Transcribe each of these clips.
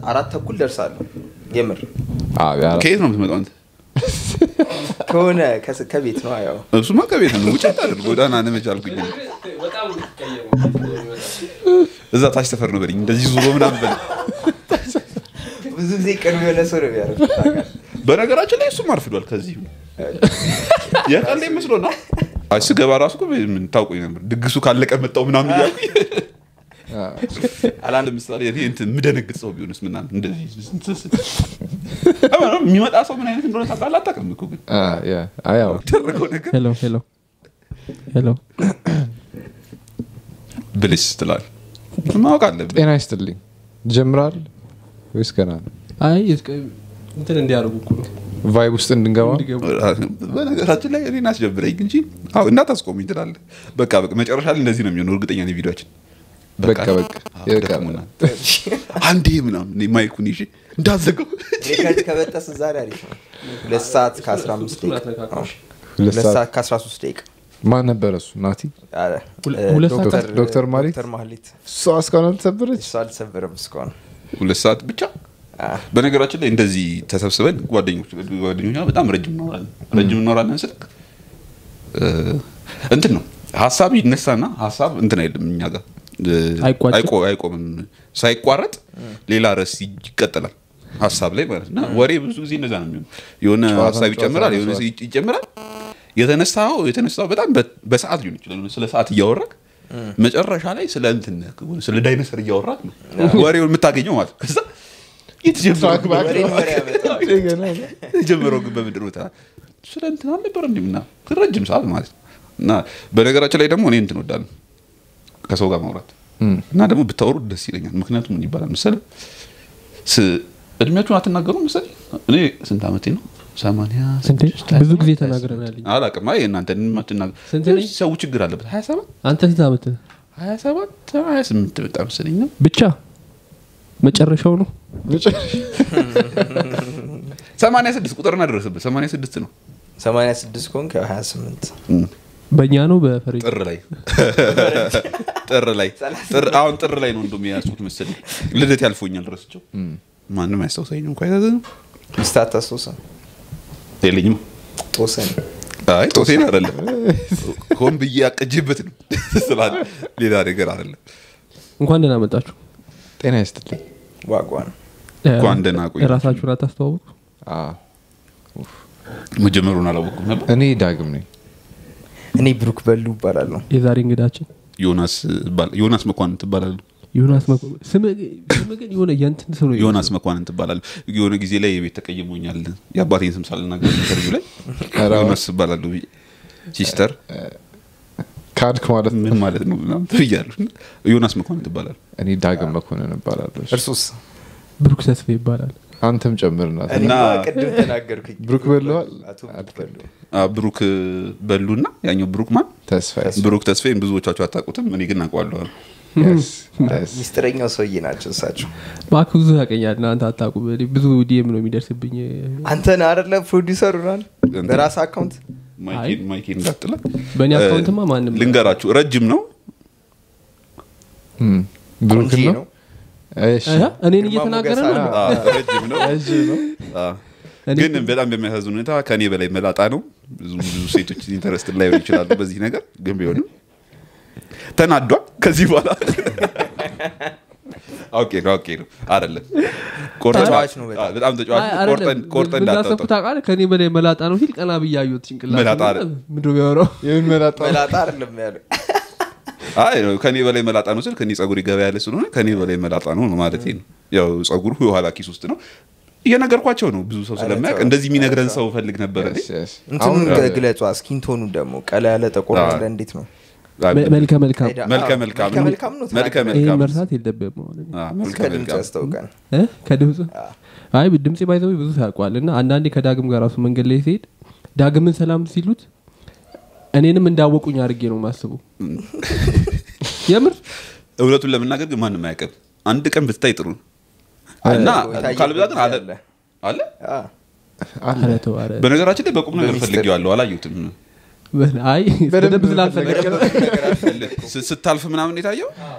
አራት ተኩል ደርሳለሁ የምር አዎ፣ ያ- ከየት ነው የምትመጣው አንተ ከሆነ ከስ- ከቤት ነው ያው እሱማ ከቤት ነው ውጭ ታደር ጎዳና ነመች አልኩኝ በጣም ነው የሚቀየመው። እዛ ታች ሰፈር ነው በለኝ እንደዚህ ዙሮ ምናምን በለኝ ብዙ ጊዜ ቅርብ የሆነ ሰው ነው የሚያደርግ በነገራችን ላይ እሱም አርፍዷል ከዚህ የቀልድ መስሎ ነው አይ ስገባ ራሱ እኮ ምን ታውቁኝ ነበር ድግሱ ካለቀ መጣው ምናምን እያልኩኝ አላንድ ምሳሌ እኔ እንትን የምደነግጥ ሰው ቢሆንስ ምናምን እንደዚህ የሚመጣ ሰው ምን አይነት እንደሆነ ታውቃለህ አታውቅም እኮ ግን አ፣ ያ፣ አይ፣ ያው፣ ያደረገው ነገር ሄሎ ሄሎ ሄሎ ብልሽ ትላል ማወቅ አለብን ጤና ይስጥልኝ ጀምራል ወይስ ገና ነው? አይ እስከ- እንትን እንዲያደርጉ እኮ ነው ቫይብ ውስጥ እንድንገባ እንዲገቡ በነገራችን ላይ እኔን አስጀብረኝ እንጂ አዎ እንዳታስቆሙኝ ትላለህ በቃ በቃ መጨረሻ ላይ እንደዚህ ነው የሚሆነው እርግጠኛ ነኝ ቪዲዮችን በቃ በቃ አዎ፣ የበቃ ደክሞናል። አንዴ ምናምን እኔ ማይኩን ይዤ እንዳዘገው ከበጠስ ዛሬ አሪፍ ነው ሁለት ሰዓት ከአስራ አምስት ደቂቃ አትነካካሽ። ሁለት ሁለት ሰዓት ሰዓት ከአስራ ሶስት ደቂቃ ማን ነበረ እሱ ናቲ አረ፣ ሁለ- እ፣ ሁለት ሰዓት ዶክተር- ዶክተር ማህሌት? ዶክተር ማህሌት እሷ እስካሁን አልተሰበረች እሱ አልተሰበረም እስካሁን ሁለት ሰዓት ብቻ አ፣ በነገራችን ላይ እንደዚህ ተሰብስበን ጓደኞች ጓደኞች ጋር በጣም ረጅም እናወራለን ረጅም እናወራለን ስልክ እ፣ እንትን ነው ሀሳብ ይነሳና ሀሳብ እንትን አይልም እኛ ጋር እ፣ አይቋጭም? አይቆ- አይቆምም ሳይቋረጥ ሌላ ርዕስ ይቀጥላል ሀሳብ ላይ ማለት ነው እና ወሬ ብዙ ጊዜ እንደዛ ነው የሚሆነው የሆነ ጨዋታ ሀሳብ ጨዋታ ይጨምራል የሆነ መስዋዕት። ሲ- ይጨምራል የተነሳው የተነሳው በጣም በ- በሰዓት ሊሆን ይችላል ስለ ሰዓት እያወራክ መጨረሻ ላይ ስለ እንትን ስለ ዳይነሰር እያወራክ ነው ወሬውን የምታገኘው ማለት ነው። ከዛ የተጀመረው ወሬን ወሬ ያመጣዋል። የጀመረው ግን በምንድን ነው ታ- ስለ እንትን አልነበረ እንዲ ምና ረጅም ሰዓት ማለት ነው እና በነገራችን ላይ ደግሞ እኔ እንትን ወዳለሁ ከሰው ጋር ማውራት እና ደግሞ ብታወሩ ደስ ይለኛል ምክንያቱም ምን ይባላል መሰለህ ስ- እድሜያችሁን አትናገሩ መሰለኝ እኔ ስንት ዓመቴ ነው ሰማንያ እንዴ ስድስት ብዙ ጊዜ ተናግረናል አላውቅም አይ እናንተ አትናገሩ ስንት ነኝ? ሰው ችግር አለበት ሀያ ሰባት አንተ ስንት ዓመት ነህ? ሀያ ሰባት ሀያ ስምንት በጣ መሰለኝ ነው ብቻ መጨረሻው ነው ሰማንያ ስድስት ቁጥርና ደረሰበት ሰማንያ ስድስት ነው ሰማንያ ስድስት ከሆንክ ያው ሀያ ስምንት በእኛ ነው በፈረንጅ ጥር ላይ ጥር ላይ ጥር አሁን ጥር ላይ ነው እንደም የያዝኩት መሰለኝ ልደት ያልፎኛል ረስቸው ማንም አያስታውሰኝ እንኳ አይታዘዝም ሚስት አታስታውስም የለኝም ጦሰን አይ ጦሴን አይደለም ሆን ብዬ ያቀጅበት ነው ስላለ ሌላ ነገር አይደለም እንኳን ደህና መጣችሁ ጤና ይስጥልኝ ዋጓን እንኳን ደህና ቆያችሁ። ራሳችሁን አታስተዋውቁ አ፣ መጀመሩን አላወቅኩም ነበር እኔ ዳግም ነኝ እኔ ብሩክ በሉ ይባላለሁ የዛሬ እንግዳችን ዮናስ እባላለሁ። ዮናስ መኳንን ትባላለሁ ዮናስ መኮ ስም ስም ግን የሆነ የእንትን ስም ነው ዮናስ መኳንን ትባላለሁ የሆነ ጊዜ ላይ የቤት ተቀይሞኛል የአባቴን ስም ሳልናገር ኢንተርቪው ላይ ኧረ ዮናስ እባላለሁ ብዬ ሲስተር ካድክ ማለት ነው ምን ማለት ነው ምናምን ብያለሁ ዮናስ መኳንን ትባላለሁ እኔ ዳግም መኮንን እባላለሁ እርሱስ ብሩክ ተስፋ ይባላል አንተም ጨምርናት እኔ እና- ቅድም ተናገርኩኝ ብሩክ በልዋል? አቶ ብሩክ በሉ አ፣ ብሩክ በሉና ያኛው ብሩክ ማን ተስፋ ብሩክ ተስፋዬን ብዙዎቻችሁ አታውቁትም እኔ ግን አውቀዋለሁ ሚስጥረኛው ሰውዬ ናቸው እሳቸው እባክህ ብዙ ያቀኛል እናንተ አታውቁም እኔ ብዙ ዲኤም ነው የሚደርስብኝ አንተን አደለ ፕሮዲሰሩ ናል በራስ አካውንት ማይኬን ማይኬን እንዳትለ በእኔ አካውንትማ ማንም ልንገራችሁ ረጅም ነው ብሩክ ቆንጆ ነው ነው እሺ እ? እኔን ግርማ እየተናገረ ሞገስ ነው አለው። አ፣ ረጅም ነው ረጅም ነው አ፣ እኔ- ግን በጣም በሚያሳዝን ሁኔታ ከኔ በላይ መላጣ ነው ብዙ ብዙ ሴቶች ኢንተረስት ላይ ይችላሉ በዚህ ነገር ግን ቢሆንም ተናዷል ከዚህ በኋላ አውቄ ነው አውቄ ነው አይደለም ቆርጠን- ተጫዋች ነው በጣም። አ፣ በጣም ተጫዋች አይ፣ ነው። አይደለም። ቆርጠን ቆርጠን ምን እንዳሰብኩ እንዳታወጣው ታውቃለህ ከኔ በላይ መላጣ ነው ሲል ቀና ብዬ አየሁት ጭንቅላት መላጣ አይደል? ምንድን ነው የሚያወራው የምን መላጣ መላጣ አይደለም ያለ አይ ከኔ በላይ መላጣ ነው ስል ከኔ ጸጉር ገባ ያለ ስለሆነ ከኔ በላይ መላጣ ነው ነው ማለት ነው ያው ጸጉሩ የኋላ ኪስ ውስጥ ነው እየነገርኳቸው ነው ብዙ ሰው ስለማያውቅ ተው። እንደዚህ የሚነግረን ሰው ፈልግ ነበር እኔ። Yes, yes. እንትኑን አሁን ግለጿ ስኪንቶኑ ደግሞ ቀላ ያለ ጠቆር አዎ። ያለ እንዴት ነው መ- መልከ መልካም ሄዳ- መልከ አዎ፣ መልካም መልከ መልካም ነው መልከ ተናገረ። ይህን መልካም መርሳት የለብህም አሁን እኔ። አ፣ መልከ ከድምፅ መልካም ያስታውቃል እ? ከድምፅ አይ ድምፄ ባይዘው ብዙ ታውቋል እና አንዳንዴ ከዳግም ጋር ራሱ መንገድ ላይ ሲሄድ ዳግምን ሰላም ሲሉት እኔንም እንዳወቁኝ አድርጌ ነው ማስቡ የምር እውነቱን ለመናገር ግን ማንም አያውቅም አንድ ቀን ብታይ ጥሩ ነው እና የታየበት ካልብዛ ግን አለ ጊዜ አለ። አለ አ፣ ኧረ ተው፣ ኧረ። በነገራችን ላይ በቁም ነገር በሚስጥር። ፈልጌዋለሁ አላየሁትም አይ በደንብ ስላልፈለገ ነው። ነገር አልፈልግም። ስ- ስታልፍ ምናምን የታየው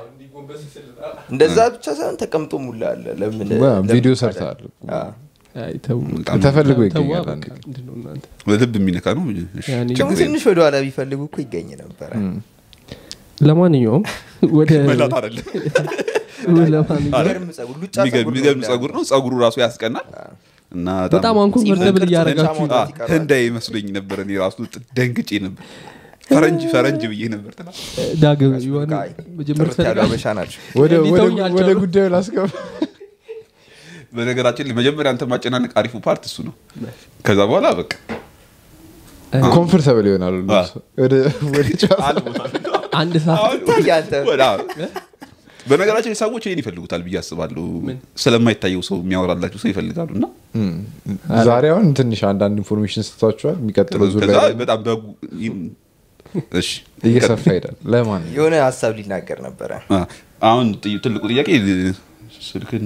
እንደዛ ብቻ ሳይሆን ተቀምጦ ሙላ አለ ለምን ዋ፣ ለምን ቪዲዮ ታዲያ? ሰርተሃል አዎ። አይ ተው። በጣም ተፈልጎ ተዋ ይገኛል በቃ፣ አንድ ምንድን ነው እናንተ? ልብ የሚነካ ነው እሺ፣ ያኔ ችግር ደግሞ የለም። ትንሽ ወደኋላ ቢፈልጉ እኮ ይገኝ ነበረ ለማንኛውም ወደ መላት አይደለም ለማንኛውም የሚገርም ጸጉር ሉጫ ጸጉር ነው የሚገርም እንዳለ። ጸጉር ነው ጸጉሩ ራሱ ያስቀናል እና በጣም አንኮንቨርተብል ቅርጽ እያደረጋችሁ ብቻ አ፣ ይቀራል። ህንዳይ መስሎኝ ነበር እኔ ራሱ ደንግጬ ነበር ፈረንጅ ፈረንጅ ብዬ ነበር ትላ ዳግም ዮሐን አይ፣ መጀመር ጥርት ያሉ ትፈልጋለህ? አበሻ ናቸው ወደ- እኔ ወደ- ተውኝ ወደ አልቻሉም። ጉዳዩ ላስገባ በነገራችን ላይ መጀመሪያ አንተ ማጨናነቅ አሪፉ ፓርት እሱ ነው ከዛ በኋላ በቃ ኮምፎርታብል ይሆናሉ አ። ወደ ወደ ጨዋታ አንድ ሰዓት ይታያል አንተ። ወደ- አዎ። በነገራችን ላይ ሰዎች ይህን ይፈልጉታል ብዬ አስባለሁ ስለማይታየው ሰው የሚያወራላቸው ሰው ይፈልጋሉ እና ዛሬ አሁን ትንሽ አንዳንድ ኢንፎርሜሽን ሰጥቷቸዋል የሚቀጥለው ዙር ከዛ ላይ በጣም በጉ ይም- እሺ እየሰፋ ሄዳል ለማን የሆነ ሀሳብ ሊናገር ነበረ አ፣ አሁን ጥይ- ትልቁ ጥያቄ ስልክን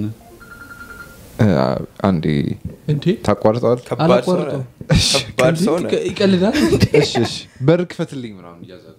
አንዴ እንዴ ታቋርጠዋል ከባድ ሰው አላቋርጠውም። ነህ። ከባድ ሰው ነህ። ይቀ- ይቀልዳል እሺ እሺ በር ክፈትልኝ ምናምን እያዛሉ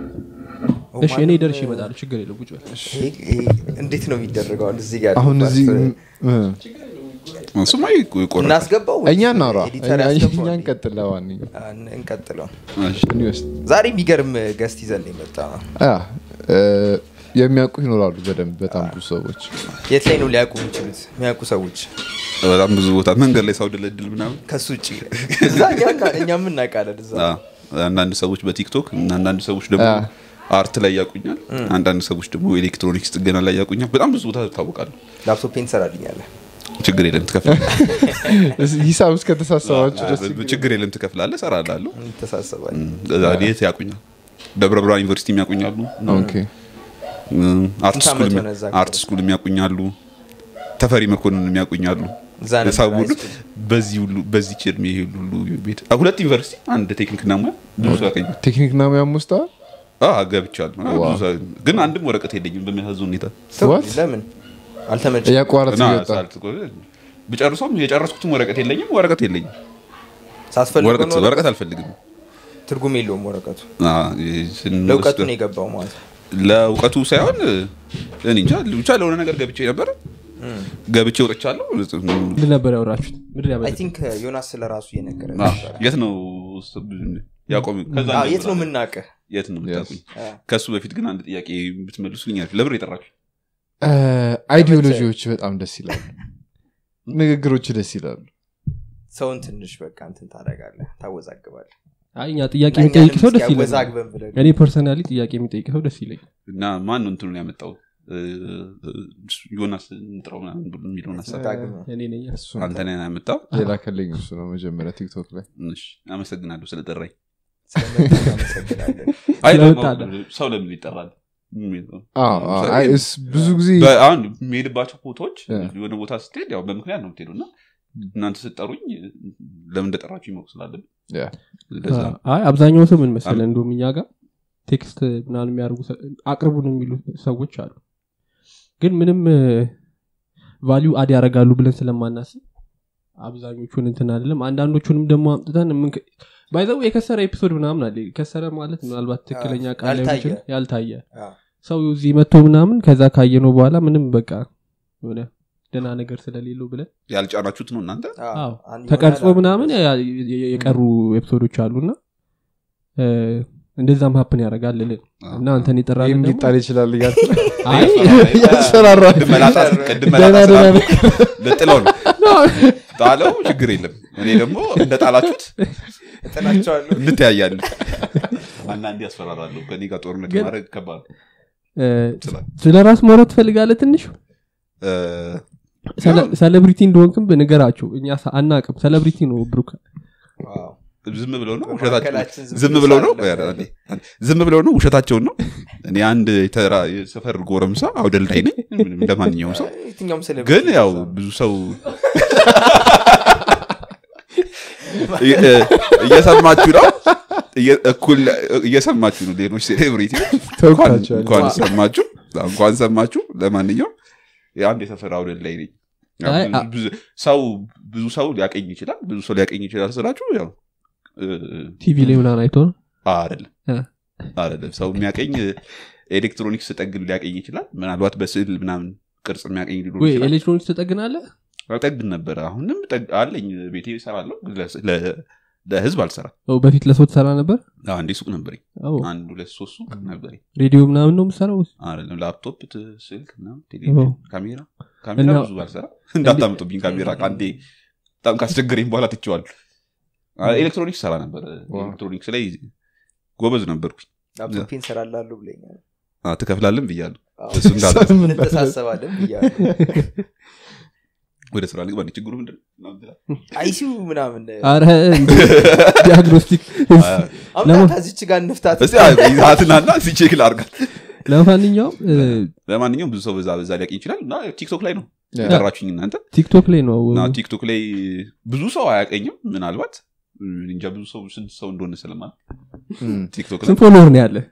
እሺ እኔ ደርሼ ይመጣሉ ችግር የለም ቁጭ በል ይሄ- ይሄ እንዴት ነው የሚደረገው አሁን እዚህ ጋር አሁን ያለው እዚህ ፓርት እ፣ እሱማ ይቆረጣል። እናስገባው ወይስ እኛ እናውራ ኤዲተር እኛ- ያስገባው? እኛ እንቀጥል ለማንኛውም አ፣ እንቀጥለው እሺ። እኔ ውስጥ ዛሬ የሚገርም ገስት ይዘን የመጣ ነው አ፣ እ፣ የሚያውቁ ይኖራሉ በደንብ በጣም ብዙ ሰዎች የት ላይ ነው ሊያውቁ የሚችሉት የሚያውቁ ሰዎች በጣም ብዙ ቦታ መንገድ ላይ ሰው ድልድል ምናምን ከሱ ውጭ እዛ እኛ እና- እኛም እናውቃለን እዛ አ፣ አንዳንድ ሰዎች በቲክቶክ እና አንዳንድ ሰዎች ደግሞ አ። አርት ላይ ያቁኛል አንዳንድ ሰዎች ደግሞ ኤሌክትሮኒክስ ጥገና ላይ ያቁኛል በጣም ብዙ ቦታ ታወቃሉ ላፕቶፔን ትሰራልኛለህ ችግር የለም ትከፍላለህ ሂሳብ እስከተሳሰባችሁ ደስ ችግር የለም ትከፍላለህ እሰራላለሁ እንተሳሰባል እዛ የት ያቁኛል ደብረ ብርሃን ዩኒቨርሲቲ የሚያቁኛሉ ኦኬ አርት ስንት ስኩል ዓመት የሚ- ሆነ እዛ አርት ስኩል የሚያቁኛሉ ተፈሪ መኮንን የሚያቁኛሉ እዛ ነበር ሰው ሁሉ high school። በዚህ ሁሉ በዚህ ችርም ይሄ ሁሉ ቤት አ፣ ሁለት ዩኒቨርሲቲ አንድ ቴክኒክና ሙያ ብዙ ሰው ያገኛል ቴክኒክና ሙያም ውስጥ አ፣ ገብቻለሁ አ፣ ብዙ ሰው- ግን አንድም ወረቀት የለኝም በሚያሳዝን ሁኔታ ተው፣ What? ለምን አልተመቸ እያቋረጥ እና እየወጣ ሳልት- ብጨርሰውም የጨረስኩትም ወረቀት የለኝም ወረቀት የለኝም ሳስፈልግ ወረቀት ወረቀት አልፈልግም ትርጉም የለውም ወረቀቱ አ፣ ስንወስድ- ለእውቀቱ ነው የገባው ማለት ነው ለእውቀቱ ሳይሆን እኔ እንጃ ብቻ ለሆነ ነገር ገብቼ ነበር ገብቼ ወጥቻለሁ ምንድን ነበር ያወራችሁት ምንድን አይ ያበላ ቲንክ ዮናስ ስለ ራሱ እየነገረ አ፣ የት ነው ያቆም ከዛ የት ነው እንጀምራለን። የምናውቅህ የት ነው የምታውቁኝ አ፣ ከእሱ በፊት ግን አንድ ጥያቄ ብትመልሱልኝ አሪፍ። ለብር የጠራችሁ አይዲዮሎጂዎች በጣም ደስ ይላሉ ንግግሮች ደስ ይላሉ ሰውን ትንሽ በቃ እንትን ታደርጋለህ ታወዛግባለህ አይ እኛ ጥያቄ የሚጠይቅ ሰው ደስ ይለኛል ያወዛግበን ብለን እኔ ፐርሰናሊ ጥያቄ የሚጠይቅ ሰው ደስ ይለኛል እና ማን ነው እንትኑን ያመጣው እ፣ ዮናስ እንጥረው ምናምን ብሎ የሚለውን ሀሳብ ዳግም ነው። እኔ ነኝ እሱ አንተ ነህ ያመጣው ሌላ ከለኝ እሱ ነው መጀመሪያ ቲክቶክ ላይ እሺ፣ አመሰግናለሁ ስለጠራኝ ስለመጣህ እናመሰግናለን አይ ደግሞ ስለመጣለ። ሰው ለምን ይጠራል የሚል ነው። አዎ፣ አዎ፣ አይ፣ እስ- ብዙ ጊዜ በ- አሁን የሚሄድባቸው ቦታዎች እ። የሆነ ቦታ ስትሄድ ያው በምክንያት ነው የምትሄዱ እና እናንተ ስጠሩኝ ለምን እንደጠራችሁ ይመቅ ስላለብን ያ፣ ለዛ ነው። አይ አብዛኛው ሰው ምን መሰለ እንደውም እኛ ጋር ቴክስት ምናምን የሚያደርጉ ሰ- አቅርቡን የሚሉ ሰዎች አሉ ግን ምንም ቫሊዩ አድ ያደርጋሉ ብለን ስለማናስብ አብዛኞቹን እንትን አይደለም አንዳንዶቹንም ደግሞ አምጥተን ባይዘው የከሰረ ኤፒሶድ ምናምን አለ የከሰረ ማለት ምናልባት ትክክለኛ ቃል ላይሆን ያልታየ። ይችላል፣ ያልታየ አ፣ ሰው እዚህ መጥቶ ምናምን ከዛ ካየነው በኋላ ምንም በቃ የሆነ ደህና ነገር ስለሌለው ብለን ያልጫናችሁት ነው እናንተ አ፣ አዎ አንድ ተቀርጾ ይሆናል። ምናምን ያ- የ- የቀሩ ኤፒሶዶች አሉና እ፣ እንደዛም ሀፕን ያደርጋል ልል እና አንተን የጠራልን ይህም ደግሞ- ሊጣል ይችላል እያልክ ነው? አይ እያስፈራራ ቅድም መላጣ ቅድም ደህና መላጣ ደህና ስላልኩ ልጥለው ነው ጣለው ችግር የለም እኔ ደግሞ እንደ ጣላችሁት እጥላቸዋለሁ እንተያያለን አንዳንዴ ያስፈራራለሁ ከኔ ጋር ጦርነት ግን- ማድረግ ከባድ ነው። እ፣ ስላል ስለ ራስ ማውራት ትፈልጋለህ ትንሽ እ፣ ሰለ- ሴሌብሪቲ እንደሆንክም ንገራቸው እኛ ሰ- አናቅም ሴሌብሪቲ ነው ብሩክ ዋው። ዝም ብለው ነው በመካከላችን ውሸታቸው ዝም ዝም ብሎ ብለው ነው ሳለ- ዝም ብለው ነው ውሸታቸውን ነው እኔ አንድ የተራ የሰፈር ጎረምሳ አውደልዳይ ነኝ ምንም ለማንኛውም ሰው የትኛውም ሴሌብሪቲ ግን ያው እንደዛ ነው። ብዙ ሰው እየ- እየሰማችሁ ነው እየ- እኩል እየሰማችሁ ነው ሌሎች ሴሌብሪቲ ተውቃቸዋል። እንኳን ሰማችሁ እንኳን ሰማችሁ ለማንኛውም የአንድ የሰፈር አውደልዳይ ነኝ ያው አይ፣ ብዙ- ብዙ- ሰው ብዙ ሰው ሊያቀኝ ይችላል ብዙ ሰው ሊያቀኝ ይችላል ስላችሁ ያው እ፣ ቲቪ ላይ ምናምን አይቶ ነው አይደለም እ። አይደለም ሰው የሚያቀኝ ኤሌክትሮኒክስ ጠግን ሊያቀኝ ይችላል ምናልባት በስዕል ምናምን ቅርጽ የሚያቀኝ ሊሆን ወይ ይችላል ኤሌክትሮኒክስ ትጠግናለህ ጠግን ነበረ አሁንም ጠግ- አለኝ ቤቴ ይሰራለሁ ግን ለስ- ለ- ለህዝብ አልሰራ ኦ፣ በፊት ለሰው ትሰራ ነበር አንዴ ሱቅ ነበረኝ ኦ፣ አንድ ሁለት ሶስት ሱቅ ነበረኝ ሬዲዮ ምናምን ነው የምሰራው አይደለም ላፕቶፕ ት- ስልክ ምናምን ቴሌቪዥን ካሜራ ካሜራ እና- ብዙ አልሰራ እንዳታምጡብኝ ካሜራ ከአንዴ በጣም ካስቸገረኝ በኋላ ትችዋል ኤሌክትሮኒክስ ሰራ ነበር ኤሌክትሮኒክስ ላይ ጎበዝ ነበርኩኝ ላፕቶፔን ሰራላሉ ብለኛል አ፣ ትከፍላለን ብያለሁ አዎ። እሱ እንዳለ እንተሳሰባለን ብያለሁ ወደ ስራ ልግባ እንዴ? ችግሩ ምንድን ነው? አይሲዩ ምናምን አረ ዲያግኖስቲክ አምጣ ከዚች ጋር እንፍታት እስቲ ይዛትናና ሲቼክ ላርጋት ለማንኛውም እ፣ ለማንኛውም ብዙ ሰው በዛ በዛ ሊያውቅ ይችላል እና ቲክቶክ ላይ ነው ያ። የጠራችሁኝ እናንተ ቲክቶክ ላይ ነው እና ቲክቶክ ላይ ብዙ ሰው አያቀኝም ምናልባት እንጃ ብዙ ሰው ስንት ሰው እንደሆነ ስለማለት እም። ቲክቶክ ላይ ስንት ፎሎወር ነው ያለ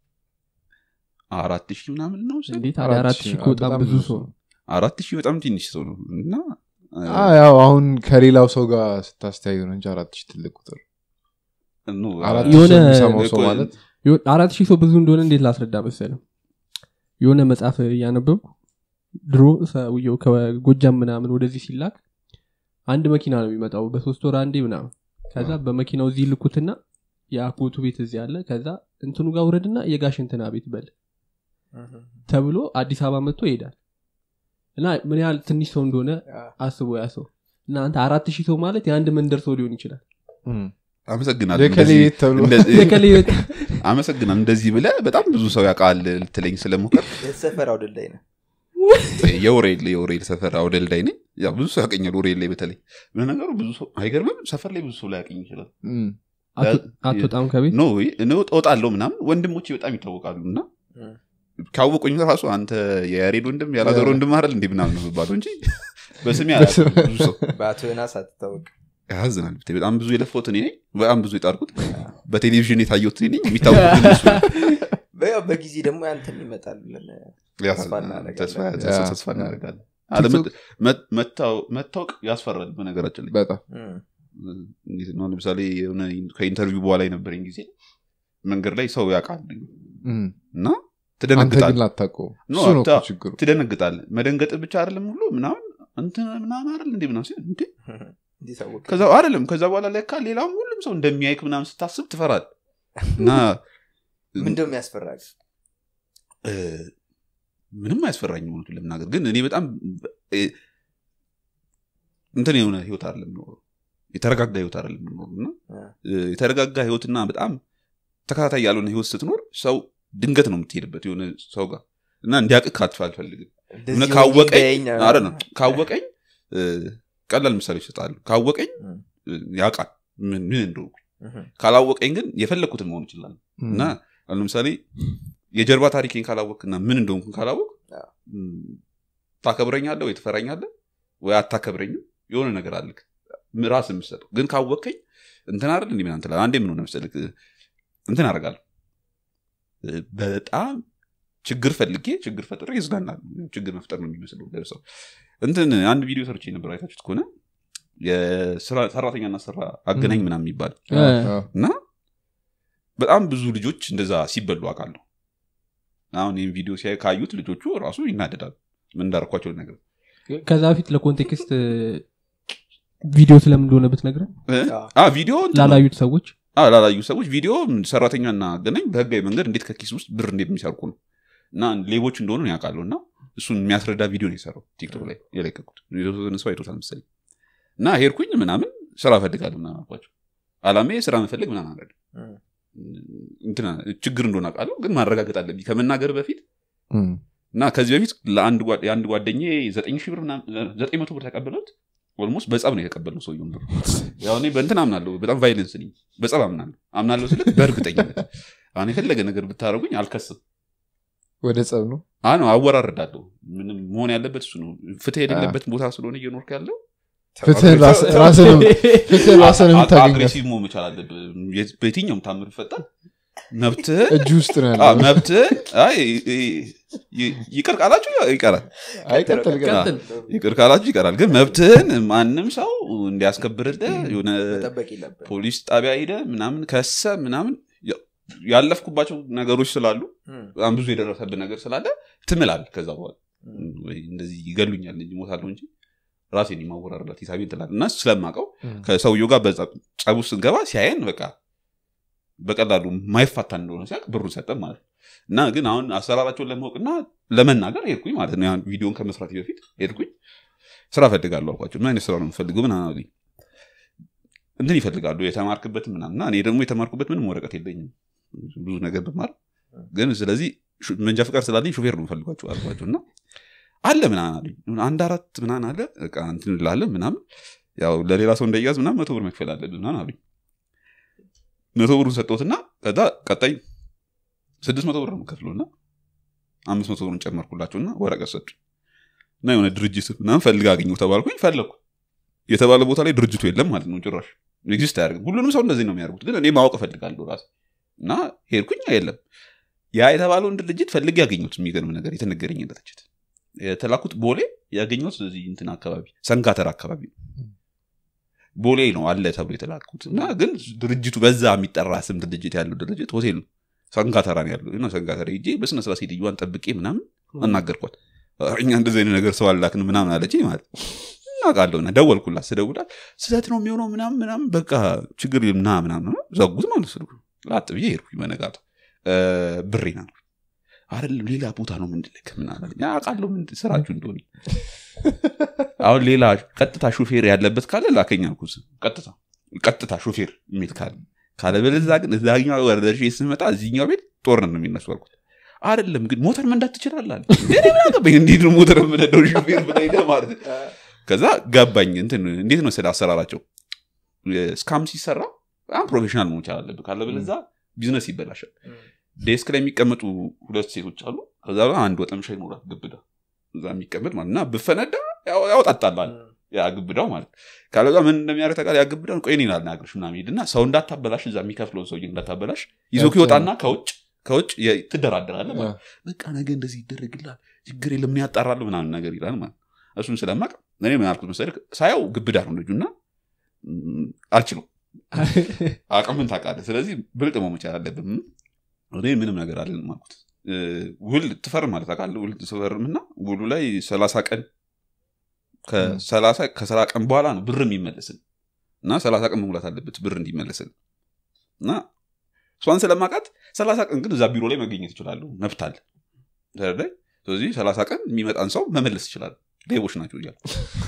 አራት ሺህ ምናምን ነው ስል እንዴት ታዲያ አራት ሺህ እኮ በጣም ብዙ ሰው ነው አራት ሺህ በጣም ትንሽ ሰው ነው እና አ፣ ያው አሁን ከሌላው ሰው ጋር ስታስተያዩ ነው እንጂ አራት ሺህ ትልቅ ቁጥር ኖ፣ አራት የሆነ- ሺህ የሚሰማው ሰው እኮ- ማለት የሆነ- አራት ሺህ ሰው ብዙ እንደሆነ እንዴት ላስረዳ መሰለም የሆነ መጽሐፍ እያነበብኩ ድሮ ሰውየው ከጎጃም ምናምን ወደዚህ ሲላክ አንድ መኪና ነው የሚመጣው በሶስት ወር አንዴ ምናምን ከዛ በመኪናው እዚህ ልኩትና የአጎቱ ቤት እዚህ አለ ከዛ እንትኑ ጋር ውረድና የጋሽ እንትና ቤት በል ተብሎ አዲስ አበባ መጥቶ ይሄዳል እና ምን ያህል ትንሽ ሰው እንደሆነ አስቦ ያ ሰው እና አንተ አራት ሺህ ሰው ማለት የአንድ መንደር ሰው ሊሆን ይችላል እም። አመሰግናለሁ የከሌ እንደዚህ- ቤት ተብሎ እንደዚህ- የከሌ ቤት አመሰግናለሁ እንደዚህ ብለ በጣም ብዙ ሰው ያውቃል ልትለኝ ስለሞከር የተሰፈር አውደላይ ነው የውሬል የውሬል ሰፈር አውደልዳይ ነኝ ያው ብዙ ሰው ያቀኛል ውሬል ላይ በተለይ ለነገሩ ብዙ ሰው አይገርምም ሰፈር ላይ ብዙ ሰው ላይ ያቀኝ ይችላል እም። አቶ- አትወጣም ከቤት ኖ እኔ እወጣለሁ ምናምን ወንድሞቼ በጣም ይታወቃሉ እና ካወቁኝ ራሱ አንተ የያሬድ ወንድም ያላዘር ወንድም አይደል እንዲህ ምናምን ነው የሚባለው እንጂ በስሜ አያውቅም ብዙ ሰው በአቶ ዮናስ አትታወቅ ያዝናል ብታይ። በጣም ብዙ የለፈውት እኔ ነኝ በጣም ብዙ የጣርኩት በቴሌቪዥን የታየሁት እኔ ነኝ የሚታወቁት ግን እሱ ነው። በያው በጊዜ ደግሞ ያንተም ይመጣል ብለን ተስፋ እናደርጋለን። ተስፋ ያ። ተስፋ እናደርጋለን አለመ- መ- መታወ- መታወቅ ያስፈራል በነገራችን ላይ በጣም እም። እንዴት ነው ለምሳሌ የሆነ ከኢንተርቪው በኋላ የነበረኝ ጊዜ መንገድ ላይ ሰው ያውቃል እም። እና አንተ ግን ትደነግጣል ላታውቀው ኖ፣ እሱ ነው እኮ አታ- ችግሩ ትደነግጣል መደንገጥ ብቻ አይደለም ሁሉ ምናምን እንትን ምናምን አይደል እንዴ ምናምን ሲል እንዴ እንዴት አወቅ ከዛ አይደለም ከዛ በኋላ ለካ ሌላም ሁሉም ሰው እንደሚያይክ ምናምን ስታስብ ትፈራል እና ምንድነው የሚያስፈራል እ፣ ምንም አያስፈራኝም እውነቱን ለመናገር ግን እኔ በጣም እ፣ እንትን የሆነ ህይወት አይደለም የምኖረው የተረጋጋ ህይወት አይደለም የምኖረው እና እ፣ የተረጋጋ ህይወትና በጣም ተከታታይ ያልሆነ ህይወት ስትኖር ሰው ድንገት ነው የምትሄድበት የሆነ ሰው ጋር እና እንዲያውቅ ካትፍ አልፈልግም እንደዚህ እውነት ሆኜ ካወቀኝ እንዳያኝ ነው። አረ ነው ካወቀኝ እ፣ ቀላል ምሳሌ ይሰጣሉ ካወቀኝ እም። እ፣ ያውቃል ምን ምን እንደሆንኩ እም። ካላወቀኝ ግን የፈለግኩትን መሆን ይችላል እም። እና አሁን ለምሳሌ የጀርባ ታሪኬን ካላወቅና ምን እንደሆንኩን ካላወቅ አዎ። ታከብረኛለህ ወይ ትፈራኛለህ ወይ አታከብረኝም የሆነ ነገር አልክ ራስ የምሰጠው ግን ካወቅከኝ እንትን አይደል እንዲህ ምናምን ትላለህ አንዴ ምን ሆነ መሰለህ እንትን አደርጋለሁ እ፣ በጣም ችግር ፈልጌ ችግር ፈጥሬ ይዝናናል ችግር መፍጠር ነው የሚመስለው ለሰው እንትን አንድ ቪዲዮ ሰርቼ ነበር አይታችሁት ከሆነ የስራ- ሰራተኛና ስራ አገናኝ ምናምን የሚባል እ፣ አዎ። እና በጣም ብዙ ልጆች እንደዛ ሲበሉ አውቃለሁ አሁን ይህም ቪዲዮ ሲያዩ ካዩት ልጆቹ ራሱ ይናደዳሉ ምን እንዳረኳቸው ነገር ከዛ በፊት ለኮንቴክስት እ፣ ቪዲዮ ስለምን እንደሆነ ብትነግረን አዎ። ቪዲዮ እንትን ነው። ላላዩት ሰዎች አዎ፣ ላላዩ ሰዎች ቪዲዮ ሰራተኛና አገናኝ በህጋዊ መንገድ እንዴት ከኪስ ውስጥ ብር እንዴት የሚሰርቁ ነው እና ሌቦች እንደሆኑ ነው ያውቃሉ እና እሱን የሚያስረዳ ቪዲዮ ነው የሰራው ቲክቶክ ላይ የለቀቁት የተወሰነ ሰው አይቶታል መሰለኝ እና ሄድኩኝ ምናምን ስራ እፈልጋለሁ ምናምን አልኳቸው አላሜ ስራ መፈለግ ምናምን አለ እም። እንትና ችግር እንደሆነ አውቃለሁ ግን ማረጋገጥ አለብኝ ከመናገር በፊት እም። እና ከዚህ በፊት ለአንድ ጓ- የአንድ ጓደኛ ዘጠኝ ሺህ ብር ምናምን- ዘጠኝ መቶ ብር ተቀበለት ኦልሞስት በጸብ ነው የተቀበልነው ሰውየውን ብር ያው እኔ በእንትን አምናለሁ በጣም ቫይለንስ ነኝ በጸብ አምናለሁ አምናለሁ ስልክ በእርግጠኝነት አሁን የፈለገ ነገር ብታደረጉኝ አልከስም ወደ ጸብ ነው አ ነው አወራረዳለሁ ምንም መሆን ያለበት እሱ ነው ፍትህ የሌለበት ቦታ ስለሆነ እየኖርክ ያለው ፍትህን ራስ- ራስህን ፍትህን ራስህን የምታገኘው አግሬሲቭ መሆን መቻል አለብህ የት- በየትኛውም ታምር ይፈጠር መብትህ እጅ ውስጥ ነው አ፣ ያለው መብትህ አይ ይ- ይ- ይቅር ቃላችሁ ይቀራል አይቀጥል ግን ቀጥል ይቅር ካላችሁ ይቀራል ግን መብትህን ማንም ሰው እንዲያስከብርልህ የሆነ መጠበቅ የለብህ ፖሊስ ጣቢያ ሄደ ምናምን ከሰ ምናምን ያው ያለፍኩባቸው ነገሮች ስላሉ በጣም ብዙ የደረሰብን ነገር ስላለ ትምላል ከዛ በኋላ ወይ እንደዚህ ይገሉኛል እንጂ ሞታለሁ እንጂ ራሴን የማወራረዳት ሂሳቤን ትላል እና ስለማቀው ከሰውየው ጋር በዛ ጸቡ ስንገባ ሲያየን በቃ በቀላሉ ማይፋታ እንደሆነ ሲያቅ ብሩን ሰጠን ማለት ነው እና ግን አሁን አሰራራቸውን ለማወቅና ለመናገር ሄድኩኝ ማለት ነው ያን ቪዲዮን ከመስራት በፊት ሄድኩኝ ስራ ፈልጋለሁ አልኳቸው ምን አይነት ስራ ነው የምፈልገው ምን አሉኝ እንትን ይፈልጋሉ የተማርክበት ምናምን እና እኔ ደግሞ የተማርኩበት ምንም ወረቀት የለኝም ብዙ ነገር ብማር ግን ስለዚህ ሹ- መንጃ ፍቃድ ስላለኝ ሹፌር ነው የምፈልጓቸው አልኳቸው እና አለ ምናምን አሉኝ አንድ አራት ምናምን አለ በቃ እንትን እንላለን ምናምን ያው ለሌላ ሰው እንዳይያዝ ምናምን መቶ ብር መክፈል አለብን ምናምን አሉኝ መቶ ብሩን ሰጠሁትና ከዛ ቀጣይ ስድስት መቶ ብር ነው የምከፍለው እና አምስት መቶ ብሩን ጨመርኩላቸውና ወረቀት ሰጡ እና የሆነ ድርጅት ምናምን ፈልግ አገኘሁ ተባልኩኝ ፈለግኩ የተባለ ቦታ ላይ ድርጅቱ የለም ማለት ነው ጭራሽ ኤግዚስት አያደርግም ሁሉንም ሰው እንደዚህ ነው የሚያደርጉት ግን እኔ ማወቅ እፈልጋለሁ ራሴ እና ሄድኩኝ የለም ያ የተባለውን ድርጅት ፈልግ ያገኙት የሚገርም ነገር የተነገረኝ ድርጅት የተላኩት ቦሌ ያገኘሁት እዚህ እንትን አካባቢ ሰንጋተር አካባቢ ነው ቦሌ ነው አለ ተብሎ የተላኩት እና ግን ድርጅቱ በዛ የሚጠራ ስም ድርጅት ያለው ድርጅት ሆቴል ነው ሰንጋተራ ነው ያለው እና ሰንጋተራ ሄጄ በስነ ስርዓት ሴትዮዋን ጠብቄ ምናምን አናገርኳት ኧረ እኛ እንደዚህ አይነት ነገር ሰው አላክን ምናምን አለች ማለት እናውቃለሁ እና ደወልኩላት ስደውላት ስህተት ነው የሚሆነው ምናምን ምናምን በቃ ችግር የለም ና ምናምን ነው ዘጉት ማለት ስልኩ ላጥ ብዬ ሄድኩኝ በነጋቱ ብሬና ነው አይደለም ሌላ ቦታ ነው ምንድልክ ምናምን አለኝ። አውቃለሁ ምን ስራችሁ እንደሆነ አሁን ሌላ ቀጥታ ሹፌር ያለበት ካለ ላከኝ አልኩት ቀጥታ ቀጥታ ሹፌር የሚል ካለ ካለበለዚያ ግን እዛኛው ወር ደርሼ ስመጣ እዚህኛው ቤት ጦርነት ነው የሚነሱ አልኩት አይደለም ግን ሞተር መንዳት ትችላለህ አለ እንዴ እኔ ምን አገባኝ እንዴት ነው ሞተር የምነዳው ሹፌር ብለህ ሄደህ ማለት ነው ከዛ ገባኝ እንትን እንዴት ነው ስለ አሰራራቸው ስካም ሲሰራ በጣም ፕሮፌሽናል መሆን ይቻል አለብህ ካለበለዚያ ቢዝነስ ይበላሻል ዴስክ ላይ የሚቀመጡ ሁለት ሴቶች አሉ ከዛ በኋላ አንድ ወጠምሻ ይኖራል ግብዳ እዛ የሚቀመጥ ማለት እና ብፈነዳ ያው- ያወጣጣላል ያ ግብዳው ማለት ካለዛ ምን እንደሚያደርግ ታውቃለህ? ያ ግብዳውን ቆይ እኔን አልናግርሽ ምናምን ሄድና ሰው እንዳታበላሽ እዛ የሚከፍለውን ሰውዬ እንዳታበላሽ ይዞ ይወጣና ከውጭ ከውጭ የ- ትደራደራለህ ማለት ነው። በቃ ነገ እንደዚህ ይደረግላል ችግር የለም ምን ያጣራሉ ምናምን ነገር ይላል ማለት ነው። እሱን ስለማቅ እኔ ምን አልኩት መሰለህ ሳየው ግብዳ ነው ልጁና ም፣ አልችለው አቅምን ታውቃለህ ስለዚህ ብልጥ መሆን መቻል አለብን እኔ ምንም ነገር አለን አልኩት እ፣ ውል ትፈርም ማለት ታውቃለህ ውል ትፈርምና ውሉ ላይ ሰላሳ ቀን ከሰላሳ ከስራ ቀን በኋላ ነው ብር የሚመለስን እና ሰላሳ ቀን መሙላት አለበት ብር እንዲመለስን እና እሷን ስለማውቃት ሰላሳ ቀን ግን እዛ ቢሮ ላይ መገኘት ይችላሉ መብት አለ ተረዳኝ? ስለዚህ ሰላሳ ቀን የሚመጣን ሰው መመለስ ይችላል ሌቦች ናቸው እያሉ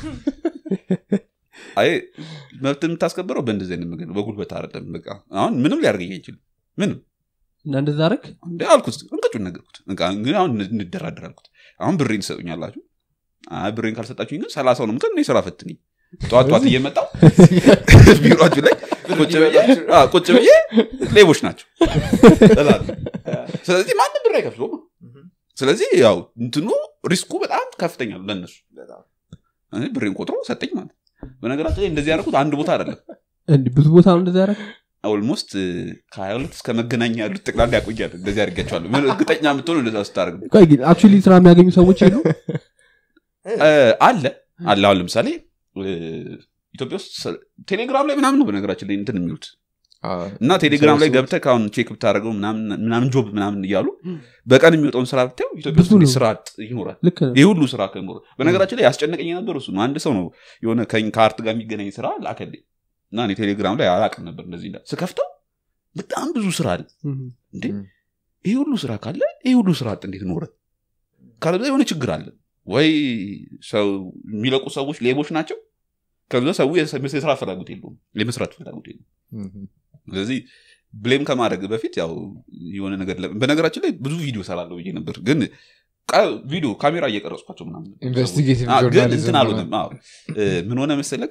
አይ መብት የምታስከብረው በእንደዚህ አይነት መንገድ ነው በጉልበት አይደለም በቃ አሁን ምንም ሊያደርገኝ አይችልም ምንም እና እንደዛ ረግ እንደ አልኩት እንቀጩን ነገርኩት በቃ እንግዲህ አሁን እንደራደር አልኩት አሁን ብሬን ትሰጡኛላችሁ አይ ብሬን ካልሰጣችሁኝ ግን ሰላሳው ነው ምትል እኔ ስራ ፈትኝ ጠዋት ጠዋት እየመጣው ቢሮችሁ ላይ ቁጭ ብዬ አዎ፣ ቁጭ ብዬ ሌቦች ናቸው እላለሁ። ስለዚህ ማንም ብር አይከፍለውም ስለዚህ ያው እንትኑ ሪስኩ በጣም ከፍተኛ ነው ለእነሱ እኔ ብሬን ቆጥሮ ሰጠኝ ማለት በነገራችን ላይ እንደዚህ ያደረኩት አንድ ቦታ አይደለም እንዲህ ብዙ ቦታ ነው እንደዛ ያረግ ኦልሞስት ከሀያ ሁለት እስከ መገናኛ ያሉት ጠቅላላ ያቆያል እንደዚህ አድርጋቸዋለሁ ምን እርግጠኛ የምትሆኑ እንደዛ ስታደርግ ነው። ቆይ ግን አክቹዋሊ ስራ የሚያገኙ ሰዎች የሉ እ፣ አለ አለ አሁን ለምሳሌ እ፣ ኢትዮጵያ ውስጥ ሰ- ቴሌግራም ላይ ምናምን ነው በነገራችን ላይ እንትን የሚሉት እና ቴሌግራም ላይ ሰው- ገብተህ ከአሁን ቼክ ብታደርገው ምናምን ምናምን ጆብ ምናምን እያሉ በቀን የሚወጣውን ስራ ብታየው ኢትዮጵያ ውስጥ ብዙ ነው። እንዲህ ስራ አጥ ይኖራል ልክ ነው ይህ ሁሉ ስራ ከኖረ በነገራችን ላይ ያስጨነቀኝ የነበር እሱ ነው አንድ ሰው ነው የሆነ ከኝ- ከአርት ጋር የሚገናኝ ስራ ላከልኝ እና እኔ ቴሌግራም ላይ አላቅም ነበር እንደዚህ እንዳለ ስከፍተው በጣም ብዙ ስራ አለ እም። እንዴ እም። ይህ ሁሉ ስራ ካለ ይህ ሁሉ ስራ አጥ እንዴት ኖረ ካለዛ የሆነ ችግር አለ ወይ ሰው የሚለቁ ሰዎች ሌቦች ናቸው ከዛ ሰው የስ- የስራ ፍላጎት የለውም የመስራት ፍላጎት የለውም ስለዚህ ብሌም ከማድረግ በፊት ያው የሆነ ነገር ለ- በነገራችን ላይ ብዙ ቪዲዮ ሰራለሁ ብዬ ነበር ግን ቃ- ቪዲዮ ካሜራ እየቀረጽኳቸው ምናምን ኢንቨስቲጌቲቭ አዎ፣ ግን ጆርናሊዝም እንትን አልሆነም አዎ። እ፣ ምን ሆነ መሰለክ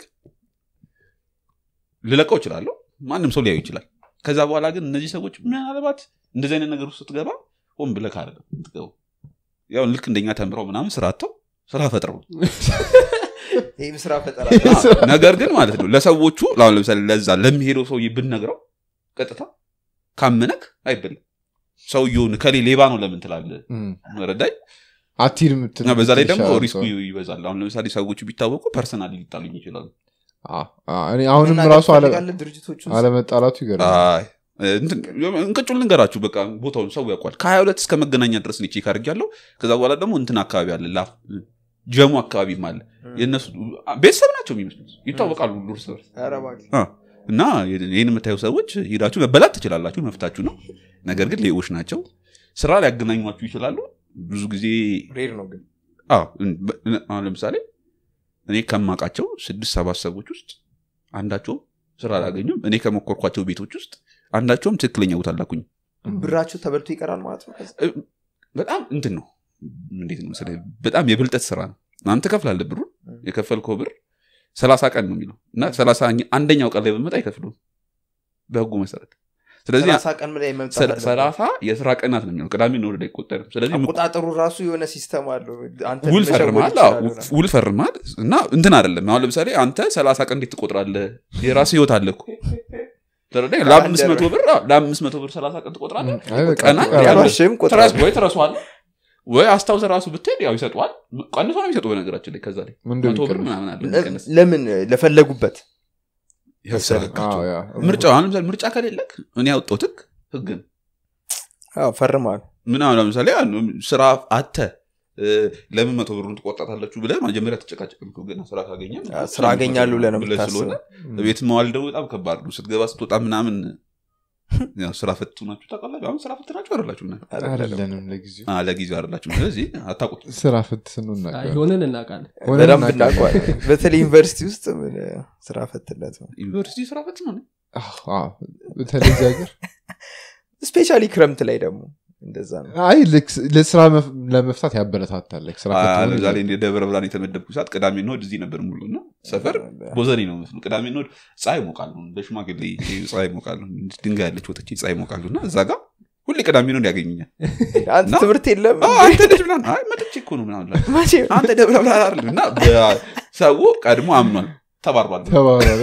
ልለቀው እችላለሁ ማንም ሰው ሊያዩ ይችላል ከዛ በኋላ ግን እነዚህ ሰዎች ምናልባት እንደዚህ አይነት ነገር ውስጥ ስትገባ ሆን ብለክ አይደለም የምትገባው ያው ልክ እንደኛ ተምረው ምናምን ስራ አጥተው ስራ ፈጥረው ይህም ስራ ፈጠራ ነገር ግን ማለት ነው ለሰዎቹ አሁን ለምሳሌ ለዛ ለሚሄደው ሰውዬ ብንነግረው ቀጥታ ካመነክ አይበልም ሰውየውን ከሌ ሌባ ነው ለምን ትላለህ ረዳይ አቲድ ምትል እና በዛ ላይ ደግሞ ይሻላል ሪስኩ ሰው። ይበዛል አሁን ለምሳሌ ሰዎቹ ቢታወቁ ፐርሰናሊ ሊጣሉኝ ይችላሉ አ- አ- እኔ አሁንም መናገር ራሱ አለ- ትፈልጋለህ ድርጅቶቹ ውስጥ? አለመጣላቱ ይገርማል አይ እንትን እንቅጩን ልንገራችሁ በቃ ቦታውን ሰው ያውቋል ከሀያ ሁለት እስከ መገናኛ ድረስ ነው ቼክ አድርጌያለሁ ከዛ በኋላ ደግሞ እንትን አካባቢ አለ ላፍ ጀሙ አካባቢም አለ የእነሱ ቤተሰብ ናቸው የሚመስሉት ይታወቃሉ ሁሉ እርስ በርስ ኧረ እባክህ። አ፣ እና ይህን የምታዩ ሰዎች ሄዳችሁ መበላት ትችላላችሁ መፍታችሁ ነው ነገር ግን ሌቦች ናቸው ስራ ሊያገናኟችሁ ይችላሉ ብዙ ጊዜ ሬር ነው ግን አዎ፣ እን- በ- እን- አሁን ለምሳሌ እኔ ከማውቃቸው ስድስት ሰባት ሰዎች ውስጥ አንዳቸውም ስራ አላገኙም እኔ ከሞከርኳቸው ቤቶች ውስጥ አንዳቸውም ትክክለኛ ቦታ አላኩኝ ብራቸው ተበልቶ ይቀራል ማለት ነው ከዛ? በጣም እንትን ነው እንዴት ነው መሰለህ በጣም የብልጠት ስራ ነው አንተ ከፍላለህ ብሩን የከፈልከው ብር ሰላሳ ቀን ነው የሚለው እና ሰላሳ አንደኛው ቀን ላይ በመጣ አይከፍሉም በህጉ መሰረት ስለዚህ ሰላሳ ቀን ላይ መምጣት ሰ- አለበት። ሰላሳ የስራ ቀናት ነው የሚለው ቅዳሜ ነው ወደ አይቆጠርም ስለዚህ አቆጣጠሩ ራሱ የሆነ ሲስተም አለው አንተ ውል መሸወድ ፈርማል ይችላሉ አዎ፣ ነው። ውል ፈርማል እና እንትን አይደለም አሁን ለምሳሌ አንተ ሰላሳ ቀን እንዴት ትቆጥራለህ የራሱ ህይወት አለ እኮ ተረዳኝ? ለአምስት መቶ ብር አዎ፣ ለአምስት መቶ ብር ሰላሳ ቀን ትቆጥራለህ አይ በቃ ቀናት ቁጠራ። ያለው- ዋሽም ቁጥር ትረስ- ወይ ትረሷዋለህ ወይ አስታውሰ ራሱ ብትሄድ ያው ይሰጠዋል ቀንሶ ነው የሚሰጡ በነገራችን ላይ ከዛ ላይ ምንድን መቶ ብር ይቀንስ? ምናምን አለ ለ- የሚቀንስ። ለምን ለፈለጉበት ያሰረካቸው። አዎ፣ ያ። ምርጫ አሁን ለምሳሌ ምርጫ ከሌለክ እኔ ያወጣሁት ህግ ህግ ነው አዎ፣ ፈርመዋል ምን አሁን ለምሳሌ አሁን ስራ አተ ለምን መቶ ብሩን ትቆጣታላችሁ ብለህ መጀመሪያ ተጨቃጨቅም እኮ ገና ስራ ካገኘ አዎ፣ ስራ አገኛለሁ ብለህ ነው ብለህ የምታስበው። ስለሆነ ቤት መዋል ደግሞ በጣም ከባድ ነው ስትገባ ስትወጣ ምናምን ያው ስራ ፈቱ ናችሁ ታውቃላችሁ አሁን ስራ ፈት ናችሁ አይደላችሁ እናንተ? አይደለንም ለጊዜው አ፣ ለጊዜው አይደላችሁ ስለዚህ አታውቁት ስራ ፍት አይ፣ ስንናገር ሆነን እናውቃለን ሆነን በደንብ እናውቃለን። እናውቀዋለን በተለይ ዩኒቨርሲቲ ውስጥ ምን ስራ ፈትነት ነው ዩኒቨርሲቲ ስራ ፈት ነው አዎ፣ አዎ። በተለይ እዚህ ሀገር ስፔሻሊ ክረምት ላይ ደግሞ እንደዛ ነው አይ ልክ ለስራ መፍ- ለመፍታት ያበረታታል like ስራ ፈት መሆን ለምሳሌ የለም። እንደ ደብረ ብርሃን የተመደብኩ ሰዓት ቅዳሜ እሑድ እዚህ ነበር ሙሉ እና ሰፈር ቦዘኔ ነው መስሉ ቅዳሜ እሑድ ፀሐይ ሞቃሉ በሽማግሌ ፀሐይ ሞቃሉ ድንጋይ ያለች ወጥቼ ፀሐይ ሞቃሉ እና እዛ ጋር ሁሌ ቅዳሜ ነው ያገኙኛል አንተ እና- ትምህርት የለም አ፣ አንተ ልጅ ምናምን አይ መጥቼ እኮ ነው ምናምን እላለሁ። መቼ አንተ ደብረ ብርሃን አይደለም እና ሰው ቀድሞ አምኗል ተባርሯል ተባባሪ።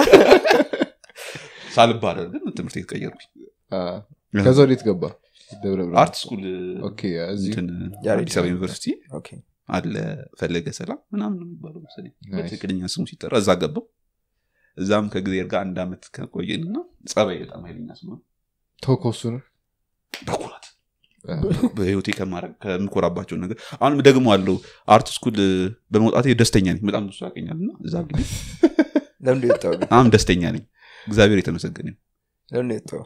ሳልባረር ግን ትምህርት ቤት ቀየርኩኝ አ፣ ከዛ ወዴት ገባ ደብረ ብርሃን አርት ስኩል ኦኬ እዚሁ እንትን ያሬድ አዲስ አበባ ዩኒቨርሲቲ ኦኬ አለ ፈለገ ሰላም ምናምን ነው የሚባለው መሰለኝ Nice. በትክክለኛ ስሙ ሲጠራ እዛ ገባው እዛም ከጊዜር ጋር አንድ አመት ከቆየን እና ጸባይ በጣም ኃይለኛ ስሙ ተኮሱ ነው በኩራት በህይወቴ ከማድረግ ከምኮራባቸው ነገር አሁንም ደግሞ አለው አርት ስኩል በመውጣቴ ደስተኛ ነኝ በጣም ብዙ ያገኛል እና እዛ እንግዲህ ለምንድ የወጣው ግን? በጣም ደስተኛ ነኝ እግዚአብሔር የተመሰገነ ይሁን። ለምንድ የወጣው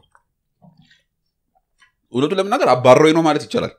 እውነቱ ለመናገር አባረኝ ነው ማለት ይቻላል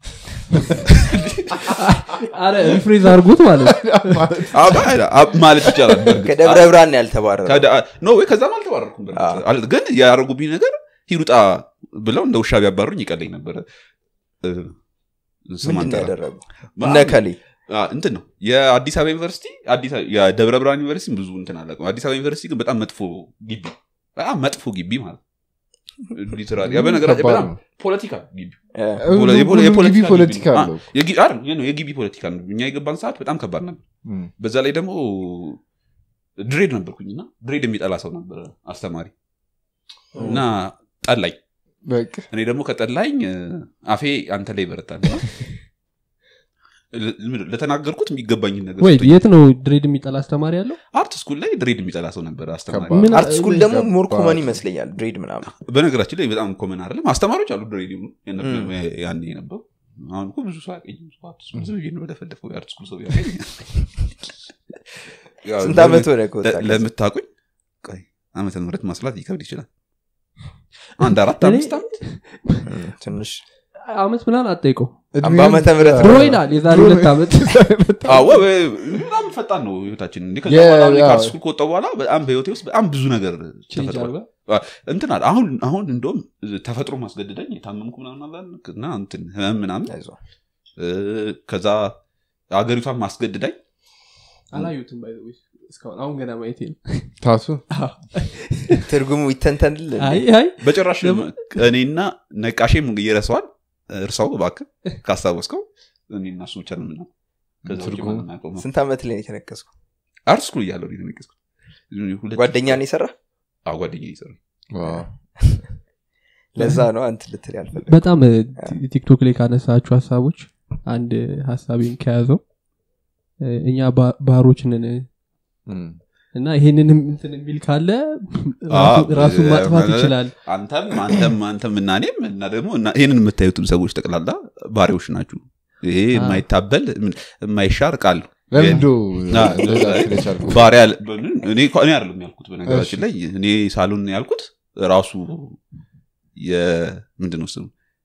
አረ ሪፍሬዝ አድርጉት ማለት ነው። አባ- አብ- ማለት ይቻላል በእርግጥ። ከደብረ ብርሃን ያልተባረረ ከዳ- ኖ ወይ ከዛም አልተባረርኩም በእርግጥ። አዎ። አል- ግን ያደረጉብኝ ነገር ሂሩጣ ብለው እንደ ውሻ ቢያባሩኝ ይቀለኝ ነበረ እ፣ ስም ምንድን ነው አንጠራም። ያደረጉ በጣም- እነ ከሌ አ፣ እንትን ነው የአዲስ አበባ ዩኒቨርሲቲ አዲስ አበባ- የደብረ ብርሃን ዩኒቨርሲቲ ብዙ እንትን አላውቅም አዲስ አበባ ዩኒቨርሲቲ ግን በጣም መጥፎ ግቢ በጣም መጥፎ ግቢ ማለት ሊትራሊ ያ በነገራችን ከባድ በጣም ነው። ፖለቲካ ግቢ እ፣ ፖለ- የፖለ- ሁሉም የፖለቲካ ግቢ ግቢ ፖለቲካ ነው። አለው አ፣ የጊ- አይደል፣ ይሄ ነው የግቢ ፖለቲካ ነው እኛ የገባን ሰዓት በጣም ከባድ ነበር እም። በዛ ላይ ደግሞ ድሬድ ነበርኩኝና ድሬድ የሚጠላ ሰው ነበረ አስተማሪ እና ጠላኝ በቃ እኔ ደግሞ ከጠላኝ እ፣ አፌ አንተ ላይ ይበረታል እና ለ- ለተናገርኩት የሚገባኝን ነገር ወይ ሰጥቶኝ። የት ነው ድሬድ የሚጠላ አስተማሪ ያለው አርት ስኩል ላይ ድሬድ የሚጠላ ሰው ነበረ አስተማሪ ከባድ። ምን- አርት ስኩል ደግሞ ሞር ከባድ። ኮመን ይመስለኛል ድሬድ ምናምን በነገራችን ላይ በጣም ኮመን አይደለም አስተማሪዎች አሉ ድሬድ የሆኑ የነበሩ እም። ያኔ የነበሩ አሁን እኮ ብዙ ሰው ያቀኝ አርት ስኩል ዝም ብዬ ነው ወደፈለፈው የአርት ስኩል ሰው ያገኝ ያው ስንት ዓመት ሆነ ከወጣ ለ- ለምታውቁኝ ቆይ ዓመተ ምህረት ማስላት ይከብድ ይችላል አንድ አራት እኔ- አምስት ዓመት እም፣ ትንሽ አመት ምናምን አጠይቀው እድሜውን- በዓመተ ምህረት ድሮ ይላል የዛሬ ሁለት ዓመት አዎ ወይ- በጣም ፈጣን ነው ህይወታችን እንዲህ ከዛ የ- በኋላ እኔ ያው- ከአርት ስኩል ከወጣሁ በኋላ በጣም በህይወቴ ውስጥ በጣም ብዙ ነገር ቼንጅ ተፈጥሯል አድርጓል። እንትን አለ አሁን አሁን እንደውም ተፈጥሮ ማስገድደኝ የታመምኩ ምናምን አለ እና እንትን ህመም ምናምን አይዞህ። እ፣ ከዛ አገሪቷን ማስገድዳኝ አላዩትም by the way እስካሁን አሁን ገና ማየት ነው ታቱ ትርጉሙ ይተንተንል አይ አይ በጭራሽ እኔና ነቃሼም ይረሰዋል እርሳው እባክህ ካስታወስከው እኔና እሱ ብቻ ነው የምናውቀው። ከዛ ውጭ ትርጉሙ? ማንም አያውቀውም። ስንት ዓመት ላይ ነው የተነቀስኩ አርት ስኩል እያለሁ ነው የተነቀስኩት። ሁለት- ጓደኛ ነው የሰራ አዎ፣ ጓደኛዬ ይሰራል። ዋው። ለዛ ነው አንት ልትል ያልፈለግ በጣም እ, ቲ- ቲክቶክ ላይ ካነሳችሁ ሀሳቦች አንድ ሀሳቤን ከያዘው እ, እኛ ባ- ባሮች ነን እም። እና ይሄንንም እንትን የሚል ካለ ራሱ- ራሱን ማጥፋት ይችላል አንተም አንተም አንተም እና እኔም እና ደግሞ እና ይህንን የምታዩትም ሰዎች ጠቅላላ ባሪዎች ናችሁ ይሄ የማይታበል ምን- የማይሻር ቃል ነው ለምንዶ አ፣ እንደዛ ስለቻልኩ ባሪያ እኔ እኮ- እኔ አይደለም ያልኩት በነገራችን ላይ እኔ ሳሉን ያልኩት ራሱ የምንድን ነው ስሙ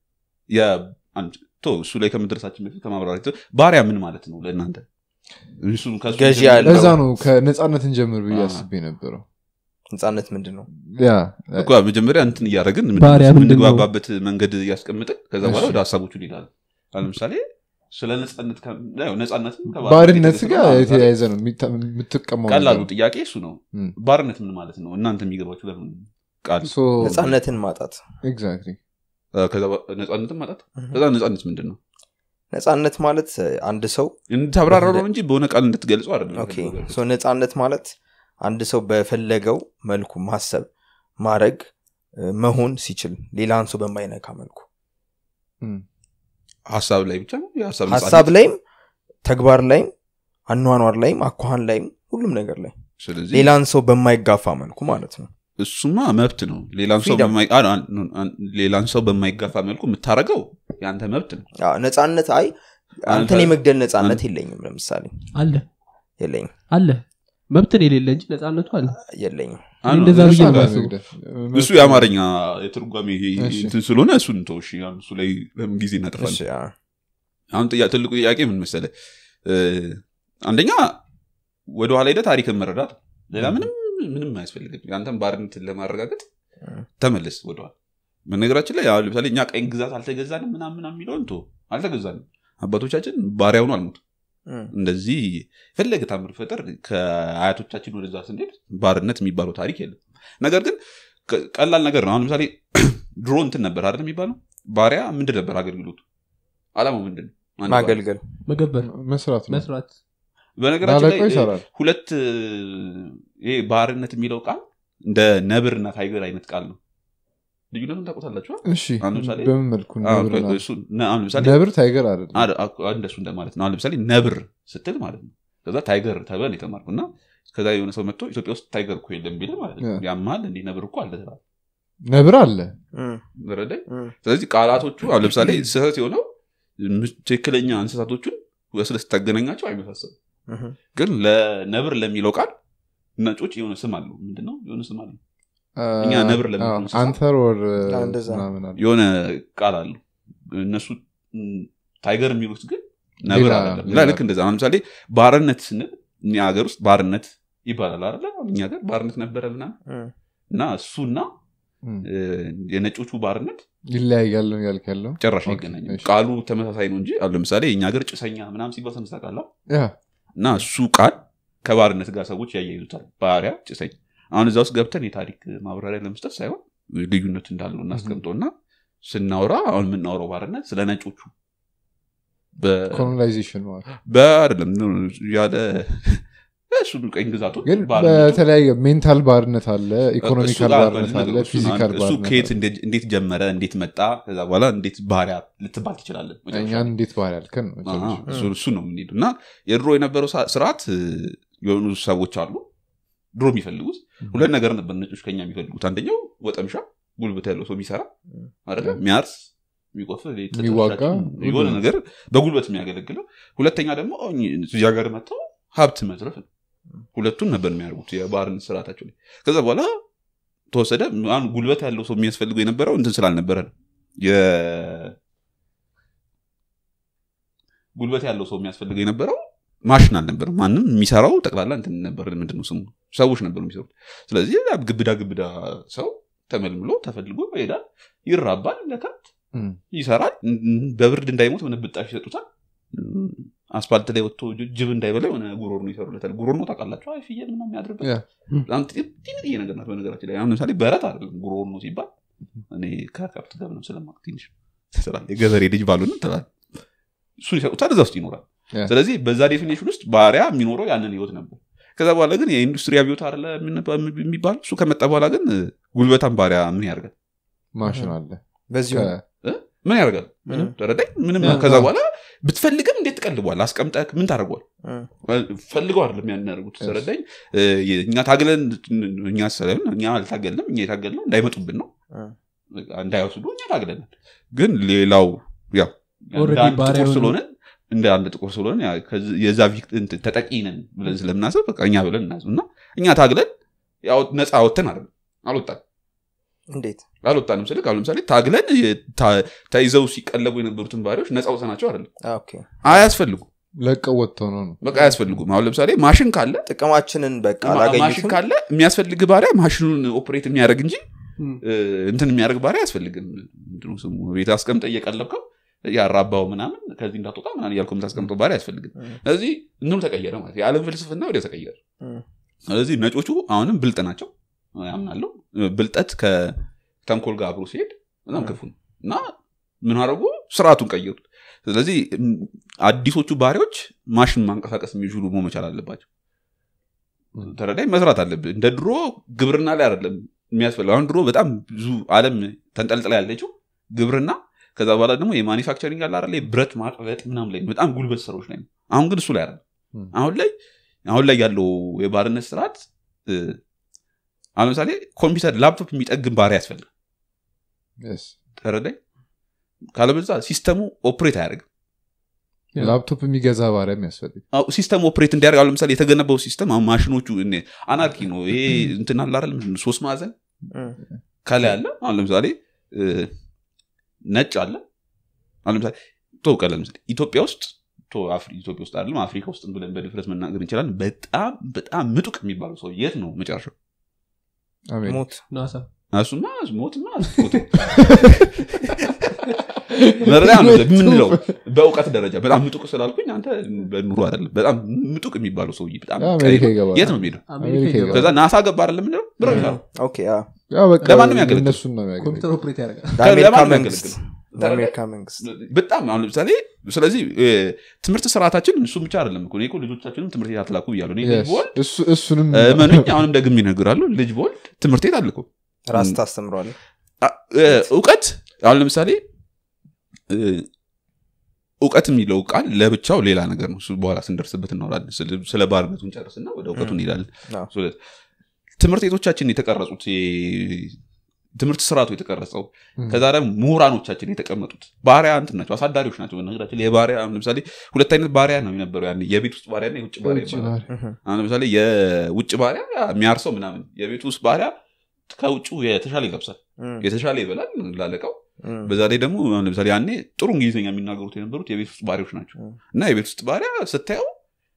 የአንድ- ቶ እሱ ላይ ከመድረሳችን በፊት ከማብራሪያ ባሪያ ምን ማለት ነው ለእናንተ እሱን ከእሱ ገዢ ጀምሮ- ያለው። ለዛ ነው ከነፃነትን ጀምር ብዬ አ። አስቤ ነበረው ነፃነት ምንድን ነው ያ እኮ መጀመሪያ እንትን እያደረግን ባሪያ ምንድን ነው? የምንግባባበት መንገድ እያስቀምጥን ከዛ በኋላ እሺ። ወደ ሀሳቦቹ እንሄዳለን አሁን ለምሳሌ ስለ ነጻነት ከ- ያው ነጻነትም ከባርነት ባርነት የተነሳ ጋር ነው። የተያያዘ ነው የሚታ- የምትቀማው ቀላሉ ነገር ነው። ጥያቄ እሱ ነው እም። ባርነት ምን ማለት ነው እናንተ የሚገባችሁ ለምን ቃል So, ነፃነትን ማጣት exactly. አ፣ ከዛ በ- ነጻነትን ማጣት እህ። ከዛ ነጻነት ምንድን ነው ነፃነት ማለት አንድ ሰው እንድታብራራው ነው እንጂ በሆነ ቃል እንድትገልጸው አይደለም ኦኬ ሶ ነፃነት ማለት አንድ ሰው በፈለገው መልኩ ማሰብ ማድረግ እ፣ መሆን ሲችል ሌላን ሰው በማይነካ መልኩ እም። ሀሳብ ላይ ብቻ ነው የሀሳብ ሀሳብ ነጻነት። ላይም ተግባር ላይም አኗኗር ላይም አኳኋን ላይም ሁሉም ነገር ላይ ስለዚህ ሌላን ሰው በማይጋፋ መልኩ ማለት ነው እሱማ መብት ነው ሌላን ሰው Freedom. በማይ- አ- አ- አ- ሌላን ሰው በማይጋፋ መልኩ የምታረገው የአንተ መብት ነው አዎ፣ ነፃነት አይ አንተን አንተ- የመግደል ነፃነት የለኝም ለምሳሌ አለ የለኝም አለ መብትን የሌለ እንጂ ነፃነቱ አለ የለኝም አዎ፣ እንደዛ ብዬ እሱ ነው ጋር- የማስበው። መግደል። እሱ የአማርኛ የትርጓሜ እሺ። እንትን ስለሆነ እሱን ተው እሺ አሁን እሱ ላይ ለምን ጊዜ እናጠፋለን እሺ፣ አዎ። አሁን ጥያ- ትልቁ ጥያቄ ምን መሰለ እ፣ አንደኛ ወደኋላ ሄደ ታሪክን መረዳት ሌላ ምንም ምንም አያስፈልግም የአንተን ባርነትን ለማረጋገጥ ተመለስ ወደኋላ በነገራችን ላይ አሁን ለምሳሌ እኛ ቀኝ ግዛት አልተገዛንም ምናምን ምናምን የሚለውን ቶ አልተገዛንም አባቶቻችን ባሪያውኑ አልሞት እም፣ እንደዚህ የፈለገ ታምር ፈጠር ከአያቶቻችን ወደዛ ስንሄድ ባርነት የሚባለው ታሪክ የለም ነገር ግን ቀ- ቀላል ነገር ነው አሁን ለምሳሌ ድሮ እንትን ነበር አይደል የሚባለው ባሪያ ምንድን ነበር አገልግሎቱ አላማው ምንድን ነው አንድ ባሪያ። ማገልገል መገበር መስራት ነው መስራት በነገራችን ላይ ላለቀው ይሰራል ሁለት ይሄ ባርነት የሚለው ቃል እንደ ነብር እና ታይገር አይነት ቃል ነው ልዩነቱን ታውቁታላችሁ እሺ አሁን ለምሳሌ በምን መልኩ ነብርና- አሁን ለምሳሌ ነብር ታይገር አይደለም አድ- አክ- እንደሱ እንደማለት ነው አሁን ለምሳሌ ነብር ስትል ማለት ነው ከዛ ታይገር ተበል የተማርኩ እና ከዛ የሆነ ሰው መጥቶ ኢትዮጵያ ውስጥ ታይገር እኮ የለም ቢል ማለት ነው ያ። ያማል እንዲህ ነብር እኮ አለ ትላለህ። ነብር አለ እም፣ ረዳኝ እም፣ ስለዚህ ቃላቶቹ አሁን ለምሳሌ ስህተት የሆነው ም- ትክክለኛ እንስሳቶቹን ወስደህ ስታገናኛቸው አይመሳሰሉም እም። ግን ለነብር ለሚለው ቃል ነጮች የሆነ ስም አለው ምንድነው የሆነ ስም አለው እኛ ነብር ለምን አዎ፣ እንስሳ? አንተር ወር አዎ፣ እንደዛ። ምናምን አለ የሆነ ቃል አለው እነሱ ም፣ ታይገር የሚሉት ግን ነብር ሌላ- አይደለም ሌላ። እና ልክ እንደዛ አሁን ለምሳሌ ባርነት ስንል እኛ ሀገር ውስጥ ባርነት ይባላል አይደለ አሁን እኛ ሀገር ባርነት ነበረ ምናምን እም። እና እሱና እም። እ፣ የነጮቹ ባርነት ይለያያል ነው ያልክ ያለው ጭራሽ ኦኬ፣ አይገናኝም እሺ። ቃሉ ተመሳሳይ ነው እንጂ አሁን ለምሳሌ የእኛ ሀገር ጭሰኛ ምናምን ሲባል ሰምተህ ታውቃለህ ያ እና እሱ ቃል ከባርነት ጋር ሰዎች ያያይዙታል ባሪያ ጭሰኝ አሁን እዛ ውስጥ ገብተን የታሪክ ማብራሪያ ለመስጠት ሳይሆን ልዩነት እንዳለው እናስቀምጠው እና ስናወራ አሁን የምናወራው ባርነት ስለ ነጮቹ በ- ኮሎናይዜሽን ማለት በአይደለም ያለ እሱ ቀኝ ግዛቱ ግን ባርነቱ በተለያየ ሜንታል ባርነት አለ እሱ ኢኮኖሚካል ጋር ባርነት በል- አለ እሱ ፊዚካል እሱ ባርነት ከየት አለ። እንደ- እንዴት ጀመረ እንዴት መጣ ከዛ በኋላ እንዴት ባሪያ ልትባል ትችላለን መጨረሻ እኛን ላይ። እንዴት ባህር ያልከን ነው አዎ፣ መጨረሻ። እሱ እሱ ነው የምንሄዱ እና የድሮ የነበረው ሳ- ስርዓት እ፣ የሆኑ ሰዎች አሉ ድሮ የሚፈልጉት ሁለት ነገር ነበር ነጮች ከኛ የሚፈልጉት አንደኛው ወጠምሻ ጉልበት ያለው ሰው የሚሰራ አይደለ የሚያርስ የሚቆፍር ይሄ ጥጥ የሚዋጋ፣ ሻጭ፣ የሆነ ነገር በጉልበት የሚያገለግለው ሁለተኛ ደግሞ እዚህ ሀገር መጥተው ሀብት መዝረፍ ነው ሁለቱን ነበር የሚያደርጉት የባህርን ስርዓታቸው ላይ ከዛ በኋላ ተወሰደ አሁን ጉልበት ያለው ሰው የሚያስፈልገው የነበረው እንትን ስላልነበረ ነው የ- ጉልበት ያለው ሰው የሚያስፈልገው የነበረው ማሽን አልነበረም ማንም የሚሰራው ጠቅላላ እንትን ነበር ምንድነው ስሙ ሰዎች ነበሩ የሚሰሩት ስለዚህ ያ ግብዳ ግብዳ ሰው ተመልምሎ ተፈልጎ ይሄዳል ይራባል ለከብት እም። ይሰራል እም፣ በብርድ እንዳይሞት የሆነ ብጣሽ ይሰጡታል እም፣ አስፋልት ላይ ወጥቶ ጅ- ጅብ እንዳይበላ የሆነ ጉሮር ነው ይሰሩለታል ጉሮር ነው ታውቃላችሁ አይ ፍየል ምናምን የሚያድርበት ያ። በጣም ጥ- ትንጥዬ ነገር ናት በነገራችን ላይ አሁን ለምሳሌ በረት አይደለም ጉሮር ነው ሲባል እኔ ከከብት ጋር ምንም ስለማውቅ ትንሽ ትላለህ። የገበሬ ልጅ ባሉን ትላል እሱን ይሰጡታል እዛ ውስጥ ይኖራል ያ። ስለዚህ በዛ ዴፊኔሽን ውስጥ ባሪያ የሚኖረው ያንን ህይወት ነበር ከዛ በኋላ ግን የኢንዱስትሪ አብዮት አለ የሚባል እሱ ከመጣ በኋላ ግን ጉልበታም ባሪያ ምን ያደርጋል ማሽን አለ በዚሁ ከ- ምን ያደርጋል ምንም። ተረዳኝ ምንም ያ። ከዛ በኋላ ብትፈልግም እንዴት ትቀልቧል አስቀምጠህ ምን ታደርጓል እም፣ ፈልገው አይደለም ያን ያደርጉት ተረዳኝ እ፣ እኛ ታግለን እኛ ሳይሆን እኛ አልታገልንም እኛ የታገልነው እንዳይመጡብን ነው እም፣ እንዳይወስዱ እኛ ታግለናል ግን ሌላው ያው እንደ Already አንድ ባሪያ ጥቁር የሆኑ- ስለሆነ እንደ አንድ ጥቁር ስለሆነ ያ ከዚ- የዛ ቪክት- እንትን ተጠቂ ነን ብለን ስለምናስብ በቃ እኛ ብለን እናዝ እና እኛ ታግለን ያው ነፃ ወተን አይደለም አልወጣን እንዴት አልወጣንም ስልክ አሁን ለምሳሌ ታግለን የ- ታ- ተይዘው ሲቀለቡ የነበሩትን ባሪያዎች ነፃ ወሰናቸው አይደለም አ፣ ኦኬ አያስፈልጉ ለቀው ወጥተው ነው ነው በቃ አያስፈልጉም አሁን ለምሳሌ ማሽን ካለ ጥቅማችንን በቃ ማ- ማሽን አላገኙትም ካለ የሚያስፈልግ ባሪያ ማሽኑን ኦፕሬት የሚያደርግ እንጂ እም። እ፣ እንትን የሚያደርግ ባሪያ አያስፈልግም ምንድን ነው ስሙ ቤት አስቀምጠ እየቀለብከው ያራባው ምናምን ከዚህ እንዳትወጣ ምናምን እያልኩ የምታስቀምጠው ባሪያ አያስፈልግም እም፣ ስለዚህ እንትኑ ተቀየረ ማለት የዓለም ፍልስፍና ወዲያ ተቀየረ እም፣ ስለዚህ ነጮቹ አሁንም ብልጥ ናቸው ያምናለሁ ብልጠት ከተንኮል ጋር አብሮ ሲሄድ በጣም ክፉ ነው እና ምን አደረጉ ስርዓቱን ቀየሩት ስለዚህ እም፣ አዲሶቹ ባሪያዎች ማሽን ማንቀሳቀስ የሚችሉ መሆን መቻል አለባቸው ተረዳኝ መስራት አለብህ እንደ ድሮ ግብርና ላይ አይደለም የሚያስፈልግ አሁን ድሮ በጣም ብዙ አለም ተንጠልጥላ ያለችው ግብርና ከዛ በኋላ ደግሞ የማኒፋክቸሪንግ አለ አይደለ ብረት ማቅለጥ ምናምን ላይ ነው። በጣም ጉልበት ስራዎች ላይ ነው አሁን ግን እሱ ላይ አይደለም ም። አሁን ላይ አሁን ላይ ያለው የባርነት ስርዓት እ፣ አሁን ለምሳሌ ኮምፒውተር ላፕቶፕ የሚጠግን ባሪያ ያስፈልግ Yes. ተረዳኝ ካለበዛ ሲስተሙ ኦፕሬት አያደርግም ላፕቶፕ የሚገዛ ባሪያ የሚያስፈልግ አዎ፣ ሲስተም ኦፕሬት እንዲያደርግ አሁን ለምሳሌ የተገነባው ሲስተም አሁን ማሽኖቹ እኔ አናርኪ ነው ይሄ እንትን አለ አይደል ምንድን ነው፣ ሶስት ማዕዘን እም፣ ከላይ አለ አሁን ለምሳሌ እ፣ ነጭ አለ አሁን ለምሳሌ ቶ ቀለ ለምሳሌ ኢትዮጵያ ውስጥ ቶ አፍሪ- ኢትዮጵያ ውስጥ አይደለም አፍሪካ ውስጥ ብለን በድፍረት መናገር እንችላለን በጣም በጣም ምጡቅ የሚባለው ሰው የት ነው መጨረሻው አሜን ሞት ናሳ እሱማ ሞትማ ሞት መረዳ ነው የምንለው በእውቀት ደረጃ በጣም ምጡቅ ስላልኩኝ አንተ በኑሮ አይደለም በጣም ምጡቅ የሚባለው ሰውዬ በጣም አሜሪካ ቀይ ነው። ይገባል የት ነው የሚሄደው አሜሪካ አሜሪካ ይገባል። ከዛ ናሳ ገባ አይደለም የምንለው ብር ይላል ኦኬ አ፣ ያው በቃ ለማንም ያገለግል። እነሱን ነው የሚያገለግል ኮምፒውተር ኦፕሬት ያደርጋል ለአሜሪካ ለማን መንግስት የሚያገለግል? ለአሜሪካ መንግስት በጣም አሁን ለምሳሌ ስለዚህ እ፣ ትምህርት ስርዓታችን እሱ ብቻ አይደለም እኮ እኔ እኮ ልጆቻችንም ትምህርት ቤት አትላኩ ብያለሁ እኔ ልጅ Yes. ቦልድ እሱ- እሱንም መኑኝ አሁንም ደግም ይነግራሉ ልጅ ቦልድ ትምህርት ቤት አልኩ ራስ ታስተምረዋል እውቀት አሁን ለምሳሌ እ፣ እውቀት የሚለው ቃል ለብቻው ሌላ ነገር ነው እሱ በኋላ ስንደርስበት እናወራለን ስለ- ስለ ባርነቱን ጨርስና ወደ እውቀቱ እንሄዳለን አዎ። ስለ- ትምህርት ቤቶቻችን የተቀረጹት የ- ትምህርት ስርዓቱ የተቀረጸው ም። ከዛ ደግሞ ምሁራኖቻችን የተቀመጡት ባሪያ እንትን ናቸው አሳዳሪዎች ናቸው በነገራችን ላይ የባሪያ አሁን ለምሳሌ ሁለት አይነት ባሪያ ነው የነበረው ያን የቤት ውስጥ ባሪያ እና የውጭ ባሪያ ውጭ ይባላል ባሪያ። እህ፣ አሁን ለምሳሌ የውጭ ባሪያ የሚያርሰው ምናምን የቤት ውስጥ ባሪያ ከውጭ የተሻለ ይለብሳል እም፣ የተሻለ ይበላል ላለቀው እም፣ በዛ ላይ ደግሞ አሁን ለምሳሌ ያኔ ጥሩ እንግሊዝኛ የሚናገሩት የነበሩት የቤት ውስጥ ባሪያዎች ናቸው እም፣ እና የቤት ውስጥ ባሪያ ስታየው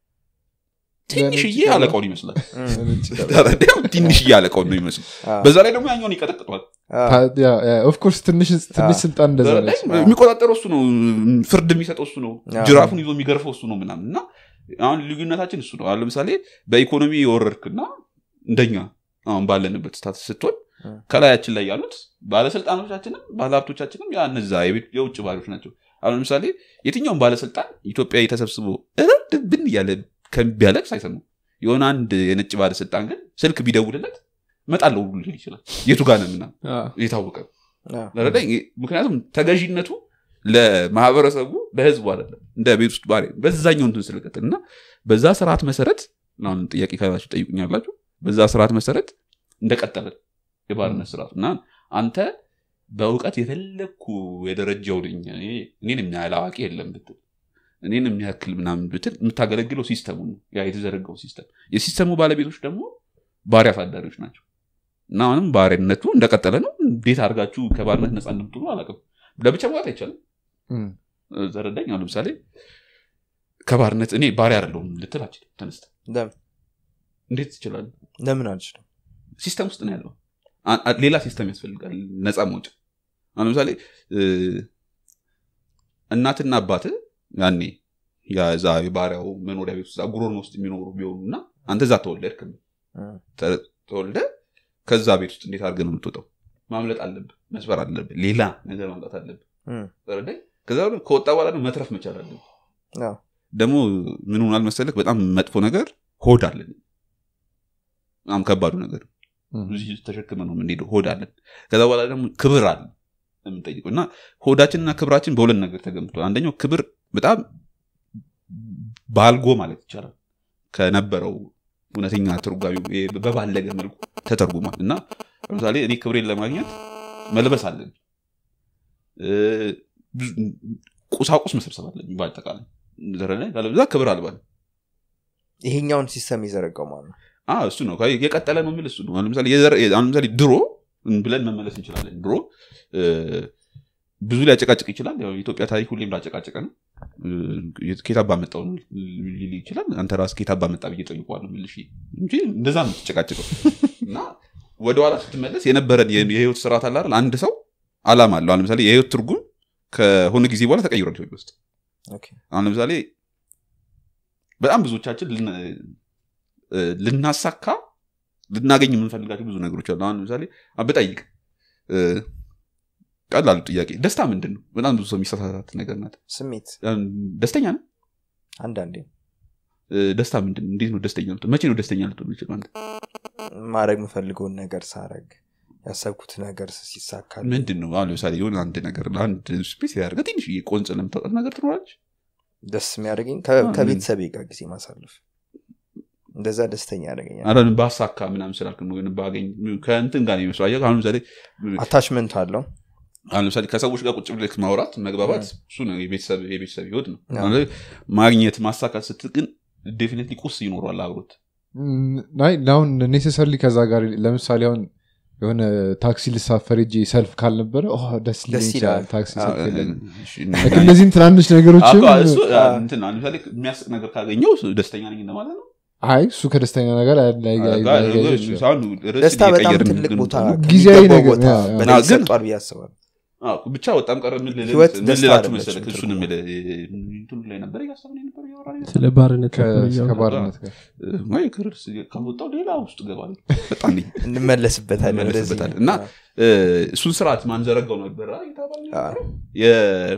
ትንሽዬ ለነጭ አለቃውን ይመስላል እም፣ ተረዳኸው? ትንሽዬ አለቃውን ነው ይመስል አ፣ በዛ ላይ ደግሞ ያኛውን ይቀጠቅጠዋል አ፣ ኦፍኮርስ ትንሽ ትንሽ ስልጣን እንደዛ ነች ተረዳኸኝ? የሚቆጣጠረው እሱ ነው ፍርድ የሚሰጠው እሱ ነው አዎ። ጅራፉን ይዞ የሚገርፈው እሱ ነው ምናምን እና አሁን ልዩነታችን እሱ ነው አሁን ለምሳሌ በኢኮኖሚ የወረድክና እንደኛ አሁን ባለንበት ስታትስ ስትሆን እ። ከላያችን ላይ ያሉት ባለስልጣኖቻችንም ባለሀብቶቻችንም ያ እነዛ የቤት- የውጭ ባሪዎች ናቸው አሁን ለምሳሌ የትኛውም ባለስልጣን ኢትዮጵያ ተሰብስቦ እረድ ብን እያለ ከቢያለቅስ አይሰማም የሆነ አንድ የነጭ ባለስልጣን ግን ስልክ ቢደውልለት መጣለው ሁሉ ሊል ይችላል የቱ ጋር ነው ምናምን አ፣ የታወቀ ነው። አ፣ ለረዳኝ ምክንያቱም ተገዥነቱ ለማህበረሰቡ ለህዝቡ አይደለም እንደ ቤት ውስጥ ባሪ በዛኛው እንትን ስለቀጥል እና በዛ ስርዓት መሰረት አሁን ጥያቄ ካላችሁ ጠይቁኛላችሁ በዛ ስርዓት መሰረት እንደቀጠለ የባርነት ስርዓቱ እና አንተ በእውቀት የፈለግኩ የደረጃው ነኝ እኔ- እኔን የሚያህል አዋቂ የለም ብትል እኔን የሚያክል ምናምን ብትል የምታገለግለው ሲስተሙ ነው ያ የተዘረጋው ሲስተም የሲስተሙ ባለቤቶች ደግሞ ባሪያ አሳዳሪዎች ናቸው እና አሁንም ባሪያነቱ እንደቀጠለ ነው እንዴት አድርጋችሁ ከባርነት ነፃ እንደምትሆኑ አላውቅም ለብቻ መውጣት አይቻልም እም። ዘረዳኝ አሁን ለምሳሌ ከባርነት እኔ ባሪያ አይደለሁም ልትል አችልም ተነስተ ለምን እንዴት ትችላለ ለምን አልችልም ሲስተም ውስጥ ነው ያለው አ- አ- ሌላ ሲስተም ያስፈልጋል ነፃ መውጫ አሁን ለምሳሌ እ፣ እናትና አባት ያኔ ያዛ የባሪያው መኖሪያ ቤት ውስጥ ጉሮሮ ውስጥ የሚኖሩ ቢሆኑ እና አንተ እዛ ተወለድክ እም፣ ተ- ተወልደ ከዛ ቤት ውስጥ እንዴት አድርገህ ነው የምትወጣው ማምለጥ አለብህ መስበር አለብህ ሌላ ነገር ማምጣት አለብህ እም፣ ተረዳኝ ከዛ በኋላ ከወጣ በኋላ ደግሞ መትረፍ መቻል አለብህ አዎ፣ ደግሞ ምን ሆናል መሰለህ በጣም መጥፎ ነገር ሆድ አለን በጣም ከባዱ ነገር እም። እዚህ ተሸክመ ነው የምንሄደው ሆድ አለን ከዛ በኋላ ደግሞ ክብር አለ የምንጠይቀው እና ሆዳችንና ክብራችን በሁለት ነገር ተገምቷል አንደኛው ክብር በጣም ባልጎ ማለት ይቻላል ከነበረው እውነተኛ ትርጓሚ በባለገ መልኩ ተተርጉሟል እና ለምሳሌ እኔ ክብሬን ለማግኘት መልበስ አለብኝ እ፣ ብዙ- ቁሳቁስ መሰብሰብ አለብኝ በአጠቃላይ ዘረላይ ካለበዛ ክብር አልባ ነኝ። ይሄኛውን ሲስተም የዘረጋው ማለት ነው አዎ፣ እሱ ነው ከ- የቀጠለ ነው የሚል እሱ ነው አሁን ለምሳሌ የዘር- አሁን ለምሳሌ ድሮ ብለን መመለስ እንችላለን ድሮ እ፣ ብዙ ሊያጨቃጭቅ ይችላል ያው የኢትዮጵያ ታሪክ ሁሌም ላጨቃጨቀ ነው እ፣ ኬታባ መጣው ነው ሊል ይችላል አንተ ራስ ኬታባ መጣ ብዬ ጠይቋል ምልሽ እንጂ እንደዛ ነው ተጨቃጭቀው እና ወደኋላ ስትመለስ የነበረን የ- የህይወት ስርዓት አለ አይደል አንድ ሰው አላማ አለው አሁን ለምሳሌ የህይወት ትርጉም ከሆነ ጊዜ በኋላ ተቀይሯል ኢትዮጵያ ውስጥ ኦኬ። አሁን ለምሳሌ በጣም ብዙዎቻችን ልን- እ፣ ልናሳካ ልናገኝ የምንፈልጋቸው ብዙ ነገሮች አሉ አሁን ለምሳሌ አበጣይቅ ቀላሉ ጥያቄ ደስታ ምንድን ነው በጣም ብዙ ሰው የሚሳሳታት ነገር ናት ስሜት አሁን ደስተኛ ነው አንዳንዴ ደስታ ምንድን ነው እንዴት ነው ደስተኛ ልትሆን መቼ ነው ደስተኛ ልትሆን ይችላል አንተ ማድረግ የምፈልገውን ነገር ሳረግ ያሰብኩት ነገር ሲሳካል ምንድን ነው አሁን ለምሳሌ የሆነ አንድ ነገር አንድ ስፔስ ያደርገ ትንሽ ቆንጽ ለምታውጣት ነገር ትኖራለች ደስ የሚያደርገኝ ከ- አዎ፣ ከቤተሰቤ ጋር ጊዜ ማሳለፍ እንደዛ ደስተኛ ያደርገኛል አሁን ባሳካ ምናምን ስላልክ ነው ወይም ባገኝ ከእንትን ጋር ነው የሚመስለው አየህ አሁን ለምሳሌ አታችመንት አለው አሁን ለምሳሌ ከሰዎች ጋር ቁጭ ብለህ ማውራት መግባባት እሱ ነው የቤተሰብ የቤተሰብ ህይወት ነው አዎ። አሁን ለምሳሌ ማግኘት ማሳካት ስትል ግን ዴፊኒትሊ ቁስ ይኖሯል አብሮት አይ አሁን ኔሴሰርሊ ከዛ ጋር ለምሳሌ አሁን የሆነ ታክሲ ልሳፈር እጅ ሰልፍ ካልነበረ ኦ፣ ደስ ሊለኝ ደስ ይችላል ይላል። ታክሲ አዎ፣ ሰልፍ የለም እሺ፣ Like እነዚህን ትናንሽ ነገሮችም አዎ፣ እሱ አ- እንትን አሁን ለምሳሌ የሚያስቅ ነገር ካገኘው እሱ ደስተኛ ነኝ እንደማለት ነው አይ እሱ ከደስተኛ ነገር አይ- ላይ- ላይ- ላይ- ላይ- ይችላል። አሁን ርዕስ ደስታ በጣም እየቀየርን ትልቅ ግን ቦታ ጊዜያዊ ከሚገባው ነገር፣ ቦታ ያ፣ ያ። በላይ አዎ፣ ግን- ይሰጧል ብዬ አስባለሁ አዎ፣ ብቻ በጣም ቀረ ምን ልል- ህይወት ምን ደስታ ልላችሁ አይደለችም መሰለህ እሱን ትርጉሙ። የምልህ እንትኑ ላይ ነበር እያሰብን የነበር እያወራን የነበር። ስለ ባርነት ከ- ነበር እያወራን። ከባርነት ጋር ወይ ክርስ ካወጣው ሌላ ውስጥ ገባል በጣም ነኝ እንመለስበታለን እንደዚህ እንመለስበታለን። እና አዎ። እ፣ እሱን ስርዓት ማንዘረጋው ነበር አ- የተባለ አዎ። ነበረው። የ-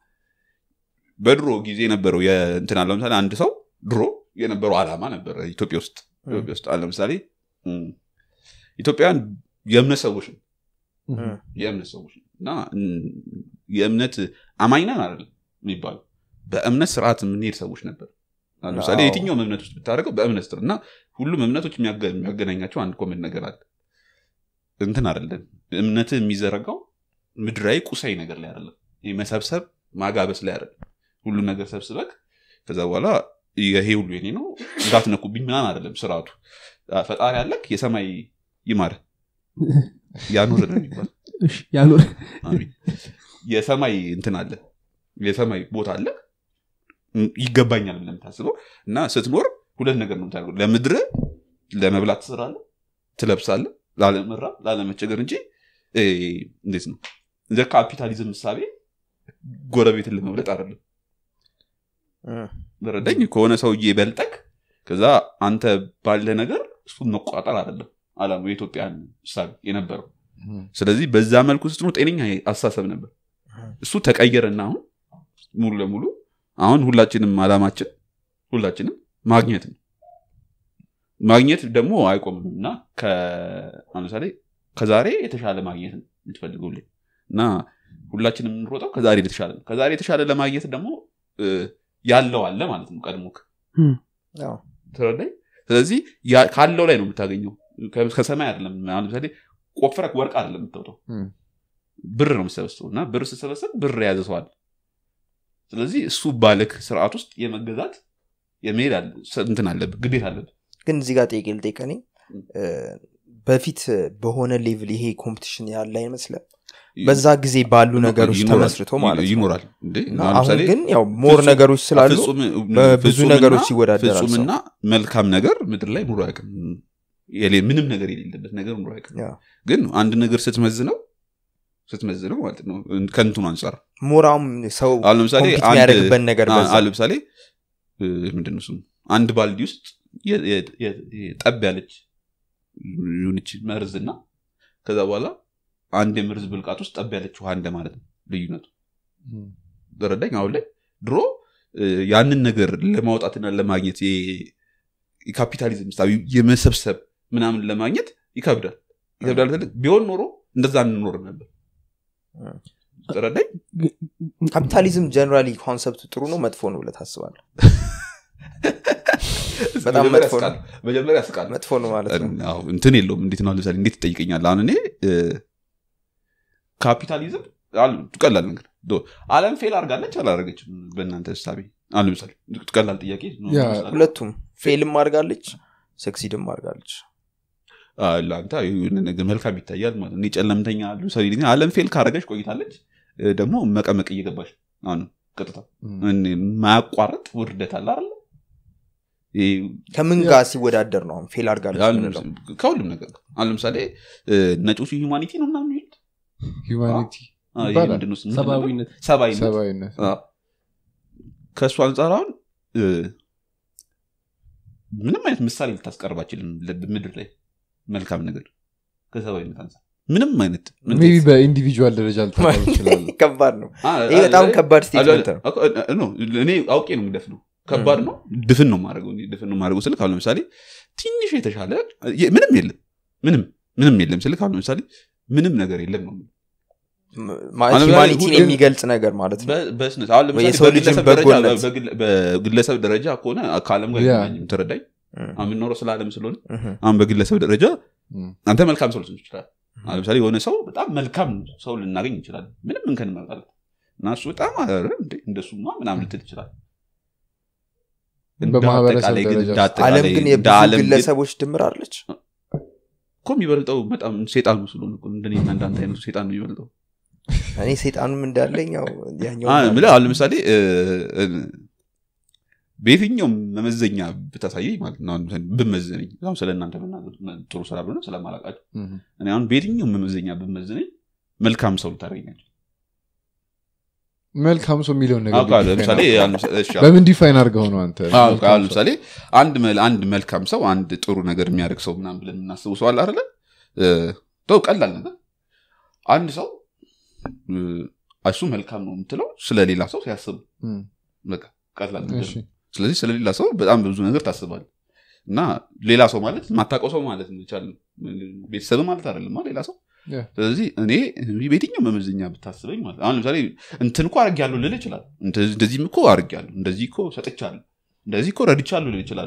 በድሮ ጊዜ የነበረው የእንትን አለ ለምሳሌ አንድ ሰው ድሮ የነበረው አላማ ነበረ ኢትዮጵያ ውስጥ ም። ኢትዮጵያ ውስጥ አለ ለምሳሌ እም፣ ኢትዮጵያውያን የእምነት ሰዎች ነው እም፣ የእምነት ሰዎች ነው እና እም፣ የእምነት አማኝ ነን አይደለም የሚባለው በእምነት ስርዓት የምንሄድ ሰዎች ነበር አሁን ለምሳሌ አዎ። የትኛውም እምነት ውስጥ ብታደርገው በእምነት ስር እና ሁሉም እምነቶች የሚያገ- የሚያገናኛቸው አንድ ኮመን ነገር አለ እንትን አይደለም እምነት የሚዘረጋው ምድራዊ ቁሳዊ ነገር ላይ አይደለም ይህ መሰብሰብ ማጋበስ ላይ አይደለም ሁሉን ነገር ሰብስበክ ከዛ በኋላ ይሄ ሁሉ የኔ ነው እንዳትነኩብኝ ምናምን አይደለም ስርዓቱ አ፣ ፈጣሪ አለክ የሰማይ ይማረ ያኖር ነው የሚባል እሺ፣ ያኖር አሜን የሰማይ እንትን አለ የሰማይ ቦታ አለ ም፣ ይገባኛል ብለህ የምታስበው እና ስትኖር ሁለት ነገር ነው የምታደርገው ለምድር ለመብላት ትሰራለህ ትለብሳለህ ላለመራብ ላለመቸገር እንጂ እ፣ እንዴት ነው እንደ ካፒታሊዝም ምሳሌ ጎረቤትን ለመብለጥ አይደለም እም፣ ረዳኝ ከሆነ ሰውዬ በልጠክ ከዛ አንተ ባለ ነገር እሱን መቆጣጠር አይደለም አላማው የኢትዮጵያን ምሳሌ የነበረው ስለዚህ በዛ መልኩ ውስጥ ነው ጤነኛ አስተሳሰብ ነበር እሱ ተቀየረና አሁን ሙሉ ለሙሉ አሁን ሁላችንም አላማችን ሁላችንም ማግኘት ነው ማግኘት ደግሞ አይቆምም እና ከ- አሁን ለምሳሌ ከዛሬ የተሻለ ማግኘት ነው የምትፈልገውልኝ እና ሁላችንም የምንሮጠው ከዛሬ የተሻለ ነው ከዛሬ የተሻለ ለማግኘት ደግሞ እ፣ ያለው አለ ማለት ነው ቀድሞክ አዎ። ትረዳኝ ስለዚህ ያ- ካለው ላይ ነው የምታገኘው ከ- ከሰማይ አይደለም አሁን ለምሳሌ ቆፍረክ ወርቅ አይደለም የምታወጣው እም። ብር ነው የምሰበስበው እና ብር ስሰበሰብ ብር የያዘ ሰው አለ ስለዚህ እሱ ባለክ ስርዓት ውስጥ የመገዛት የመሄድ አለ እንትን አለብህ ግዴታ አለብህ ግን እዚህ ጋር ጠይቄ ልጠይቅ እኔ እ፣ በፊት በሆነ ሌቭል ይሄ ኮምፒቲሽን ያለ አይመስልም በዛ ጊዜ ባሉ ነገሮች ይኖራል፣ ተመስርቶ ማለት ነው ይኖራል እንዴ እና አሁን አሁን ለምሳሌ ግን ያው ሞር ፍጹም- ነገሮች ስላሉ ፍጹም- በብዙ ፍጹምና- ነገሮች ይወዳደራል ሰው። ፍጹምና መልካም ነገር ምድር ላይ ኑሮ አያውቅም የሌ- ምንም ነገር የሌለበት ነገር ኑሮ አያውቅም ያው ግን አንድ ነገር ስትመዝነው ስትመዝነው ማለት ነው ከንትኑ አንጻር ሞራም ሰው አሁን ለምሳሌ ኮምፒት አንድ- የሚያደርግበት ነገር አ- በዛ አሁን ለምሳሌ እ፣ ምንድን ነው ስሙ አንድ ባልዲ ውስጥ የ- የ- የ- የ- ጠብ ያለች ዩኒች መርዝ እና ከዛ በኋላ አንድ የመርዝ ብልቃት ውስጥ ጠብ ያለች ውሃ እንደማለት ነው ልዩነቱ ተረዳኝ አሁን ላይ ድሮ እ፣ ያንን ነገር ለማውጣትና ለማግኘት የ- የካፒታሊዝም ምሳሌ የመሰብሰብ ምናምን ለማግኘት ይከብዳል ይከብዳል ስልህ ቢሆን ኖሮ እንደዛ እንኖርም ነበር እ። ተረዳኝ ካፒታሊዝም ጀነራሊ ኮንሰፕቱ ጥሩ ነው መጥፎ ነው ብለህ ታስባለህ በጣም መጀመሪያ መጥፎ ነው። ያስቃል። መጀመሪያ ያስቃል መጥፎ ነው ማለት ነው አዎ፣ እንትን የለውም እንዴት ነው ለምሳሌ እንዴት ትጠይቀኛል አሁን እኔ እ፣ ካፒታሊዝም አሉ ቀላል ነገር ዶ- አለም ፌል አድርጋለች አላደረገችም በእናንተ እሳቤ አሁን ለምሳሌ ቀላል ጥያቄ ነው ያ፣ ይመስላል። ሁለቱም ፌልም አድርጋለች ሰክሲድም አድርጋለች አ፣ ለአንተ የሆነ ነገር መልካም ይታያል ማለት ነው። እኔ ጨለምተኛ ሰው ነኝ። አለም ፌል ካደረገች ቆይታለች እ፣ ደግሞ መቀመቅ እየገባች አሁን ቀጥታ እኔ የማያቋርጥ ውርደት አለ አይደለ ይሄ ከምን ጋር ሲወዳደር ነው አሁን ፌል አድርጋለች አሁን ምንለው? ከሁሉም ነገር ጋር። አሁን ለምሳሌ እ፣ ነጮቹ ሂውማኒቲ ነው ምናምን የሚሉት ሂውማኒቲ አ፣ ይሄ ይባላል። ምንድን ነው ስሙ? ሰብአዊነት ሰብአዊነት ሰብአዊነት አ፣ ከእሱ አንጻር አሁን እ፣ ምንም አይነት ምሳሌ ልታስቀርባችልም ምድር ላይ መልካም ነገር ከሰብአዊነት አንጻር ምንም አይነት ምን- ሜቢ በኢንዲቪጁዋል ደረጃ ልታቀርብ ይችላል ከባድ ነው አ፣ ይሄ በጣም አ- ከባድ አለ- ስቴትመንት ነው እኮ፣ እ- ነው እኔ አውቄ ነው የምደፍነው ከባድ ነው ድፍን ነው ማድረገው ድፍን ነው ማድረገው ስልክ አሁን ለምሳሌ ትንሽ የተሻለ የ- ምንም የለም ምንም ምንም የለም ስልክ አሁን ለምሳሌ ምንም ነገር የለም ነው አሁን ሂማኒቲን ሁሉ- የሚገልጽ ነገር ማለት ነው በ- በስነ አሁን ለምሳሌ የሰው ልጅን በግለሰብ ደረጃ በጎነት። በግለ- በግለሰብ ደረጃ ከሆነ ከአለም ጋር ያ። አይገናኝም ትረዳኝ እም፣ አሁን የምንኖረው ስለ አለም ስለሆነ እም፣ አሁን በግለሰብ ደረጃ እም። አንተ መልካም ሰው ልትሆን ይችላል አሁን ለምሳሌ የሆነ ሰው በጣም መልካም ሰው ልናገኝ እንችላለን ምንም እንከን እንመጣለን እና እሱ በጣም ኧረ እንዴ እንደሱማ ምናምን ልትል ይችላል እንደ በማህበረሰብ አጠቃላይ ግን ደረጃ እንደ አጠቃላይ አለም ግን እንደ የብዙ ዓለም ግን ግለሰቦች ድምር አለች እኮ የሚበልጠው በጣም ሴጣኑ ስለሆነ እኮ እንደኔና እንዳንተ አይነቱ ሴጣን ነው የሚበልጠው እኔ ሰይጣኑም እንዳለኝ ያው ያኛው አ- የምልህ አሁን ለምሳሌ እ፣ እ፣ በየትኛውም መመዘኛ ብታሳየኝ ማለት ነው አሁን ለምሳሌ ብመዝነኝ አሁን ስለ እናንተ መናገር ጥሩ ስላልሆነ ስለማላውቃቸው እም። እኔ አሁን በየትኛውም መመዘኛ ብመዝነኝ መልካም ሰው ልታደርገኛቸው መልካም ሰው የሚለውን ነገር አውቃለሁ define ለምሳሌ አድርገው። አሁን ለምሳሌ- እሺ፣ አሁን- በምን ዲፋይን አድርገው ነው አንተ አዎ፣ መልካም አሁን ሰው? ለምሳሌ አንድ መል- አንድ መልካም ሰው አንድ ጥሩ ነገር የሚያደርግ ሰው ምናምን ብለን የምናስበው ሰው አለ አይደለ እ፣ ተው ቀላል ነገር አንድ ሰው እ፣ እሱ መልካም ነው የምትለው ስለሌላ ሰው ሲያስብ እም። በቃ ቀላል ነገር እሺ። ነው። ስለዚህ ስለሌላ ሰው በጣም ብዙ ነገር ታስባል እና ሌላ ሰው ማለት ማታውቀው ሰው ማለት ይቻል ቤተሰብ ማለት አይደለም ሌላ ሰው Yeah. ስለዚህ እኔ በየትኛው መመዘኛ ብታስበኝ ማለት አሁን ለምሳሌ እንትን እኮ አርግ ልል ይችላል እንደዚህም እኮ አርግ እንደዚህ እኮ ሰጥቻለሁ እንደዚህ እኮ ረድቻለሁ ልል ይችላል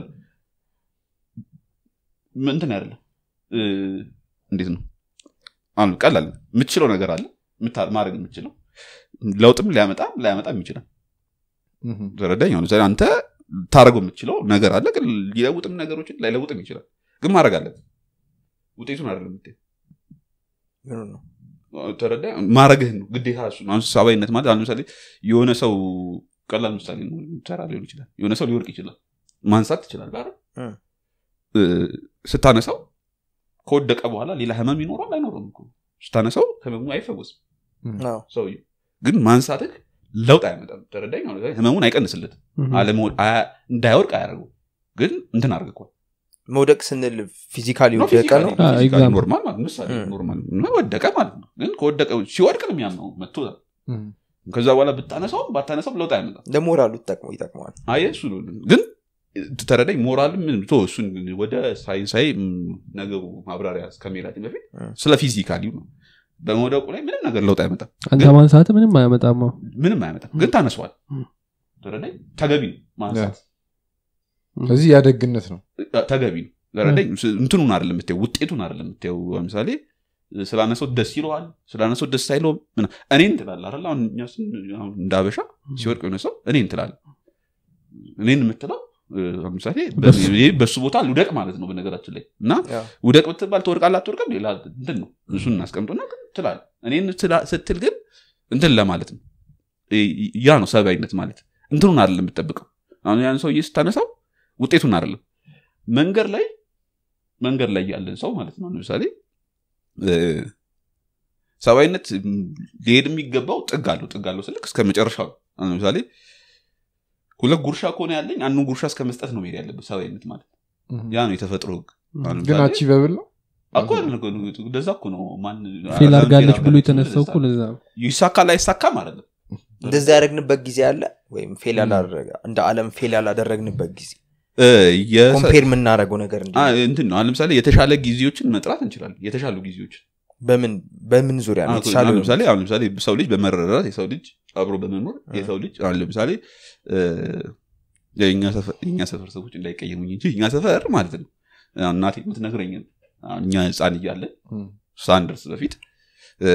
እንትን አይደለም እ፣ እንዴት ነው አሁን ቀላል ነው። የምትችለው ነገር አለ የምታ- ማድረግ የምትችለው ለውጥም ሊያመጣም ላያመጣም ይችላል እም። ተረዳኝ አሁን ለምሳሌ አንተ ታደረገው የምትችለው ነገር አለ ግን ሊለውጥም ነገሮችን ላይለውጥም ይችላል ግን ማድረግ አለብህ ውጤቱን አይደለም የምታየው ምኑ ነው ተረዳ ማድረግህን ነው ግዴታ እሱ ነው። አሁን ሰብአዊነት ማለት አሁን ለምሳሌ የሆነ ሰው ቀላል ምሳሌ ነው ተራ ሊሆን ይችላል የሆነ ሰው ሊወርቅ ይችላል ማንሳት ትችላለህ አይደል እ። እ፣ ስታነሳው ከወደቀ በኋላ ሌላ ህመም ይኖራል አይኖርም እኮ ስታነሳው ህመሙ አይፈወስም አዎ። ሰውዬው ግን ማንሳትህ ለውጥ አያመጣም ተረዳኝ አሁን ለምሳሌ ህመሙን አይቀንስለትም አለመወ- አያ- እንዳይወድቅ አያደርገው ግን እንትን አድርገው መውደቅ ስንል ፊዚካሊ ወደቀ ነው አ፣ example. ኖርማል ማለት ነው። ምሳሌ እ። ኖርማል እና ወደቀ ማለት ነው ግን ከወደቀ ሲወድቅ ነው የሚያምነው መቶ እም። ከዛ በኋላ ብታነሳው ባታነሳው ለውጥ አይመጣም ለሞራሉ ጠቅሞ ይጠቅመዋል አየ እሱ ነው ግን ተረዳኝ ሞራል ምን ቶ እሱን ወደ ሳይንሳዊ ም፣ ነገሩ ማብራሪያ እስከሚላችን በፊት እ። ስለ ፊዚካሊ ነው በመውደቁ ላይ ምንም ነገር ለውጥ አይመጣም አንተ ማንሳት ምንም አያመጣም አዎ። ምንም አይመጣም ግን ታነሷል እ። ተረዳኝ ተገቢ ነው ማንሳት ስለዚህ ያደግነት ነው ተገቢ ነው ተረዳኝ ስ- እንትኑን አይደለም የምታየው ውጤቱን አይደለም የምታየው ለምሳሌ ስላነሰው ደስ ይለዋል ስላነሰው ደስ አይለውም ምና- እኔን ትላለህ አይደል አሁን እኛ ስን- አሁን እንደ አበሻ ሲወድቅ የሆነ ሰው እኔን ትላለህ እኔን የምትለው እ፣ ለምሳሌ በሱ- በ- በሱ ቦታ ልውደቅ ማለት ነው በነገራችን ላይ እና ያው ውደቅ ብትባል ትወድቃለህ አትወድቅም ሌላ እንትን ነው እሱን እናስቀምጦና ግን ትላለህ እኔን ትላ- ስትል ግን እንትን ለማለት ነው እ- ያ ነው ሰብአዊነት ማለት እንትኑን አይደለም የምትጠብቀው አሁን ያን ሰውዬ ስታነሳው ውጤቱን አይደለም መንገድ ላይ መንገድ ላይ ያለን ሰው ማለት ነው ለምሳሌ እ፣ ሰብአዊነት ም፣ ሊሄድ የሚገባው ጥግ አለው ጥግ አለው ስልክ እስከ መጨረሻው ነው። አሁን ለምሳሌ ሁለት ጉርሻ ከሆነ ያለኝ አንዱን ጉርሻ እስከ መስጠት ነው መሄድ ያለበት ሰብአዊነት ማለት እም። ያ ነው የተፈጥሮ ህግ አሁን ግን ለምሳሌ- አቺቨብል ነው እኮ እንደዛ እኮ ነው ማን ፌል አለም አድርጋለች ፌል ብሎ አድርጋለች የተነሳው እኮ ብሎ ለዛ ነው ይሳካል አይሳካም አይደለም እንደዛ ያደረግንበት ጊዜ አለ ወይም ፌል ያላደረገ እንደ አለም ፌል ያላደረግንበት ጊዜ እ፣ የሰ- ኮምፔር የምናደረገው ነገር እንዲ አ፣ እንትን ነው አሁን ለምሳሌ የተሻለ ጊዜዎችን መጥራት እንችላለን የተሻሉ ጊዜዎች በምን በምን ዙሪያ ነው አሁን የተሻለ ለምሳሌ አሁን ለምሳሌ ሰው ልጅ በመረዳት የሰው ልጅ አብሮ በመኖር የሰው ልጅ አሁን ለምሳሌ እ፣ የእኛ ሰፈር- የእኛ ሰፈር ሰዎች እንዳይቀየሙኝ እንጂ እኛ ሰፈር ማለት ነው አሁን እናቴ የምትነግረኝ አሁን እኛ ህፃን እያለን እም፣ ሳንደርስ በፊት እ፣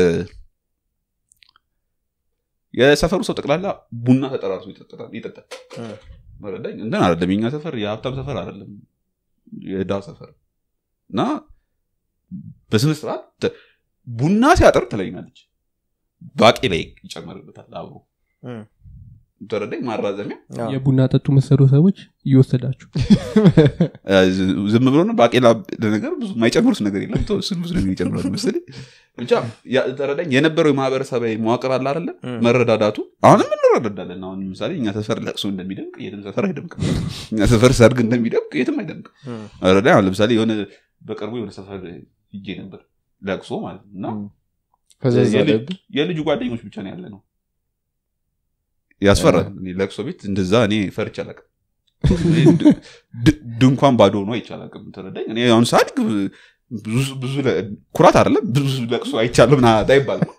የሰፈሩ ሰው ጠቅላላ ቡና ተጠራርቶ ይጠጣል ይጠጣል። እም። መረዳኝ እንትን አይደለም የኛ ሰፈር የሀብታም ሰፈር አይደለም የዳ ሰፈር እና በስነ ስርዓት ተ- ቡና ሲያጠር ትለኛለች ባቄ ላይ ይጨመርበታል አብሮ እም። ተረዳኝ ማራዘሚያ አዎ። የቡና ጠጡ መሰሉ ሰዎች እየወሰዳችሁ እ፣ ዝ- ዝም ብሎ ነው ባቄላ ለነገር ብዙ የማይጨምሩት ነገር የለም ተው፣ እሱን ብዙ ነገር ይጨምራሉ መሰለኝ ብቻ ያ- ተረዳኝ የነበረው የማህበረሰባዊ መዋቅር አለ አይደለ እም። መረዳዳቱ አሁንም እንረዳዳለን አሁን ለምሳሌ እኛ ሰፈር ለቅሶ እንደሚደምቅ የትም ሰፈር አይደምቅም እኛ ሰፈር ሰርግ እንደሚደምቅ የትም አይደምቅም እም። ረዳ አሁን ለምሳሌ የሆነ በቅርቡ የሆነ ሰፈር ሂጄ ነበር ለቅሶ ማለት ነው እና እም። ፈዘዝ የልጅ- አለብህ? የልጁ ጓደኞች ብቻ ነው ያለ ነው ያስፈራል እኔ ለቅሶ ቤት እንደዛ እኔ ፈርቼ አላውቅም እኔ ድ- ድ- ድንኳን ባዶ ሆኖ አይቼ አላውቅም ተረዳኝ እኔ አሁን ሳድግ ብዙ ብዙ ለ- ኩራት አይደለም ብዙ ለቅሶ አይቻለሁ ምናምን አይባልም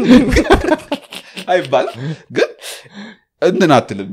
አይባልም ግን እንትን አትልም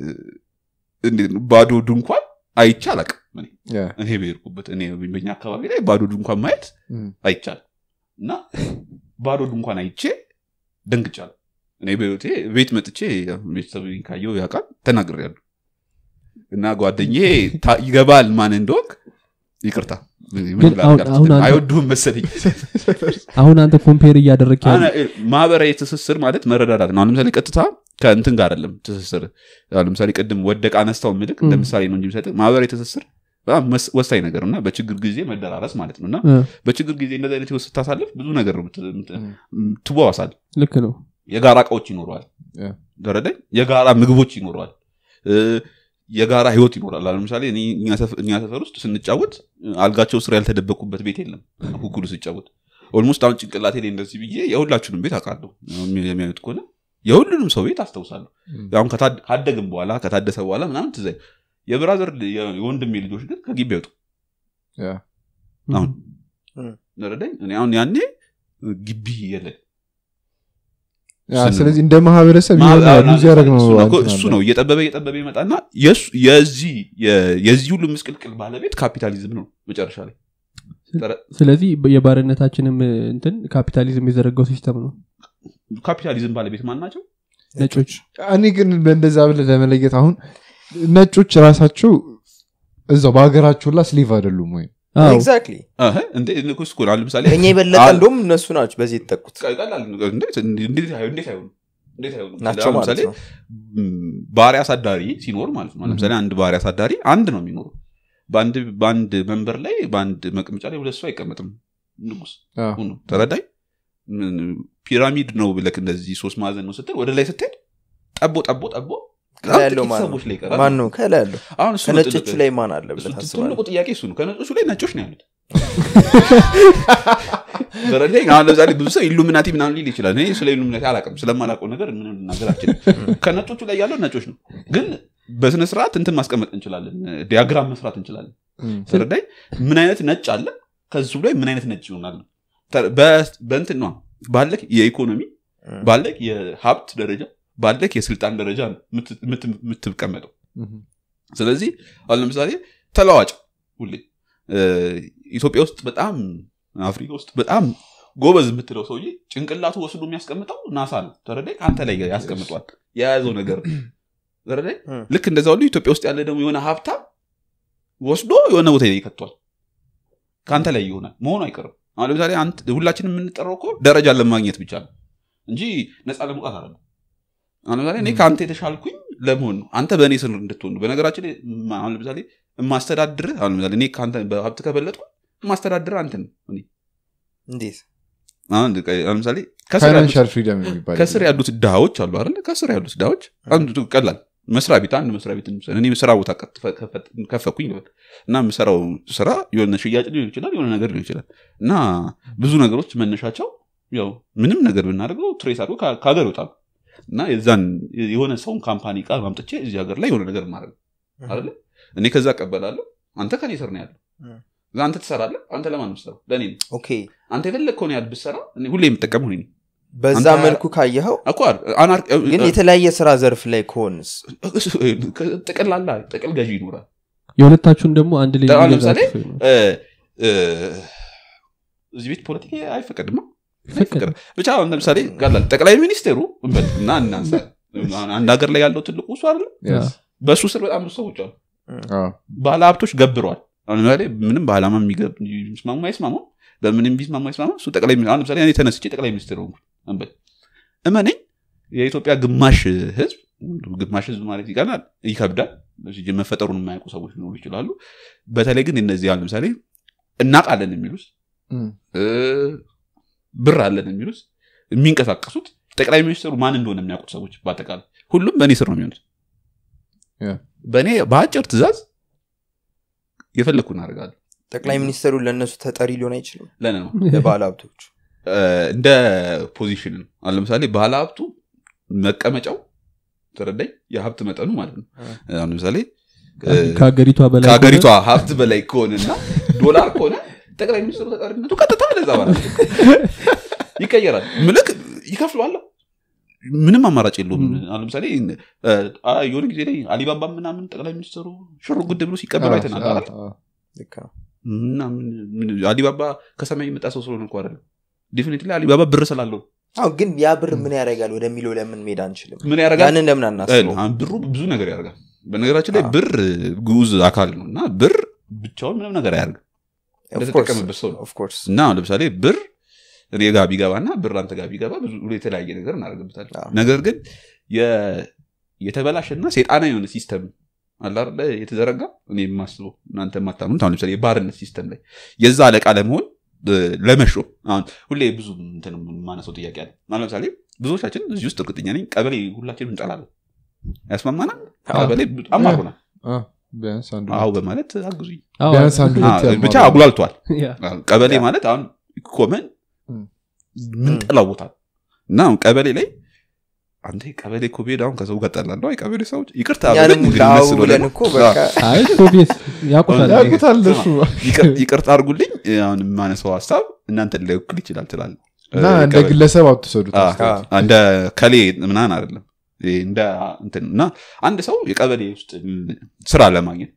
እንዴት ነው ባዶ ድንኳን አይቼ አላውቅም እኔ ያ፣ እኔ በሄድኩበት እኔ በኛ አካባቢ ላይ ባዶ ድንኳን ማየት እም፣ አይቻልም እና ባዶ ድንኳን አይቼ ደንግጫለሁ እኔ በህይወቴ ቤት መጥቼ ቤተሰብ ካየው ያውቃል ተናግሬያለሁ እና ጓደኛዬ ታ- ይገባል ማን እንደወቅ ይቅርታ ግን አሁን- አሁን አንተ- አይወዱህም መሰለኝ አሁን አንተ ኮምፔር እያደረግ ያለ አነ- ማህበራዊ ትስስር ማለት መረዳዳት ነው አሁን ለምሳሌ ቀጥታ ከእንትን ጋር አይደለም ትስስር አሁን ለምሳሌ ቅድም ወደቅ አነስታው ምልክ እንደ ም። ምሳሌ ነው እንጂ የሚሰጥህ ማህበራዊ ትስስር በጣም መስ- ወሳኝ ነገር ነው እና በችግር ጊዜ መደራረስ ማለት ነው እና እ፣ በችግር ጊዜ እንደዚህ አይነት ህይወት ስታሳልፍ ብዙ ነገር ነው ምት- ምት- እም፣ ትዋዋሳል ልክ ነው የጋራ እቃዎች ይኖረዋል ያ። ተረዳኝ የጋራ ምግቦች ይኖረዋል እ፣ የጋራ ህይወት ይኖራል አሁን ለምሳሌ እኔ እኛ ሰፈ- እኛ ሰፈር ውስጥ ስንጫወት አልጋቸው ስር ያልተደበቁበት ቤት የለም ኩኩሉ ስጫወት ኦልሞስት አሁን ጭንቅላቴ ላይ እንደዚህ ብዬ የሁላችሁንም ቤት አውቃለሁ አሁን የሚያዩት ከሆነ የሁሉንም ሰው ቤት አስታውሳለሁ እም፣ አሁን ከታድ- ካደግም በኋላ ከታደሰ በኋላ ምናምን ትዝ አይልም። የብራዘር የ- የወንድሜ ልጆች ግን ከግቢ አይወጡ ያ፣ አሁን እም። ተረዳኝ እኔ አሁን ያኔ ግቢ የለን ያ፣ ስን- ስለዚህ እንደ ማህበረሰብ ማ- የሆነ አሁን ሉዝ ያደረግ ነው እሱ ነው እኮ- እንትን እሱ አለ። ነው እየጠበበ እየጠበበ ይመጣና የሱ- የዚህ የ- የዚህ ሁሉ ምስቅልቅል ባለቤት ካፒታሊዝም ነው መጨረሻ ላይ ስለዚህ የባርነታችንም እንትን ካፒታሊዝም የዘረጋው ሲስተም ነው ካፒታሊዝም ባለቤት ማን ናቸው ነጮች እኔ ግን በእንደዛ ብለህ ለመለየት አሁን ነጮች ራሳቸው እዛው በሀገራቸው ላ ስሊቭ አይደሉም ወይ አዎ ኤግዛክትሊ እህ፣ እንዴ- እኮ እሱ እኮ ነው። አሁን ለምሳሌ ከኛ የበለጠ አል- እንደውም እነሱ ናቸው በዚህ የተጠቁት ቀላል ነገር እንዴት እንዴት አይሆ- እንዴት አይሆኑም? እንዴት አይሆኑም? ናቸው አሁን ማለት ለምሳሌ ነው ም፣ ባሪያ አሳዳሪ ሲኖር ማለት ነው ለምሳሌ አንድ ባሪያ አሳዳሪ አንድ ነው የሚኖሩ በአንድ በአንድ መንበር ላይ በአንድ መቀመጫ ላይ ሁለት ሰው አይቀመጥም ንጉስ አዎ። ሁኑ ተረዳኝ ምን፣ ፒራሚድ ነው ብለክ እንደዚህ ሶስት ማዕዘን ነው ስትል ወደ ላይ ስትሄድ ጠቦ ጠቦ ጠቦ በጣም ከላይ ያለው ጥቂት ማን ነው ሰዎች ላይ ይቀራል ማን ነው ከላይ ያለው አሁን እሱ ነው ከነጮቹ ትልቅ- ላይ ማን አለ እሱ ብለህ ትልቁ ታስባለህ ጥያቄ እሱ ነው ከነጮቹ ላይ ነጮች ነው ያሉት ተረዳኝ አሁን ለምሳሌ ብዙ ሰው ኢሉሚናቲ ምናምን ሊል ይችላል እኔ ስለ ኢሉሚናቲ አላውቅም ስለማላውቀው ነገር ምንም ልናገር አልችልም ከነጮቹ ላይ ያለው ነጮች ነው ግን በስነ ስርዓት እንትን ማስቀመጥ እንችላለን ዲያግራም መስራት እንችላለን እም፣ ተረዳኝ ምን አይነት ነጭ አለ ከዚሁ ላይ ምን አይነት ነጭ ይሆናል ነው ተ- በ- በእንትን ነው ባለክ የኢኮኖሚ እም። ባለክ የሀብት ደረጃ ባለክ የስልጣን ደረጃ ነው የምት- የምት- የምትቀመጠው እም፣ ስለዚህ አሁን ለምሳሌ ተለዋጭ ሁሌ እ፣ ኢትዮጵያ ውስጥ በጣም አፍሪካ ውስጥ በጣም ጎበዝ የምትለው ሰውዬ ጭንቅላቱ ወስዶ የሚያስቀምጠው ናሳ ነው ተረዳይ ከአንተ ላይ ያስቀምጧል የያዘው ነገር ተረዳይ እም። ልክ እንደዛ ሁሉ ኢትዮጵያ ውስጥ ያለ ደግሞ የሆነ ሀብታም ወስዶ የሆነ ቦታ ላይ ይከቷል ከአንተ ላይ ይሆናል መሆኑ አይቀርም አሁን ለምሳሌ አንተ- ሁላችንም የምንጠራው እኮ ደረጃ ለማግኘት ብቻ ነው እንጂ ነፃ ለመውጣት አለ አሁን ለምሳሌ እኔ ከአንተ የተሻልኩኝ ለመሆን ነው አንተ በእኔ ስር እንድትሆን ነው በነገራችን ላይ ማ- አሁን ለምሳሌ የማስተዳድርህ አሁን ለምሳሌ እኔ ከአንተ በሀብት ከበለጥኩ የማስተዳድርህ አንተ ነው እኔ እንዴት አሁን ቀ- አሁን ለምሳሌ ከስር ያሉት- ፋይናንሻል ፍሪደም የሚባል ከስር ያሉት ድሃዎች አሉ አይደለ ከስር ያሉት ድሃዎች አንዱ ቀላል መስሪያ ቤት አንድ መስሪያ ቤት እንውሰድ። እኔ ስራ ቦታ ከፈ- ከፈ- ከፈኩኝ ልበል እና የምሰራው ስራ የሆነ ሽያጭ ሊሆን ይችላል የሆነ ነገር ሊሆን ይችላል እና ብዙ ነገሮች መነሻቸው ያው ምንም ነገር ብናደርገው ትሬስ አድርገው ከ- ከሀገር ይወጣሉ እና የዛን የሆነ ሰውን ካምፓኒ ቃል ማምጥቼ እዚህ ሀገር ላይ የሆነ ነገር ማድረግ አይደለ እኔ ከዛ እቀበላለሁ አንተ ከኔ ስር ነው ያለው እም። እዛ አንተ ትሰራለህ አንተ ለማን ነው የምትሰራው ለእኔ ነው ኦኬ አንተ የፈለግከውን ያህል ብትሰራ እኔ ሁሌ የምጠቀመው እኔ ነኝ በዛ አንተ- መልኩ ካየኸው እኮ አናር- ግን የተለያየ ስራ ዘርፍ ላይ ከሆንስ ጠቅላላ ጠቅል ገዢ ይኖራል የሁለታችሁን ደግሞ አንድ ላይ አሁን የሚገዛ ለምሳሌ ሰው ይኖራል። እ፣ እ፣ እዚህ ቤት ፖለቲካ አይፈቀድማ አይፈቀድም። ብቻ አሁን ለምሳሌ ቀላል ጠቅላይ ሚኒስቴሩ እንበል እና እናንሳ አንድ ሀገር ላይ ያለው ትልቁ እሱ አለ Yes. በእሱ ስር በጣም ብዙ ሰዎች አሉ አዎ። ባለ ሀብቶች ገብረዋል አሁን ለምሳሌ ምንም በዓላማ የሚገብ- የሚስማሙ አይስማሙ በምንም ቢስማሙ አይስማሙ እሱ ጠቅላይ ሚኒስትር አሁን ለምሳሌ እኔ ተነስቼ ጠቅላይ ሚኒስትር ሆንኩ እንበል እመነኝ የኢትዮጵያ ግማሽ ህዝብ ግማሽ ህዝብ ማለት ይቀናል ይከብዳል ሲጀ- መፈጠሩን የማያውቁ ሰዎች ሊኖሩ ይችላሉ በተለይ ግን እነዚህ አሁን ለምሳሌ እናውቃለን የሚሉት እም። እ፣ ብር አለን የሚሉት የሚንቀሳቀሱት ጠቅላይ ሚኒስትሩ ማን እንደሆነ የሚያውቁት ሰዎች በአጠቃላይ ሁሉም በእኔ ስር ነው የሚሆኑት ያ። በእኔ በአጭር ትእዛዝ የፈለግኩ እናደርጋለሁ ጠቅላይ ሚኒስትሩ ለእነሱ ተጠሪ ሊሆን አይችልም ለነ ነው ለባለ ሀብቶች እ፣ እንደ ፖዚሽን ነው አሁን ለምሳሌ ባለ ሀብቱ መቀመጫው ተረዳኝ የሀብት መጠኑ ማለት ነው አሁን ለምሳሌ እ፣ ከሀገሪቷ በላይ ከሀገሪቷ ሀብት በላይ ከሆነና ዶላር ከሆነ ጠቅላይ ሚኒስትሩ ተጠሪነቱ ቀጥታ ለዛ ማለት ነው። ይቀየራል ምልክ ይከፍለዋል ምንም አማራጭ የለውም አሁን ለምሳሌ እ፣ አ፣ የሆነ ጊዜ ላይ አሊባባ ምናምን ጠቅላይ ሚኒስትሩ ሽር ጉድ ብሎ ሲቀበሉ አይተናል አይደል? አዎ። ልክ ነው እና ምን- ምን- አሊባባ ከሰማይ የመጣ ሰው ስለሆነ እኮ አይደለም ዲፊኒትሊ አሊባባ ብር ስላለው አዎ ግን ያ ብር ምን ያደርጋል ወደሚለው ለምን መሄድ አንችልም ምን ያደርጋል ያንን ለምን አናስበው አሁን ብሩ ብዙ ነገር ያደርጋል በነገራችን ላይ ብር ግዑዝ አካል ነው እና ብር ብቻውን ምንም ነገር አያደርግም እንደተጠቀመበት ሰው ነው ኦፍኮርስ እና አሁን ለምሳሌ ብር እኔ ጋ ቢገባና ብር አንተ ጋር ቢገባ ብዙ የተለያየ ነገር እናደርግበታለን አዎ። ነገር ግን የ- የተበላሸና ሴጣና የሆነ ሲስተም አለ አይደለ የተዘረጋ እኔ የማስበው እናንተ የማታምኑት አሁን ለምሳሌ የባርነት ሲስተም ላይ የዛ አለቃ ለመሆን እ፣ ለመሾም አሁን ሁሌ ብዙ እንትን የማነሰው ጥያቄ አለ አሁን ለምሳሌ ብዙዎቻችን እዚህ ውስጥ እርግጠኛ ነኝ ቀበሌ ሁላችንም እንጠላለን ያስማማናል አዎ። ቀበሌ በጣም አርጎናል አዎ። ቢያንስ አንዱ አዎ በማለት አግዙኝ አዎ፣ ቢያንስ አንዱ አዎ፣ ሁለት ብቻ ያማሩ። አጉላልቷል ያ። ቀበሌ ያ። ማለት አሁን ኮመን እም። ምንጠላው ቦታ ነው። እና አሁን ቀበሌ ላይ አንተ ቀበሌ እኮ ብሄድ አሁን ከሰው ጋር ጠላለሁ አይ ቀበሌ ሰዎች ይቅርታ ያንም ብለን እንግዲህ ላው እነሱ ብለን ደግሞ- እኮ በቃ አይ ኦብቪየስ ያውቁታል ያውቁታል እሱ ይቅር- ይቅርታ አድርጉልኝ አሁን የማነሳው ሀሳብ እናንተ ላይወክል ይችላል ትላል እና እንደ ግለሰብ አትሰዱት አስተያየት። እንደ ከሌ ምናን አይደለም ይሄ እንደ እንትን እና አንድ ሰው የቀበሌ ውስጥ ስራ ለማግኘት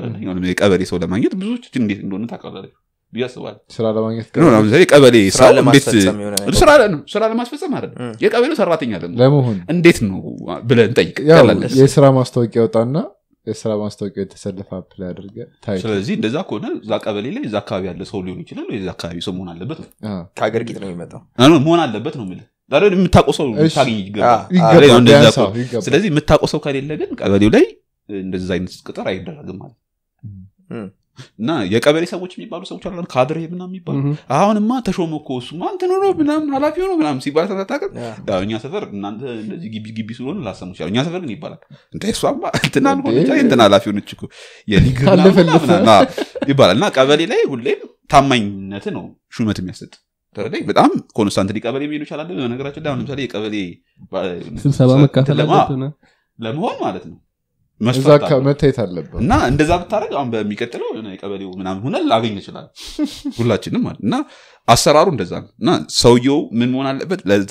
የቀበሌ ሰው ለማግኘት ብዙዎች እንዴት እንደሆነ ታውቃለህ ብዬ አስባለሁ ስራ ለማግኘት ግን አሁን ለምሳሌ የቀበሌ ስራ ሰው እንዴት ለማስፈጸም የሆነ ነገር ስራ ለ- ስራ ለማስፈጸም አይደለም እም። የቀበሌው ሰራተኛ ለመሆን ለመሆን እንዴት ነው ብለን እንጠይቅ ያው ቀላል ነው። የስራ ማስታወቂያ ወጣና የስራ ማስታወቂያ የተሰለፈ አፕላይ አድርገ ታይ ስለዚህ እንደዛ ከሆነ እዛ ቀበሌ ላይ እዛ አካባቢ ያለ ሰው ሊሆን ይችላል ወይ እዛ አካባቢ ሰው መሆን አለበት ነው ከሀገር ጌጥ ነው የሚመጣው አሁን መሆን አለበት ነው የምልህ ዛሬ የምታውቀው ሰው እሺ። ታገኝ ይገባል አዎ። ይገባል አሁን እንደዛ ቢያንስ እኮ- አዎ፣ ይገባል። ስለዚህ የምታውቀው ሰው ከሌለ ግን ቀበሌው ላይ እንደዛ አይነት ቅጥር አይደረግም ማለት እም። እና የቀበሌ ሰዎች የሚባሉ ሰዎች አሉ ካድሬ ምናምን የሚባሉ እም። አሁንማ ተሾመ እኮ እሱማ እንትን ሆኖ ምናምን ኃላፊ ሆኖ ምናምን ሲባል ተታቀም ያ። ያው እኛ ሰፈር እናንተ እንደዚህ ግቢ ግቢ ስለሆነ ላሰሙ ይችላል እኛ ሰፈር ግን ይባላል እንደ እሷማ እንትና ሆነች አይ እንትና ኃላፊ ሆነች እኮ የሊግ ምናምን አለፈለፈ። ምናምን አዎ ይባላል እና ቀበሌ ላይ ሁሌም ታማኝነት ነው ሹመት የሚያሰጥ ተረዳኝ በጣም ኮንስታንት ቀበሌ የሚሄዱ ይቻላል በነገራችን ላይ አሁን ለምሳሌ የቀበሌ ባ- ስብሰባ መካፈል ለማ- አለብን ለመሆን ማለት ነው እዛ መስፈርት አካ- አለው። መታየት አለበት እና እንደዛ ብታደረግ አሁን በሚቀጥለው የሆነ የቀበሌው ምናምን ሆነ ላገኝ ይችላል ሁላችንም ማለት እና አሰራሩ እንደዛ ነው እና ሰውየው ምን መሆን አለበት ለዛ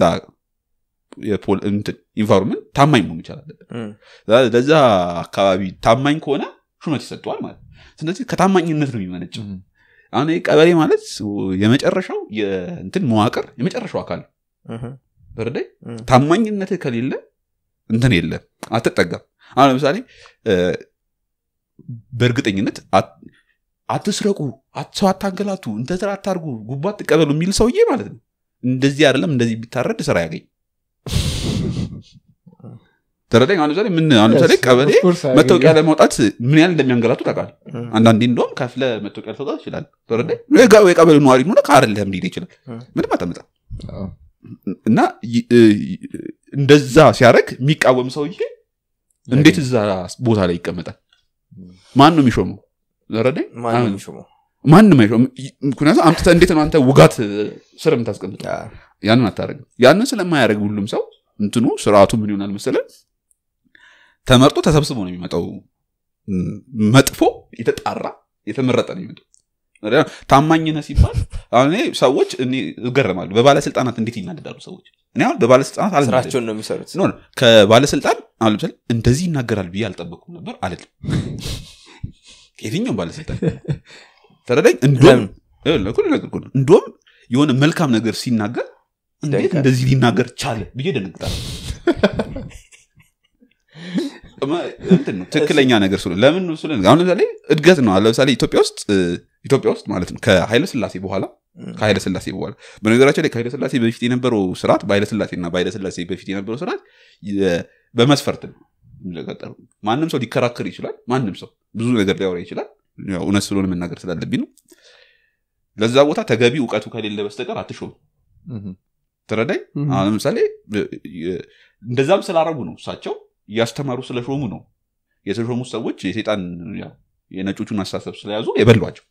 የፖል- እንትን ኢንቫይሮንመንት ታማኝ መሆን ይቻል አለበት እም። ለዛ አካባቢ ታማኝ ከሆነ ሹመት ይሰጠዋል ማለት ነው ስለዚህ ከታማኝነት ነው የሚመነጭው እም። አሁን ይሄ ቀበሌ ማለት የመጨረሻው የእንትን መዋቅር የመጨረሻው አካል ነው እም። በረዳይ እም። ታማኝነት ከሌለ እንትን የለም አትጠጋም አሁን ለምሳሌ እ፣ በእርግጠኝነት አት- አትስረቁ አት- ሰው አታንገላቱ እንተስራ አታርጉ ጉባ አትቀበሉ የሚል ሰውዬ ማለት ነው እንደዚህ አይደለም እንደዚህ ቢታረድ ስራ ያገኝ ተረዳኝ አሁን ለምሳሌ ምን አሁን ለምሳሌ Yes, ቀበሌ of course, መታወቂያ አያገኝም። ለማውጣት ምን ያህል እንደሚያንገላቱ ታውቃለህ እም። አንዳንዴ እንደውም ከፍለ መታወቂያ ልተውጣት ይችላል ተረዳኝ የጋ- የቀበሌ ነዋሪ ሆነ ከአደለም ሊሄድ ይችላል እም። ምንም አታመጣ አዎ። እና ይ- እ- እንደዛ ሲያደርግ የሚቃወም ሰውዬ እንዴት እዛ ቦታ ላይ ይቀመጣል ማን ነው የሚሾመው ረዳኝ ማን ነው የሚሾመው ማንም አይሾም ምክንያቱም አምጥተህ እንዴት ነው አንተ ውጋት ስር የምታስቀምጠ ያ። ያንን አታደርግም ያንን ስለማያደርግ ሁሉም ሰው እንትኑ ስርዓቱ ምን ይሆናል መሰለ ተመርጦ ተሰብስቦ ነው የሚመጣው ም፣ መጥፎ የተጣራ የተመረጠ ነው የሚመጣው ታማኝ ነህ ሲባል አሁን እኔ ሰዎች እኔ እገረማለሁ በባለስልጣናት እንዴት ይናደዳሉ ሰዎች እኔ አሁን በባለስልጣናት አልናደድም። ስራቸውን ነው የሚሰሩት ኖ ኖ፣ ከባለስልጣን አሁን ለምሳሌ እንደዚህ ይናገራል ብዬ አልጠበኩም ነበር አለል የትኛውም ባለስልጣን ተረዳኝ እንዲሁም ለኩል ነገር እኮ ነው። እንዲሁም የሆነ መልካም ነገር ሲናገር እንዴት ደንቃል። እንደዚህ ሊናገር ቻለ ብዬ ደነግጣለሁ እማ- እንትን ነው ትክክለኛ ነገር ስለ ለምን ነው ስለ አሁን ለምሳሌ እድገት ነው አሁን ለምሳሌ ኢትዮጵያ ውስጥ እ፣ ኢትዮጵያ ውስጥ ማለት ነው ከኃይለ ስላሴ በኋላ ከኃይለ ስላሴ በኋላ በነገራችን ላይ ከኃይለ ስላሴ በፊት የነበረው ስርዓት በኃይለ ስላሴ እና በኃይለ ስላሴ በፊት የነበረው ስርዓት የ- በመስፈርት ነው የሚቀጠረው። ማንም ሰው ሊከራከር ይችላል ማንም ሰው ብዙ ነገር ሊያወራ ይችላል ያው እውነት ስለሆነ መናገር ስላለብኝ ነው ለዛ ቦታ ተገቢ እውቀቱ ከሌለ በስተቀር አትሾም ተረዳኝ እም። አሁን ለምሳሌ እ- እ- እንደዛም ስላረጉ ነው እሳቸው እያስተማሩ ስለሾሙ ነው የተሾሙት ሰዎች የሴጣን ያው የነጮቹን አስተሳሰብ ስለያዙ የበሏቸው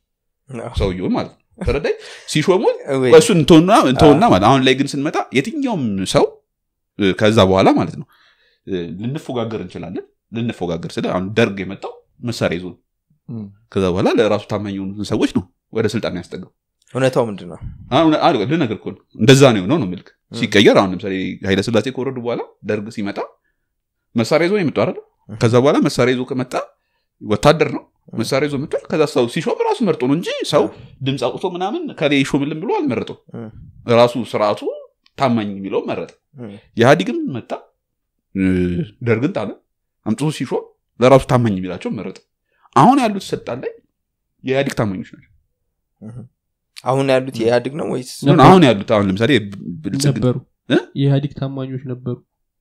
ሰውየውን ማለት ነው ተረዳኝ ሲሾሙ ወይ፣ እሱን እንተውና እንተውና ማለት አሁን ላይ ግን ስንመጣ የትኛውም ሰው እ፣ ከዛ በኋላ ማለት ነው እ፣ ልንፎጋገር እንችላለን ልንፎጋገር ስለ አሁን ደርግ የመጣው መሳሪያ ይዞ ነው ከዛ በኋላ ለራሱ ታማኝ የሆኑትን ሰዎች ነው ወደ ስልጣን ያስጠጋው እውነታው ምንድን ነው አሁን አሉ ልነገር እኮ ነው እንደዛ ነው የሆነው ነው ምልክ ሲቀየር አሁን ለምሳሌ ኃይለስላሴ ከወረዱ በኋላ ደርግ ሲመጣ መሳሪያ ይዞ የመጡ አይደለ ከዛ በኋላ መሳሪያ ይዞ ከመጣ ወታደር ነው መሳሪያ ይዞ መጥቷል ከዛ ሰው ሲሾም ራሱ መርጦ ነው እንጂ ሰው ድምፅ አውጥቶ ምናምን ከሌ ይሾምልን ብሎ አልመረጠው እም፣ ራሱ ስርዓቱ ታማኝ የሚለው መረጠ እም፣ ኢህአዲግም መጣ እ፣ ደርግን ጣለ አምጥቶ ሲሾም ለራሱ ታማኝ የሚላቸው መረጠ አሁን ያሉት ስልጣን ላይ የኢህአዲግ ታማኞች ናቸው እም። አሁን ያሉት የኢህአዴግ ነው ወይስ ነበሩ። አሁን ያሉት አሁን ለምሳሌ ብልጽግና ነበሩ እ? የኢህአዲግ ታማኞች ነበሩ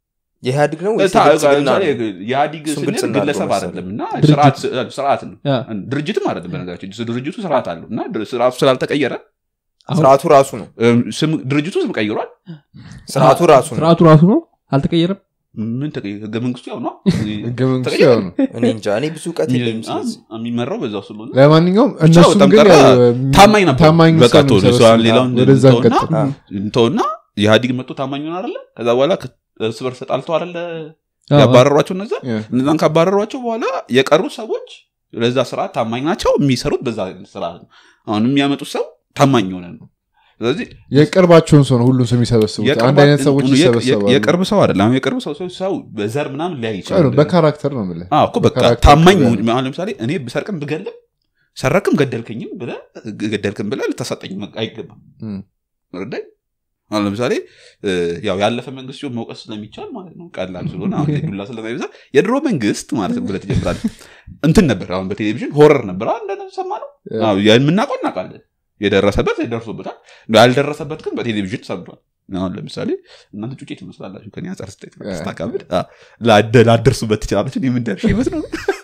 የኢህአዴግ ነው ወይስ ታ- የብልጽግና ለምሳሌ ነው? የኢህአዲግ እሱም ስንል ብልጽግና ግለሰብ አለው አይደለም እና ድርጅት። ስርዓት- ስርዓት ነው ያ፣ ድርጅትም አይደለም በነገራችን ድርጅቱ ስርዓት አለው እና ድር- ስርዓቱ ስላልተቀየረ አሁን ስርዓቱ ራሱ ነው እም፣ ስም- ድርጅቱ ስም ቀይሯል ስርዓቱ ራሱ ነው ስርዓቱ ራሱ ነው አልተቀየረም ምን ተቀይ- ህገ መንግስቱ ያው ነው ህገ መንግስቱ ተቀየረ? ያው ነው እኔ እንጃ እኔ ብዙ እውቀት የለኝም ስለዚህ የሚመራው በዛው ስለሆነ ለማንኛውም ብቻ እነሱም በጣም ግን ቀረ። ያው ታማኝ ነበሩ። ታማኝ በቃ ሰው ነው ተወው፣ የሚሰበስቡት። ሰው ሌላውን ወደዛ እንተውና እንቀጥል። አ፣ እንተውና ኢህአዲግ መጥቶ ታማኝ ሆን አለ ከዛ በኋላ ከ- እርስ በርስ ተጣልተው አለ አዎ። ያባረሯቸው እነዛ ያ። እነዛን ካባረሯቸው በኋላ የቀሩት ሰዎች ለዛ ስርዓት ታማኝ ናቸው የሚሰሩት በዛ ስርዓት ነው አሁን የሚያመጡት ሰው ታማኝ የሆነ ነው ስለዚህ የቅርባቸውን ሰው ነው ሁሉም ሰው የሚሰበስቡት የቅርባ- አንድ አይነት ሰዎች የ- የ- ይሰበሰባሉ የቅርብ ሰው አይደለም አሁን የቅርብ ሰው ሰው- ሰው በዘር ምናምን ሊያይ አዎ፣ ይችላል በካራክተር ነው የምልህ አዎ እኮ በቃ በካራክተር ታማኝ ቅርብ መሆን- አሁን ለምሳሌ እኔ ብሰርቅም ብገልም ሰረክም ገደልከኝም ብለህ ገደልክም ብለህ ልታሳጠኝ አይገባም እም። ረዳኝ አሁን ለምሳሌ እ፣ ያው ያለፈ መንግስት ሲሆን መውቀስ ስለሚቻል ማለት ነው ቀላል ስለሆነ አሁን ላይ ዱላ ስለማይበዛ የድሮ መንግስት ማለት ነው ብለህ ትጀምራለህ እንትን ነበር አሁን በቴሌቪዥን ሆረር ነበር አሁን እንደሰማ ነው ያ። የምናውቀው እናውቃለን የደረሰበት ደርሶበታል ያልደረሰበት ግን በቴሌቪዥን ሰምቷል አሁን ለምሳሌ እናንተ ጩጬ ትመስላላችሁ ከኔ አንጻር ስታይ ያ። ስታካብድ አ፣ ላደ- ላደርሱበት ትችላለች የምንደርሽ ይመስለው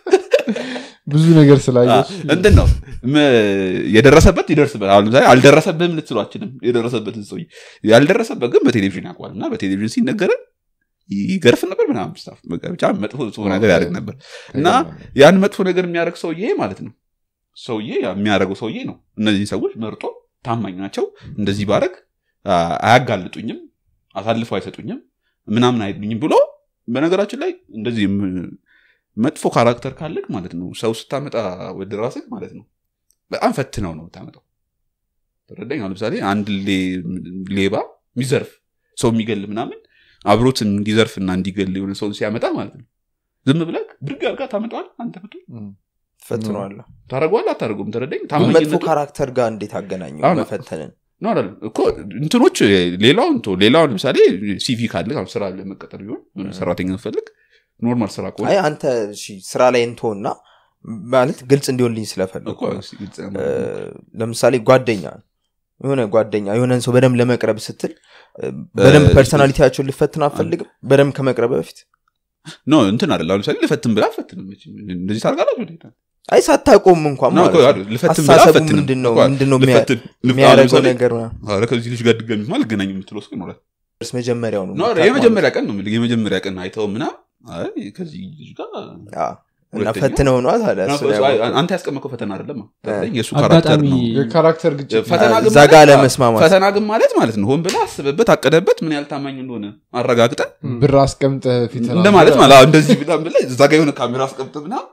ብዙ ነገር ስላየች እንትን ነው ም- የደረሰበት ይደርስበት አሁን ለምሳሌ አልደረሰብህም ልትሉ አችልም የደረሰበትን ሰው ያልደረሰበት ግን በቴሌቪዥን ያውቀዋል እና በቴሌቪዥን ሲነገረን ይገርፍ ነበር ምናምን ስታፍ በቃ ብቻ መጥፎ መጥፎ ነገር ያደርግ ነበር እና ያን መጥፎ ነገር የሚያደርግ ሰውዬ ማለት ነው ሰውዬ ያ የሚያደርገው ሰውዬ ነው እነዚህ ሰዎች መርጦ ታማኝ ናቸው እንደዚህ ባረግ አያጋልጡኝም አሳልፈው አይሰጡኝም ምናምን አይሉኝም ብሎ በነገራችን ላይ እንደዚህ ም- መጥፎ ካራክተር ካለቅ ማለት ነው ሰው ስታመጣ ወደ ራስህ ማለት ነው በጣም ፈትነው ነው የምታመጣው ተረዳኝ አሁን ለምሳሌ አንድ ሌ- ሌባ የሚዘርፍ ሰው የሚገል ምናምን አብሮት እንዲዘርፍ እና እንዲገል የሆነ ሰውን ሲያመጣ ማለት ነው ዝም ብለህ ብድግ አድርጋ ታመጣዋል አንተ ብቱ ፈትነዋለሁ ታደረገዋል አታደርገውም ተረዳኝ መጥፎ ታማኝነቱ ካራክተር ጋር እንዴት አገናኙ አሁን- መፈተንን ነው አይደል እኮ እንትኖች ሌላውን ቶ ሌላውን ለምሳሌ ሲቪ ካለ አሁን ስራ ለመቀጠር ቢሆን የሆነ ሰራተኛ ፈልግ ኖርማል ስራ ከሆነ አይ አንተ እሺ ስራ ላይ እንተውና ማለት ግልጽ እንዲሆንልኝ ስለፈለኩ እኮ ነው። ግልጽ ነው። እ፣ ለምሳሌ ጓደኛ የሆነ ጓደኛ የሆነን ሰው በደንብ ለመቅረብ ስትል እ፣ በደንብ እ፣ ፐርሰናሊቲያቸውን ልፈትን አፈልግም በደንብ ከመቅረብ በፊት ኖ እንትን አይደል አሁን ለምሳሌ ልፈትን ብላ አትፈትንም መቼም። እንደዚህ ታርጋላችሁ እንዴ? አይ ሳታቆም እንኳን ነው ማለት እኮ ነው። አይደል፣ ልፈትን ብላ አስተሳሰቡ አትፈትንም። ምንድን ነው? እኮ ምንድን ነው የሚያ- ልፈትን- ልፍ- አሁን የሚያደርገው ለምሳሌ ነገር ምናምን? ኧረ ከዚህ ልጅ ጋር ድጋሚ ማ ልገናኝ የምትለው እስኪ ይኖራል እርስ መጀመሪያው ነው ኖ ኧረ የምታውቀው የመጀመሪያ ቀን ነው የምልህ፣ የመጀመሪያ ቀን አይተው ምና አይ ከዚህ ልጅ ጋር ማለት ነው። አዎ። እና ሁለተኛ- ፈትነው ነዋ ታዲያ እሱ ላይ አይ፣ ያወቀው። አንተ ያስቀመጥከው ፈተና አይደለም እ። የእሱ ካራክተር አጋጣሚ ነው የካራክተር ግጭት ፈተና ግን እዛ ማለት- ጋር ለመስማማት ፈተና ግን ማለት ማለት ነው ሆን ብለህ አስበበት አቀደበት ምን ያህል ታማኝ እንደሆነ አረጋግጠ ብር አስቀምጠህ ፊት እንደ ማለት ማለት አዎ፣ እንደዚህ ብላ ብለህ እዛ ጋር የሆነ ካሜራ አስቀምጥ ምና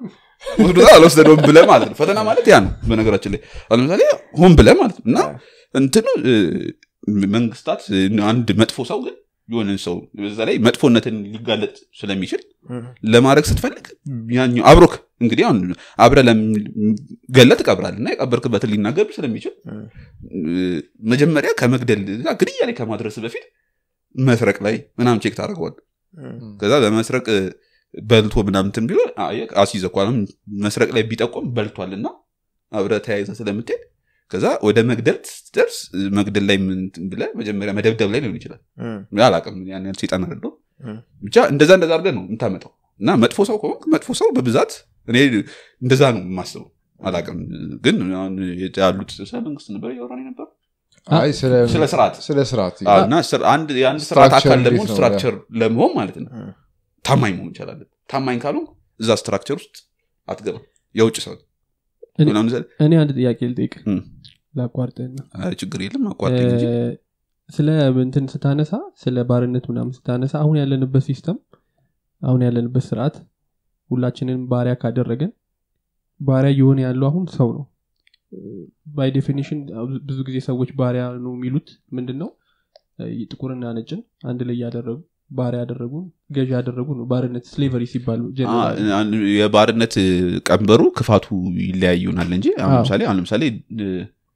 ወስዶታል አልወሰደውም ብለህ ማለት ነው ፈተና ማለት ያ ነው በነገራችን ላይ አሁን ለምሳሌ ሆን ብለህ ማለት ነው እና እንትኑ እ፣ መንግስታት እ፣ አንድ መጥፎ ሰው ግን የሆነን ሰው በዛ ላይ መጥፎነትን ሊጋለጥ ስለሚችል ለማድረግ ስትፈልግ ያኛው አብሮክ እንግዲህ አሁን አብረ ገለ ትቀብራል እና የቀበርክበትን ሊናገር ስለሚችል እ፣ መጀመሪያ ከመግደል እና ግድያ ላይ ከማድረስ በፊት መስረቅ ላይ ምናምን ቼክ ታደርገዋል ከዛ በመስረቅ እ፣ በልቶ ምናምንትን ቢሆን አስይዘኳልም መስረቅ ላይ ቢጠቆም በልቷል እና አብረ ተያይዘ ስለምትሄድ ከዛ ወደ መግደል ስትደርስ እ፣ መግደል ላይ ምን እንትን ብለህ መጀመሪያ መደብደብ ላይ ሊሆን ይችላል አላቅም ያን ያህል ሴጣን አይደለሁም ብቻ እንደዛ እንደዛ አድርገህ ነው የምታመጣው እና መጥፎ ሰው ከሆንክ መጥፎ ሰው በብዛት እኔ እንደዛ ነው የማስበው አላቅም ግን አሁን ያሉት ስለ መንግስት ነበር እያወራን ነበር አይ ስለ ስለ ስርዓት ስለ ስርዓት አዎ፣ እና ስር- አንድ የአንድ ስርዓት ስትራክቸር አካል እንዴት ደግሞ ነው? ስትራክቸር ለመሆን ማለት ነው እ። ታማኝ መሆን ይቻላለን ታማኝ ካሉ እዛ ስትራክቸር ውስጥ አትገባም የውጭ ሰው እኔ- ምናምን ዘ- እኔ አንድ ጥያቄ ልጠይቅ እም። ላቋርጥና አይ፣ ችግር የለም አቋርጠኝ እንጂ ስለ እንትን ስታነሳ ስለ ባርነት ምናምን ስታነሳ አሁን ያለንበት ሲስተም አሁን ያለንበት ስርዓት ሁላችንን ባሪያ ካደረገን ባሪያ እየሆነ ያለው አሁን ሰው ነው ባይ ዴፊኒሽን ብዙ ጊዜ ሰዎች ባሪያ ነው የሚሉት ምንድን ነው እ፣ ጥቁርና ነጭን አንድ ላይ ያደረጉ ባሪያ ያደረጉ ገዢ ያደረጉ ነው ባርነት ስሌቨሪ ሲባል አ- ጀነራሊ አን- የባርነት እ, ቀንበሩ ክፋቱ ይለያይ ይሆናል እንጂ አሁን አዎ። ለምሳሌ አሁን ለምሳሌ እ,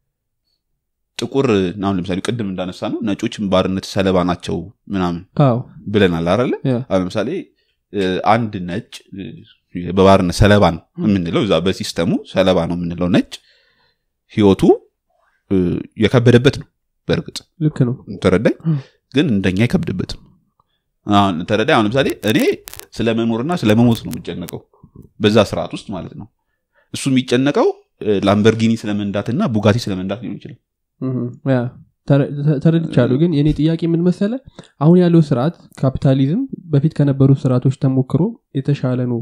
ጥቁር አሁን ለምሳሌ ቅድም እንዳነሳ ነው ነጮችም ባርነት ሰለባ ናቸው ምናምን አዎ ብለናል አለ ያ። አሁን ለምሳሌ እ, አንድ ነጭ እ, በባርነት ሰለባ ነው የምንለው እዛ በሲስተሙ ሰለባ ነው የምንለው ነጭ ህይወቱ እ, የከበደበት ነው በእርግጥ ልክ ነው ተረዳኝ ም። ግን እንደኛ አይከብድበትም አሁን ተረዳኝ አሁን ለምሳሌ እኔ ስለ መኖርና ስለ መሞት ነው የሚጨነቀው በዛ ስርዓት ውስጥ ማለት ነው እሱ የሚጨነቀው እ፣ ላምበርጊኒ ስለመንዳትና ቡጋቲ ስለመንዳት ሊሆን ይችላል እህ፣ ያ ተረ- ተ- ተረድቻለሁ ግን የኔ ጥያቄ ምን መሰለ አሁን ያለው ስርዓት ካፒታሊዝም በፊት ከነበሩ ስርዓቶች ተሞክሮ የተሻለ ነው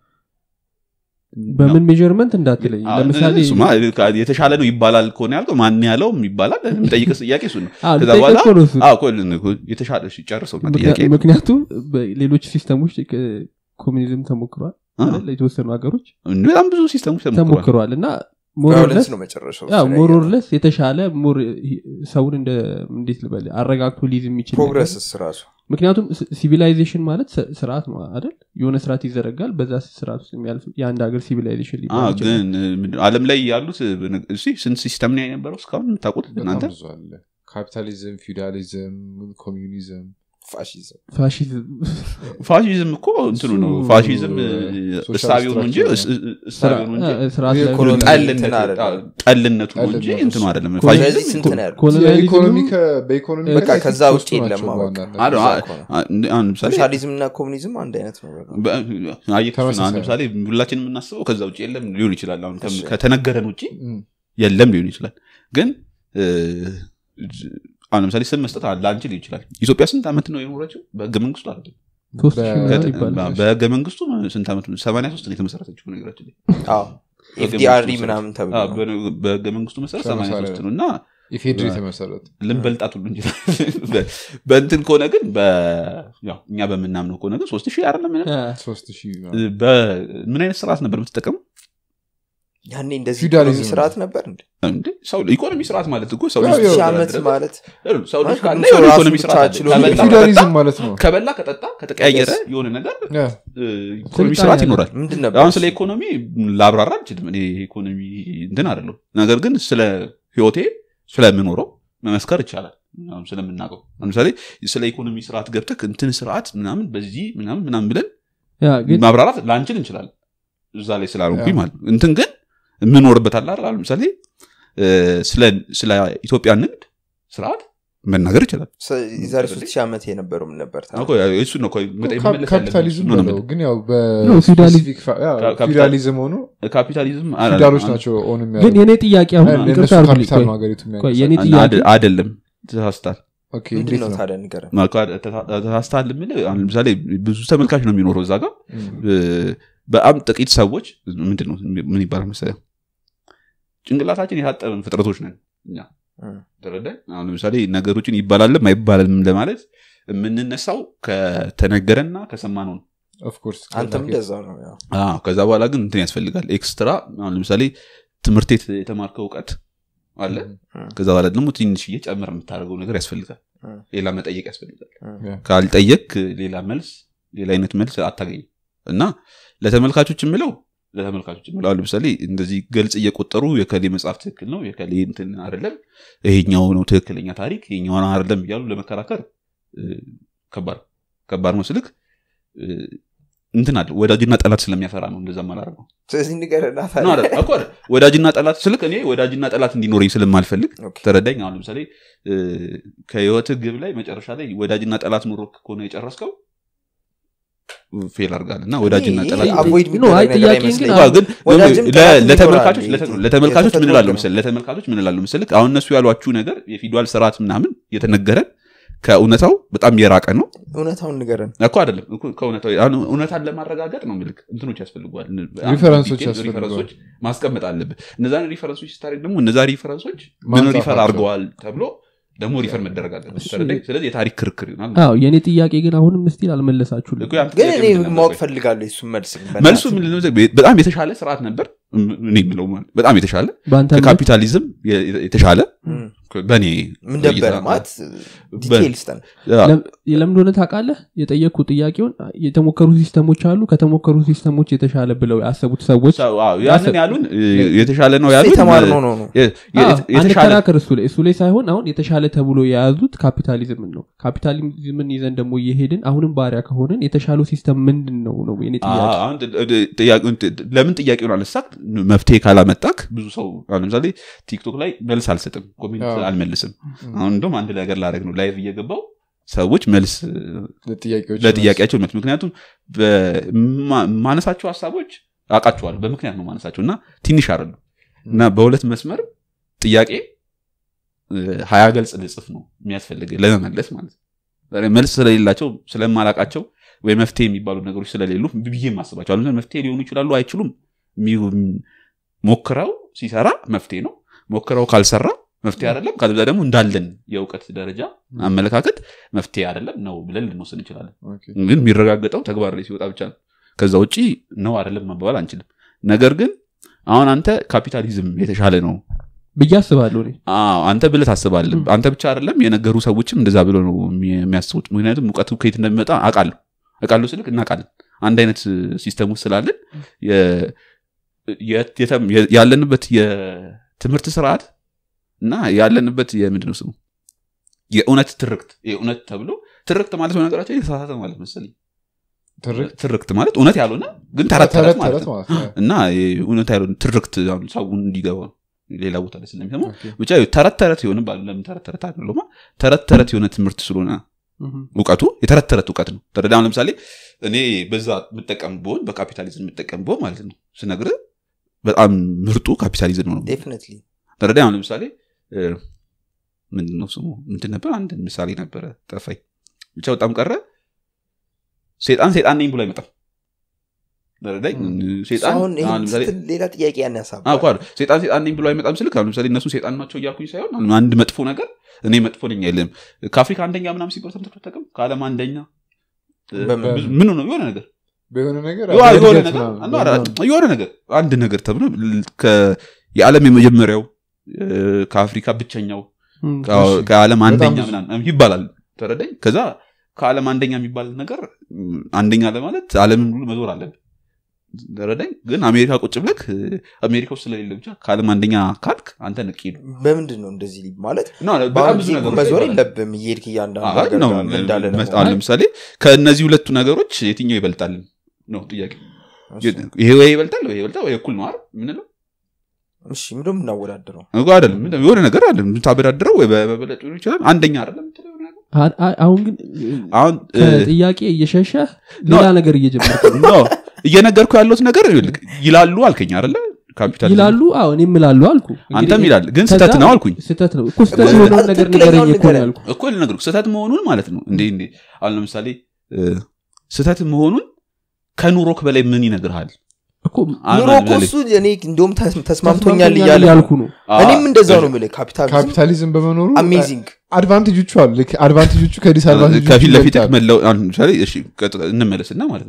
በምን ሜጀርመንት እንዳትለኝ አዎ፣ ለምሳሌ እሱማ የተሻለ ነው ይባላል ከሆነ ያልከው ማን ያለውም ይባላል የሚጠይቅ ጥያቄ እሱ ነው አዎ፣ ከዛ ልጠይቅህ በኋላ እኮ ነው እሱ። አዎ፣ እኮ የተሻለ እሺ፣ ጨርሰው እና ጥያቄ ምክንያ- ምክንያቱም በሌሎች ሲስተሞች ክ- ኮሚኒዝም ተሞክሯል አዎ። አይደል? የተወሰኑ ሀገሮች በጣም ብዙ ሲስተሞች ተሞክሯል ተሞክሯል እና ቫዮለንስ ነው መጨረሻው ሞሮርለስ የተሻለ ሞር ሰውን እንደ እንዴት ልበል አረጋግቶ ሊይዝ የሚችል ነገር ፕሮግረስስ ራሱ ምክንያቱም ሲቪላይዜሽን ማለት ስ- ስርዓት ነው አይደል የሆነ ስርዓት ይዘረጋል በዛ ስርዓት ውስጥ የሚያልፍ የአንድ ሀገር ሲቪላይዜሽን አዎ፣ ሊባል ይችላል ግን እ, ምንድን ነው፣ ዓለም ላይ ያሉት እ, እሺ፣ ስንት ሲስተም ነው የነበረው እስካሁን የምታውቁት በጣም እናንተ ብዙ አለ ካፒታሊዝም ፊውዳሊዝም ኮሚዩኒዝም ፋሽዝም ፋሺዝም ፋሽዝም እኮ እንትኑ ነው እሱ ፋሽዝም ሶሻል እሳቢው ነው እንጂ ስትራክቸር እስ- እስ- እሳቢው ነው እንጂ ስርዓት ላይ ኮሎኒ- ጠልነቱ እንትን አይደለም። አዎ፣ ጠልነቱ ነው እንጂ ጠልነቱ እንትኑ እሱ። አይደለም ኮሎኒ- ስለዚህ ፋሽዝም ስንት ነው ያሉት ኮሎኒያሊዝም የኢኮኖሚ ከ- በኢኮኖሚ በቃ ላይ ከዛ ሶስቱ ውጭ የለም ናቸው አበቃ። በዋናነት። አዎ፣ እዛ አ- እኮ ነው። አ- አሁን ለምሳሌ ሶሻሊዝም እና ኮሚኒዝም አንድ አይነት ነው በቃ። በ- አየህ፣ ተመሳሳይ አሁን ለምሳሌ ሁላችን የምናስበው ከዛ ውጭ የለም ሊሆን ይችላል አሁን ከም- እሺ። ከተነገረን ውጭ እም፣ የለም ሊሆን ይችላል ግን እ፣ አሁን ለምሳሌ ስም መስጠት ላንችል ይችላል ኢትዮጵያ ስንት ዓመት ነው የኖረችው በህገ መንግስቱ አይደለም ሶስት ሺህ በ- ምናምን ይባላል በህገ መንግስቱ ስንት ዓመት ሰማንያ ሶስት ነው የተመሰረተችው ነገራችን ላይ አዎ ህገ ኤፍዲአርዲ መንግስቱ ምናምን ተብሎ አዎ፣ ነው። በ- በህገ መንግስቱ መሰረት ሰማንያ ሰማንያ ሶስት ነው እና ኢፌድሪ የተመሰረተ ልንበልጣት ሁሉ እንችላለን በ- በእንትን ከሆነ ግን በ- ያው እኛ በምናምነው ከሆነ ግን ሶስት ሺህ አይደለም ምንም አ፣ ሶስት ሺህ በምን አይነት ስርዓት ነበር የምትጠቀሙ ያኔ እንደዚህ ፊውዳሊዝም ኢኮኖሚ ስርዓት ነበር እንዴ እንዴ ሰው ኢኮኖሚ ስርዓት ማለት እኮ ሰው ያው ልጅ ያው ሺህ ሲተዳደር ዓመት ድረስ- ማለት ሰው ልጅ ካለ ሰው የሆነ ራሱ ኢኮኖሚ ስርዓት አለ። ችሎ ከበላ ከጠጣ ፊውዳሊዝም ማለት ነው ከበላ ከጠጣ ከተቀያየረ የሆነ ነገር ያ፣ እ፣ ኢኮኖሚ ስልጣን ስርዓት ያለ- ይኖራል ምንድን ነበር አሁን ስለ ኢኮኖሚ ላብራራ አልችልም እኔ ኢኮኖሚ እንትን አይደለም ነገር ግን ስለ ህይወቴ ስለምኖረው መመስከር ይቻላል አሁን ስለምናውቀው ለምሳሌ ስለ ኢኮኖሚ ስርዓት ገብተህ እንትን ስርዓት ምናምን በዚህ ምናምን ምናምን ብለን ያ ግን ማብራራት ላንችል እንችላለን እዛ ላይ ስላልሆንኩኝ ያ። ማለት ነው። እንትን ግን የምኖርበት አለ አይደል? አሁን ለምሳሌ እ፣ ስለ- ስለ ኢትዮጵያ ንግድ ስርዓት መናገር ይችላል ሰ- የዛሬ ሶስት ሺህ ዓመት የነበረው ምን ነበር ታዲያ? እኮ እሱ ነው እኮ መጠየቅ ካፕ- መመለስ ያለብን ካፒታሊዝም እሱ ነው በለው ግን ያው ነው፣ ፊውዳሊ- በስፔሲፊክ ፋ- ያ፣ ካፒታል- ፊውዳሊዝም ሆኖ የምልህ። ካፒታሊዝም አ- ፊውዳሎች አ- ናቸው ኦን ግን የኔ ጥያቄ አሁን እነሱ ይቅርታ አድርጉልኝ፣ ካፒታል ቆይ፣ ነው ሀገሪቱ ቆይ፣ የኔ አደ- ጥያቄ አይደለም ተሳስታል ኦኬ ምንድን እንዴት ነው ነው ታዲያ ንገረን ማልኳ ተሳስታል የምልህ አሁን ለምሳሌ ብዙ ተመልካች ነው የሚኖረው እዛ ጋር እም፣ እ፣ በጣም ጥቂት ሰዎች ምንድን ነው ምን ይባላል መሰለህ ጭንቅላታችን የታጠበን ፍጥረቶች ነን እኛ እም። ተረዳኝ አሁን ለምሳሌ ነገሮችን ይባላልም አይባልም ለማለት የምንነሳው ከተነገረና ከሰማነው ነው ኦፍኮርስ አንተም እንደዛ ነው ያው። አዎ፣ ከዛ በኋላ ግን እንትን ያስፈልጋል ኤክስትራ አሁን ለምሳሌ ትምህርት ቤት የተማርከው እውቀት አለ ከዛ በኋላ ደግሞ ትንሽዬ ጨምር የምታደርገው ነገር ያስፈልጋል እ። ሌላ መጠየቅ ያስፈልጋል ያ። ካልጠየቅ ሌላ መልስ ሌላ አይነት መልስ አታገኝም እና ለተመልካቾች የምለው ለተመልካቾች የምለው አሁን ለምሳሌ እንደዚህ ገልጽ እየቆጠሩ የከሌ መጽሐፍ ትክክል ነው የከሌ እንትን አይደለም ይሄኛው ነው ትክክለኛ ታሪክ ይሄኛው ነው አይደለም እያሉ ለመከራከር እ፣ ከባድ ከባድ ነው ስልክ እ፣ እንትን አለ ወዳጅና ጠላት ስለሚያፈራ ነው እንደዛ ማላረገው ስለዚህ ንገረና ነው ታዲያ። አይደል? እኮ አይደል? ወዳጅና ጠላት ስልክ እኔ ወዳጅና ጠላት እንዲኖረኝ ስለማልፈልግ ኦኬ። ተረዳኝ አሁን ለምሳሌ እ፣ ከህይወት ግብ ላይ መጨረሻ ላይ ወዳጅና ጠላት ኑሮ ከሆነ የጨረስከው ፌል አድርጋል እና ወዳጅና ይሄ ጠላት avoid ኖ፣ አይ የሚደረግ ነገር ጥያቄ ግን አይመስለኝም። አዎ፣ ግን ወዳጅም ለ- ጠላትም ለተመልካቾች ይኖራል። ለተ- ለተመልካቾች ምን የተፈጥሮ እላለሁ ነው። መሰለህ ለተመልካቾች ምን እላለሁ መሰለህ አሁን እነሱ ያሏችሁ ነገር የፊደል ስርዓት ምናምን የተነገረን ከእውነታው በጣም የራቀ ነው እውነታውን ንገረን እኮ አይደለም እኮ ከእውነታው አሁን እውነታን ለማረጋገጥ ነው ምልክ እንትኖች ያስፈልጓል ሪፈረንሶች ዲቴል ያስፈልጓል። ሪፈረንሶች ማስቀመጥ አለብህ እነዛን ሪፈረንሶች ስታደርግ ደግሞ እነዛ ሪፈረንሶች ምን ማንጻፍ ሪፈር ናቸው። አድርገዋል ተብሎ ደግሞ ሪፈር መደረግ አለበት እሱ- ተረዳኝ? ስለዚህ የታሪክ ክርክር ይሆናል አዎ የእኔ ጥያቄ ግን አሁንም ስቲል አልመለሳችሁልም እኮ ያንተ ግን ጥያቄ እኔ ምንድን ነበር? ማወቅ ፈልጋለሁ የሱን መልስ ግን በእናትህ። መልሱ ምንድን ነው መሰለህ? በጣም የተሻለ ስርዓት ነበር እኔ የምለው ማለት በጣም የተሻለ በአንተ እምነት? ከካፒታሊዝም የ- የተሻለ እም። በእኔ ምን ነበረ እይታ- ማለት በ- ዲቴይል ስጠን ያ- ለም- ለምን እንደሆነ ታውቃለህ የጠየቅኩ ጥያቄውን የተሞከሩ ሲስተሞች አሉ ከተሞከሩ ሲስተሞች የተሻለ ብለው ያሰቡት ሰዎች ሰው- አዎ፣ ያንን ያሉን እ፣ የተሻለ ነው እሱ ያሉን የተማርነው ነው ነው የ- የ- አዎ፣ የተሻለ አንከራከር እሱ ላይ እሱ ላይ ሳይሆን አሁን የተሻለ ተብሎ የያዙት ካፒታሊዝምን ነው ካፒታሊዝምን ይዘን ደግሞ እየሄድን አሁንም ባሪያ ከሆንን የተሻለው ሲስተም ምንድን ነው ነው የኔ ጥያቄ አዎ፣ አሁን ጥ- ጥ- ጥያቄውን ጥ- ለምን ጥያቄውን አነሳክ መፍትሄ ካላመጣክ ብዙ ሰው አሁን ለምሳሌ ቲክቶክ ላይ መልስ አልሰጥም ኮሜንት አዎ። አልመልስም አሁን እንደውም አንድ ነገር ላደረግ ነው ላይቭ እየገባው ሰዎች መልስ ለጥያቄዎች ለጥያቄያቸው መልስ ምክንያቱም በማ- ማነሳቸው ሀሳቦች አውቃቸዋለሁ በምክንያት ነው ማነሳቸው እና ትንሽ አይደሉ እና በሁለት መስመር ጥያቄ እ፣ ሀያ ገልጽ ልጽፍ ነው የሚያስፈልግ ለመመለስ ማለት ነው ዛሬ መልስ ስለሌላቸው ስለማላቃቸው ወይ መፍትሄ የሚባሉ ነገሮች ስለሌሉ ብዬ ማስባቸው አሉ መፍትሄ ሊሆኑ ይችላሉ አይችሉም የሚ- ሞክረው ሲሰራ መፍትሄ ነው ሞክረው ካልሰራ መፍትሄ አይደለም ከዛ ደግሞ እንዳለን የእውቀት ደረጃ አመለካከት መፍትሄ አይደለም ነው ብለን ልንወስን እንችላለን ኦኬ። ግን የሚረጋገጠው ተግባር ላይ ሲወጣ ብቻ ነው ከዛ ውጭ ነው አይደለም መባባል አንችልም ነገር ግን አሁን አንተ ካፒታሊዝም የተሻለ ነው ብዬ አስባለሁ እኔ አዎ፣ አንተ ብለህ ታስባለህ አንተ ብቻ አይደለም የነገሩ ሰዎችም እንደዛ ብሎ ነው የሚ- የሚያስቡት ምክንያቱም እውቀቱ ከየት እንደሚመጣ አውቃለሁ አውቃለሁ ስልክ እናውቃለን አንድ አይነት ሲስተም ውስጥ ስላለን የ- የ- የተ- የ- ያለንበት የትምህርት ስርዓት እና ያለንበት የምንድን ነው ስሙ የእውነት ትርክት የእውነት ተብሎ ትርክት ማለት በነገራቸው የተሳሳተ ማለት መሰለኝ ትርክት ትርክት ማለት እውነት ያልሆነ ግን ተረት ተረት ተረት ማለት ተረት ነው ማለት ነው። እና እውነት ያልሆነ ትርክት አሁን ሰውን እንዲገባ ሌላ ቦታ ላይ ስለሚሰማው ኦኬ። ብቻ ተረት ተረት የሆነ ባሉ ለምን ተረት ተረት አይደለማ ተረት ተረት የሆነ ትምህርት ስለሆነ እህም። እውቀቱ የተረት ተረት እውቀት ነው ተረዳ አሁን ለምሳሌ እኔ በዛ የምጠቀም ብሆን በካፒታሊዝም የምጠቀም ብሆን ማለት ነው ስነግር በጣም ምርጡ ካፒታሊዝም ነው ዴፊኒትሊ ተረዳ አሁን ለምሳሌ እ፣ ምንድን ነው ስሙ ምንድን ነበር አንድ ምሳሌ ነበረ ጠፋኝ ብቻ በጣም ቀረ ሴጣን ሴጣን ነኝ ብሎ አይመጣም ተረዳኝ ሴጣን አሁን ይሄን አሁን ለምሳሌ ስትል ሌላ ጥያቄ ያን አዎ ያሳባል እኮ አይደል። ሴጣን ሴጣን ነኝ ብሎ አይመጣም ስልክ አሁን ለምሳሌ እነሱ ሴጣን ናቸው እያልኩኝ ሳይሆን አሁን አንድ መጥፎ ነገር እኔ መጥፎ ነኝ አይልም ከአፍሪካ አንደኛ ምናም ሲባል ሰምተህ አታውቅም ከዓለም አንደኛ እ፣ በምን? ብዙ- ምን ነው የሆነ ነገር በሆነ ነገር የሆነ የሆነ እድገት ነገር ምናምን፣ አለ አይደል? የሆነ ነገር አንድ ነገር ተብሎ ል- ከ- የዓለም የመጀመሪያው እ፣ ከአፍሪካ ብቸኛው እም። ከ- እሺ። ከዓለም በጣም አንደኛ ብዙ። ምናምን ይባላል ተረዳኝ ከዛ ከዓለም አንደኛ የሚባል ነገር ም፣ አንደኛ ለማለት ዓለምን ሁሉ መዞር አለብን ተረዳኝ ግን አሜሪካ ቁጭ ብለክ እ፣ አሜሪካ ውስጥ ስለሌለ ብቻ ከዓለም አንደኛ ካልክ አንተ ንቂ ነው በምንድን ነው እንደዚህ ሊ- ማለት ኖ፣ ኖ፣ በጣም በአንድ ብዙ ጊዜ ነገሮች መዞር ይባላል። የለብም እየሄድክ እያንዳንዱ አይ፣ ሀገር ነው፣ ጋር ምን እንዳለ መስ- ለመሆን። አሁን ለምሳሌ ከእነዚህ ሁለቱ ነገሮች የትኛው ይበልጣል ነው ጥያቄ እሺ፣ ይሄ ወይ ይበልጣል ወይ ይበልጣል ወይ እኩል ነው አይደል ምንለው እሺ ምንድን ነው የምናወዳድረው እኮ አይደለም ምንድን ነው? የሆነ ነገር አለ የምታበዳድረው ወይ በመበለጥ ሊሆን ይችላል አንደኛ አይደለም የምትለው የሆነ ነገር? አ- አ- አሁን ግን አሁን እ፣ ከጥያቄ እየሸሸህ ሌላ ነገር እየጀመርክ ነው። ኖ፣ እየነገርኩ ያለሁት ነገር ይኸውልህ፣ ይላሉ አልከኝ አይደለ ካፒታል ይላሉ አዎ እኔም እላለሁ አልኩ አንተም እንግዲህ ይላል ግን ከዛ ስህተት ነው አልኩኝ ስህተት ነው እኮ ስህተት እኮ የሆነውን ነገር ትክክለኛውን ንገረኝ እኮ ነው ንገረኝ። ያልኩ እኮ ልነግርህ ስህተት መሆኑን ማለት ነው እንዴ እንዴ አሁን ለምሳሌ እ፣ ስህተት መሆኑን ከኑሮክ በላይ ምን ይነግርሃል እኮ አሁን ኑሮ እኮ ለምሳሌ- እሱ እኔ እንደውም ተስ- ተስማምቶኛል እያለ ተስማምቶኛል ነው። ያልኩ ነው አ- እኔም እንደዛው ነው የምልህ ካፒታሊዝም ካፒታሊዝም በመኖሩ አሜዚንግ አድቫንቴጆቹ አሉ ልክ አድቫንቴጆቹ ከዲስአድቫንቴጆቹ ከፊት ለፊት ይበልጣሉ። መለው አሁን ለምሳሌ እሺ ቀጥ- እንመለስና ማለት ነው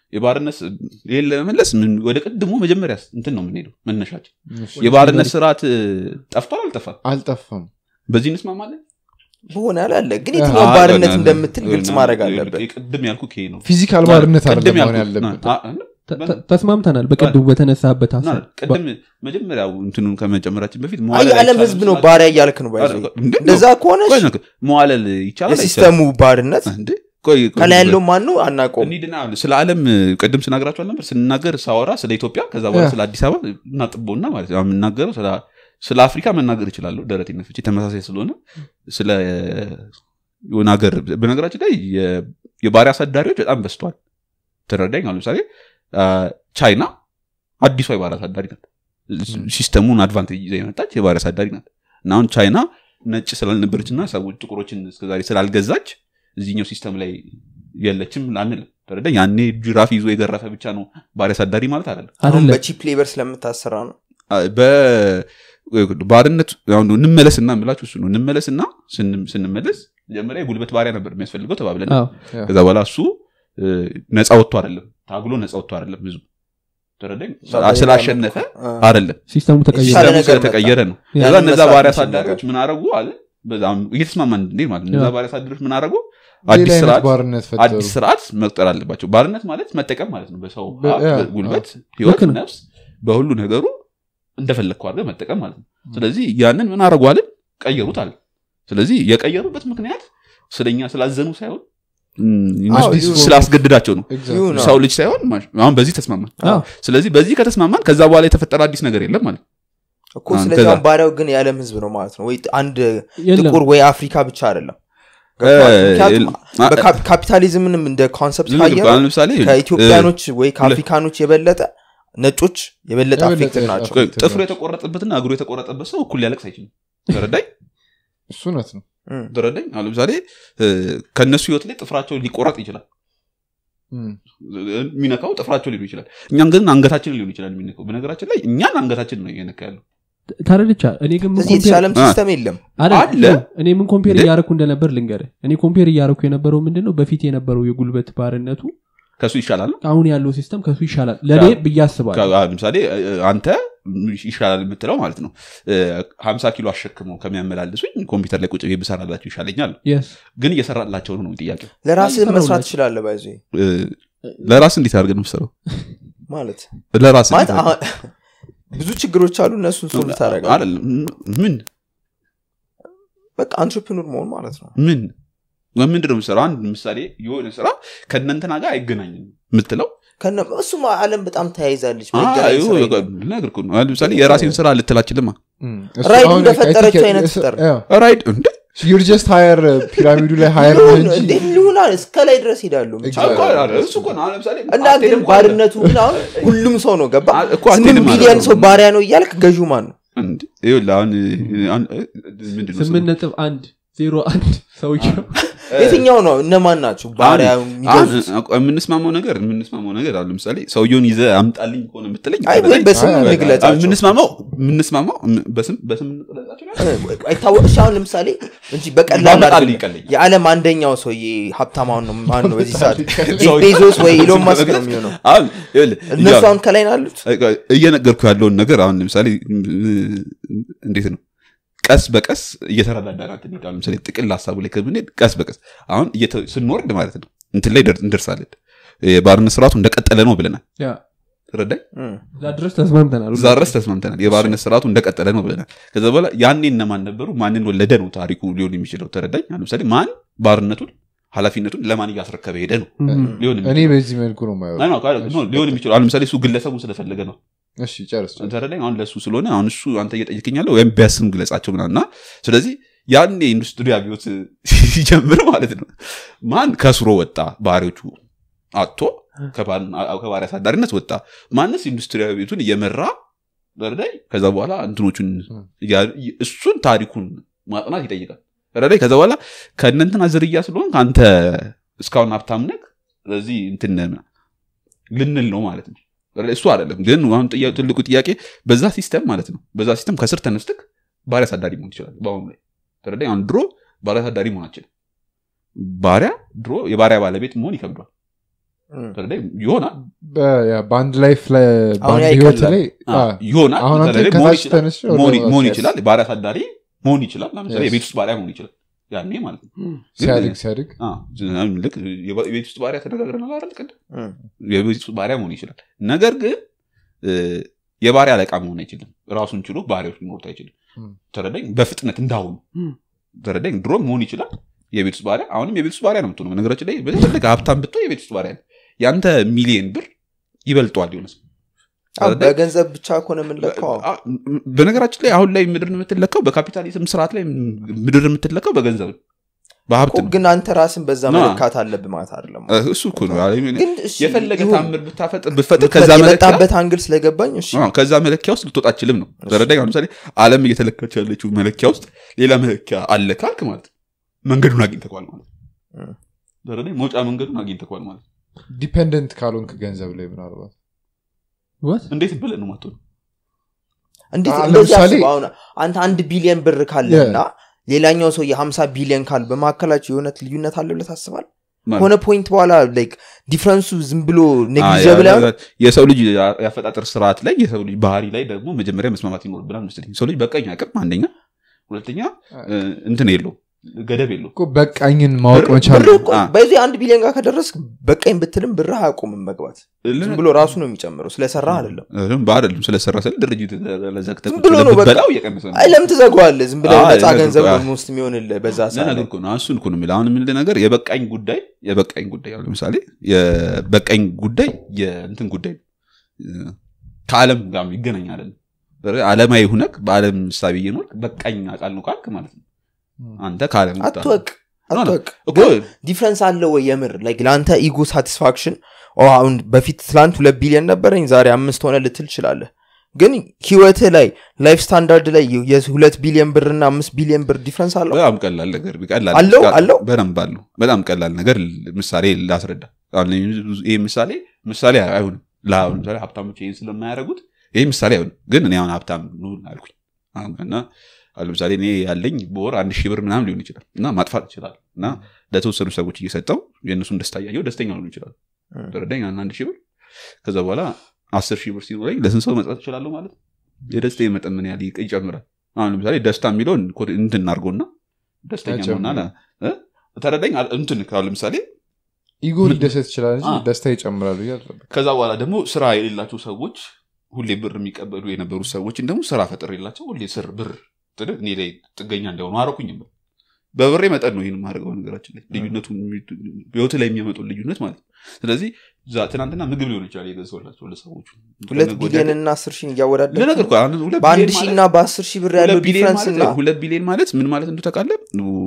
የባርነት ስ- ይሄን ለመመለስ ምን- ወደ ቅድሞ መጀመሪያ እንትን ነው የምንሄደው መነሻችን የባርነት ስርዓት እ፣ ጠፍቷል አልጠፋም አልጠፋም በዚህ እንስማማለን በሆነ ያለ አለ ግን የትኛው ባርነት እንደምትል ግልጽ ማድረግ አለበት ቅድም ያልኩ ይሄ ነው ፊዚካል ባርነት ቅድም አይደለም አሁን ያልኩት- ያለበት አ- አ- ተ- ተ- ተስማምተናል በቅድሙ በተነሳበት እና ሀሳብ ቅድም መጀመሪያው እንትኑን ከመጨመራችን በፊት አይ መዋለል የዓለም አይቻልም ህዝብ ነው ስላለ- ባሪያ እያልክ ነው ባይዘ አ- እንዴት ነው? እንደዛ ከሆነ ቆይ ነው፣ መዋለል ይቻላል አይቻልም? የሲስተሙ ባርነት እንዴ? ቆይ ቆይ፣ ከላይ ቆይ። ያለው ማን ነው አናውቀውም እንሂድና ስለ ዓለም ቅድም ስናገራቸዋል ነበር ስናገር ሳወራ ስለ ኢትዮጵያ ከዛ በኋላ ያ። ስለ አዲስ አበባ እናጥቦና ማለት ነው የምናገረው ስለ- ስለ አፍሪካ መናገር እችላለሁ ደረት ነፍቼ ተመሳሳይ ስለሆነ ስለ የሆነ ሀገር በነገራችን ላይ የ- የባሪያ አሳዳሪዎች በጣም በስተዋል ተረዳኝ አሁን ለምሳሌ አ፣ ቻይና አዲሷ የባሪያ አሳዳሪ ናት ሲስተሙን አድቫንቴጅ ይዛ የመጣች የባሪያ አሳዳሪ ናት እና አሁን ቻይና ነጭ ስላልነበረች እና ሰዎች ጥቁሮችን እስከዛሬ ስላልገዛች እዚህኛው ሲስተም ላይ የለችም አንልም ተረዳኝ ያኔ ጅራፍ ይዞ የገረፈ ብቻ ነው ባሪያ አሳዳሪ ማለት አይደለም አሁን አይደለም በቺፕ ሌበር ስለምታሰራ ነው በባርነት አሁን እንመለስና ምላችሁ እሱ ነው እንመለስና ስን- ስንመለስ መጀመሪያ የጉልበት ባሪያ ነበር የሚያስፈልገው ተባብለን አዎ። ከዛ በኋላ እሱ እ፣ ነፃ ወጥቶ አይደለም ታግሎ ነፃ ወጥቶ አይደለም ብዙ ተረዳኝ ስላሸነፈ አይደለም ሲስተሙ ተቀይሯል የተሻለ ሲስተሙ ነገር ስለተቀየረ ነው ያ ከዛ እነዛ መስራት ባሪያ የሚችል አሳዳሪዎች ምን አረጉ አለ በዛም እየተስማማን እንዴ ማለት ነው። እነዛ ያ። ባሪያ አሳዳሪዎች ምን አረጉ ሌላ አዲስ አይነት ስርዓት ባርነት ፈጠሩ አዲስ ስርዓት መቅጠር አለባቸው ባርነት ማለት መጠቀም ማለት ነው በሰው በ- ሀብት፣ ያ፣ በጉልበት ህይወት ልክ ነው። ነፍስ በሁሉ ነገሩ እንደፈለግከው አድርገህ መጠቀም ማለት ነው ስለዚህ ያንን ምን አረጉ አለን ቀየሩት አለ ስለዚህ የቀየሩበት ምክንያት ስለኛ ስላዘኑ ሳይሆን እም፣ አዎ፣ አዲስ ይሁን። ስላስገድዳቸው ነው Exactly. ይሁን ነው። ሰው ልጅ ሳይሆን ማሽ- አሁን በዚህ ተስማማን አዎ። ስለዚህ በዚህ ከተስማማን ከዛ በኋላ የተፈጠረ አዲስ ነገር የለም ማለት ነው እኮ አሁን ስለዚህ ከዛ- አሁን ባሪያው ግን የዓለም ህዝብ ነው ማለት ነው ወይ አንድ የለም ጥቁር ወይ አፍሪካ ብቻ አይደለም እ፣ ምክንያቱም አ- በካፒ- ካፒታሊዝምንም እንደ ኮንሰፕት ዝም ብሎ ካየ አሁን ለምሳሌ ከኢትዮጵያኖች ወይ ከአፍሪካኖች የበለጠ ነጮች የበለጠ የበለጠ አፌክትድ ናቸው አፌክትድ እ፣ ጥፍሩ የተቆረጠበትና እግሩ የተቆረጠበት ሰው እኩል ሊያለቅስ አይችልም ተረዳኝ እሱ እውነት ነው እም። ተረዳኝ አሁን ለምሳሌ እ፣ ከእነሱ ህይወት ላይ ጥፍራቸው ሊቆረጥ ይችላል እም። የሚነካው ጥፍራቸው ሊሆን ይችላል እኛም ግን አንገታችን ሊሆን ይችላል የሚነካው በነገራችን ላይ እኛን አንገታችን ነው እየነካ ያለው ተረድቻ እኔ ግን ምን ስለዚህ ኮምፔር- የተሻለም አ- ሲስተም የለም አይደል? አለ። ነው። እኔ ምን ኮምፔር እንዴ? እያረኩ እንደነበር ልንገር እኔ ኮምፔር እያረኩ የነበረው ምንድን ነው በፊት የነበረው የጉልበት ባርነቱ ከሱ ይሻላል ነው አሁን ያለው ሲስተም ከሱ ይሻላል ለእኔ ብዬ አስባለሁ ከ- ለምሳሌ እ፣ አንተ ይሻላል የምትለው ማለት ነው ሀምሳ ኪሎ አሸክመው ከሚያመላልሱኝ ኮምፒውተር ላይ ቁጭ ብዬ ብሰራላቸው ይሻለኛል Yes። ግን እየሰራላቸው ነው ጥያቄው ለራስህ አይ፣ መስራት ይሰራውላችሁ። ትችላለህ ባይዞ እ፣ ለራስ እንዴት አድርገን የምሰራው ማለት ለራስ ማለት አሁን ብዙ ችግሮች አሉ እነሱን ሶልቭ ታደረጋል አይደለም ምን በቃ አንትርፕኑር መሆን ማለት ነው ምን ምንድን ነው የምሰራው አንድ ምሳሌ የሆነ ስራ ከእነንትና ጋር አይገናኝም የምትለው ከነ እሱም አለም በጣም ተያይዛለች አዎ፣ መገናኝ ይኸው ስራ በቃ የለም። ልነግርህ እኮ ነው። አሁን ለምሳሌ የራሴን ስራ ልትላችልማ እም። እሱ ራይድ አሁን እንደፈጠረችው I think አይነት እሱ- ፍጠር። ያው፣ ራይድ እንደ you're just higher ፒራሚዱ ላይ ሀየር ሊሆን እንጂ እንዴ ሊሆን አለ እስከ ላይ ድረስ ሄዳሉ Exactly. እኮ አይደል፣ እሱ እኮ ነው። አሁን ለምሳሌ እና ግን አትሄድም እኮ ባርነቱ ግን አሁን ሁሉም ሰው ነው ገባ አ- እኮ ስምንት አትሄድም ሚሊዮን አይደለም። ሰው ባሪያ ነው እያልክ ገዢ ማን ነው እንደ ይኸውልህ አሁን አሁን ምንድን ነው ስምንት ነጥብ አንድ ዜሮ አንድ ሰውየው የትኛው ነው እነማን ናቸው ባሪያ የሚገዙት አሁን የምንስማማው ነገር የምንስማማው ነገር አሁን ለምሳሌ ሰውየውን ይዘ አምጣልኝ ከሆነ የምትለኝ አይ ወይ በስም አይ፣ አይ፣ አሁን እንግለጻቸው የምንስማማው የምንስማማው በስም በስም እንግለጻቸው አይታወቅ እሺ አሁን ለምሳሌ እንጂ በቀላል ባመጣልህ አይደለም። ይቀለኛል። የዓለም አንደኛው ሰውዬ ሀብታማውን ነው ማን ነው በዚህ ሰዓት ጄፍ ሰውዬ- ቤዞስ ወይ ኢሎን ማስክ ነው የሚሆነው አሁን ይኸውልህ እነሱ ያው- አሁን ከላይ ነው ያሉት እየነገርኩ ያለውን ነገር አሁን ለምሳሌ እንዴት ነው ቀስ በቀስ እየተረዳዳናት እንሄዳለን ለምሳሌ ጥቅል ሀሳቡ ላይ ከምንሄድ ቀስ በቀስ አሁን እየተ- ስንወርድ ማለት ነው እንትን ላይ ደር- እንደርሳለን የባርነት ስርዓቱ እንደቀጠለ ነው ብለናል ያ፣ ተረዳኝ እም። እዛ ድረስ ተስማምተናል እዛ ድረስ ተስማምተናል የባርነት ስርዓቱ እንደቀጠለ ነው ብለናል ከዛ በኋላ ያኔ እነማን ነበሩ ማንን ወለደ ነው ታሪኩ ሊሆን የሚችለው ተረዳኝ አሁን ለምሳሌ ማን ባርነቱን ኃላፊነቱን ለማን እያስረከበ ሄደ ነው እም። ሊሆን እኔ የሚችለው በዚህ መልኩ ነው ማየው አይ ነው፣ ነው፣ ሊሆን የሚችለው አሁን ለምሳሌ እሱ ግለሰቡ ስለፈለገ ነው እሺ ጨርስ ጨርስ። ተረዳኝ አሁን ለእሱ ስለሆነ አሁን እሱ አንተ እየጠየቅኝ ያለው ወይም ቢያስም ግለጻቸው ምናምን እና ስለዚህ ያኔ ኢንዱስትሪ አብዮት ሲጀምር ማለት ነው ማን ከስሮ ወጣ ባህሪዎቹ አቶ ከባሪ አሳዳሪነት ወጣ ማንስ ኢንዱስትሪ አብዮቱን እየመራ ተረዳኝ ከዛ በኋላ እንትኖቹን እያ- እሱን ታሪኩን ማጥናት ይጠይቃል ተረዳኝ ከዛ በኋላ ከእነንትና ዝርያ ስለሆን ከአንተ እስካሁን ሀብታም ነህ ስለዚህ እንትን ነህ ልንል ነው ማለት ነው እሱ አይደለም ግን አሁን ጥያ- ትልቁ ጥያቄ በዛ ሲስተም ማለት ነው በዛ ሲስተም ከስር ተነስተክ ባሪያ አሳዳሪ መሆን ይችላል በአሁኑ ላይ ተረዳኝ አሁን ድሮ ባሪያ አሳዳሪ መሆን አችልም ባሪያ ድሮ የባሪያ ባለቤት መሆን ይከብዷል እም። ተረዳኝ? ይሆናል በ- ያ፣ በአንድ ላይፍ ላይ አሁን ያ በአንድ ህይወት ይቀላል። ላይ አ፣ አ፣ ይሆናል አሁን አንተ ተረዳኝ? መሆን ከታች ይችላል። ተነስቼ ወደ መሆን መሆን yes. ይችላል ባሪያ አሳዳሪ መሆን ይችላል ለምሳሌ Yes. የቤት ውስጥ ባሪያ መሆን ይችላል ያኔ ማለት ነው ግን- ሲያድግ ሲያድግ አ፣ ልክ የባ- የቤት ውስጥ ባሪያ ተነጋግረናል አይደል ቅድም እም። የቤት ውስጥ ባሪያ መሆን ይችላል ነገር ግን እ፣ የባሪያ አለቃ መሆን አይችልም ራሱን ችሎ ባሪያዎች ሊኖሩት አይችልም እም። ተረዳኝ በፍጥነት እንዳሁኑ እም። ተረዳኝ ድሮ መሆን ይችላል የቤት ውስጥ ባሪያ አሁንም የቤት ውስጥ ባሪያ ነው የምትሆነው በነገራችን ላይ በትልቅ ሀብታም ብትሆን የቤት ውስጥ ባሪያ ነው ያንተ ሚሊየን ብር ይበልጠዋል የሆነ ሰው አዎ፣ ተረዳኝ? በገንዘብ ብቻ ከሆነ የምንለካው አዎ። አ- በነገራችን ላይ አሁን ላይ ምድር የምትለካው በካፒታሊዝም ስርዓት ላይ ምድር የምትለካው በገንዘብ ነው በሀብት እኮ ነው ግን አንተ ራስን በዛ ና። መለካት አለብህ ማለት አይደለም እ፣ እሱ እኮ ነው አይ፣ ግን እሺ፣ የፈለገ ይሁን። ታምር ብታፈጥር ብፈጥር ከዛ ምክንያት መለኪያ የመጣበት አንግል ስለገባኝ እሺ አዎ፣ ከዛ መለኪያ ውስጥ ልትወጣ አችልም ነው ተረዳኝ አሁን ለምሳሌ አለም እየተለካች ያለችው መለኪያ ውስጥ ሌላ መለኪያ አለ ካልክ ማለት ነው መንገዱን አግኝተኳል ማለት ነው እም። ተረዳኝ መውጫ መንገዱን አግኝተኳል ማለት ነው ዲፔንደንት ካልሆንክ ገንዘብ ላይ ምናልባት What? እንዴት ብለን ነው ማትሆን እንዴት አሁን እንደዚህ ለምሳሌ- አስበው አሁን አንተ አንድ ቢሊየን ብር ካለና ሌላኛው ሰው የሀምሳ ቢሊየን ካል በመካከላቸው የእውነት ልዩነት አለ ብለህ ታስባል ከሆነ ፖይንት በኋላ ላይክ ዲፍረንሱ ዝም ብሎ ኔግሊጀብል አ- ያ- የሰው ልጅ ያፈጣጠር ስርዓት ላይ የሰው ልጅ ባህሪ ላይ ደግሞ መጀመሪያ መስማማት ይኖርብናል መስለኝ ሰው ልጅ በቀኝ አቅም አንደኛ ሁለተኛ እ፣ እንትን የለው ገደብ የለው እኮ በቃኝን ማወቅ ብር- መቻል ብር እኮ አ። በዚህ አንድ ቢሊዮን ጋር ከደረስክ በቀኝ ብትልም ብርህ አያቆምም መግባት ዝም ብሎ ራሱ ነው የሚጨምረው ስለሰራ አይደለም በአደለም ስለሰራ ስለ ድርጅት ለዘግተህ ዝም ቁጭ ብሎ ብለህ ነው በቃ። ብትበላው እየቀነሰ ነው አይ ለምን ትዘጋዋለህ ዝም ብለህ አይ፣ ነፃ ነገር ገንዘብ እኮ፣ ደግሞ ውስጥ የሚሆንልህ በዛ ሰዓት ለነገር ላይ። እኮ ነው እሱን እኮ ነው የምልህ አሁን የምልህ ነገር የበቃኝ ጉዳይ የበቃኝ ጉዳይ አሁን ለምሳሌ የበቃኝ ጉዳይ የእንትን ጉዳይ ነው እ፣ ከዓለም ጋር ይገናኝ አይደለም ዓለማዊ ሁነክ በዓለም ሳቢ እየኖርክ በቃኝ አቃል ነው ካልክ ማለት ነው አንተ ከዓለም ወጣህ። አትወቅ ኖ፣ ኖ፣ አትወቅ እኮ ግን ዲፍረንስ አለው ወይ የምር ላይክ ለአንተ ኢጎ ሳቲስፋክሽን አሁን በፊት ትላንት ሁለት ቢሊዮን ነበረኝ ዛሬ አምስት ሆነ ልትል ትችላለህ ግን ህይወትህ ላይ ላይፍ ስታንዳርድ ላይ የሁለት ቢሊዮን ብር እና አምስት ቢሊዮን ብር ዲፍረንስ አለው በጣም ቀላል ነገር ቀላል አለው? ቃል- አለው? በደንብ አለው በጣም ቀላል ነገር ል- ምሳሌ ላስረዳ አሁን ይህ ምሳሌ ምሳሌ አይሆንም ለአሁን ምሳሌ ሀብታሞች ይህን ስለማያደርጉት ይህ ምሳሌ አይሆንም ግን እኔ አሁን ሀብታም ልሁን አልኩኝ አሁን እና አሁን ለምሳሌ እኔ ያለኝ በወር አንድ ሺህ ብር ምናምን ሊሆን ይችላል እና ማጥፋት ይችላል እና ለተወሰኑ ሰዎች እየሰጠው የእነሱን ደስታ እያየው ደስተኛ ሊሆን ይችላል እም። ተረዳኝ አንድ አንድ ሺህ ብር ከዛ በኋላ አስር ሺህ ብር ሲኖረኝ ለስንት ሰው መጽት እችላለሁ ማለት ነው የደስታ መጠን ምን ያህል ይቅ- ይጨምራል አሁን ለምሳሌ ደስታ የሚለውን ኮድ- እንትን እናድርገውና ደስተኛ አይጨምርም። መሆን አለ እ? ተረዳኝ አለ- እንትን ካሁን ለምሳሌ ኢጎ ሊደሰት ይችላል እንጂ አ። ደስታ ይጨምራል ብዬ አልጠብቅም። ከዛ በኋላ ደግሞ ስራ የሌላቸው ሰዎች ሁሌ ብር የሚቀበሉ የነበሩ ሰዎችን ደግሞ ስራ ፈጥር የላቸው ሁሌ ስር ብር ጥድ- እኔ ላይ ጥገኛ እንዲሆኑ አረኩኝ በብሬ መጠን ነው ይህን ማድረገው ነገራችን ላይ ልዩነቱ ህይወት ላይ የሚያመጡ ልዩነት ማለት ነው ስለዚህ ዛ- ትናንትና ምግብ ሊሆን ይችላል የገዛሁላቸው ለሰዎቹ ሁለት ከነገ ወዲያ ቢሊዮን እና አስር ሺህ እያወዳደር ልነግርህ እኮ አሁን ሁለት በአንድ ቢሊዮን ሺህ ማለት- እና በአስር ሺህ ብር ያለው ሁለት ቢሊዮን ዲፍረንስ ማለት- እና ሁለት ቢሊዮን ማለት ምን ማለት እንዱ ታውቃለህ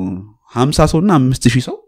ሀምሳ ሰው እና አምስት ሺህ ሰው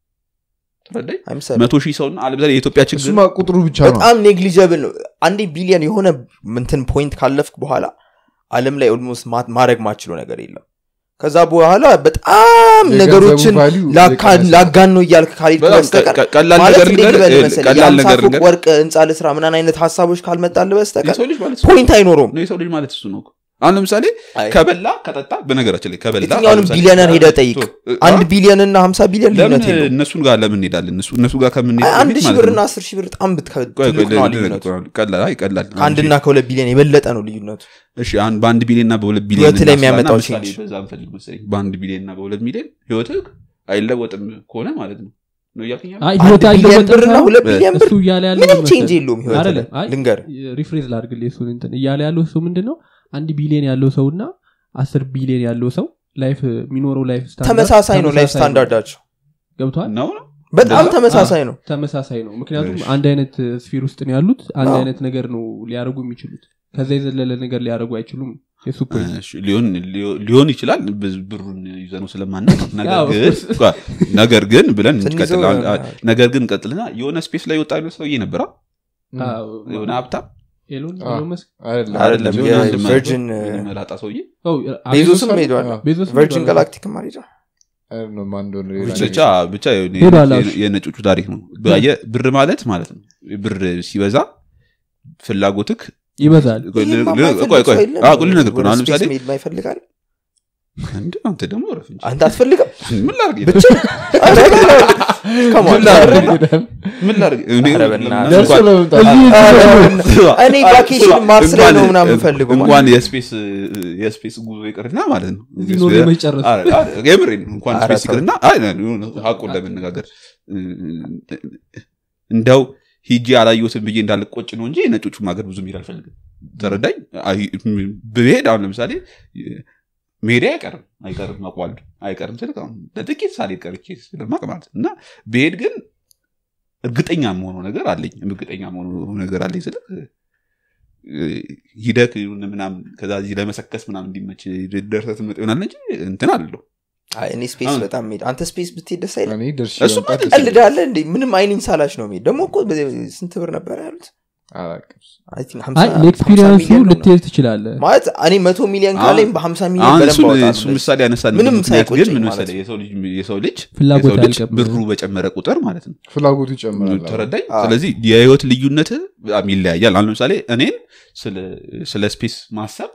ተረዳኝ አይምሰልም። መቶ ሺህ ሰው እና አለምሳሌ የኢትዮጵያ ችግር እሱማ ቁጥሩ ብቻ ነው በጣም ኔግሊጀብል ነው አንዴ ቢሊዮን የሆነ ምንትን ፖይንት ካለፍክ በኋላ አለም ላይ ኦልሞስት ማድረግ ማችለው ነገር የለም ከዛ በኋላ በጣም የገንዘቡ ነገሮችን value ላካ- እየቀነሰ ነው። ላጋን ነው እያልክ ካልሄድክ በጣም በስተቀር ቀ- ቀላል ማለት ነገር እንዴት ልንገርህ፣ ልበል እ- መሰለህ ቀላል የአምሳ ነገር ፎቅ ልንገርህ። ወርቅ ህንፃ ልስራ ምናን አይነት ሀሳቦች ካልመጣልህ በስተቀር የሰው ልጅ ማለት ፖይንት አይኖረውም ነው የሰው ልጅ ማለት እሱ ነው እኮ። አሁን ለምሳሌ አይ፣ ከበላ ከጠጣ በነገራችን ላይ ከበላ የትኛውንም አሁን ለምሳሌ- ቢሊዮነር ሄደህ ጠይቅ ቶ- እ- አንድ አ- ቢሊዮን እና ሀምሳ ቢሊዮን ለምን ልዩነት የለውም እነሱን ጋር ለምን እንሄዳለን እነሱ እነሱ ጋር ከምንሄድ አይ፣ አንድ በፊት ሺህ ማለት ብር ነው። እና አስር ሺህ ብር በጣም ብት- ቆይ፣ ቆይ፣ ትልቅ ነው ል- ል- ልዩነቱ ል- ቀላል አይ ቀላል ከአንድና ከሁለት ቢሊዮን የበለጠ ነው ልዩነቱ እሺ አንድ በአንድ ቢሊዮን እና በሁለት ቢሊዮን ህይወትህ ላይ እናስላና የሚያመጣው ምሳሌ change። በዛ እንፈልግ መሰለኝ በአንድ ቢሊዮን እና በሁለት ሚሊዮን ህይወትህ አይለወጥም ከሆነ ማለት ነው ነው እያልከኝ ያለው? አይ አንድ ህይወት ቢሊዮን አይለወጥም ብር እና ሳይሆን ሁለት ቢሊዮን ብር እሱ እያለ ያለው ምንም ምን ቼንጅ መሰለህ? የለውም ህይወት አይደለም፣ አይ፣ ልንገር ሪፍሬዝ ላድርግልህ እሱን እንትን እያለ ያለው እሱ ምንድን ነው አንድ ቢሊዮን ያለው ሰው እና አስር ቢሊዮን ያለው ሰው ላይፍ የሚኖረው ላይፍ ስታንዳርድ ተመሳሳይ ነው ላይፍ ተመሳሳይ ስታንዳርዳቸው ገብቷል ነው ነው በጣም እንደዛ? ተመሳሳይ ነው ተመሳሳይ ነው ምክንያቱም እሺ። አንድ አይነት ስፊር ውስጥ ነው ያሉት አንድ አዎ። አይነት ነገር ነው ሊያደርጉ የሚችሉት ከዛ የዘለለ ነገር ሊያደርጉ አይችሉም የሱ ፖይንት እሺ፣ ሊሆን ሊሆን ይችላል ብዝ- ብሩን ይዘነው ስለማናቅ ነገር ያው፣ ግን ጓ- ነገር ግን ብለን ትንሽ እንቀጥል ሰው አሁን- ይሆናል። ነገር ግን ቀጥልና የሆነ ስፔስ ላይ ወጣ አይነት ሰውዬ ነበራ ም፣ የሆነ ሀብታም ኤሎን አዎ። ኤሎን መስክ አይደለም አይደለም የሆነ አንድ መ- የቨርጅን የሆነ መላጣ ሰውዬ ኦ፣ ቤዞስም ቤዞስ ሄዷል አዎ። ቤዞስ ቨርጅን ሄዷል። ጋላክቲክ ማሪጃ አይደለም፣ ማን እንደሆነ ሌላ ብቻ ነገር። ብቻ የሆነ ሄዷል፣ የነ- እሺ። የነጮቹ ታሪክ ነው ባየ ብር ማለት ማለት ነው ብር ሲበዛ ፍላጎትክ ይበዛል ቆይ፣ ይሄማ ል- ል- የማይፈልግ ቆይ፣ ቆይ። ሰው የለም። አዎ፣ ቆይ ልነግርህ እኮ ነው። አሁን ወደ ስፔስ ለምሳሌ መሄድ ማይፈልጋል እንደ አንተ ደግሞ ረፍ እንጂ አንተ አትፈልግም ምን ላድርግ ብቻ Come on. ምን ላድርግ? ምን ላድርግ? እኔ- ኧረ በእናትህ። ደርሶ እንኳን- ለመምጣት እኔ ቫኬሽን ማርስ ላይ ነው እንኳን- ምናምን ፈልገው እንኳን የስፔስ የስፔስ ጉዞ ይቅርና ማለት ነው እዚህ ኖሮ የመጨረስ። አረ፣ አረ፣ የምሬን ነው። እንኳን አረ ስፔስ ተው። ይቅርና አይ፣ የሆነ ሀቁን ለመነጋገር እንደው ሂጂ አላየሁትም ብዬ እንዳልቆጭ ነው እንጂ ነጮቹም ሀገር ብዙ መሄድ አልፈልግም ተረዳኝ አይ- ብሄድ አሁን ለምሳሌ መሄዴ አይቀርም አይቀርም አቋል አይቀርም ስልክ አሁን ለጥቂት ሳልሄድ ቀርቼ ስለማቅ ማለት ነው። እና ብሄድ ግን እርግጠኛ መሆኑ ነገር አለኝ እርግጠኛ መሆኑ ነገር አለኝ ስልክ ሂደክ ምናምን ከዛ እዚህ ለመሰከስ ምናምን እንዲመች ደርሰህ ትመጣ ይሆናል እንጂ እንትን አለው አይ፣ እኔ ስፔስ አሁን- በጣም ሄድ አንተ ስፔስ ብትሄድ ደስ አይልም እኔ ደርሼ እሱማ መምጣት ደስ ቀልዳለ እንዴ ምንም አይኔን ሳላች ነው ሄድ ደግሞ እኮ በ- ስንት ብር ነበር ያሉት አላውቅም። I think አይ 50 ለኤክስፒሪየንሱ ሚሊዮን ነው ልትሄድ ትችላለህ ማለት እኔ መቶ ሚሊዮን ካለኝ በ50 ሚሊዮን አሁን በደንብ እሱን- አወጣለሁ እሱ እንደዚህ። ምሳሌ ያነሳን ምንም ምክንያት ግን ሳይቆጨኝ ምን ማለት መሰለህ የሰው ልጅ የሰው ልጅ ፍላጎት የሰው ልጅ አያልቅም። ብሩ በጨመረ ቁጥር ማለት ነው ፍላጎቱ ይጨምራል ተረዳኝ አዎ። ስለዚህ የህይወት ልዩነት በጣም ይለያያል አሁን ለምሳሌ እኔን ስለ- ስለ ስፔስ ማሰብ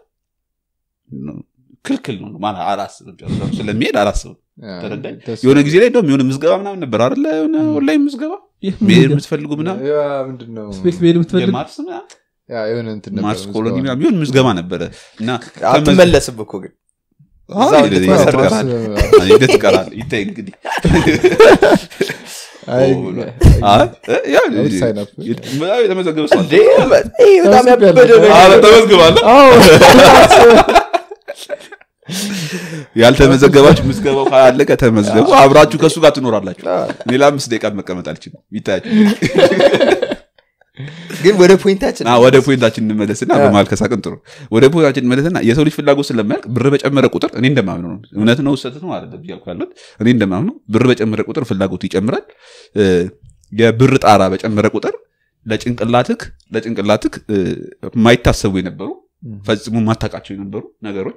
ክልክል ነው ማለት አላስብም ጨርሰው ስለሚሄድ አላስብም ተረዳኝ ደስ የሆነ ጊዜ ላይ እንደውም የሆነ ምዝገባ ምናምን ነበር አይደለ የሆነ ኦንላይን ምዝገባ መሄድ የምትፈልጉ ምናምን ያ ምንድን ነው ስፔስ መሄድ የምትፈልግ የማርስ ምናምን ያ የሆነ እንትን ነበር ማርስ ምዝገባ ኮሎኒ ነው። ምናምን ቢሆን ምዝገባ ነበረ እና አትመለስም እኮ ግን አዎ፣ እዛው ሂደት እንድትመሰረት ትቀራለህ። ሂደት ትቀራለህ። ይታይ እንግዲህ አይ፣ አይ፣ ያው I would sign up. በጣም የተመዘገበ ሰው አለ። እንዴ ይሄ በጣም ያበደ ነው አረ ተመዝግባለህ ያልተመዘገባችሁ ምዝገባው ካላለቀ ተመዝገቡ አብራችሁ ከእሱ ጋር ትኖራላችሁ እኔ ለአምስት ደቂቃ መቀመጥ አልችልም ይታያችሁ ግን ወደ ፖይንታችን አ፣ ወደ ፖይንታችን እንመለስና በመሀል ከሳቅን ጥሩ ወደ ፖይንታችን እንመለስና የሰው ልጅ ፍላጎት ስለማያልቅ ብር በጨመረ ቁጥር እኔ እንደማምነው ነው እውነት ነው ውሰት ነው አለ እያልኩ ያሉት እኔ እንደማምነው ብር በጨመረ ቁጥር ፍላጎቱ ይጨምራል እ፣ የብር ጣራ በጨመረ ቁጥር ለጭንቅላትክ ለጭንቅላትክ እ፣ የማይታሰቡ የነበሩ ፈጽሞ ማታውቃቸው የነበሩ ነገሮች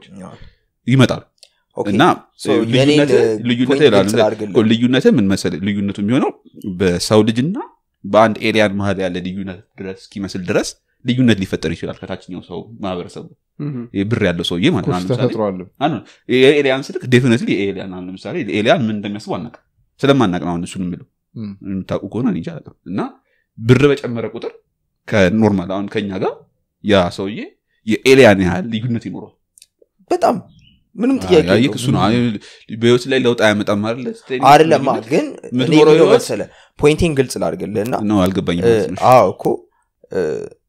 ይመጣሉ ኦኬ። እና So, የኔን, ልዩነትህ uh, ልዩነትህ point ይላሉ። ግልጽ ላድርግልህ። ልዩነትህ ምን መሰለህ ልዩነቱ የሚሆነው በሰው ልጅና በአንድ ኤሊያን መሀል ያለ ልዩነት ድረስ እስኪመስል ድረስ ልዩነት ሊፈጠር ይችላል ከታችኛው ሰው ማህበረሰቡ ይህ ብር ያለው ሰውዬ ማለት ነው ኮርስ አሁን ለምሳሌ ተፈጥሯል አሁን የኤሊያን ስልክ ዴፊኒትሊ የኤሊያን አሁን ለምሳሌ ኤሊያን ምን እንደሚያስቡ አናውቅም ስለማናቅ ነው አሁን እሱን የምለው እም። የምታውቁ ከሆነ እኔ እንጃ አላውቅም። እና ብር በጨመረ ቁጥር ከኖርማል አሁን ከኛ ጋር ያ ሰውዬ የኤሊያን ያህል ልዩነት ይኖረዋል በጣም ምንም ጥያቄ አይ፣ የለውም። እሱ ነው አይ፣ በህይወት ላይ ለውጥ አያመጣም አይደለ ስትሄድ አይደለማ ልዩነት ግን እኔ የምትኖረው የምለው ህይወት መሰለህ ፖይንቴን ግልጽ ላድርግልህና ነው አልገባኝም እ፣ ማለት ነው። አዎ እኮ እ፣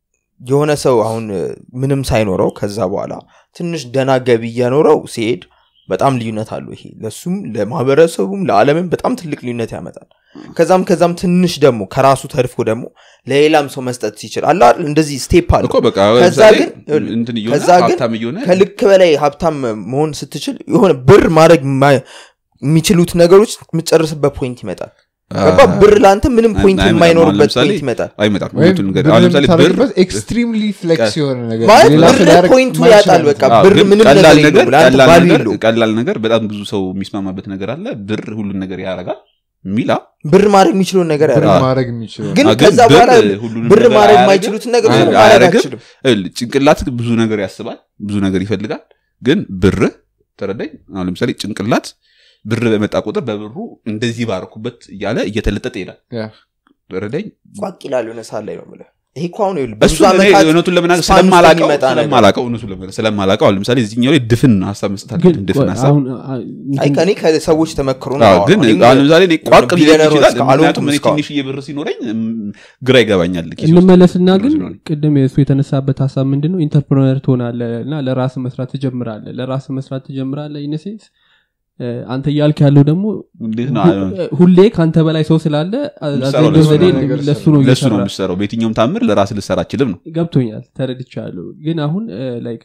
የሆነ ሰው አሁን እ፣ ምንም ሳይኖረው ከዛ በኋላ ትንሽ ደና ገቢ እያኖረው ሲሄድ በጣም ልዩነት አለው ይሄ ለሱም ለማህበረሰቡም ለዓለምም በጣም ትልቅ ልዩነት ያመጣል ከዛም ከዛም ትንሽ ደግሞ ከራሱ ተርፎ ደግሞ ለሌላም ሰው መስጠት ሲችል አለ አይደል? እንደዚህ ስቴፕ አለ እኮ በቃ ከዛ ለምሳሌ ግን ይኸውልህ፣ እንትን እየሆነ ከዛ ግን ሀብታም እየሆነ ከልክ በላይ ሀብታም መሆን ስትችል የሆነ ብር ማድረግ ማ- የሚችሉት ነገሮች የምትጨርስበት ፖይንት ይመጣል ገባ ብር ለአንተ ምንም ፖይንት አይመጣም። አሁን የማይኖርበት ለምሳሌ ፖይንት ይመጣል አይመጣም ወይም እውነቱን ንገር። ብር አሁን ለምሳሌ ብር የምታደርግበት ኤክስትሪምሊ ፍሌክስ የሆነ ነገር ማለት ሌላ ሰው ብር ሊያደርግ ፖይንቱ የማይችል ያጣል አይነት በቃ ነው። አዎ፣ ብር ግን ምንም ቀላል ነገር ነገር የለውም ለአንተ ቀላል ቫልዩ ነገር የለውም ቀላል ነገር በጣም ብዙ ሰው የሚስማማበት ነገር አለ ብር ሁሉን ነገር ያደርጋል ሚላ ብር ማድረግ የሚችለውን ነገር ብር ያደርጋል ማድረግ የሚችለው ግን አዎ፣ ግን ከዛ ብር በኋላ ሁሉንም ብር ነገር ማድረግ አያደርግም። የማይችሉትን ነገሮች አይ- ደግሞ ማድረግ አያደርግም። አትችልም ይኸውልህ፣ ጭንቅላት ብዙ ነገር ያስባል ብዙ ነገር ይፈልጋል ግን ብር ተረዳኝ አሁን ለምሳሌ ጭንቅላት ብር በመጣ ቁጥር በብሩ እንደዚህ ባረኩበት እያለ እየተለጠጠ ይሄዳል ያ። ተረዳኝ ቋቅ ይላል የሆነ ሰዓት ላይ ነው የምልህ ይሄ እኮ አሁን ይኸውልህ ብዙ እሱ እኔ ዓመታት እውነቱን ለመናገር ስፓን ውስጥ ስለማላቀው የሚመጣ ነገር። ስለማላቀው እውነቱን ለመናገር ስለማላቀው አሁን ለምሳሌ እዚህኛው ላይ ድፍን ሀሳብ መስጠት ግን አለብን ድፍን ቆይ፣ ሀሳብ አሁን አ- አይ ከእኔ ከሰዎች ተመክሮ ነው አዎ፣ የማወራው። ግን እኔም አሁን ለምሳሌ እኔ ቋቅ ሊለኝ ቢሊዮነር ይችላል እስከ- አልሆንኩም ምክንያቱም እኔ እስካሁን። ትንሽዬ ብር ሲኖረኝ እም፣ ግራ ይገባኛል ኪስ ውስጥ። እንመለስና ግን ስለሆነ። ቅድም የእሱ የተነሳበት ሀሳብ ምንድን ነው ኢንተርፕረነር ትሆናለ እና ለራስ መስራት ትጀምራለ ለራስ መስራት ትጀምራለ ኢነሴንስ አንተ እያልክ ያለው ደግሞ እንዴት ነው ሁ- ሁሌ ከአንተ በላይ ሰው ስላለ የምትሰራው አብዛኛው ለሱ ዘዴ ነው ነገር ለሱ ሰራ- ነው ለሱ ነው እየሰራ የምሰራው በየትኛውም ታምር ለራስ ልሰራ አችልም ነው ገብቶኛል ተረድቻለሁ ግን አሁን ላይክ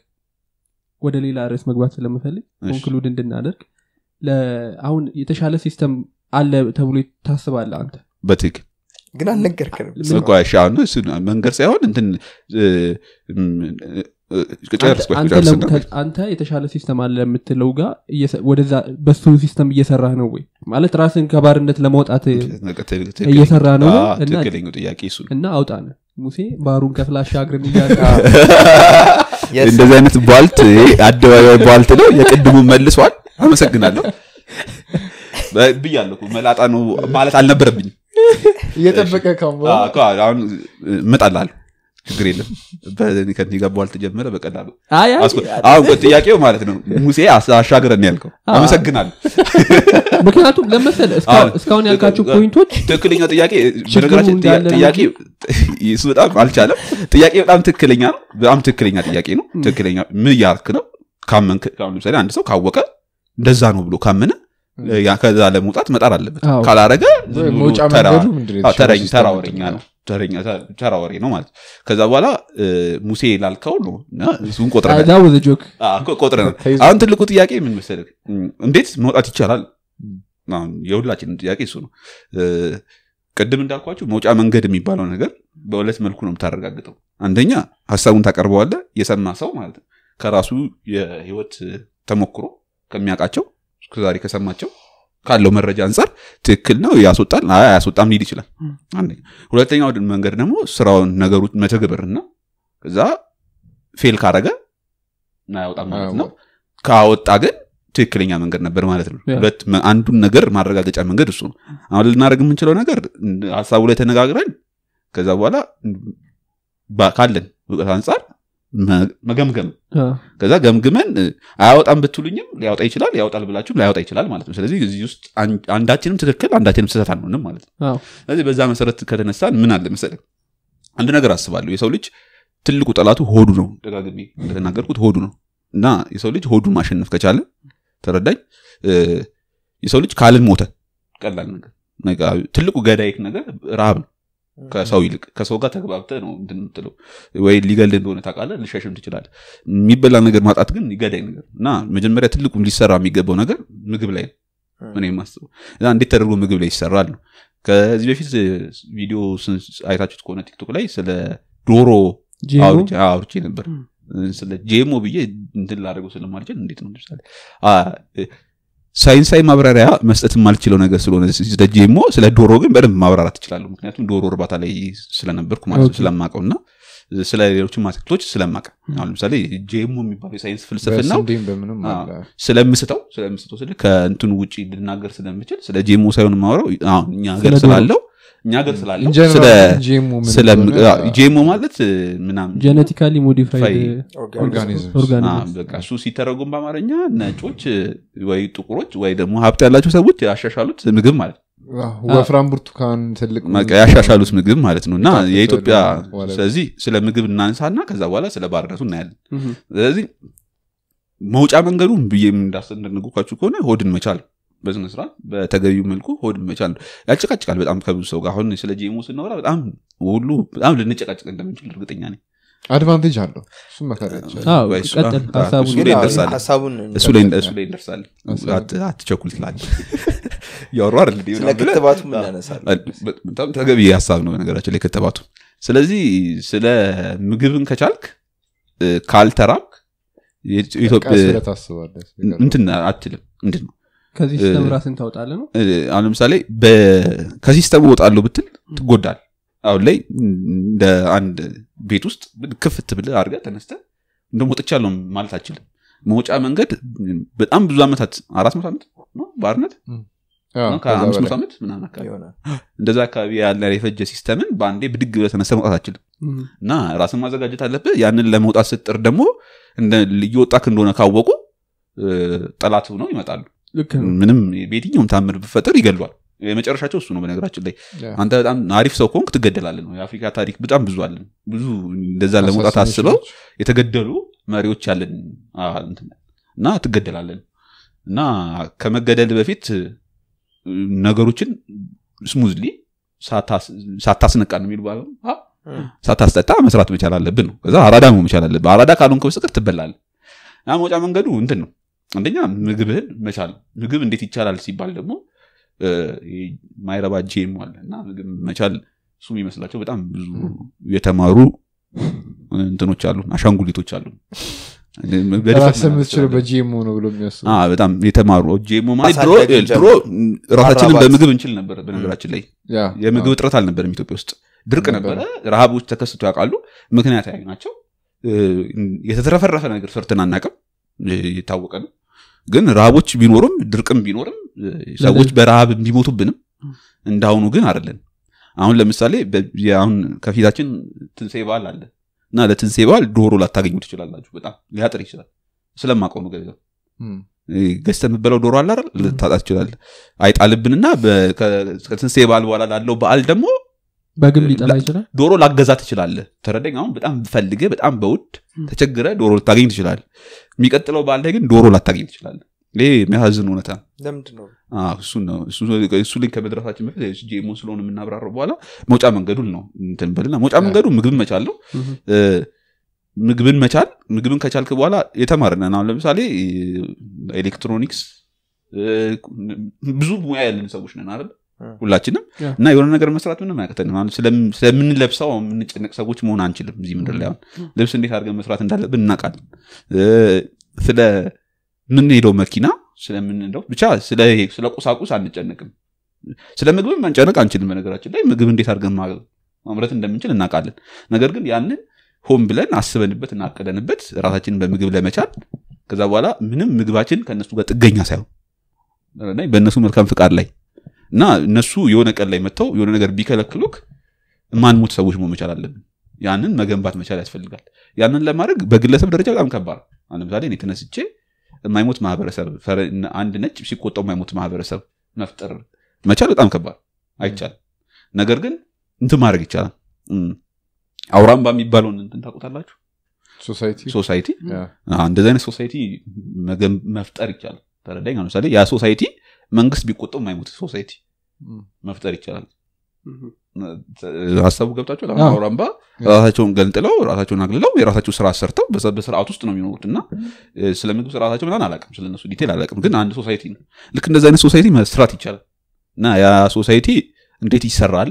ወደ ሌላ ርዕስ መግባት ስለምፈልግ እሺ። ኮንክሉድ እንድናደርግ ለ- አሁን የተሻለ ሲስተም አለ ተብሎ ታስባለ አንተ በትክክል ግን አልነገርከንም እኮ እሺ፣ አሁን እሱ መንገድ ሳይሆን እንትን እ፣ እም፣ እ፣ ጨርስ ቆይ፣ አንተ ጨርስና ለም- ከ- አንተ የተሻለ ሲስተም አለ የምትለው ጋር እየሰ- ወደዛ በሱ ሲስተም እየሰራህ ነው ወይ ማለት ራስን ከባርነት ለማውጣት ትክክል- እየሰራ ነው አዎ፣ እና- ትክክለኛው ጥያቄ እሱ ነው። እና አውጣነ ሙሴ ባሩን ከፍላሻ አግርን እያለ Yes. እንደዚህ አይነት ቧልት ይሄ አደባባይ ቧልት ነው የቅድሙ መልሷል አመሰግናለሁ ብያለሁ እኮ መላጣ ነው ማለት አልነበረብኝም እየጠበቀ ካሁን በኋላ አዎ፣ እኮ አሁን እመጣልሃለሁ ችግር የለም በ- ከእኔ ጋር በኋላ ተጀመረ በቀላሉ አይ አይ አስኮ- አሁን እኮ ጥያቄው ማለት ነው ሙሴ አስ- አሻግረን ነው ያልከው አዎ። አመሰግናለሁ ምክንያቱም ለመሰለ አሁን- እስካሁን ያልካቸው ፖይንቶች ትክክለኛ ጥያቄ ችግሩ በነገራችን ጥያ- እንዳለ ነው ጥያቄ እሱ በጣም አልቻለም ጥያቄ በጣም ትክክለኛ ነው በጣም ትክክለኛ ጥያቄ ነው ትክክለኛ ምን እያልክ ነው ካመንክ አሁን ለምሳሌ አንድ ሰው ካወቀ እንደዛ ነው ብሎ ካመነ ያ ከዛ ለመውጣት መጣር አለበት አዎ። ካላረገ ዝም ብሎ መውጫ ተራ- መንገዱ ምንድን ነው? አዎ፣ ተረኝ- የተሻለ ተራ ሲስተም ወሬኛ ምንድን ነው ተረኛ ተ- ተራ ወሬ ነው ማለት ከዛ በኋላ እ፣ ሙሴ ላልከው ነው እና እሱን ቆጥረናል ዛ ወዘ ጆክ አዎ፣ እኮ ቆጥረናል ተይዞ- አሁን ትልቁ ጥያቄ ምን መሰለህ እም፣ እንዴት መውጣት ይቻላል አሁን የሁላችንም ጥያቄ እሱ ነው እ፣ ቅድም እንዳልኳችሁ መውጫ መንገድ የሚባለው ነገር በሁለት መልኩ ነው የምታረጋግጠው አንደኛ ሀሳቡን ታቀርበዋለህ የሰማ ሰው ማለት ነው ከራሱ የህይወት ተሞክሮ ከሚያውቃቸው እስከዛሬ ከሰማቸው ካለው መረጃ አንጻር ትክክል ነው ያስወጣል አይ አያስወጣም ሊል ይችላል አንደኛ ሁለተኛው መንገድ ደግሞ ስራውን ነገሩ መተግበርና ከዛ ፌል ካረገ አያወጣም ማለት ነው ካወጣ ግን ትክክለኛ መንገድ ነበር ማለት ነው ያ። ሁለት መ- አንዱን ነገር ማረጋገጫ መንገድ እሱ ነው አሁን ልናደርግ የምንችለው ነገር እንደ ሀሳቡ ላይ ተነጋግረን ከዛ በኋላ ባ- ካለን እውቀት አንጻር መ- መገምገም ከዛ ገምግመን እ፣ አያወጣም ብትሉኝም ሊያወጣ ይችላል ያወጣል ብላችሁም ላያወጣ ይችላል ማለት ነው ስለዚህ እዚህ ውስጥ አን- አንዳችንም ትክክል አንዳችንም ስህተት አንሆንም ማለት ነው አዎ። ስለዚህ በዛ መሰረት ከተነሳን ምን አለ መሰለህ አንድ ነገር አስባለሁ የሰው ልጅ ትልቁ ጠላቱ ሆዱ ነው ደጋግሜ እንደተናገርኩት ሆዱ ነው እና የሰው ልጅ ሆዱን ማሸነፍ ከቻለ ተረዳኝ እ፣ የሰው ልጅ ካልን ሞተ ቀላል ነገር በቃ ትልቁ ገዳይክ ነገር ረሃብ ነው ከሰው ይልቅ ከሰው ጋር ተግባብተህ ነው እንትን የምትለው ወይ ሊገልህ እንደሆነ ታውቃለህ ልሸሽም ትችላለህ የሚበላ ነገር ማጣት ግን ይገዳይ ነገር እና መጀመሪያ ትልቁ ሊሰራ የሚገባው ነገር ምግብ ላይ ነው እኔ የማስበው እና እንዴት ተደርጎ ምግብ ላይ ይሰራል ነው ከዚህ በፊት ቪዲዮ ስን- አይታችሁት ከሆነ ቲክቶክ ላይ ስለ ዶሮ ጄሞ? አውርቼ አውርቼ ነበር ስለ ጄሞ ብዬ እንትን ላደርገው ስለማልችል እንዴት ነው ለምሳሌ አ፣ እ፣ ሳይንሳዊ ማብራሪያ መስጠት የማልችለው ነገር ስለሆነ ስለ ጄሞ ስለ ዶሮ ግን በደንብ ማብራራት እችላለሁ ምክንያቱም ዶሮ እርባታ ላይ ስለነበርኩ ማለት ነው ኦኬ። ስለማቀው እና ስለ ሌሎችም አትክልቶች ስለማቀ አሁን ለምሳሌ ጄሞ የሚባለው የሳይንስ ፍልስፍናው በስንዴም በምንም አዎ። አለ ስለምስተው ስለምስተው ስል ከእንትኑ ውጭ ልናገር ስለምችል ስለ ጄሞ ሳይሆን ማውራው አሁን እኛ ሀገር ስለ ዶሮ። ስላለው እኛ ሀገር ስላለው In general ስለ ጂኤሙ ምን ስለ እንደሆነ አዎ፣ ጄሞ ማለት እ፣ ምናምን ጄኔቲካሊ ሞዲፋይድ ፋይ- ኦርጋኒዝም አ፣ ኦርጋኒዝም በቃ እሱ ሲተረጉም በአማርኛ ነጮች እ፣ ወይ ጥቁሮች ወይ ደግሞ ሀብት ያላቸው ሰዎች ያሻሻሉት ምግብ ማለት ነው አዎ፣ ወፍራም ብርቱካን ትልቅ በቃ ያሻሻሉት ምግብ ማለት ነው እና የጣፈጠ የኢትዮጵያ ደግሞ ማለት ነው። ስለዚህ ስለ ምግብ እናንሳና ከዛ በኋላ ስለ ባርነቱ እናያለን ምሁም። ስለዚህ መውጫ መንገዱ ብዬ እንዳስነግኳችሁ ከሆነ ሆድን መቻል በስነ ስርዓት በተገቢው መልኩ ሆድን መቻል ነው። ያጨቃጭቃል በጣም ከብዙ ሰው ጋር አሁን ስለ ጂሞ ስናወራ በጣም ሁሉ በጣም ልንጨቃጭቅ እንደምንችል እርግጠኛ ነኝ አድቫንቴጅ አለው እሱም መካድ አይቻልም። አዎ፣ ወይ እሱ- ቀጥል አ- ሀሳቡ እሱ ግን ላይ አዎ፣ እንደርሳለን። ሀሳቡን እሱ ላይ እሱ ላይ እንደርሳለን ሀሳብ- አት- አትቸኩል ትላለህ ያወሩ አይደል እንዴ? ስለ ክትባቱ ምን ያነሳል በጣም ተገቢ ሀሳብ ነው በነገራችን ላይ ክትባቱ ስለዚህ ስለ ምግብን ከቻልክ እ፣ ካልተራብክ የኢትዮ- ቀስ ኢትዮጵያ ብለህ ታስባለህ። እንትን አትልም ምንድን ነው ከዚህ ሲስተም ራስን ታውጣለህ ነው እ፣ አሁን ለምሳሌ በ- ከሲስተሙ እወጣለሁ ብትል ትጎዳል አሁን ላይ እንደ አንድ ቤት ውስጥ ክፍት ብለህ አድርገህ ተነስተህ እንደውም ወጥቻለሁ ማለት አችልም መውጫ መንገድ በጣም ብዙ ዓመታት አራት መቶ ዓመት ነው ባርነት አዎ፣ ነው ከዛ ከአምስት መቶ በላይ። ዓመት ምናምን አካባቢ ይሆናል እንደዛ አካባቢ ያለ የፈጀ ሲስተምን በአንዴ ብድግ ብለህ ተነስተህ መውጣት አችልም ምሁም። እና ራስን ማዘጋጀት አለብህ ያንን ለመውጣት ስጥር ደግሞ እንደ- እየወጣክ እንደሆነ ካወቁ እ፣ ጠላት ነው ይመጣሉ ልክ ነው ምንም በየትኛውም ታምር ብፈጠር ይገሏል የመጨረሻቸው እሱ ነው በነገራችን ላይ ያ። አንተ በጣም አሪፍ ሰው ከሆንክ ትገደላለን ነው የአፍሪካ ታሪክ በጣም ብዙ አለን ብዙ እንደዛ ለመውጣት አሳሳኞች አስበው ናቸው። የተገደሉ መሪዎች ያለን አ፣ እንትን እና ትገደላለን እና ከመገደል በፊት እ፣ ነገሮችን ስሙዝሊ ሳታስነቃ ነው የሚሉ ባለው አ፣ ሳታስጠጣ መስራት መቻል አለብን ነው ከዛ አራዳ መሆን መቻል አለብን አራዳ ካልሆንክ በስተቀር ትበላለህ ያ መውጫ መንገዱ እንትን ነው አንደኛ ምግብህን መቻል ምግብ እንዴት ይቻላል ሲባል ደግሞ እ፣ ማይረባ ጄም አለ እና ምግብ መቻል እሱ የሚመስላቸው በጣም ብዙ የተማሩ እንትኖች አሉ አሻንጉሊቶች አሉ በድፍረት ራስህ መናገር የምትችለው ትችላለህ። በጂኤሙ ነው ብሎ የሚያስቡ አ፣ በጣም የተማሩ ጄሞ ማለት ድሮ ማሳደግ ድሮ ራሳችንን ማራባት። በምግብ እንችል ነበር በነገራችን ላይ ያ፣ የምግብ አዎ። እጥረት አልነበረም ኢትዮጵያ ውስጥ ድርቅ ነበረ። ነበረ ረሃቦች ተከስቶ ያውቃሉ ምክንያታዊ ናቸው እ፣ የተትረፈረፈ ነገር ሰርተን አናውቅም እ፣ የታወቀ ነው ግን ረሃቦች ቢኖሩም ድርቅም ቢኖርም እ፣ ሰዎች በረሃብ ቢሞቱብንም እንዳሁኑ ግን አይደለን አሁን ለምሳሌ በ- አሁን ከፊታችን ትንሴ በዓል አለ እና ለትንሴ በዓል ዶሮ ላታገኙ ትችላላችሁ በጣም ሊያጥር ይችላል ስለማውቀው ነው ገዛ እም፣ ገዝተህ የምትበላው ዶሮ አለ አይደል ልታጣ ትችላለህ አይጣልብንና በ- ከ- ከትንሣኤ በዓል በኋላ ላለው በዓል ደግሞ በግል ሊጠላ ይችላል ዶሮ ላገዛ ትችላለህ ተረዳኝ አሁን በጣም ፈልገ በጣም በውድ ተቸግረ ዶሮ ልታገኝ ትችላለህ የሚቀጥለው በዓል ላይ ግን ዶሮ ላታገኝ ትችላለህ ይሄ የሚያሳዝን እውነታ ነው ለምንድን ነው አዎ፣ እሱን ነው እሱ እሱ ላይ ከመድረሳችን በፊት ጄሞ ስለሆነ የምናብራረው በኋላ መውጫ መንገዱን ነው እንትን በልና መውጫ መንገዱ ምግብን መቻል ነው እ፣ ምግብን መቻል ምግብን ከቻልክ በኋላ የተማርነን አሁን ለምሳሌ እ፣ ኤሌክትሮኒክስ እ፣ ብዙ ሙያ ያለን ሰዎች ነን አይደል እ። ሁላችንም ያ። እና የሆነ ነገር መስራት ምንም አያቅተንም አሁን ስለም- ስለምንለብሰው የምንጨነቅ ሰዎች መሆን አንችልም እዚህ ምድር ላይ አሁን ልብስ እንዴት አድርገን መስራት እንዳለብን እናውቃለን እ፣ ስለ ምንሄደው መኪና ስለምንሄደው ብቻ ስለ ስለ ቁሳቁስ አንጨነቅም ስለ ምግብም መንጨነቅ አንችልም በነገራችን ላይ ምግብ እንዴት አድርገን ማ- ማምረት እንደምንችል እናውቃለን ነገር ግን ያንን ሆን ብለን አስበንበት እናቀደንበት ራሳችንን በምግብ ለመቻል ከዛ በኋላ ምንም ምግባችን ከእነሱ ጋር ጥገኛ ሳይሆን እና በእነሱ መልካም ፍቃድ ላይ እና እነሱ የሆነ ቀን ላይ መጥተው የሆነ ነገር ቢከለክሉክ ማንሞት ሰዎች መሆን መቻል አለብን ያንን መገንባት መቻል ያስፈልጋል ያንን ለማድረግ በግለሰብ ደረጃ በጣም ከባድ ነው። አሁን ለምሳሌ እኔ ተነስቼ የማይሞት ማህበረሰብ ፈረ- አንድ ነጭ ሲቆጣው የማይሞት ማህበረሰብ መፍጠር መቻል በጣም ከባድ አይቻልም ነገር ግን እንትን ማድረግ ይቻላል እም፣ አውራምባ የሚባለውን እንትን ታውቁታላችሁ ሶሳይቲ ሶሳይቲ ያ፣ አዎ፣ እንደዚህ አይነት ሶሳይቲ መገን- መፍጠር ይቻላል ተረዳኝ አሁን ለምሳሌ ያ ሶሳይቲ መንግስት ቢቆጠው የማይሞት ሶሳይቲ እም፣ መፍጠር ይቻላል ሀሳቡ ገብታቸው አዎ። አውራምባ ራሳቸውን ገንጥለው ራሳቸውን አግልለው የራሳቸው ስራ ሰርተው በዛ- በስርዓት ውስጥ ነው የሚኖሩት እና እ፣ ስለ ምግብ ስርዓታቸው ምናምን አላውቅም ስለነሱ ዲቴል አላውቅም ግን አንድ ሶሳይቲ ነው ልክ እንደዚህ አይነት ሶሳይቲ መስራት ይቻላል እና ያ ሶሳይቲ እንዴት ይሰራል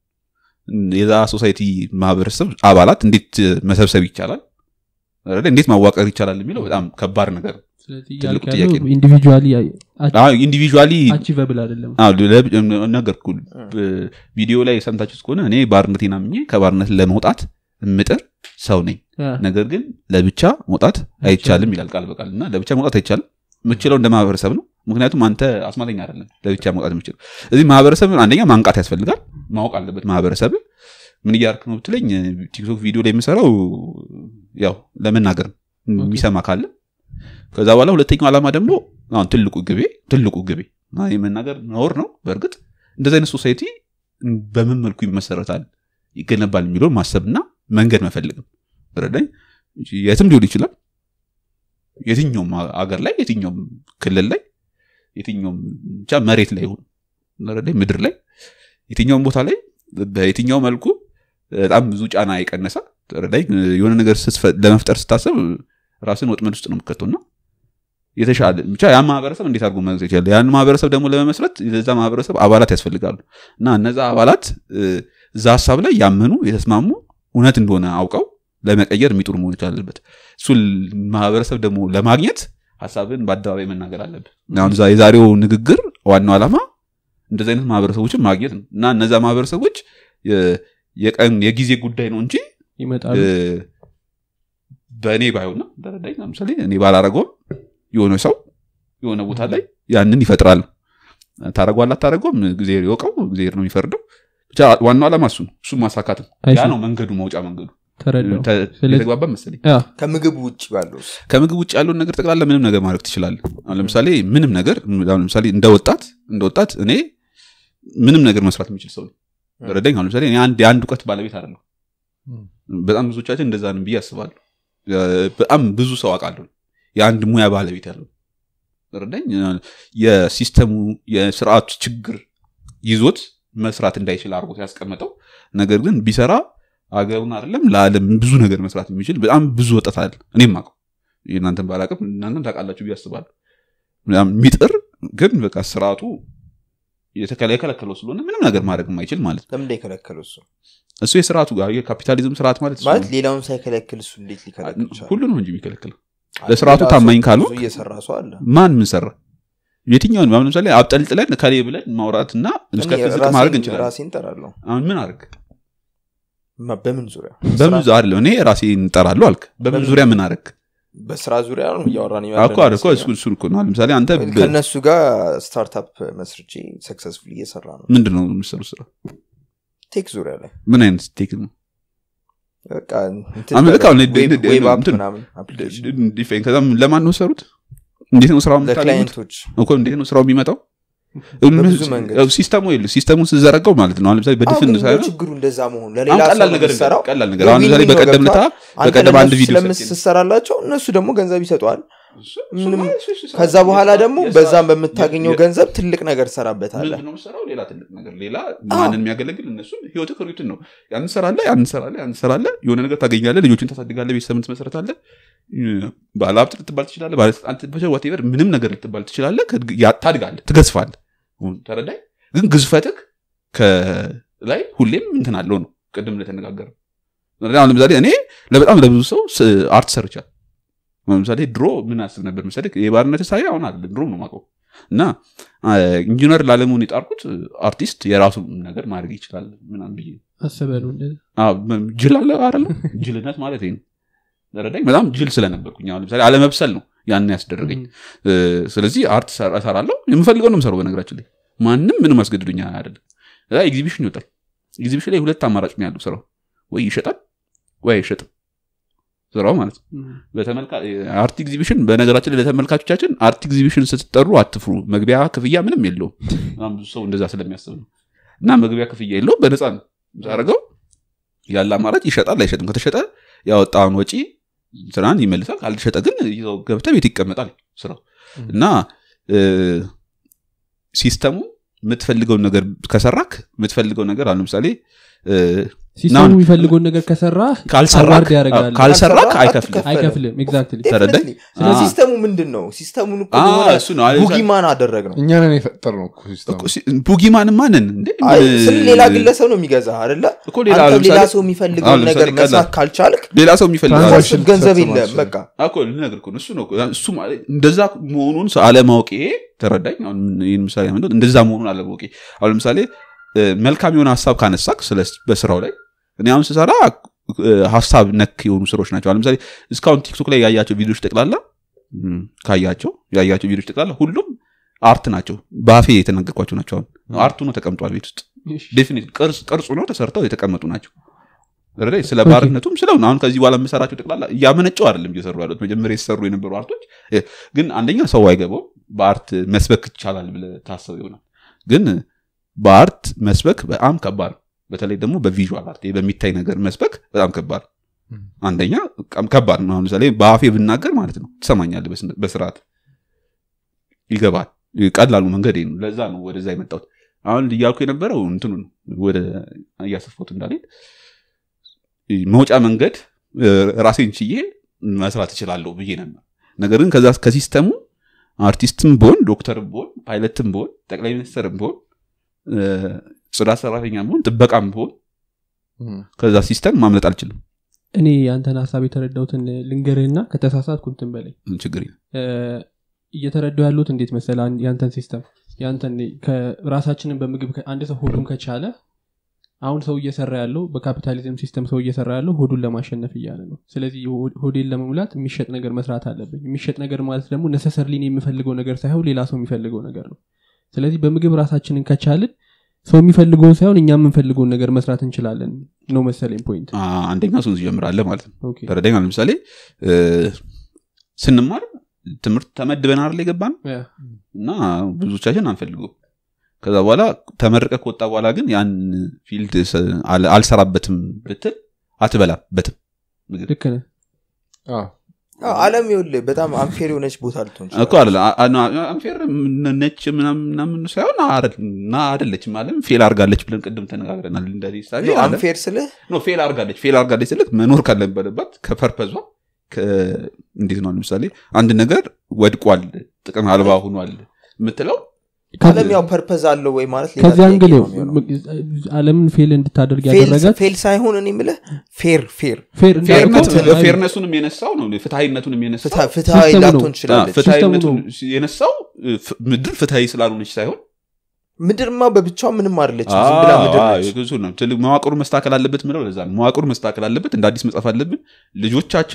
የዛ ሶሳይቲ ማህበረሰብ አባላት እንዴት እ፣ መሰብሰብ ይቻላል አይደለ? እንዴት ማዋቀር ይቻላል የሚለው በጣም ከባድ ነገር ነው ስለዚህ ትልቁ ያልክ ጥያቄ ያለው ነው። ኢንዲቪጁዋሊ ኢንዲቪዥዋሊ አቺቨብል አይደለም ነገርኩ ቪዲዮ ላይ ሰምታችሁ ከሆነ እኔ ባርነቴን አምኜ ከባርነት ለመውጣት ምጥር ሰው ነኝ ያ፣ ነገር ግን ለብቻ መውጣት አይቻልም ይላል ቃል በቃል እና ለብቻ መውጣት አይቻልም የምችለው እንደ ማህበረሰብ ነው ምክንያቱም አንተ አስማተኛ አይደለም ለብቻ መውጣት የምችለው እዚህ ማህበረሰብን አንደኛ ማንቃት ያስፈልጋል ማወቅ አለበት ማህበረሰብ ምን እያርክ ነው ብትለኝ ቲክቶክ ቪዲዮ ላይ የምሰራው ያው ለመናገር ነው የሚሰማ ካለ ከዛ በኋላ ሁለተኛው ዓላማ ደግሞ አሁን ትልቁ ግቤ ትልቁ ግቤ እና የመናገር ነውር ነው በእርግጥ እንደዚህ አይነት ሶሳይቲ በምን መልኩ ይመሰረታል ይገነባል የሚለውን ማሰብና መንገድ መፈልግም ረዳኝ የትም ሊሆን ይችላል የትኛውም አገር ላይ የትኛውም ክልል ላይ የትኛውም ብቻ መሬት ላይ ይሁን ረዳኝ ምድር ላይ የትኛውም ቦታ ላይ በየትኛው መልኩ በጣም ብዙ ጫና የቀነሰ ረዳኝ የሆነ ነገር ስትፈ- ለመፍጠር ስታሰብ ራስን ወጥመድ ውስጥ ነው የምከተውና የተሻለ ብቻ ያን ማህበረሰብ እንዴት አድርጎ መግዛት ይችላል ያን ማህበረሰብ ደግሞ ለመመስረት ለዛ ማህበረሰብ አባላት ያስፈልጋሉ እና እነዛ አባላት እ፣ እዛ ሀሳብ ላይ ያመኑ የተስማሙ እውነት እንደሆነ አውቀው ለመቀየር የሚጥሩ መሆን ይቻላልበት እሱ ማህበረሰብ ደግሞ ለማግኘት ሀሳብን በአደባባይ መናገር አለብን አሁን ዛ- የዛሬው ንግግር ዋናው ዓላማ እንደዚህ አይነት ማህበረሰቦችን ማግኘት ነው እና እነዛ ማህበረሰቦች የ- የቀን የጊዜ ጉዳይ ነው እንጂ ይመጣሉ እ፣ በእኔ ባይሆንና ተረዳኝ ለምሳሌ እኔ ባላረገውም የሆነ ሰው የሆነ ቦታ ላይ ያንን ይፈጥራል ታረጓል አታረጓም ጊዜ ይወቀው ጊዜ ነው የሚፈርደው ብቻ ዋናው ዓላማ እሱ ነው እሱ ማሳካት ነው አይ ያ ሲ- ነው መንገዱ መውጫ መንገዱ ተረዳው ተ- ስለዚህ- የተግባባ መሰለኝ ያ፣ ከምግብ ውጭ ባለውስ ከምግብ ውጭ ያለውን ነገር ጠቅላላ ምንም ነገር ማድረግ ትችላለህ አሁን ለምሳሌ ምንም ነገር አሁን ለምሳሌ እንደ ወጣት እንደ ወጣት እኔ ምንም ነገር መስራት የሚችል ሰው ነኝ ረዳኝ አሁን ለምሳሌ እኔ አንድ የአንድ እውቀት ባለቤት አይደለሁ በጣም ብዙዎቻችን እንደዛ ነን ብዬ አስባለሁ እ፣ በጣም ብዙ ሰው አውቃለሁ የአንድ ሙያ ባለቤት ያለው ረዳኝ የሲስተሙ የስርዓቱ ችግር ይዞት መስራት እንዳይችል አድርጎት ያስቀመጠው ነገር ግን ቢሰራ አገሩን አይደለም ለዓለም ብዙ ነገር መስራት የሚችል በጣም ብዙ ወጣት አለ እኔም አውቀው እናንተን ባላቅም እናንተም ታውቃላችሁ ብዬ አስባለሁ በጣም የሚጥር ግን በቃ ስርዓቱ የተከለ- የከለከለው ስለሆነ ምንም ነገር ማድረግ የማይችል ማለት ነው ለምን የከለከለው እሱ እሱ የስርዓቱ ጋር የካፒታሊዝም ስርዓት ማለት እሱ ማለት ነው። ሌላውን ሳይከለክል እሱ እንዴት ሊከለክል ይችላል? ሁሉንም እንጂ የሚከለክለው ለስርዓቱ ሌላ ታማኝ ሰው ካልሆንክ- ብዙ እየሰራ ሰው አለ ማን ምን ሰራ የትኛውን አሁን ለምሳሌ አብጠልጥለን ከሌ ብለን ማውራትና እስከ እኔ ዝቅ ራሴን- ማድረግ እንችላለን ራሴን እጠራለሁ አሁን ምን አርግ ማ- በምን ዙሪያ በምን ዙ- አይደለም እኔ ራሴ እንጠራለሁ አልክ በምን በምን- ዙሪያ ምን አረግ በስራ ዙሪያ ነው እያወራን እኮ አይደል እኮ እሱ እሱን እኮ ነው አሁን ለምሳሌ አንተ በ- ከእነሱ ጋር ስታርታፕ መስርቼ ሰክሰስፉል እየሰራ ነው ምንድን ነው የምትሰሩ ስራ ቴክ ዙሪያ ላይ ምን አይነት ቴክ ነው በቃ አሁን ልክ አሁን ድ- ድ- ዌብ አፕ እንትን- ምናምን application ዲፌን ከዛ ለማን ነው ሰሩት እንዴት ነው ስራው የምታገኙት ለክላይንቶች እኮ እንዴት ነው ስራው የሚመጣው በብዙ መንገድ። ያው ሲስተሙ የለ ሲስተሙን ስዘረጋው ማለት ነው አሁን ለምሳሌ በድፍን አዎ፣ ግን ሳይሆን ችግሩ እንደዛ መሆኑ አሁን ለሌላ ቀላል ሰው ነገር የምትሰራው ቀላል ነገር አሁን ለምሳሌ ዊን-ዊን ነው በቀደም ለታ ገብቶሃል? አንተ በቀደም አንድ ለእነሱ ቪዲዮ ስለምስ- ሰርቼ ስትሰራላቸው እነሱ ደግሞ ገንዘብ ይሰጠዋል ምንም እሱ- እሱ- እሱ- ከዛ በኋላ ደግሞ የስራ- በዛም በምታገኘው የ- ገንዘብ ትልቅ ነገር ትሰራበታለህ ምንድን ነው የምትሰራው ሌላ ትልቅ ነገር ሌላ ማንን የሚያገለግል እነሱ ህይወት ክሪትን ነው ያን ሰራለ ያን ሰራለ ያን ሰራለ የሆነ ነገር ታገኛለ ልጆችን ታሳድጋለ ቤተሰብን ትመሰረታለ ባለሀብት ልትባል ትችላለ ባለስልጣን ዋቴቨር ምንም ነገር ልትባል ትችላለ ከእድግ- ያ- ታድጋለ ትገዝፋለ ተረዳይ ግን ግዝፈትክ ከላይ ሁሌም እንትን አለው ነው ቅድም እንደተነጋገረ አሁን ለምሳሌ እኔ ለበጣም ለብዙ ሰው ስ- አርት ሰርቻል ለምሳሌ ድሮ ምን አስብ ነበር መሰለህ የባርነት ሳይ አሁን አለ ድሮ ነው ማቀው እና አ፣ ኢንጂነር ላለመሆን የጣርኩት አርቲስት የራሱ ነገር ማድረግ ይችላል ምናምን ብዬ አስበሉ እንደዛ። አ፣ በ- ጅል አለ አይደለ ጅልነት ማለት ይሄ ነው ተረዳኝ በጣም ጅል ስለነበርኩኝ አሁን ለምሳሌ አለመብሰል ነው ያን ያስደረገኝ እ፣ ስለዚህ አርት ሰራ- እሰራለሁ የምፈልገው ነው የምሰራው በነገራችን ላይ ማንም ምንም አስገድዶኛ አይደለም እዛ ኤግዚቢሽን ይወጣል ኤግዚቢሽን ላይ ሁለት አማራጭ ነው ያለው ስራው ወይ ይሸጣል ወይ አይሸጥም ስራው ማለት ነው እም። በተመልካ- አርት ኤግዚቢሽን በነገራችን ላይ ለተመልካቾቻችን አርት ኤግዚቢሽን ስትጠሩ አትፍሩ መግቢያ ክፍያ ምንም የለውም በጣም ብዙ ሰው እንደዛ ስለሚያስብ ነው እና መግቢያ ክፍያ የለውም በነፃ ነው አደረገው ያለ አማራጭ ይሸጣል አይሸጥም ከተሸጠ ያወጣውን ወጪ ስራን ይመልሳል ካልተሸጠ ግን ይዘው ገብተ ቤት ይቀመጣል ስራው እና እ፣ ሲስተሙ የምትፈልገውን ነገር ከሰራክ የምትፈልገው ነገር አሁን ለምሳሌ እ፣ ሲስተሙ ናውን- የሚፈልገውን ነገር ከሰራ ካልሰራክ አዋርድ ያደርጋል። ካልሰራክ ካልሰራ አይከፍልም አይከፍልም ኤግዛክትሊ ተረዳኝ? ስለ አ- ሲስተሙ ምንድን ነው ሲስተሙን እኮ አ፣ የሆነ እሱ ነው። አለ- ቡጊማን አደረግ ነው እኛ ነን የፈጠር ነው ሲስተሙ እኮ ሲ- ቡጊማን ማንን እንዴ አይ፣ ምን- ስለ ሌላ ግለሰብ ነው የሚገዛ አደለ እኮ ሌላ አንተ ሌላ ለምሳሌ- ሰው አሁን የሚፈልገውን ለምሳሌ ነገር ቀላል- መስራት ካልቻልክ ሌላ ሰው የሚፈልገው ትራንዛክሽን ትራንዛክሽን ገንዘብ ልትፈጽም የለም አትችልም። በቃ እኮ ልነግርህ እኮ ነው። እሱ ነው እኮ። እሱ ማለት እንደዛ መሆኑን ሰው አለማወቄ ተረዳኝ አሁን ይህን ምሳሌ ያመጣሁት እንደዛ መሆኑን አለማወቄ አሁን ለምሳሌ እ፣ መልካም የሆነ ሀሳብ ካነሳክ ስለ በስራው ላይ እኔ አሁን ስሰራ እ፣ ሀሳብ ነክ የሆኑ ስራዎች ናቸው አሁን ለምሳሌ እስካሁን ቲክቶክ ላይ ያያቸው ቪዲዮች ጠቅላላ እም፣ ካያቸው ያያቸው ቪዲዮች ጠቅላላ ሁሉም አርት ናቸው በአፌ የተናገርኳቸው ናቸው አሁን አርቱ ነው ተቀምጧል ቤት ውስጥ ዴፊኒት ቅርጹ ነው ተሰርተው የተቀመጡ ናቸው ረዳይ ስለ ባርነቱም ስለ አሁን ከዚህ በኋላ የምሰራቸው ጠቅላላ እያመነጨው አይደለም እየሰሩ ያሉት መጀመሪያ የተሰሩ የነበሩ አርቶች እ፣ ግን አንደኛ ሰው አይገባው በአርት መስበክ ይቻላል ብለ ታሰብ ይሆናል ግን በአርት መስበክ በጣም ከባድ ነው በተለይ ደግሞ በቪዥዋል አርት ይሄ በሚታይ ነገር መስበክ በጣም ከባድ ነው አንደኛ በጣም ከባድ ነው አሁን ለምሳሌ በአፌ ብናገር ማለት ነው ትሰማኛለህ በስነ- በስርዓት ይገባል ቀላሉ መንገድ ይሄ ነው ለዛ ነው ወደዛ የመጣሁት አሁን እያልኩ የነበረው እንትኑ ነው ወደ እያሰፋሁት እንዳልሄድ መውጫ መንገድ እ፣ ራሴን ችዬ መስራት እችላለሁ ብዬ ነበር ነገር ግን ከዛ ከሲስተሙ አርቲስትም ብሆን ዶክተርም ብሆን ፓይለትም ብሆን ጠቅላይ ሚኒስትርም ብሆን እ፣ ጽዳት ሰራተኛም ብሆን ጥበቃም ብሆን ከዛ ሲስተም ማምለጥ አልችልም እኔ ያንተን ሀሳብ የተረዳሁትን ልንገርህና ከተሳሳትኩ እንትን በላይ ችግር የለም። እ፣ እየተረዳው ያሉት እንዴት መሰለ አንድ- ያንተን ሲስተም ያንተን ራሳችንን በምግብ ከ- አንድ ሰው ሆዱን ከቻለ አሁን ሰው እየሰራ ያለው በካፒታሊዝም ሲስተም ሰው እየሰራ ያለው ሆዱን ለማሸነፍ እያለ ነው ስለዚህ ሆ- ሆዴን ለመሙላት የሚሸጥ ነገር መስራት አለብኝ የሚሸጥ ነገር ማለት ደግሞ ነሰሰርሊን የምፈልገው ነገር ሳይሆን ሌላ ሰው የሚፈልገው ነገር ነው ስለዚህ በምግብ ራሳችንን ከቻልን ሰው የሚፈልገውን ሳይሆን እኛ የምንፈልገውን ነገር መስራት እንችላለን ነው መሰለኝ ፖይንት አ፣ አንደኛ እሱን ትጀምራለህ ማለት ነው ኦኬ። ተረዳኝ አሁን ለምሳሌ እ፣ ስንማር ትምህርት ተመድበን አይደል የገባን ያ፣ እና ብዙዎቻችን አንፈልገው ከዛ በኋላ ተመርቀ ከወጣ በኋላ ግን ያን ፊልድ ስ- አል- አልሰራበትም ብትል አትበላበትም ልክ ነህ አዎ። አዎ፣ አለም ይኸውልህ በጣም አንፌር የሆነች ቦታ ልትሆን እኮ ትችላለች። አለ አንፌር ነች ምናምን ምናምን ሳይሆን አረ- እና አደለችም አለም ፌል አርጋለች ብለን ቅድም ተነጋግረናል እንደዚህ ሳቢ ነው አለም አንፌር ስልህ ኖ ፌል አርጋለች ፌል አርጋለች ስልክ መኖር ካለበለባት ከፐርፐዟ ከ- እንዴት ነው ለምሳሌ አንድ ነገር ወድቋል ጥቅም አልባ ሆኗል የምትለው አለም ያው ፐርፐዝ አለው ወይ ማለት ሌላ ከዚህ ጥያቄ አንግል ነው የሚሆነው። አለምን ፌል እንድታደርግ ፌል- ያደረጋት ፌል ሳይሆን እኔ የምልህ ፌር ፌር ፌር ፌርነት- እንዳልከው አይ- ፌርነሱንም የነሳው ነው ፍትሀይነቱንም የነሳው ፍትሃ- ፍትሃዊ ሲስተሙ ነው። ላትሆን ትችላለች ፍትሀይነቱን ሲስተሙ የነሳው ፍ- ምድር ፍትሀዊ ስላልሆነች ሳይሆን ምድርማ በብቻው ምንም አይደለች ዝም ብላ ምድር አዎ፣ ነች እሱ ነው። ትልቅ መዋቅሩ መስተካከል አለበት ምለው ለዛ ነው መዋቅሩ መስተካከል አለበት እንደ አዲስ መጻፍ አለብን ልጆቻችን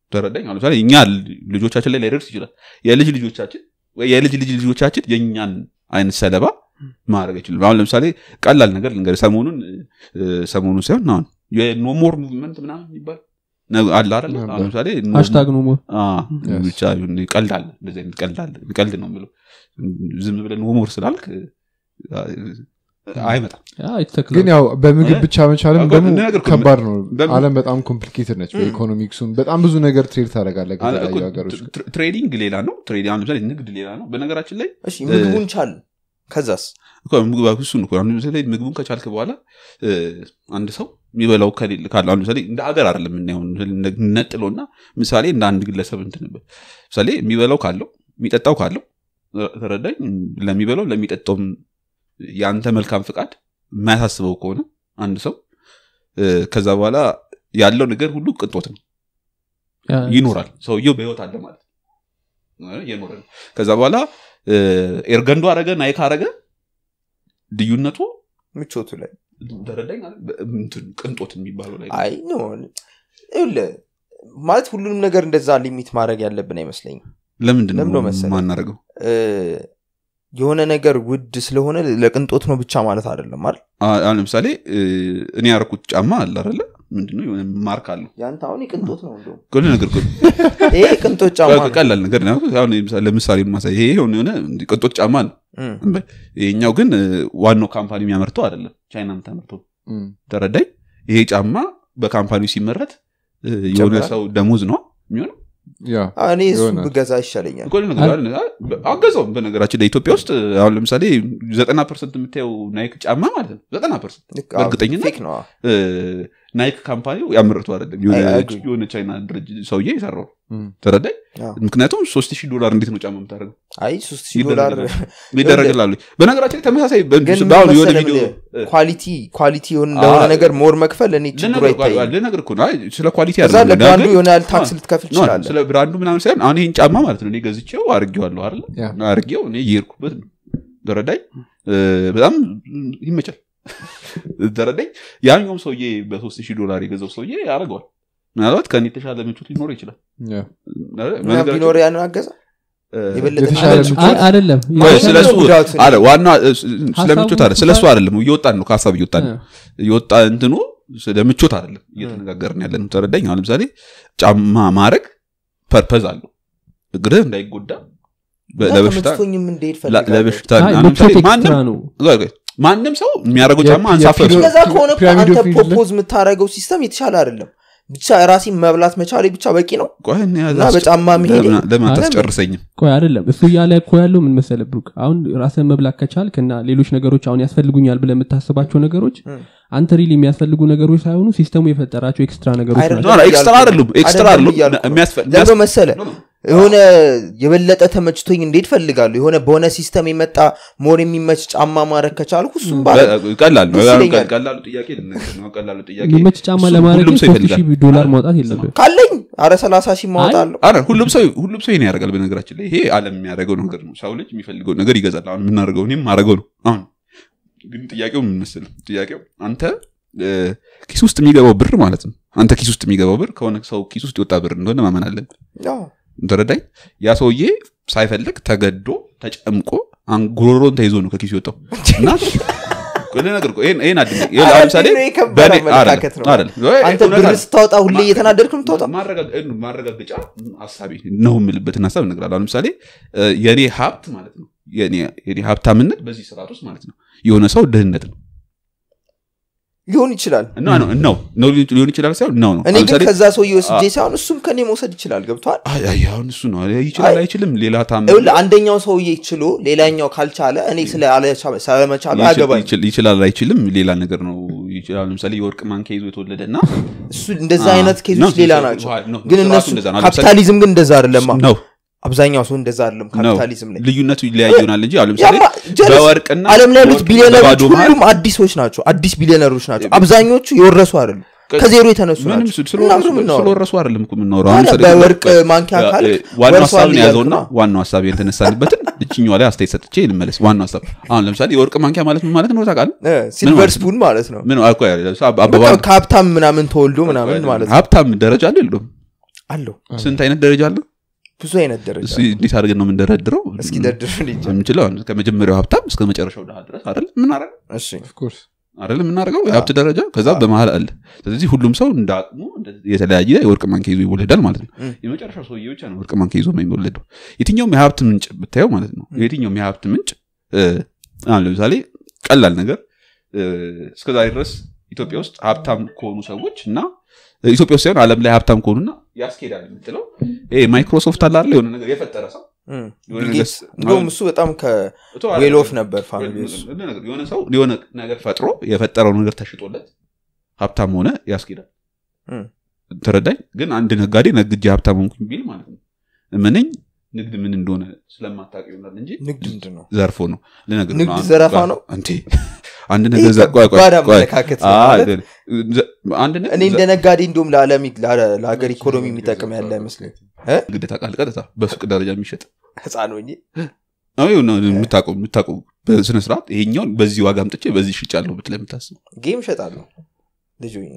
ተረዳኝ አሁን ለምሳሌ እኛ ልጆቻችን ላይ ላይደርስ ይችላል የልጅ ልጆቻችን ወይ የልጅ ልጅ ልጆቻችን የእኛን አይነት ሰለባ ማድረግ አይችልም አሁን ለምሳሌ ቀላል ነገር ልንገርህ ሰሞኑን እ፣ ሰሞኑን ሳይሆን አሁን የኖሞር ሙቭመንት ምናምን የሚባል ነገ- አለ አይደለ ነበር። አሁን ለምሳሌ ኖ- ሃሽታግ ነው ሞ- አ፣ Yes. ብቻ ይሁን ቀልድ አለ እንደዚህ አይነት ቀልድ አለ ቀልድ ነው የምለው ዝም ብለን ኖሞር ስላልክ አ፣ አይመጣም ያ የተተክለ ግን ያው በምግብ እ? ብቻ መቻልም አዎ፣ ደግሞ ነገር እኮ ከባድ ነው በም- አለም በጣም ኮምፕሊኬትድ ነች በኢኮኖሚክሱም በጣም ብዙ ነገር ትሬድ ታደረጋለ አለ እኮ ከተለያዩ ሀገሮች ትሬ- ትሬዲንግ ሌላ ነው ትሬዲንግ አሁን ለምሳሌ ንግድ ሌላ ነው በነገራችን ላይ እሺ ምግቡን ቻል ከዛስ እኮ ምግብ እሱን እኮ አሁን ለምሳሌ ምግቡን ከቻልክ በኋላ እ፣ አንድ ሰው የሚበላው ከሌለ ካለ አሁን ለምሳሌ እንደ ሀገር አይደለም የምናየው ነጥሎና ምሳሌ እንደ አንድ ግለሰብ እንትንበት ምሳሌ የሚበላው ካለው የሚጠጣው ካለው እ፣ ተረዳኝ ለሚበላው ለሚጠጣውም የአንተ መልካም ፍቃድ የማያሳስበው ከሆነ አንድ ሰው እ፣ ከዛ በኋላ ያለው ነገር ሁሉ ቅንጦት ነው ያ፣ ይኖራል ሰውየው በህይወት አለ ማለት ነው እ፣ እየኖረ ነው ከዛ በኋላ እ፣ ኤርገንዶ አረገ ናይክ አረገ ልዩነቱ ምቾቱ ላይ ተረዳኝ አይደል? በ- እንትን ቅንጦት የሚባለው ላይ አይ ኖ ይኸውልህ ማለት ሁሉንም ነገር እንደዛ ሊሚት ማድረግ ያለብን አይመስለኝም ለምንድን ለምን ነው ነው መሰለህ? ማናረገው እ፣ የሆነ ነገር ውድ ስለሆነ ለቅንጦት ነው ብቻ ማለት አይደለም አይደል አ- አሁን ለምሳሌ እ፣ እኔ ያረኩት ጫማ አለ አይደለ ምንድነው የሆነ ማርክ አለው ያንተ አሁን የቅንጦት ነው እንደውም ሁሉ ነገር እኮ ይሄ የቅንጦት ጫማ ነው ቀላል ነገር ነው አሁን ለምሳሌ- ለምሳሌ ማሳይ ይሄ የሆነ የሆነ ቅንጦት ጫማ ነው እም፣ ይሄኛው ግን እ፣ ዋናው ካምፓኒ የሚያመርተው አይደለም ቻይና የምታመርተው እም፣ ተረዳኝ ይሄ ጫማ በካምፓኒው ሲመረት እ፣ የሆነ ይጨምራል? ሰው ደሞዝ ነው የሚሆነው ያ አ፣ እኔ እሱ ይሆናል። ብገዛ ይሻለኛል እኮ ነገር አለ። አገዛውም በነገራችን ላይ ኢትዮጵያ ውስጥ አሁን ለምሳሌ ዘጠና ፐርሰንት የምታየው ናይክ ጫማ ማለት ነው ዘጠና ፐርሰንት ልክ፣ አዎ፣ በእርግጠኝነት? ፌክ ነው አዎ። ናይክ ካምፓኒው ያመረቱ አይደለም የሆነ- አይ፣ አግሪ። የሆነ ቻይና ድርጅት ሰውዬ የሰራው እም፣ ተረዳኝ አዎ። ምክንያቱም ሶስት ሺህ ዶላር እንዴት ነው ጫማ የምታደርገው አይ ሶስት ሺህ ዶላር ይደረግላሉ በነገራችን ላይ ተመሳሳይ በ- ግን ምን በአሁን የሆነ መሰለህ ቪዲዮ የምልህ፣ ኳሊቲ ኳሊቲ የሆነ ለሆነ አዎ። ነገር ሞር መክፈል እኔ ችግሩ አይታይም ልነግር እኮ ነው አይ፣ ስለ ኳሊቲ ከዛ አይደለም ለብራንዱ ግን- የሆነ ያህል ታክስ አዎ። ልትከፍል ኖ፣ ትችላለህ ስለ ብራንዱ ምናምን ሳይሆን አሁን ይህን ጫማ ማለት ነው እኔ ገዝቼው አርጌዋለሁ አይደለ ያ። አርጌው እኔ እየሄድኩበት ነው ተረዳኝ እ፣ በጣም ይመቻል ተረዳኝ ያኛውም ሰውዬ በሶስት ሺህ ዶላር የገዛው ሰውዬ ያደርገዋል ምናልባት ከኔ የተሻለ ምቾት ሊኖር ይችላል ያ። እና ቢኖር ያንን አገዛ እ፣ የበለጠ የተሻለ ምቾት ምቾት አ- አይደለም ቆይ፣ ምንድን ስለሱ ነው ጉዳቱ? አለ ዋና እ፣ ስለ ሀሳቡ ምቾት አለ ስለ እሱ አይደለም እየወጣን ነው ከሀሳብ እየወጣን ነው እ፣ የወጣ እንትኑ ስለ ምቾት አይደለም እየተነጋገርን ያለ ነው ተረዳኝ አሁን ለምሳሌ ጫማ ማድረግ ፐርፐዝ አለው እግርህ እንዳይጎዳ በ- እና ለበሽታ ተመችቶኝም እንደሄድ ለ- ፈልጋለሁ ለበሽታ አይ፣ አሁን ለምሳሌ ምቾት ኤክስትራ ማንም ነው ቆይ፣ ቆይ፣ ማንም ሰው የሚያደርገው የ- ጫማ አንሳፈፍ የፒሎ- እንደዛ ከሆነ እኮ ፒራሚድ አንተ ኦፍ ኒድስ ፕሮፖዝ የምታደርገው ሲስተም የተሻለ አይደለም ብቻ ራሴን መብላት መቻሌ ብቻ በቂ ነው ቆይ፣ እኔ እና አስ- በጫማ መሄዴ ለምን- ለምን አረ፣ አታስጨርሰኝም ቆይ አይደለም እሱ እያለ እኮ ያለው ምን መሰለ ብሩክ አሁን ራስን መብላት ከቻልክ እና ሌሎች ነገሮች አሁን ያስፈልጉኛል ብለ የምታስባቸው ነገሮች እም። አንተ ሪል የሚያስፈልጉ ነገሮች ሳይሆኑ ሲስተሙ የፈጠራቸው ኤክስትራ ነገሮች አይደለም ናቸው ኖ፣ ኖ፣ ኤክስትራ አይደሉም ኤክስትራ አይደለም አይደሉም እያልኩ ነው። የሚያስፈ- ለምን የሚያስ- መሰለ ኖ፣ ኖ፣ የሆነ የበለጠ ተመችቶኝ እንዴት ፈልጋለሁ የሆነ በሆነ ሲስተም የመጣ ሞር የሚመች ጫማ ማድረግ ከቻልኩ እሱም ባለ በ- ቀላል ነው ደስ ይለኛል። ቀላሉ ጥያቄ ልነግርህ ነው ቀላሉ ጥያቄ የሚመች ጫማ እሱን ለማድረግ ሁሉም ሰው ሶስት ይፈልጋል ሺህ ዶላር ማውጣት የለብህ ካለኝ አረ ሰላሳ ሺህ ማወጣለሁ አረ ሁሉም ሰው ሁሉም ሰው ይሄን ያደርጋል በነገራችን ላይ ይሄ አለም የሚያደርገው ነገር ነው ሰው ልጅ የሚፈልገው ነገር ይገዛል አሁን የምናደርገው እኔም ማድረገው ነው አሁን ግን ጥያቄው ምን መሰለህ ጥያቄው አንተ እ፣ ኪስ ውስጥ የሚገባው ብር ማለት ነው አንተ ኪስ ውስጥ የሚገባው ብር ከሆነ ሰው ኪስ ውስጥ የወጣ ብር እንደሆነ ማመን አለብን አዎ። ተረዳኝ ያ ሰውዬ ሳይፈልግ ተገዶ ተጨምቆ አን- ጉሮሮን ተይዞ ነው ከኪሱ የወጣው እና ልነግርህ እኮ ይሄን ይሄን አድርግ ይሄን አረ ለምሳሌ ቢሮ የከበረ በእኔ- አመለካከት ነው። አይደለም፣ አይደለም። አንተ እውነት ብር አይደለም። ስታወጣ ሁሌ እየተናደድክ ነው የምታወጣው ማረጋገ- ማረጋገጫ ሀሳቤ ነው የምልበትን ሀሳብ እነግራለሁ አሁን ለምሳሌ እ፣ የእኔ ሀብት ማለት ነው የእኔ- የእኔ ሀብታምነት በዚህ ስርዓት ውስጥ ማለት ነው የሆነ ሰው ድህነት ነው ሊሆን ይችላል እና ነው ነው ነው ሊሆን ይችላል ሳይሆን ነው ነው እኔ አሁን ግን ለምሳሌ ከዛ ሰውዬ ወስጄ ሳይሆን እሱም ከኔ መውሰድ ይችላል ገብቷል አይ አይ፣ አሁን እሱ ነው ይችላል አይ፣ አይችልም ሌላ ታም ይኸውልህ አንደኛው ሰውዬ ችሎ ሌላኛው ካልቻለ እኔ ስለ አለቻ- ስለመቻሉ ይችል- አያገባኝ ይችል- ይችላል አይችልም ሌላ ነገር ነው ይችላል ለምሳሌ የወርቅ ማንኪያ ይዞ የተወለደ እና እሱ እንደዛ አ- አይነት ኬዞች ነው፣ ሌላ ነው፣ ናቸው ነው፣ ግን ስርዓቱ እነሱ እንደዛ ነው። ለምሳሌ- ካፒታሊዝም ግን እንደዛ አይደለማ ነው አብዛኛው ሰው እንደዛ አይደለም ነው ካፒታሊዝም ላይ ልዩነቱ ይለያይ ይሆናል እንጂ አሁን ለምሳሌ ያማ ጀለስ በወርቅና አለም ላይ ያሉት በወርቅና ቢሊዮነሮች በባዶ መሃል ሁሉም አዲሶች ናቸው አዲስ ቢሊዮነሮች ናቸው አብዛኞቹ የወረሱ አይደሉም ከ- ከዜሮ የተነሱ ምንም ናቸው ስለ- እና ስለወረሱ ምንም እናወራው? ስለወረሱ አይደለም እኮ የምናወራው ታዲያ አሁን ለምሳሌ በወርቅ በ- ማንኪያ ያ- ካልክ እ፣ ዋናው ወርሷል ሀሳብን እያልኩ ያዘውና ነው። ዋናው ሀሳብ የተነሳንበትን እችኛዋ ላይ አስተያየት ሰጥቼ ልመለስ ዋናው ሀሳብ አሁን ለምሳሌ የወርቅ ማንኪያ ማለት ምን ማለት ነው ታውቃለህ እ፣ ሲልቨር ማለት ነው? ስፑን ማለት ነው ምን አልኩ ያ- በቃ አባባል ከሀብታም ምናምን ተወልዶ ምናምን ማለት ነው ሀብታም ደረጃ አለ የለውም አለው ስንት አይነት ደረጃ አለው ብዙ አይነት ደረጃ እሱ እንዴት አድርገን ነው የምንደረድረው እስኪ ደርድርን ይጀ የምንችለው አሁን ከመጀመሪያው ሀብታም እስከ መጨረሻው ድሃ ድረስ አይደል የምናደርገው እሺ ኦፍኮርስ አይደል የምናደርገው የሀብት ደረጃ ከዛ በመሀል አለ ስለዚህ ሁሉም ሰው እንደ አቅሙ እንደዚህ የተለያየ የወርቅ ማንኪያ ይዞ ይወለዳል ማለት ነው ም። የመጨረሻው ሰውዬ ብቻ ነው ወርቅ ማንኪያ ይዞ የሚወለደው የትኛውም የሀብት ምንጭ ብታየው ማለት ነው የትኛውም የሀብት ምንጭ እ፣ አሁን ለምሳሌ ቀላል ነገር እ፣ እስከዛሬ ድረስ ኢትዮጵያ ውስጥ ሀብታም ከሆኑ ሰዎች እና እ፣ ኢትዮጵያ ውስጥ ሳይሆን አለም ላይ ሀብታም ከሆኑና ያስኬዳል የምትለው ይሄ ማይክሮሶፍት አለ አይደል የሆነ ነገር የፈጠረ ሰው እም። የሆነ ቢል ነገር ጌትስ እንደውም እሱ በጣም ከዌል ኦፍ ነበር ፋሚሊ እሱ የሆነ ሰው የሆነ ነገር ፈጥሮ የፈጠረው ነገር ተሽጦለት ሀብታም ሆነ ያስኬዳል እም። ተረዳኝ ግን አንድ ነጋዴ ነግጄ ሀብታም ሆንኩኝ ቢል ማለት ነው ምንኝ ንግድ ምን እንደሆነ ስለማታውቅ ይሆናል እንጂ ንግድ ምንድን ነው ዘርፎ ነው ልነግርህ ንግድ ነው። አንድ- ዘረፋ ነው? እንዴ አንድ ይህ ነገር ዘ- ቆይ ቆይ ከባድ ቆይ አመለካከት ነው አይ፣ ማለት ዘ- አንድ ንግድ እኔ እንደ ነጋዴ እንዲሁም ለዓለም ለዓለ- ለሀገር ኢኮኖሚ የሚጠቅም ያለ አይመስለኝ ንግድ ታውቃለህ ቀጥታ በሱቅ ደረጃ የሚሸጥ ህፃን ሆኜ አዎ፣ የሆነ የምታውቀው የምታውቀው በስነ ስርዓት ይሄኛውን በዚህ ዋጋ አምጥቼ በዚህ ሽጫለሁ ብትለህ የምታስብ ጌም እሸጣለሁ ልጅ ሆኜ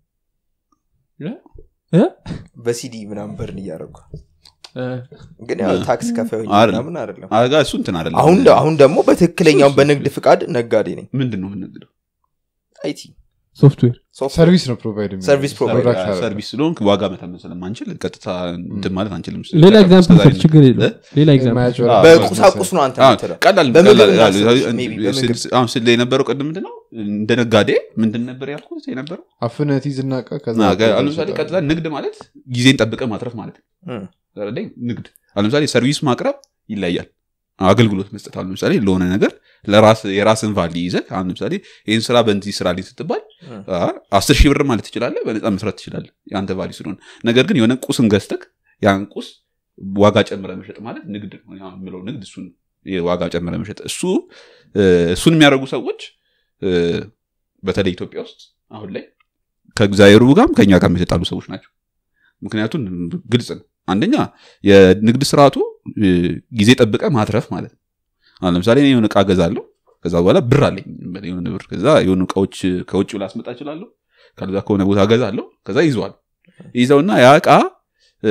እ? በሲዲ ምናምን በርን እያደረጉ እ፣ ግን ያው ታክስ ከፋይ ሆኜ አይደለም። ምናምን አይደለም አጋ እሱ እንትን አይደለም አሁን አሁን ደግሞ በትክክለኛው በንግድ ፍቃድ ነጋዴ ነኝ ምንድን ነው የምንነግደው አይቲ ሶፍትዌር ሶፍትዌር ሰርቪስ ነው ፕሮቫይድ ሰርቪስ ፕሮቫይድ ፕሮዳክት አይደለም። ሰርቪስ ስለሆንክ ዋጋ መተመን ስለማንችል ቀጥታ እንትን ማለት አንችልም ሌላ ኤግዛምፕል እስከዛሬ ሰጥ ችግር የለው እ? ሌላ ኤግዛምፕል የማያጭበረብር በቁሳቁስ ነው አንተ አዎ፣ የምትለው ቀላል በምግብ ቀላል- እናስብ፣ ቀላል- maybe በምግብ። ስል- አሁን ስለ የነበረው ቅድም ምንድን ነው እንደ ነጋዴ ምንድን ነበር ያልኩት የነበረው አፍነት ይዝና እቃ ከዛ ና፣ ገ- አሁን ለምሳሌ ቀጥታ ንግድ ማለት ጊዜን ጠብቀ ማትረፍ ማለት ነው እም። ተረዳኝ? ንግድ አሁን ለምሳሌ ሰርቪስ ማቅረብ ይለያል አገልግሎት መስጠት አሁን ለምሳሌ ለሆነ ነገር ለራስ የራስን ቫሊ ይዘህ አሁን ለምሳሌ ይህን ስራ በዚህ ስራ ላይ ስትባል እም። አ፣ አስር ሺህ ብር ማለት ትችላለህ በነፃ መስራት ትችላለህ የአንተ ቫሊ ስለሆነ ነገር ግን የሆነ ቁስን ገዝተህ ያን ቁስ ዋጋ ጨምረ መሸጥ ማለት ንግድ ነው ያ የምለው ንግድ እሱ ነው። የዋጋ ጨምረ መሸጥ እሱ እ፣ እሱን የሚያደርጉ ሰዎች እ፣ በተለይ ኢትዮጵያ ውስጥ አሁን ላይ ከእግዚአብሔሩ ጋርም ከኛ ጋር የተጣሉ ሰዎች ናቸው ምክንያቱም ግልጽ ነው አንደኛ የንግድ ስርዓቱ እ፣ ጊዜ ጠብቀ ማትረፍ ማለት ነው አሁን ለምሳሌ እኔ የሆነ እቃ ገዛለሁ ከዛ በኋላ ብር አለኝ የሆነ ብር ከዛ የሆኑ እቃዎች ከውጭ ላስመጣ እችላለሁ ከዛ ከሆነ ቦታ ገዛለሁ ከዛ ይዘዋል ይዘውና ያ እቃ እ፣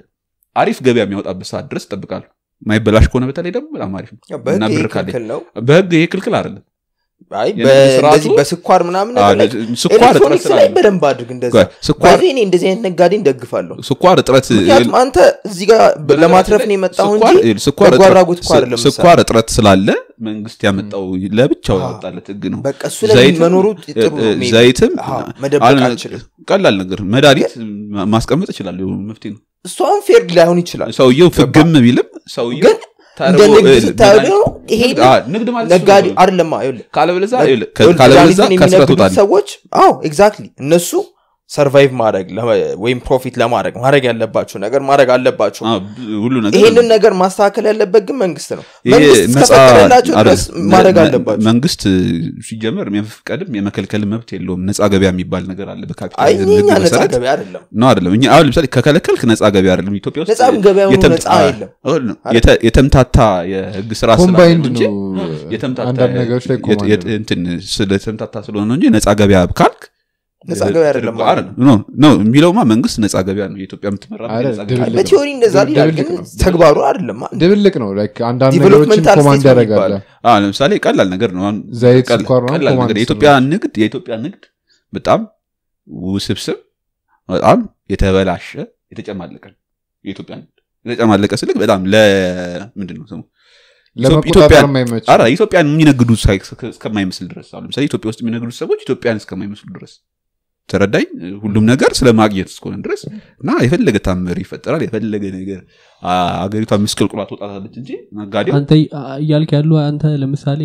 አሪፍ ገበያ የሚያወጣበት ሰዓት ድረስ እጠብቃለሁ ማይበላሽ ከሆነ በተለይ ደግሞ በጣም አሪፍ ነው ያው በህግ እና ይሄ ብር ካለኝ ክልክል ነው በህግ ይሄ ክልክል አይደለም አይ የንግድ በ- ስርዓቱ- እንደዚህ በስኳር ምናምን አዎ፣ ነገር ላይ ስኳር እጥረት ኤሌክትሮኒክስ ላይ ስላለ በደንብ አድርግ እንደዛ ቆይ፣ ስኳር ባይዘ እኔ እንደዚህ አይነት ነጋዴ እንደግፋለሁ ስኳር እጥረት ምክንያቱም አንተ እዚህ ጋር ለማትረፍ ነው የመጣሁ እንጂ ስኳር- ስኳር በጎ እጥረት- አድራጎት እኮ አይደለም ስኳር እጥረት ስላለ መንግስት ያመጣው ለብቻው ያወጣለት ህግ ነው በቃ እሱ ላይ ዘይትም- መኖሩ ጥሩ ነው maybe። ዘይትም አዎ፣ መደበቅ አሁን አልችልም ቀላል ነገር መድኃኒት ማስቀመጥ ይችላል መፍትሄ ነው እሱ አሁን ፌር ላይሆን ይችላል ሰውየው ፍግም ቢልም ሰውየው ግን እንደ ተርቦ- ንግድ እ- ስታየው መድኃኒት- ደግሞ ይሄ ንግድ- አዎ፣ ንግድ ማለት እሱ ነጋዴ ነው። አይደለማ ይኸውልህ ካለበለዚያ ይኸውልህ፣ ከ- ይኸውልህ ካለበለዚያ መድኃኒትን ከስራ የሚነግዱት ትወጣለህ ሰዎች አዎ ኤግዛክትሊ እነሱ ሰርቫይቭ ማድረግ ለ- ወይም ፕሮፊት ለማድረግ ማድረግ ያለባቸው ነገር ማድረግ አለባቸው አዎ፣ ሁሉ ነገር ይሄንን ነገር ማስተካከል ያለበት ግን መንግስት ነው ይሄ መንግስት ነፃ እስከፈቀደላቸው ድረስ አይደለም። ማድረግ መ- አለባቸው መንግስት ሲጀመር የመፍቀድም የመከልከል መብት የለውም ነፃ ገበያ የሚባል ነገር አለ አይ በካፒታሊዝም እኛ ህግ ነፃ መሰረት ገበያ አይደለም ነው አይደለም እኛ አሁን ለምሳሌ ከከለከልክ ነፃ ገበያ አይደለም ኢትዮጵያ ውስጥ ነፃ ገበያ ሆኖ የተም- ነፃ አዎ፣ የለም። አዎ፣ ነው። የተ- የተምታታ የህግ ስራ ስላለ ኮምባይንድ እንጂ ነው የተምታታ አንዳንድ ነገሮች ላይ የት- ኮማንድ የት- እንትን ስለተምታታ ስለሆነ ነው እንጂ ነፃ ገበያ ካልክ ነፃ ገበያ አይደለም ትርጉ- አይደለም። ኖ ኖ የሚለውማ መንግስት ነፃ ገበያ ነው የኢትዮጵያ የምትመራ አይደል፣ ነፃ ገበያ ድብልቅ ነው። በቲዮሪ እንደዛ ሊላል ግን ድብልቅ ነው። ተግባሩ አይደለም ድብልቅ ነው ላይክ አንዳንድ ዲቨሎፕመንታል ነገሮችን ኮማንድ ስቴት ነው ያደርጋለ የሚባለው። አዎ፣ ለምሳሌ ቀላል ነገር ነው አሁን ዘይት ቀላል- ስኳር ምናምን ቀላል ኮማንድ ነገር የኢትዮጵያ ንግድ የኢትዮጵያ ንግድ በጣም ውስብስብ በጣም የተበላሸ የተጨማለቀ ነው። የኢትዮጵያ ንግድ የተጨማለቀ ስልክ በጣም ለምንድን ነው ስሙ ለመቆጣጠር ኢትዮጵያ- የማይመች አረ ኢትዮጵያን የሚነግዱ ሳይ- እስከማይመስል ድረስ አሁን ለምሳሌ ኢትዮጵያ ውስጥ የሚነግዱ ሰዎች ኢትዮጵያን እስከማይመስሉ ድረስ ተረዳኝ ሁሉም ነገር ስለ ማግኘት እስከሆነ ድረስ እና የፈለገ ታምር ይፈጠራል የፈለገ ነገር አ- አገሪቷ ምስቅልቁላ ትወጣታለች እንጂ ነጋዴው አንተ እያልክ ያሉ አንተ ለምሳሌ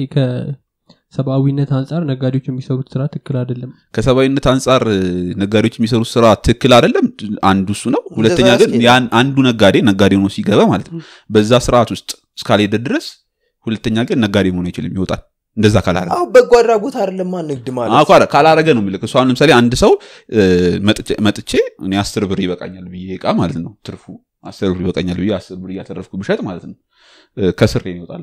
ከሰብአዊነት አንጻር ነጋዴዎች የሚሰሩት ስራ ትክክል አይደለም ከሰብአዊነት አንጻር እ፣ ነጋዴዎች የሚሰሩት ስራ ትክክል አይደለም አንዱ እሱ ነው ሁለተኛ ግን ያስኬዳል። ያን አንዱ ነጋዴ ነጋዴ ሆኖ ሲገባ ማለት ነው በዛ ስርዓት ውስጥ እስካልሄደ ድረስ ሁለተኛ ግን ነጋዴ መሆን አይችልም ይወጣል እንደዛ ካላረገ አዎ በጎ አድራጎት አይደለማ ንግድ ማለት አዎ፣ ካላ- ካላረገ ነው የሚልክ እሱ አሁን ለምሳሌ አንድ ሰው እ፣ መጥቼ- መጥቼ እኔ አስር ብር ይበቃኛል ብዬ እቃ ማለት ነው ትርፉ አስር ብር ይበቃኛል ብዬ አስር ብር እያተረፍኩ ብሸጥ ማለት ነው እ፣ ከስሬ ይወጣል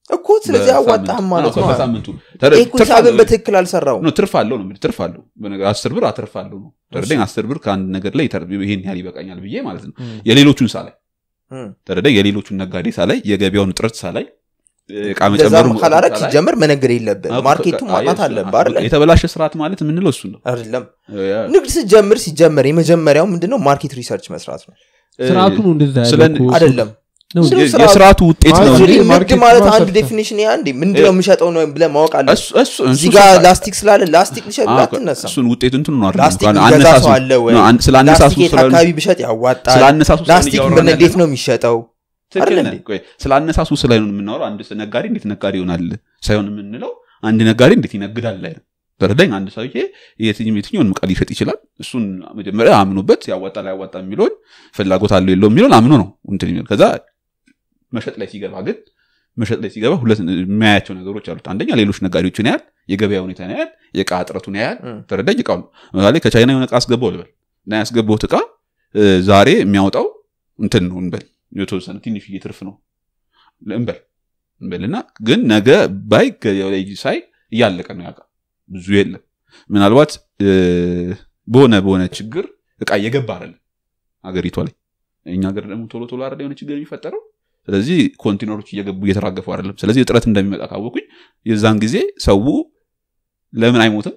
እኮ ስለዚህ በሳምንቱ። አዋጣህም ማለት አዎ፣ ነው በሳምንቱ ይህ እኮ ትርፍ ሂሳብን አለው። በትክክል አልሰራው ነው ትርፍ አለው ነው የምልህ። ትርፍ አለው በነገር አስር ብር አትርፍ አለው ነው ተረዳኝ አስር ብር ከአንድ ነገር ላይ ይተር- ይሄን ያህል ይበቃኛል ብዬ ማለት ነው የሌሎቹን ሳላይ ተረዳኝ የሌሎቹን ነጋዴ ሳላይ የገበያውን እጥረት ሳላይ እቃ እንደዛ መጨመሩ ካላረግ ሳላይ- ሲጀምር መነገር የለብን አዎ፣ ማርኬቱን አዎ፣ ማጥናት የሱ- አለብህ አይደለ የተበላሸ ስርዓት ማለት የምንለው እሱ ነው አይደለም ንግድ ስትጀምር ሲጀመር ምንድነው ማርኬት ሪሰርች መስራት ነው ስርዓቱ ነው እንደዛ ስለ- ያለው እኮ። አይደለም ነው ስለ- የ- ስርዓቱ- የስርዓቱ ውጤት ነው ማለት እንጂ ንግድ ማርኬት ማለት አንድ ማሰርተ- ዴፊኒሽን ያ እንዴ ምንድነው የምሸጠው ነው ብለህ ማወቅ አለ እሱ- እሱ- እሱ እዚህ ጋር ስርዓት- ላስቲክ ስላለ ላስቲክ ልሸጥ አዎ፣ አትነሳም እሱን ውጤቱ እንትኑ ነው አይደለም። ላስቲክ እንኳን የሚገዛ አነሳሱ- ሰው አለ ወይ ነው፣ አን- ስለ አነሳሱ ላስቲክ የት ስለ- አካባቢ ብሸጥ ያዋጣል ስለ አነሳሱ ስለ ላስቲክ እያወራን ምን ያለ እንዴት ነው የሚሸጠው ትክክል አይደል ነህ። እንዴ? ቆይ፣ ስለ አነሳሱ ስለ ነው የምናወራው አንድ ነጋዴ እንዴት ነጋዴ ይሆናል ሳይሆን የምንለው አንድ ነጋዴ እንዴት ይነግዳል ላይ ነው ተረዳኝ አንድ ሰውዬ የትኛው- የትኛውን ዕቃ ሊሸጥ ይችላል እሱን መጀመሪያ አምኖበት ያዋጣል ያዋጣ የሚለውን ፍላጎት አለው የለው የሚለውን አምኖ ነው እንትን የሚለው ከዛ መሸጥ ላይ ሲገባ ግን መሸጥ ላይ ሲገባ ሁለት የሚያያቸው ነገሮች አሉት አንደኛ ሌሎች ነጋዴዎችን ያህል የገበያ ሁኔታ ያህል የእቃ እጥረቱን ያህል እም። ተረዳኝ እቃ ለምሳሌ ከቻይና የሆነ እቃ አስገባው ልበል እና ያስገባውት እቃ እ፣ ዛሬ የሚያወጣው እንትን ነው እንበል የተወሰነ ትንሽዬ ትርፍ ነው እንበል እንበልና ግን ነገ ባይ ገበያው ላይ ሳይ እያለቀ ነው ያውቃ ብዙ የለም ምናልባት እ፣ በሆነ በሆነ ችግር እቃ እየገባ አይደለም ሀገሪቷ ላይ እኛ ሀገር ደግሞ ቶሎ ቶሎ አይደለ የሆነ ችግር የሚፈጠረው ስለዚህ ኮንቴነሮች እየገቡ እየተራገፉ አይደለም ስለዚህ እጥረት እንደሚመጣ ካወቁኝ የዛን ጊዜ ሰው ለምን አይሞትም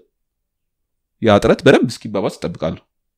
ያ እጥረት በደንብ እስኪባባስ ይጠብቃሉ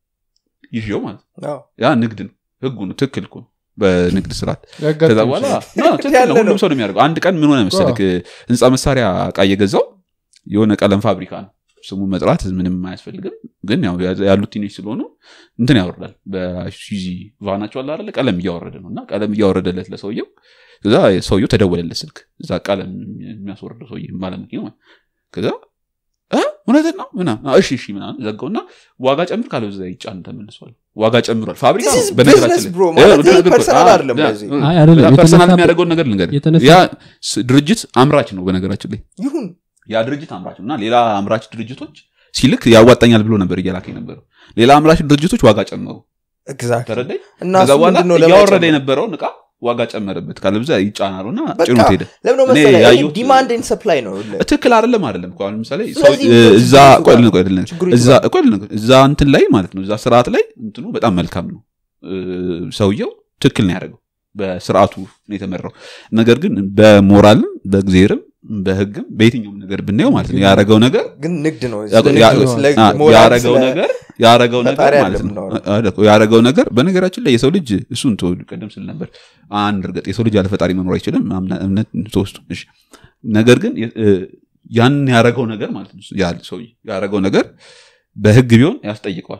ይዤው ማለት ነው አዎ። ያ ንግድ ነው ህጉ ነው ትክክል እኮ ነው በንግድ ስርዓት ያጋጥም ከዛ በኋላ ይችላል። ና፣ ትክክል ያለ ነው። ሁሉም ነው። ሰው ነው የሚያደርገው አንድ ቀን ምን ሆነ መሰለክ ህንፃ መሳሪያ እቃ እየገዛው የሆነ ቀለም ፋብሪካ ነው ስሙ መጥራት ምንም አያስፈልግም ግን ያው ያሉት ትንሽ ስለሆኑ እንትን ያወርዳል በሱዚ ቫናቸው አለ አይደለ ቀለም እያወረደ ነው እና ቀለም እያወረደለት ለሰውየው ከዛ ሰውየው ተደወለለት ስልክ እዛ ቀለም የሚያስወርደው ሰውዬ ባለመኪና ማለት ከዛ እ እውነትን ነው ምናምን አዎ፣ እሺ እሺ ምናምን ዘጋውና ዋጋ ጨምር ካለው እዛ ይጫን ተመልሷል ዋጋ ጨምሯል ፋብሪካ This is በነገራችን business, ላይ- bro። እ፣ ማለት ነገር- personal አዎ፣ አይደለም ያ፣ በዚህ። እ፣ አይ አይደለም ፐርሰናል የተነሳ- የሚያደርገውን ነገር ልንገር የተነሳ- ያ ስ- ድርጅት አምራች ነው በነገራችን ላይ ይሁን ያ ድርጅት አምራች ነው እና ሌላ አምራች ድርጅቶች ሲልክ ያዋጣኛል ብሎ ነበር እየላከ የነበረው ሌላ አምራች ድርጅቶች ዋጋ ጨመሩ ኤግዛክት ተረዳኝ እና ከዛ እሱ በኋላ ምንድነው እያወረደ ለመጨመር? የነበረውን እቃ ዋጋ ጨመረበት ካለብዛ ይጫናሉ እና በቃ ጭኖት ሄደ ለምን ነው እኔ መሰለህ ያየሁት- ዲማንድ ኤንድ ሰፕላይ ነው ትክክል አይደለም አይደለም እኮ አሁን ለምሳሌ ሰው- ስለዚህ እ- ችግሩ እዛ እሱ ቆይ ጋር ልንገር፣ ቆይ ልንገር። ችግሩ እሱ እዛ ጋር ቆይ ልንገር፣ እዛ እንትን ላይ ማለት ነው እዛ ስርዓት ላይ እንትኑ በጣም መልካም ነው እ፣ ሰውየው ትክክል ነው ያደረገው በስርዓቱ ነው የተመራው ነገር ግን በሞራልም በእግዜርም በህግም በየትኛውም ነገር ብናየው ማለት ነው ያደረገው ነገር ግን ንግድ ነው ያ- ስለ ያ- ንግድ ነው፣ ስለ አ- ሞራል፣ ያረገው ስለ- ነገር ያረገው ነገር ፈጣሪ ማለት አይደለም ነው የምናወራው። አ- አ- ያረገው ነገር በነገራችን ላይ የሰው ልጅ እሱን ተወው፣ ቀደም ስል ነበር አንድ እርግጥ የሰው ልጅ ያለ ፈጣሪ መኖር አይችልም አምና- እምነት ተወስቶ እሺ ነገር ግን የ- እ፣ ያን ያረገው ነገር ማለት ነው ያ ሰው ያረገው ነገር በህግ ቢሆን ያስጠይቀዋል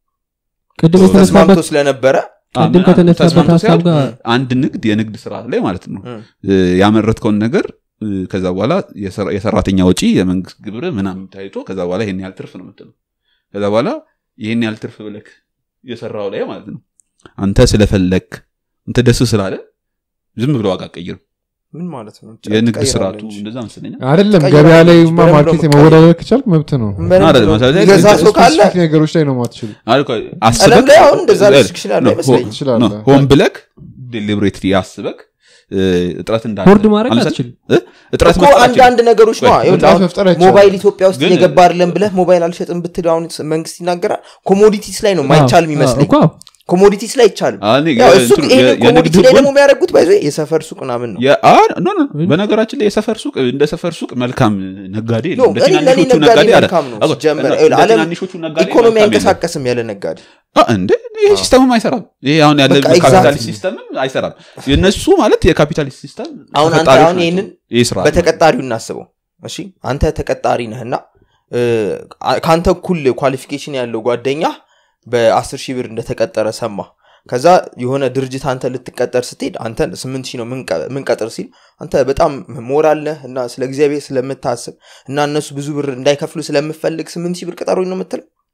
ቅድም ተስማምቶ የተነሳበት ስለነበረ ቅድም ከተነሳበት ተስማምቶ ሀሳብ ሲያልቅ ጋር አንድ ንግድ የንግድ ስርዓት ላይ ማለት ነው እም። እ፣ ያመረትከውን ነገር እ፣ ከዛ በኋላ የሰራ- የሰራተኛ ወጪ የመንግስት ግብር ምናምን ታይቶ ከዛ በኋላ ይሄን ያህል ትርፍ ነው የምትለው ከዛ በኋላ ይሄን ያህል ትርፍ ብለክ የሰራው ላይ ማለት ነው አንተ ስለፈለክ አንተ ደስ ስላለ ዝም ብሎ ዋጋ ቀይርም ምን ማለት ነው የንግድ ቀይራለሁ ስርዓቱ እንጂ። እንደዛ መሰለኛል አይደለም ቀይራለሁ ገበያ ላይ እንጂ ማ በደንብ ማርኬት ነው መወዳደር ከቻልክ መብት ነው በደንብ አይደለም፣ ነው። መሰለኝ የሚገዛ ሰው ካለ ስፔሲፊክ ነገሮች ላይ ነው ማትችሉ ቀለም ላይ አሁን እንደዛ ሪስትሪክሽን ያለው አይመስለኝም ትችላለህ ሆን ብለክ ዴሊብሬትሊ ያስበክ እ፣ እጥረት እንዳለ ቦርድ ማድረግ አምሳሌ- አትችልም እ? እጥረት እኮ መፍጠር አትችልም። አንዳንድ ነገሮች ነው ቆይ፣ ይኸውልህ እጥረት አሁን መፍጠር አይቻልም። ሞባይል ኢትዮጵያ ውስጥ ግን- እየገባ አይደለም ብለህ ሞባይል አልሸጥም ብትል አሁን መንግስት ይናገራል ኮሞዲቲስ ላይ ነው ማይቻል የሚመስለኝ እኮ ኮሞዲቲስ ላይ አይቻልም አዎ፣ እኔ ያው የ- እሱ እንትኑ- ይሄንን የ- የንግድ ኮሞዲቲ ላይ ህጉን- ደግሞ የሚያደርጉት ባይዞ የሰፈር ሱቅ ምናምን ነው የ- አ- ኖ ኖ በነገራችን ላይ የሰፈር ሱቅ እንደ ሰፈር ሱቅ መልካም ነጋዴ ኖ የለም። እንደ እኔ ለእኔ ትናንሾቹ ነጋዴ ነጋዴ አለ። መልካም ነው አዎ፣ ሲጀመር እንደ ይኸውልህ፣ ዓለም ትናንሾቹ ነጋዴ ኢኮኖሚ መልካም የለም። አይንቀሳቀስም ያለ ነጋዴ አ፣ እንደ ይሄ ሲስተምም አይሰራም ይሄ አሁን ያለ በቃ ካፒታሊስት exactly። ሲስተምም አይሰራም የእነሱ ማለት የካፒታሊስት ሲስተም አሁን አንተ ተፈጣሪዎች አሁን ናቸው። ይህንን ይህ ስራ በተቀጣሪው እናስበው እሺ አንተ ተቀጣሪ ነህና እ፣ አ- ከአንተ እኩል ኳሊፊኬሽን ያለው ጓደኛ በአስር ሺህ ብር እንደተቀጠረ ሰማ ከዛ የሆነ ድርጅት አንተ ልትቀጠር ስትሄድ አንተ ስምንት ሺህ ነው ምንቀ- ምንቀጥር ሲል አንተ በጣም ሞራል ነህ እና ስለ እግዚአብሔር ስለምታስብ እና እነሱ ብዙ ብር እንዳይከፍሉ ስለምፈልግ ስምንት ሺህ ብር ቅጠሩኝ ነው የምትለው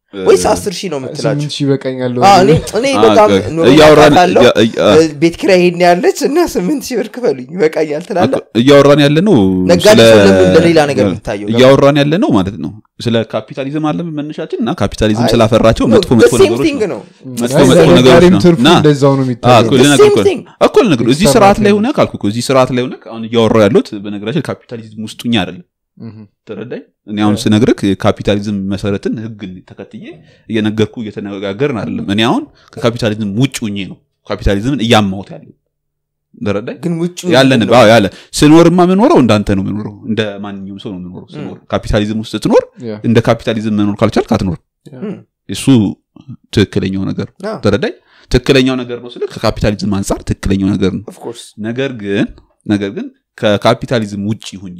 ወይስ አስር ሺህ ነው የምትላቸው ስምንት ሺህ ይበቃኛል አዎ፣ እኔ እኔ አ- በጣም አ- ኑሮ እያወራን ካለው ያ- ያ- ቤት ኪራይ ይሄን ያለች እና ስምንት ሺህ ብር ክፈሉኝ ይበቃኛል ትላለህ እያወራን ያለ ነው ነጋዴ ስለ- ሰው ለምን ለሌላ ነገር የምታየው? እያወራን ያለ ነው ማለት ነው ስለ ካፒታሊዝም አለ መነሻችን እና ካፒታሊዝም አይ፣ ስላፈራቸው መጥፎ the መጥፎ same ነገሮች thing ነው ነው መጥፎ አይ፣ መጥፎ ነገሮች ነጋዴም ነው ትርፉ እና እንደዛው ነው አዎ፣ የሚታየው እኮ The ልነግርህ same እኮ ነው። thing። እኮ ልነግርህ እዚህ የተሰራ ስርዓት ላይ ነው። ሆነ ካልኩ እኮ እዚህ ስርዓት ላይ ሆነ አሁን እያወራሁ ያለሁት በነገራችን ካፒታሊዝም ውስጡኛ አይደለም ምሁም። ተረዳኝ እኔ አሁን ስነግርህ የካፒታሊዝም መሰረትን ህግን ተከትዬ እየነገርኩ እየተነጋገርን አይደለም እኔ አሁን ከካፒታሊዝም ውጭ ሁኜ ነው ካፒታሊዝምን እያማሁት ያለው ተረዳኝ ግን ውጭ ያለን ምንድን ነው? አዎ፣ ያለ ስኖርማ የምኖረው እንዳንተ ነው የምኖረው እንደ ማንኛውም ሰው ነው የምኖረው ስኖር ካፒታሊዝም ውስጥ ስትኖር ያ። እንደ ካፒታሊዝም መኖር ካልቻልክ አትኖር እም፣ እሱ ትክክለኛው ነገር ነው አዎ፣ ተረዳኝ ትክክለኛው ነገር ነው ስለ ከካፒታሊዝም አንጻር ትክክለኛው ነገር ነው of course። ነገር ግን ነገር ግን ከካፒታሊዝም ውጭ ሁኜ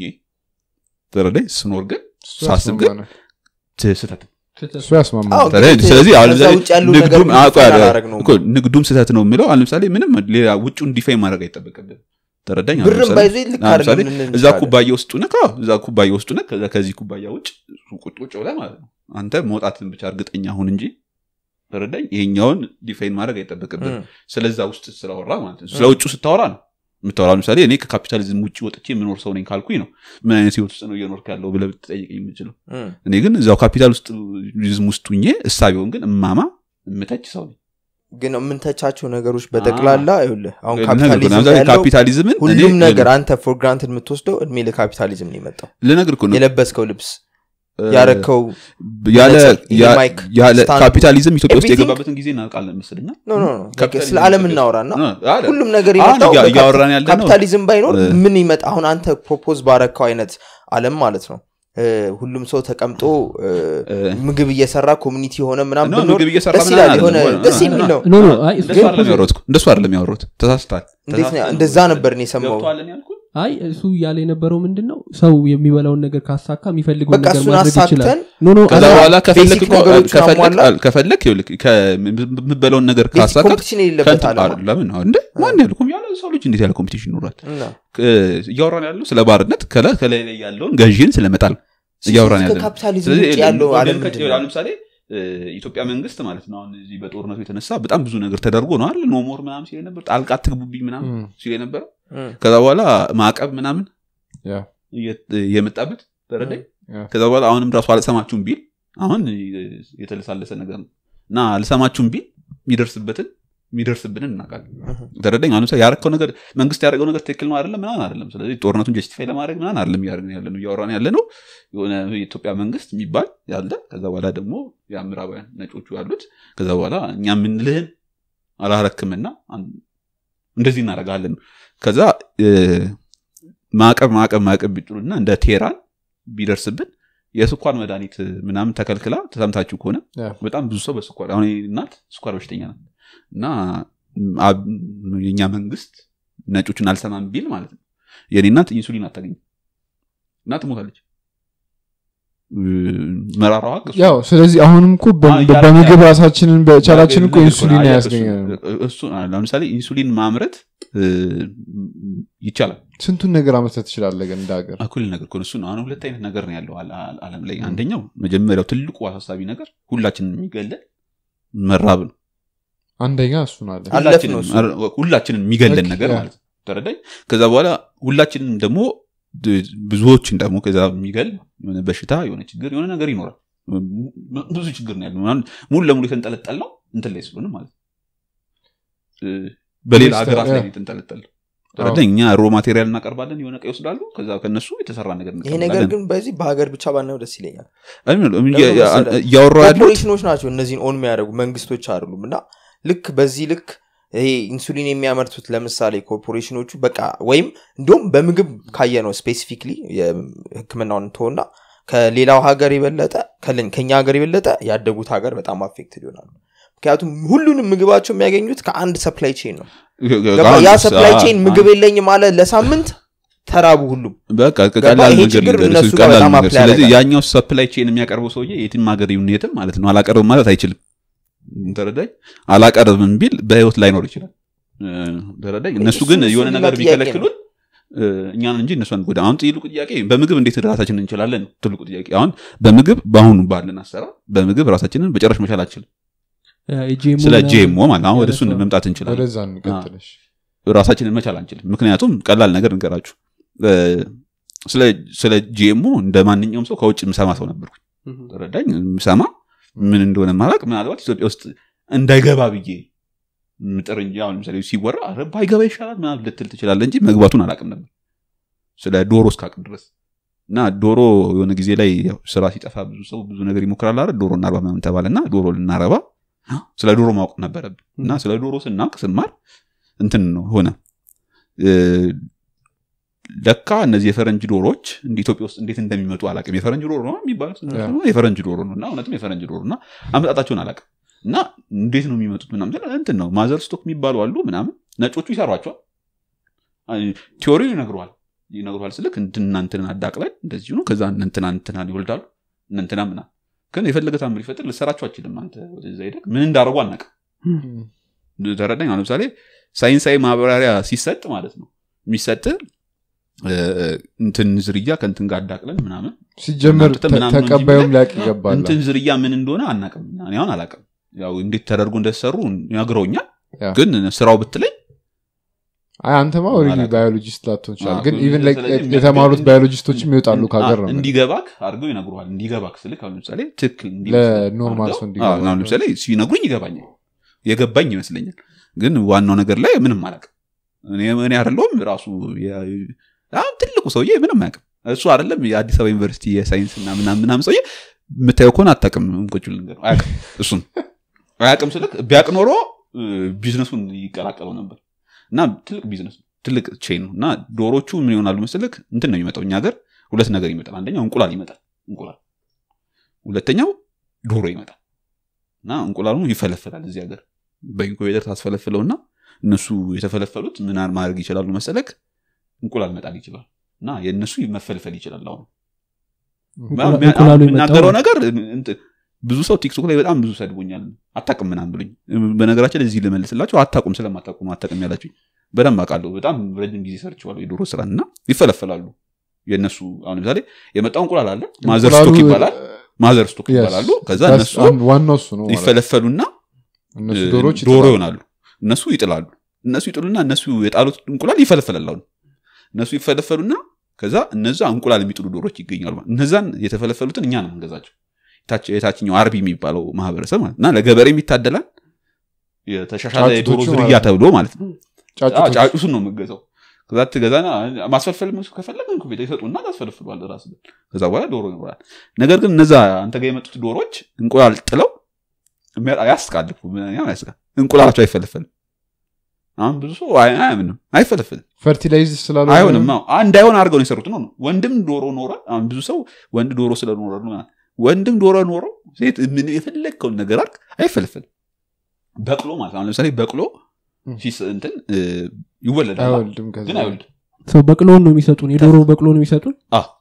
ተረዳኝ ስኖር ግን እሱ ሳስብ ግን ያስማማናል። ት- ስህተት ነው። እሱ ያስማማናል። አዎ፣ ተረዳኝ? ግን ስለዚህ አሁን ከዛ ለምሳሌ ውጭ ያሉ ንግዱም ነገሮች አዎ፣ ቆይ፣ አላረግ ነው እኮ ንግዱም ስህተት ነው የሚለው አሁን ለምሳሌ ምንም ሌላ ውጩን ዲፋይን ማድረግ አይጠበቅብን ተረዳኝ አሁን ብርም ለምሳሌ- ባይዞ ልክ አሁን ለምሳሌ አይደለም ልንል እዛ እንችላለን። ኩባያ ውስጥ ነህ አዎ፣ እዛ ኩባያ ውስጥ ነህ ከዛ ከዚህ ኩባያ ውጭ ቁጭ ቁጭ ብለህ ማለት ነው አንተ መውጣትን ብቻ እርግጠኛ ሁን እንጂ ተረዳኝ ይሄኛውን ዲፋይን ማድረግ አይጠበቅብን እም፣ ስለዛ ውስጥ ስላወራ ማለት ነው ስለ ውጩ ስታወራ ነው የምታወራ ለምሳሌ እኔ ከካፒታሊዝም ውጭ ወጥቼ የምኖር ሰው ነኝ ካልኩኝ ነው ምን አይነት ህይወት ውስጥ ነው እየኖርክ ያለው ብለህ ብትጠይቀኝ የምችለው እም። እኔ ግን እዛው ካፒታል ውስጥ ዝም ውስጥ ሁኜ እሳቢውን ግን እማማ እምተች ሰው ነኝ ግን የምንተቻቸው ነገሮች በጠቅላላ ይኸውልህ አሁን ነገር ካፒታሊዝም ነው። ለምሳሌ ያለው ካፒታሊዝምን ሁሉም እኔ- ነገር አንተ ፎር ግራንትድ የምትወስደው እድሜ ለካፒታሊዝም ነው የመጣው ልነግርህ እኮ ነው የለበስከው ልብስ እ፣ ያረከው ያለ መነጽር፣ ይሄ ያ- ማይክ ያለ ስታንዱ፣ ካፒታሊዝም ኢትዮጵያ ውስጥ everything- የገባበትን ጊዜ እናውቃለን መስልና ኖ ኖ ኖ ካፒታሊዝም ስለ ዓለም ኢትዮጵያ ውስጥ- እናውራና ኖ፣ አለ። ሁሉም ነገር አሁን የመጣው እያ- በካፒ- እያወራን ያለ ነው ካፒታሊዝም ባይኖር እ- ምን ይመጣ አሁን አንተ ፕሮፖዝ ባረካው አይነት አለም ማለት ነው እ፣ ሁሉም ሰው ተቀምጦ እ፣ እ፣ ምግብ እየሰራ ኮሚኒቲ የሆነ ምናምን ኖ፣ ብኖር ምግብ እየሰራ ደስ ምናምን ይላል አይደለም። የሆነ ሆነ- ደስ ሆነ- የሚል ነው ኖ ኖ አይ እንደሱ ግን- አይደለም ያወሩት እንደሱ አይደለም ያወሩት ተሳስታል እንዴት ነው? እንደዛ ነበር እኔ የሰማው ገብቶሃል ያልኩት አይ እሱ እያለ የነበረው ምንድን ነው ሰው የሚበላውን ነገር ካሳካ የሚፈልገውን በቃ ነገር እሱን ማድረግ ይችላል አሳክተን ኖ ኖ ከዛ አላ- በኋላ ከፈለክ ቤሲክ እኮ- ነገሮችን ከፈለክ አሟላ። ከፈለክ ይኸውልህ ከምበላውን ነገር ቤሲክ ካሳካክ ኮምፒቲሽን የሌለበት አለ ለምን አሁን እንደ ማን ያለ ኮም- ያለ ሰው ልጅ እንዴት ያለ ኮምፒቲሽን ይኖራል እና እ- እያወራን ያለው ስለ ባርነት ከላይ ከላይ ላይ ያለውን ገዢን ስለመጣል እያወራን ያለ ነው። ከካፒታሊዝም ስለዚህ ውጭ ያለው ወገን አለም ከ- ምንድን ነው? ለምሳሌ እ፣ ኢትዮጵያ መንግስት ማለት ነው አሁን እዚህ በጦርነቱ የተነሳ በጣም ብዙ ነገር ተደርጎ ነው አይደል ኖሞር ምናምን ሲል ነበር ጣልቃ ትግቡብኝ ምናምን እም፣ ሲል የነበረው እም፣ ከዛ በኋላ ማዕቀብ ምናምን ያ፣ እየ- የመጣበት ተረዳኝ ያ። ከዛ በኋላ አሁንም ራሱ አልሰማችሁም ቢል አሁን የተለሳለሰ ነገር ነው እና አልሰማችሁም ቢል የሚደርስበትን የሚደርስብንን እናውቃለን እም። ተረዳኝ አሁን ለምሳሌ ያረከው ነገር መንግስት ያደረገው ነገር ትክክል ነው አይደለም ምናምን አይደለም ስለዚህ ጦርነቱን ጀስቲፋይ ለማድረግ ምናምን አይደለም እያደረግን ያለ ነው እያወራን ያለ ነው የሆነ የኢትዮጵያ መንግስት የሚባል ያለ ከዛ በኋላ ደግሞ የምዕራባውያን ነጮቹ ያሉት ከዛ በኋላ እኛ የምንልህን አላረክምና አን- እንደዚህ እናደርጋለን ከዛ እ፣ ማዕቀብ ማዕቀብ ማዕቀብ ቢጥሉና እንደ ቴራን ቢደርስብን የስኳር መድኃኒት ምናምን ተከልክላ ተሰምታችሁ ከሆነ ያ። በጣም ብዙ ሰው በስኳር አሁን የእኔ እናት ስኳር በሽተኛ ናት እና አብ- የእኛ መንግስት ነጮችን አልሰማም ቢል ማለት ነው የእኔ እናት ኢንሱሊን አታገኝም እና ትሞታለች እ፣ መራራዋ ሀቅ እሱ ያው ስለዚህ አሁንም እኮ በ- አዎ፣ እያደረግን በምግብ ያለ- ራሳችንን በቻላችን እኮ ነገር ኢንሱሊን አየህ፣ ያስገኛል እሱ- እሱ ለምሳሌ ኢንሱሊን ማምረት እ፣ ይቻላል ስንቱን ነገር አመስረት ትችላለህ ግን እንደ ሀገር እኩል ነገር እኮ ነው። እሱ ነው አሁን ሁለት አይነት ነገር ነው ያለው አለ- አለ- ዓለም ላይ አንደኛው መጀመሪያው ትልቁ አሳሳቢ ነገር ሁላችንን የሚገለን መራብ ነው አንደኛ እሱን አለ አለፍ ሁላችንን ነው እሱ። ሁላችንን የሚገለን ኦኬ፣ ነገር ያ። ማለት ነው ተረዳኝ ከዛ በኋላ ሁላችንም ደግሞ ድ- ብዙዎችን ደግሞ ከዛ የሚገል የሆነ በሽታ የሆነ ችግር የሆነ ነገር ይኖራል ም- ብዙ ችግር ነው ያለው አሁን ሙሉ ለሙሉ የተንጠለጠል ነው እንትን ላይ ስለሆነ ማለት ነው እ፣ በሌላ ሚኒስተር፣ ሀገራት ላይ ያ። ነው የተንጠለጠል ተረዳኝ እኛ ሮ ማቴሪያል እናቀርባለን የሆነ ቀይ ይወስዳሉ ከዛ ከነሱ የተሰራ ነገር ይሄ ነገር እንቀበላለን። ግን በዚህ በሀገር ብቻ ባናየው ደስ ይለኛል አይ ምን ነው፣ ለምን እያ- ያ- መሰለህ? እያወራሁ ያሉት ኮርፖሬሽኖች ናቸው እነዚህን ኦን የሚያደርጉ መንግስቶች አይደሉም እና ልክ በዚህ ልክ ይሄ ኢንሱሊን የሚያመርቱት ለምሳሌ ኮርፖሬሽኖቹ በቃ ወይም እንዲሁም በምግብ ካየ ነው ስፔሲፊክሊ የህክምናውን ትሆና ከሌላው ሀገር የበለጠ ከለን- ከኛ ሀገር የበለጠ ያደጉት ሀገር በጣም አፌክትድ ይሆናሉ ምክንያቱም ሁሉንም ምግባቸው የሚያገኙት ከአንድ ሰፕላይ ቼን ነው ገባ? አሁን ያ እሱ- ሰፕላይ አ- ቼን አ- ምግብ የለኝም አለ ለሳምንት ተራቡ ሁሉም በቃ ገባ? ቀላል ይሄ ነገር ችግር ልንገርህ፣ እነሱ እሱ ጋር ቀላል በጣም ነገር። apply ስለዚህ ያደርጋል። ያኛው ሰፕላይ ቼን የሚያቀርበው ሰውዬ የትም ሀገር ይሁን የትም ማለት ነው አላቀርብም ማለት አይችልም ተረዳኝ አላቀርብም ቢል በህይወት ላይኖር ይችላል እ፣ ተረዳኝ እነሱ ግን እሱ- የሆነ እሱ ነገር ሌላ ጥያቄ ቢከለክሉን እ፣ እኛን እንጂ እነሱ አንጎዳ አሁን ትልቁ ጥያቄ በምግብ እንዴት ራሳችንን እንችላለን ነው ትልቁ ጥያቄ አሁን በምግብ በአሁኑ ባለን አሰራር በምግብ ራሳችንን በጨረሽ መቻል አንችልም የጂኤምኦ ስለ ምናምን ጂኤምኦ ማለት አሁን ወደ እሱ ያነሳዋል። መምጣት እንችላለን ወደዛ እንቀጥለሽ ራሳችንን መቻል አንችልም ምክንያቱም ቀላል ነገር እንገራችሁ እ፣ ስለ- ስለ ጂኤምኦ እንደ ማንኛውም ሰው ከውጭ ምሰማ ሰው ነበርኩ እህ። ተረዳኝ ምሰማ ምን እንደሆነ ማላቅ ምናልባት ኢትዮጵያ ውስጥ እንዳይገባ ብዬ ምጥር እንጂ አሁን ለምሳሌ ሲወራ ኧረ ባይገባ ይሻላል ምናምን ልትል ትችላለ እንጂ መግባቱን አላቅም ነበር ስለ ዶሮ እስካቅም ድረስ እና ዶሮ የሆነ ጊዜ ላይ ያው ስራ ሲጠፋ ብዙ ሰው ብዙ ነገር ይሞክራል አይደል ዶሮ እናርባ ምናምን ተባለ እና ዶሮ ልናረባ ስለ ዶሮ ማወቅ ነበረብን እና ስለ ዶሮ ስናውቅ ስማር እንትን ነው ሆነ እ፣ ለካ እነዚህ የፈረንጅ ዶሮዎች እንደ ኢትዮጵያ ውስጥ እንዴት እንደሚመጡ አላቅም የፈረንጅ ዶሮ ነው የሚባሉት እነሱ ያ። ደግሞ የፈረንጅ ዶሮ ነው እና እውነትም የፈረንጅ ዶሮ እና አመጣጣቸውን አላቅም እና እንዴት ነው የሚመጡት ምናምን ስል እንትን ነው ማዘር ስቶክ የሚባሉ አሉ ምናምን ነጮቹ ይሰሯቸዋል ቲዎሪው ይነግረዋል ይነግረዋል ስልክ እንትና እንትንን አዳቅለን እንደዚሁ ነው ከዛ እንትና እንትናን ይወልዳሉ እንትና ምና ግን የፈለገ ታምር ይፈጥር ልሰራቸው አችልም አንተ ወደዛ ሄደህ ምን እንዳደረጉ አናውቅም ተረዳኝ አሁን ለምሳሌ ሳይንሳዊ ማብራሪያ ሲሰጥ ማለት ነው የሚሰጥ እ፣ እንትን ዝርያ ከእንትን ጋር አዳቅለን ምናምን ሲጀመር እናንተ ምናምን ነው እንጂ ተቀባዩም ብለህ ሊያቅ ይገባል እንትን ዝርያ ምን እንደሆነ አናቅም እኔ አሁን አላቅም ያው እንዴት ተደርጎ እንደተሰሩ ነግረውኛል ያ። ግን ስራው ብትለኝ አይ አንተማ ኦልሬዲ አላውቅም። ባዮሎጂስት ላትሆን ይችላል አዎ፣ ግን ስለዚህ ኢቨን ላይክ ስለዚህ የተማሩት የሚያስገድድ- ባዮሎጂስቶችም ይወጣሉ ከሀገር ነው እንዲገባክ አድርገው ይነግሩሃል እንዲገባክ ስልክ አሁን ለምሳሌ ትክክል ለኖርማል ሰው እንዲገባ አዎ፣ አሁን ለምሳሌ ሲነግሩኝ ይገባኛል የገባኝ ይመስለኛል ግን ዋናው ነገር ላይ ምንም አላውቅም እኔ እኔ አይደለሁም ራሱ የ- አሁን ትልቁ ሰውዬ ምንም አያውቅም እሱ አይደለም የአዲስ አበባ ዩኒቨርሲቲ የሳይንስ እና ምናምን ምናምን ሰውዬ የምታየው ከሆነ አታውቅም እንቆጭ ልንገር አያውቅም እሱም አያውቅም ስልክ ቢያውቅ ኖሮ እ፣ ቢዝነሱን ይቀላቀለው ነበር እና ትልቅ ቢዝነስ ነው፣ ትልቅ ቼን ነው እና ዶሮቹ ምን ይሆናሉ መስልክ እንትን ነው የሚመጣው እኛ ሀገር ሁለት ነገር ይመጣል አንደኛው እንቁላል ይመጣል እንቁላል ሁለተኛው ዶሮ ይመጣል እና እንቁላሉ ይፈለፈላል እዚህ ሀገር በኢንኩቤተር ታስፈለፍለውና እነሱ የተፈለፈሉት ምን ማድረግ ይችላሉ መሰለክ እንቁላል መጣል ይችላል እና የእነሱ መፈልፈል ይችላል አሁን እንቁላ- ሚያ- እንቁላሉ አሁን የመጣው የምናገረው ነገር እንትን ብዙ ሰው ቲክቶክ ላይ በጣም ብዙ ሰድቦኛል አታቅም ምናም ብሉኝ በነገራችን ላይ እዚህ ልመልስላቸው አታቁም ስለማታቁም አታቅም ያላችሁኝ በደንብ አውቃለሁ በጣም ረጅም ጊዜ ሰርችዋለሁ የዶሮ ስራን እና ይፈለፈላሉ የእነሱ አሁን ለምሳሌ የመጣው እንቁላል አለ ማዘር እንቁላሉ- ስቶክ ይባላል ማዘር ስቶክ Yes. ይባላሉ ከዛ That's እነሱ አንድ- ዋናው እሱ ነው ማለት ነው። ይፈለፈሉና እነሱ እ፣ ዶሮች ዶሮ ይጥላሉ። ይሆናሉ እነሱ ይጥላሉ እነሱ ይጥሉና እነሱ የጣሉት እንቁላል ይፈለፈላል አሁን እነሱ ይፈለፈሉና ከዛ እነዛ እንቁላል የሚጥሉ ዶሮች ይገኛሉ እነዛን የተፈለፈሉትን እኛ ነው የምንገዛቸው የታች- የታችኛው አርቢ የሚባለው ማህበረሰብ ማለት እና ለገበሬም ይታደላል የተሻሻለ የዶሮ ጫጩቶቹ ዝርያ ማለት ነው። ተብሎ ማለት ነው ጫጩቶች ጫጩሱን ነው የምገዛው ከዛ ትገዛና ማስፈልፈል ከፈለግ ቤት ይሰጡና ታስፈልፍሏል ራስ ከዛ በኋላ ዶሮ ይኖራል ነገር ግን እነዛ አንተ ጋር የመጡት ዶሮዎች እንቁላል ጥለው የሚያ- ያስቃል እኮ፣ ምናምን ያስቃል እንቁላላቸው አይፈለፈልም አሁን ብዙ ሰው አይ- አያምንም አይፈለፍልም ፈርቲላይዝ ስላሉ አይሆንም አዎ። አ- እንዳይሆን አድርገው ነው የሰሩት ነው ነው ወንድም ዶሮ ኖረ አሁን ብዙ ሰው ወንድ ዶሮ ስለኖረ ነው ምናምን። ወንድም ዶሮ ኖረው ሴት ምን የፈለግከውን ነገር አድርግ አይፈለፍልም በቅሎ ማለት አሁን ለምሳሌ በቅሎ ም። ሲስ- እንትን እ፣ ይወለዳል አይወልድም ከዛ ግን አይወልድም ሰው በቅሎን ነው የሚሰጡን የዶሮ በቅሎ ነው የሚሰጡን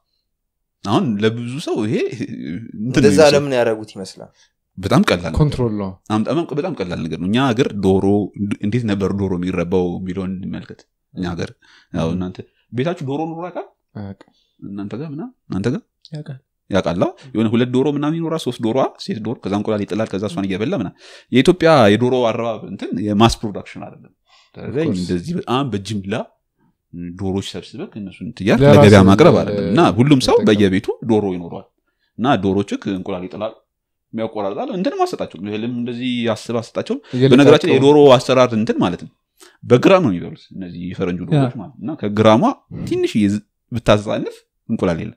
አሁን ለብዙ ሰው ይሄ እንትን ነው እንደዛ የሚመስለው። ለምን ያደረጉት ይመስላል በጣም ቀላል ነገር ኮንትሮል ነው አም- በጣም በጣም ቀላል ነገር ነው እኛ ሀገር ዶሮ እንዴት ነበር ዶሮ የሚረባው የሚለውን እንመልከት እኛ ሀገር ያው እናንተ ቤታችሁ ዶሮ ኑሮ ያውቃል አያውቅም። እናንተ ጋር ምናምን እናንተ ጋር ያውቃል ያውቃላ የሆነ ሁለት ዶሮ ምናምን ይኖራል ሶስት ዶሮ ሴት ዶሮ ከዛ እንቁላል ይጥላል ከዛ እሷን እየበላ ምናምን የኢትዮጵያ የዶሮ አረባብ እንትን የማስ ፕሮዳክሽን አይደለም ተረዳኝ? course. እንደዚህ በጣም በጅምላ ዶሮች ሰብስበህ እነሱን ትያር ለራስህ ለገበያ ማቅረብ ለ- አይደለም እና ሁሉም ሰው መጠቀም። በየቤቱ ዶሮ ይኖረዋል እና ዶሮችክ እንቁላል ይጥላል የሚያቆራርጣል እንትን ማሰጣቸው እህልም እንደዚህ አስብ አሰጣቸው በነገራችን ላይ እየለቃቀሙ- የዶሮ አሰራር እንትን ማለት ነው በግራም ነው የሚበሉት እነዚህ የፈረንጁ ዶሮች ማለት ነው። እና ከግራሟ ትንሽ ብታዛንፍ እንቁላል የለም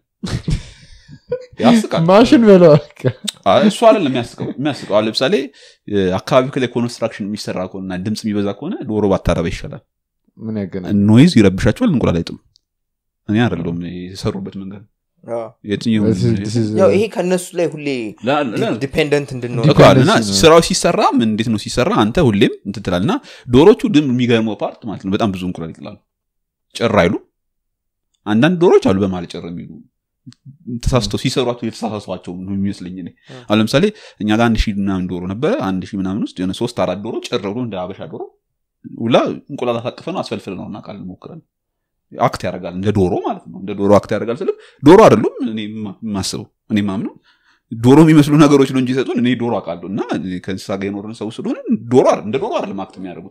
ያስቃል ማሽን በለው አይ፣ እሱ አይደለም የሚያስቀው የሚያስቀው አሁን ለምሳሌ አካባቢ ላይ ኮንስትራክሽን የሚሰራ ከሆነና ድምፅ የሚበዛ ከሆነ ዶሮ ባታረባ ይሻላል ምን ያገናኝ ኖይዝ ይረብሻቸዋል እንቁላል አይጥሉም እኔ አይደለም የሰሩበት መንገድ አዎ። የትኛው ያው ይሄ ከእነሱ ላይ ሁሌ ላ- ላ- ዲፔንደንት እንድንሆን እኮ አለ እና ዲፔንደንሲ ነው። ስራው ሲሰራ ምን እንዴት ነው ሲሰራ አንተ ሁሌም እንትን ትላለህ እና ዶሮቹ ድም የሚገርመው ፓርት ማለት ነው በጣም ብዙ እንቁላል ይጥላሉ ጭር አይሉ አንዳንድ ዶሮች አሉ በማለት ጭር የሚሉ ተሳስተው ሲሰሯቸው የተሳሳቷቸው ነው የሚመስለኝ እኔ አሁን ለምሳሌ እኛ ጋር አንድ ሺህ ምናምን ዶሮ ነበረ አንድ ሺህ ምናምን ውስጥ የሆነ ሶስት አራት ዶሮ ጭር ብሎ እንደ አበሻ ዶሮ ሁላ እንቁላል አሳቅፈ ነው አስፈልፍል ነው እናቃል ሞክረን አክት ያደርጋል እንደ ዶሮ ማለት ነው እንደ ዶሮ አክት ያደርጋል ስልክ ዶሮ አይደሉም እኔ ማ- የማስበው እኔ ማምነው ዶሮ የሚመስሉ ነገሮች ነው እንጂ ሰጡን እኔ ዶሮ አውቃለሁ እና ከእንስሳ ጋር የኖርን ሰው ስለሆነ ዶሮ አይደል- እንደ ዶሮ አይደለም አክት የሚያደርጉት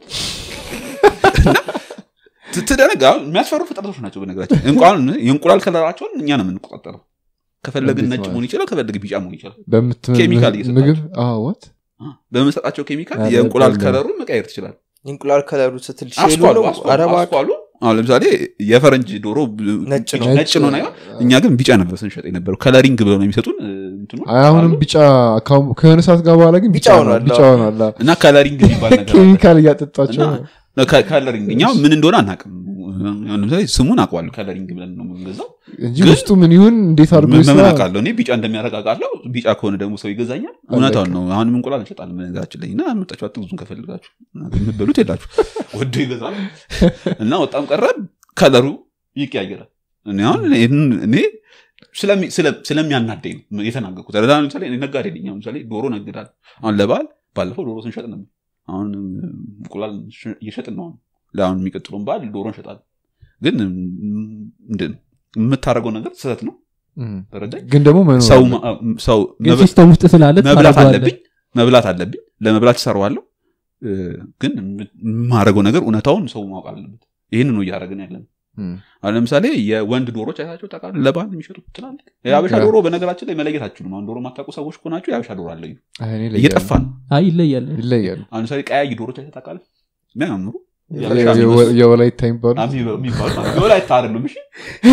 እና ት- ትደነጋ የሚያስፈሩ ፍጥረቶች ናቸው በነገራችን እንቁላል የእንቁላል ከለራቸውን እኛ ነው የምንቆጣጠረው ከፈለግን እንዴት ነጭ ማለት? መሆን ይችላል ከፈለግ ቢጫ መሆን ይችላል በምት ኬሚካል እየሰጣቸው። ምግብ ወት በምንሰጣቸው ኬሚካል አረ የእንቁላል በለ። ከለሩን መቀየር ትችላል እንቁላል ከለሩ ስትል ሼሉ አስኳሉ ነው አስኳሉ አረባ አስኳሉ አሁን ለምሳሌ የፈረንጅ ዶሮ ብ- ነጭ ነው። ነጭ ነው ነገር እኛ ግን ቢጫ ነበር ስንሸጥ የነበረው ከለሪንግ ብለው ነው የሚሰጡን እ, እንትኖች አሁንም አሉ። ቢጫ ካሁን- ከሆነ ሰዓት ጋር በኋላ ግን ቢጫ ቢጫ ሆኗል ሆኗል። ቢጫ ሆኗል አዎ። እና ከለሪንግ የሚባል ነገር አለ። ኬሚካል እያጠጣቸው እና ከ- ከለሪንግ እኛ ምን እንደሆነ አናውቅም አሁን ለምሳሌ ስሙን አውቀዋለሁ ከለሪንግ ብለን ነው የምንገዛው እንጂ ግን ውስጡ ምን ይሁን እንዴት አድርጎ ምን ይስራ ምን አውቃለሁ እኔ ቢጫ እንደሚያደርግ አውቃለሁ ቢጫ ከሆነ ደግሞ ሰው ይገዛኛል እውነታውን ነው አሁንም እንቁላል እንሸጣለን በነገራችን ላይ እና መጣችሁ አትግዙን ከፈልጋችሁ የምትበሉት የላችሁ ወዶ ይገዛል እና ወጣም ቀረ ከለሩ ይቀያየራል እኔ አሁን ይህን- እኔ ስለሚ- ስለ- ስለሚያናደኝ ነው የተናገርኩት ረዳ ለምሳሌ እኔ ነጋዴ ነኝ አሁን ለምሳሌ ዶሮ ነግዳል አሁን ለበዓል ባለፈው ዶሮ ስንሸጥ ነበር አሁን እንቁላል ሽ- እየሸጥን ነው አሁን ለአሁን የሚቀጥለውን በዓል ዶሮ እንሸጣለን ግን ምንድን ነው የምታደርገው ነገር ስህተት ነው እም። ተረዳኝ ግን ደግሞ መኖር ሰው አለ። ማ- ሰው ግን መብ- ሲስተም ውስጥ ስላለ መብላት ታደርገዋለህ። አለብኝ መብላት አለብኝ ለመብላት ይሰራዋለሁ ግን የማደርገው ነገር እውነታውን ሰው ማወቅ አለበት ይህን ነው እያደረግን ያለን እም። አሁን ለምሳሌ የወንድ ዶሮች አይታቸው ታውቃለህ ለባህል የሚሸጡት ትላልቅ የአበሻ ያ። ዶሮ በነገራችን ላይ መለየት አትችሉም አሁን ዶሮ የማታውቁ ሰዎች ከሆናችሁ የአበሻ ዶሮ አለዩ አይ፣ እኔ ይለያሉ። እየጠፋ ነው አይ ይለያል ይለያሉ አሁን ለምሳሌ ቀያይ ዶሮች አይተህ ታውቃለህ የሚያምሩ የአበሻ የአበሻ የወ- የሚመስሉ የወላይታ የሚባሉ የሚባሉ ማለት ነው። ወላይታ አይደሉም እሺ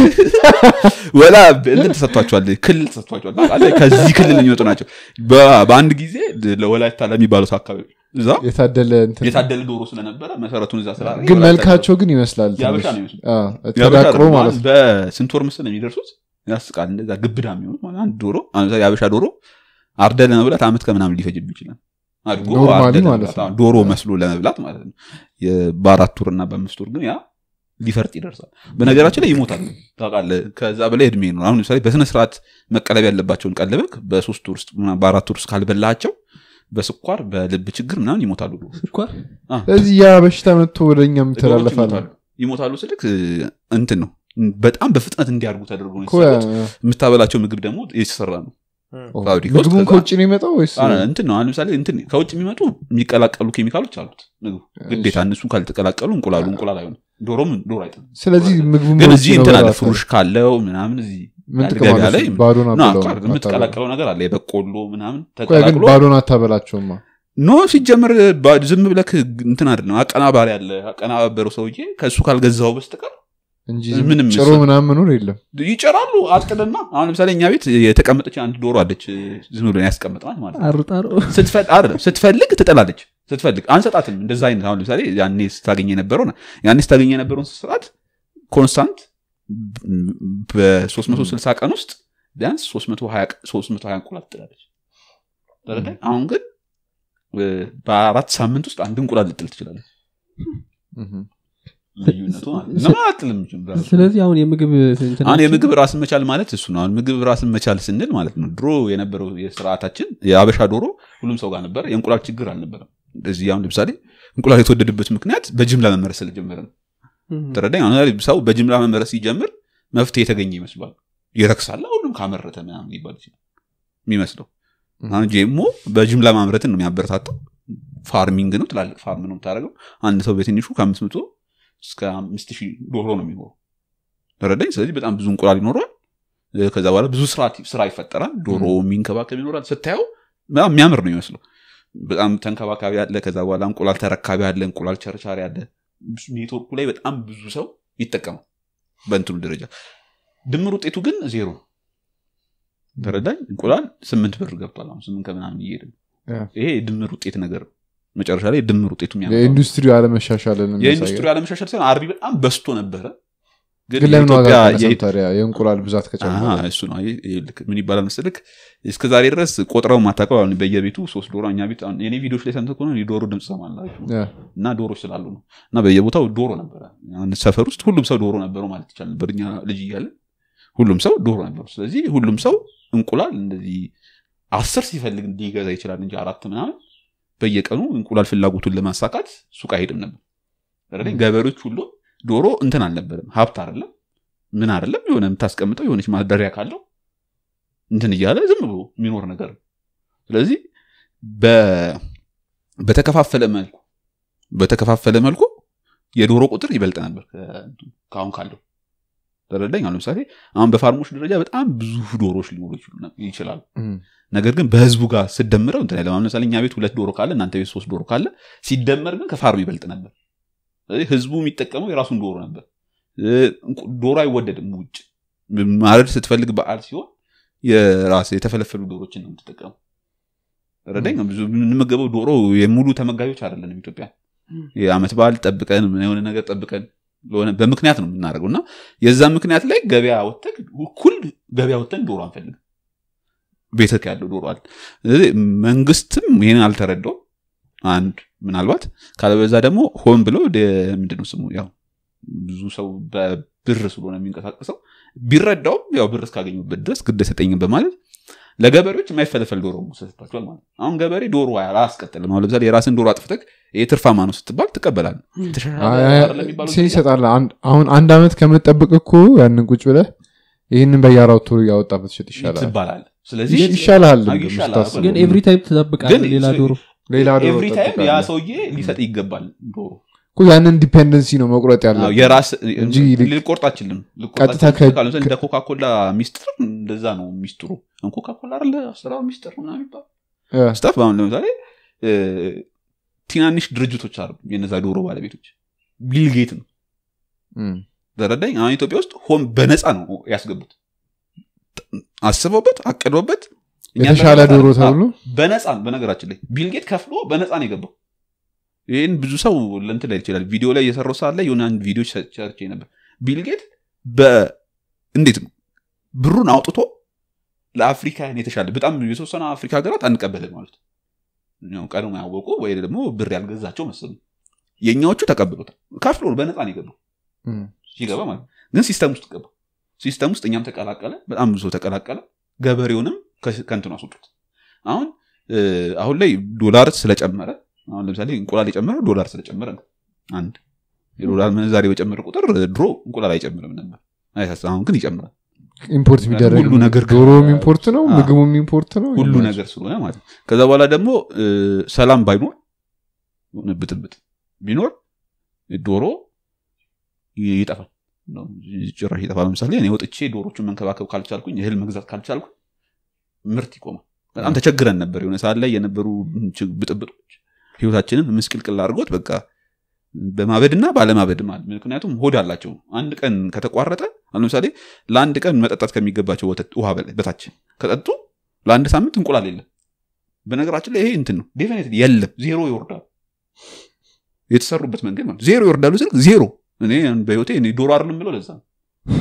ወላ እንትን ተሰጥቷቸዋል ክልል ተሰጥቷቸዋል ታውቃለህ? ከዚህ ክልል የሚመጡ ናቸው በ- በአንድ ጊዜ ለወላይታ ለሚባሉት አካባቢ እዛ የታደለ እንትን የታደለ ዶሮ ስለነበረ መሰረቱን እዛ ስላ ግን መልካቸው ግን ይመስላል የአበሻ ትንሽ። ነው ይመስሉ አዎ፣ የአበሻ ተዳቅሎ አይደለም። ማለት አሁን ነው በስንት ወር ምስል የሚደርሱት ያስቃል እንደዛ ግብዳ የሚሆኑት ማለት አንድ ዶሮ አሁን ለምሳሌ የአበሻ ዶሮ አርደ ለመብላት አመት ከምናምን ሊፈጅብ ይችላል አድጎ ኖርማሊ አርደህ ማለት ለመብላት፣ ነው። አዎ፣ ዶሮ መስሎ ለመብላት ማለት ነው የ- በአራት ወር እና በአምስት ወር ግን ያ ሊፈርጥ ይደርሳል በነገራችን ላይ ይሞታል ታውቃለህ ከዛ በላይ እድሜ ነው አሁን ለምሳሌ በስነ ስርዓት መቀለብ ያለባቸውን ቀለበክ በሶስት ወር ውስጥ ምናምን በአራት ወር ውስጥ ካልበላቸው በስኳር በልብ ችግር ምናምን ይሞታሉ ዶሮች። ስኳር አ፣ ስለዚህ ያ በሽታ መጥቶ ወደኛ ዶሮች የሚተላለፋል ይሞታሉ ይሞታሉ ስልክ እ፣ እንትን ነው በጣም በፍጥነት እንዲያድጉ ተደርጎ ነው እኮ ያ- የተሰሩት። የምታበላቸው ምግብ ደግሞ የተሰራ ነው ኦ፣ ፋብሪካ ውስጥ ምግቡን ከዛ- ከውጭ ነው የመጣው ወይስ አ፣ እንትን ነው አሁን ለምሳሌ እንትን ከውጭ የሚመጡ የሚቀላቀሉ ኬሚካሎች አሉት ምግቡ ግዴታ እነሱን ካልተቀላቀሉ እንቁላሉ እንቁላል አይሆንም ዶሮም ዶሮ አይጥልም ስለዚህ ምግቡን ግን በውጭ እዚህ ነው እንትን አለ በራሱ። ፍሩሽ ካለው ምናምን እዚህ ምን ጥቅም ገበያ አለው? ላይ ባዶን ና አትበላውም፣ ቃል የምትቀላቀለው ነገር አለ የበቆሎ ምናምን ቆይ ግን ተቀላቅሎ ባዶን አታበላቸውማ ኖ ሲጀምር ባ- ዝም ብለክ እንትን አይደለም አቀናባሪ አለ አቀናባበረው ሰውዬ ከእሱ ካልገዛው በስተቀር እንጂ ምንም ጭሮ ምስል- ምናምን መኖር የለም ይጨራሉ አጥቅልና አሁን ለምሳሌ እኛ ቤት የተቀመጠች አንድ ዶሮ አለች ዝም ብለን ያስቀምጥናት ማለት ነው አሩጣሮ ስትፈል- አይደለም ስትፈልግ ትጥላለች ስትፈልግ አንሰጣትም እንደዛ አይነት አሁን ለምሳሌ ያኔ ስታገኘ የነበረው ያኔ ስታገኘ የነበረውን ስርዓት ኮንስታንት በ360 ቀን ውስጥ ቢያንስ 320 320 እንቁላል ትጥላለች ተረዳኝ? አሁን ግን እ፣ በአራት ሳምንት ውስጥ አንድ እንቁላል ልጥል ትችላለች እህም። ልዩነቱ ማለት ነው። ለምን አትጥልም ራሱ? ስለዚህ አሁን የምግብ እንትን አሁን የምግብ ራስን መቻል ማለት እሱ ነው አሁን ምግብ ራስን መቻል ስንል ማለት ነው ድሮ የነበረው የስርዓታችን የአበሻ ዶሮ ሁሉም ሰው ጋር ነበረ የእንቁላል ችግር አልነበረም እንደዚህ አሁን ለምሳሌ እንቁላል የተወደደበት ምክንያት በጅምላ መመረስ ስለጀመረ ነው እም። ተረዳኝ አሁን ለምሳሌ ሰው በጅምላ መመረስ ሲጀምር መፍትሄ የተገኘ ይመስሏል ይረክሳል ሁሉም ካመረተ ምናምን ሊባል ይችላል የሚመስለው አሁን ጄሞ በጅምላ ማምረትን ነው የሚያበረታታው ፋርሚንግ ነው ትላልቅ ፋርም ነው የምታደርገው አንድ ሰው በትንሹ ከአምስት መቶ እስከ አምስት ሺህ ዶሮ ነው የሚኖረው ተረዳኝ ስለዚህ በጣም ብዙ እንቁላል ይኖረዋል እ፣ ከዛ በኋላ ብዙ ስራ ስራ ይፈጠራል ዶሮ የሚንከባከብ ይኖራል ስታየው በጣም የሚያምር ነው ይመስለው በጣም ተንከባካቢ አለ ከዛ በኋላ እንቁላል ተረካቢ አለ እንቁላል ቸርቻሪ አለ ኔትወርኩ ላይ በጣም ብዙ ሰው ይጠቀማል በእንትኑ ደረጃ ድምር ውጤቱ ግን ዜሮ ነው። ተረዳኝ እንቁላል ስምንት ብር ገብቷል አሁን ስምንት ከምናምን እየሄደ ነው። ያ። ይሄ የድምር ውጤት ነገር ነው መጨረሻ ላይ የድምር ውጤቱ የሚያመጣው ነው። የኢንዱስትሪው አለመሻሻልን የኢንዱስትሪ አለመሻሻል ሳይሆን አርቢ በጣም በስቶ ነበረ ግን ለምን ዋጋ የኢትዮጵያ- ቀነሰም የኢ- ታዲያ የእንቁላል ብዛት ከጨመረ አሃ፣ እሱ ነው አየህ፣ ይሄ ልክ ምን ይባላል መሰልክ እስከ ዛሬ ድረስ ቆጥረው ማታቀው አሁን በየቤቱ ሶስት ዶሮ እኛ ቤት አሁን የኔ ቪዲዮች ላይ ሰምተህ ከሆነ የዶሮ ድምፅ ሰማላችሁ ያ። እና ዶሮች ስላሉ ነው እና በየቦታው ዶሮ ነበረ አንድ ሰፈር ውስጥ ሁሉም ሰው ዶሮ ነበረው ማለት ይቻል ነበር እኛ ልጅ እያለ ሁሉም ሰው ዶሮ ነበሩ ስለዚህ ሁሉም ሰው እንቁላል እንደዚህ አስር ሲፈልግ ሊገዛ ይችላል እንጂ አራት ምናምን በየቀኑ እንቁላል ፍላጎቱን ለማሳካት ሱቅ አይሄድም ነበር ተረዳኝ? ገበሬዎች ሁሉ ዶሮ እንትን አልነበረም ሀብት አይደለም ምን አይደለም የሆነ የምታስቀምጠው የሆነች ማደሪያ ካለው እንትን እያለ ዝም ብሎ የሚኖር ነገር ነው ስለዚህ በ- በተከፋፈለ መልኩ በተከፋፈለ መልኩ የዶሮ ቁጥር ይበልጥ ነበር ከ- ከአሁን ካለው ተረዳኝ አሁን ለምሳሌ አሁን በፋርሞች ደረጃ በጣም ብዙ ዶሮዎች ሊኖሩ ይችሉ- ይችላሉ እም፣ ነገር ግን በህዝቡ ጋር ስደምረው እንትን አይልም። አሁን ለምሳሌ እኛ ቤት ሁለት ዶሮ ካለ እናንተ ቤት ሶስት ዶሮ ካለ ሲደመር ግን ከፋርም ይበልጥ ነበር ስለዚህ ህዝቡ የሚጠቀመው የራሱን ዶሮ ነበር እ፣ እንቁ- ዶሮ አይወደድም ውጭ ማረድ ስትፈልግ በዓል ሲሆን የራስ የተፈለፈሉ ዶሮችን ነው የምትጠቀሙ ረዳኝ ብዙ የምንመገበው ዶሮ የሙሉ ተመጋቢዎች አይደለንም ኢትዮጵያ የአመት በዓል ጠብቀን የሆነ ነገር ጠብቀን ለሆነ በምክንያት ነው የምናደርገው እና የዛ ምክንያት ላይ ገበያ ወተን እኩል ገበያ ወተን ዶሮ አንፈልግም ቤተክ ያለው ዶሮ አለ ስለዚህ መንግስትም ይህን አልተረዳው አንድ ምናልባት ካለበዛ ደግሞ ሆን ብሎ ወደ- ምንድነው ስሙ ያው ብዙ ሰው በብር ስለሆነ የሚንቀሳቀሰው ቢረዳውም ያው ብር እስካገኙበት ድረስ ግድ ሰጠኝም በማለት ለገበሬዎች የማይፈለፈል ዶሮ ሰጥቷቸዋል ማለት ነው። አሁን ገበሬ ዶሮ አያስቀጥልም አሁን ለምሳሌ የራስን ዶሮ አጥፍተክ ይህ ትርፋማ ነው ስትባል ትቀበላል አይ፣ አይ፣ ሴን ይሰጣል አንድ- አሁን አንድ አመት ከምጠብቅ እኮ ያንን ቁጭ ብለህ ይህንን በየአራቱ ያወጣ ብትሸጥ ይሻላል ትባላል ስለዚህ ይሻልሃል አይ፣ እንደውም ይሻላል። ስታስበው። ግን ኤቭሪ ታይም ትጠብቃለህ ግን ሌላ ዶሮ ሌላ ዶሮ ኤቭሪ ታይም ያ ትጠብቃለህ። ሰውዬ ሊሰጥ ይገባል ዶሮ እኮ ያንን ዲፔንደንሲ ነው መቁረጥ ያለ አዎ፣ የራስ እንጂ ልክ- ልቆርጥ አችልም ቀጥታ ከ- እንደ ኮካኮላ ሚስጥር እንደዛ ነው ሚስጥሩ ኮካኮላ አለ አሰራሩ ሚስጥር ምናምን የሚባል ስታፍ አሁን ለምሳሌ እ፣ ትናንሽ ድርጅቶች አሉ የነዛ ዶሮ ባለቤቶች ቢልጌት ነው ተረዳኝ አሁን ኢትዮጵያ ውስጥ ሆን በነፃ ነው ያስገቡት አስበውበት አቅዶበት እኛ የተሻለ በነፃ- ዶሮ አዎ፣ ተብሎ በነፃ ነው በነገራችን ላይ ቢልጌት ከፍሎ በነፃ ነው የገባው ይህን ብዙ ሰው ለንትን ላይ ይችላል ቪዲዮ ላይ የሰራው ሰዓት ላይ የሆነ አንድ ቪዲዮ ሰርቼ ነበር ቢልጌት እንዴት ነው ብሩን አውጥቶ ለአፍሪካን የተሻለ በጣም የተወሰነ አፍሪካ ሀገራት አንቀበልም ማለት ነው ቀድሞ ያወቁ ወይ ደግሞ ብር ያልገዛቸው መሰሉ የእኛዎቹ ተቀብሎታል ከፍሎ በነፃ ነው የገባው እም፣ ሲገባ ማለት ነው። ግን ሲስተም ውስጥ ገባ ሲስተም ውስጥ እኛም ተቀላቀለ በጣም ብዙ ሰው ተቀላቀለ ገበሬውንም ከ- ከእንትኑ አስወጡት አሁን እ፣ አሁን ላይ ዶላር ስለጨመረ አሁን ለምሳሌ እንቁላል የጨመረ ዶላር ስለጨመረ ነው አንድ የዶላር ምንዛሬ በጨመረ ቁጥር ድሮ እንቁላል አይጨምርም ነበር አይሳስ አሁን ግን ይጨምራል ኢምፖርት የሚደረግ ሁሉ ነገር ከ- ዶሮም ኢምፖርት ነው አዎ። ምግቡም ኢምፖርት ነው ሁሉ ነገር ስለሆነ ማለት ነው ከዛ በኋላ ደግሞ እ፣ ሰላም ባይኖር የሆነ ብጥብጥ ቢኖር ዶሮ ይ- ይጠፋል ነው፣ ጭራሽ ይጠፋል ለምሳሌ እኔ ወጥቼ ዶሮቹን መንከባከብ ካልቻልኩኝ እህል መግዛት ካልቻልኩኝ ምርት ይቆማል በጣም ተቸግረን ነበር የሆነ ሰዓት ላይ የነበሩ ች- ብጥብጦች ህይወታችንን ምስቅልቅል አድርጎት በቃ በማበድና ባለማበድ ማለት ምክንያቱም ሆድ አላቸው አንድ ቀን ከተቋረጠ አሁን ለምሳሌ ለአንድ ቀን መጠጣት ከሚገባቸው ወተት ውሃ በላይ በታች ከጠጡ ለአንድ ሳምንት እንቁላል የለም በነገራችን ላይ ይሄ እንትን ነው ዴፊኒት የለም ዜሮ ይወርዳል የተሰሩበት መንገድ ማለት ዜሮ ይወርዳሉ ስል ዜሮ እኔ በህይወቴ እኔ ዶሮ አይደለም የምለው ለዛ ነው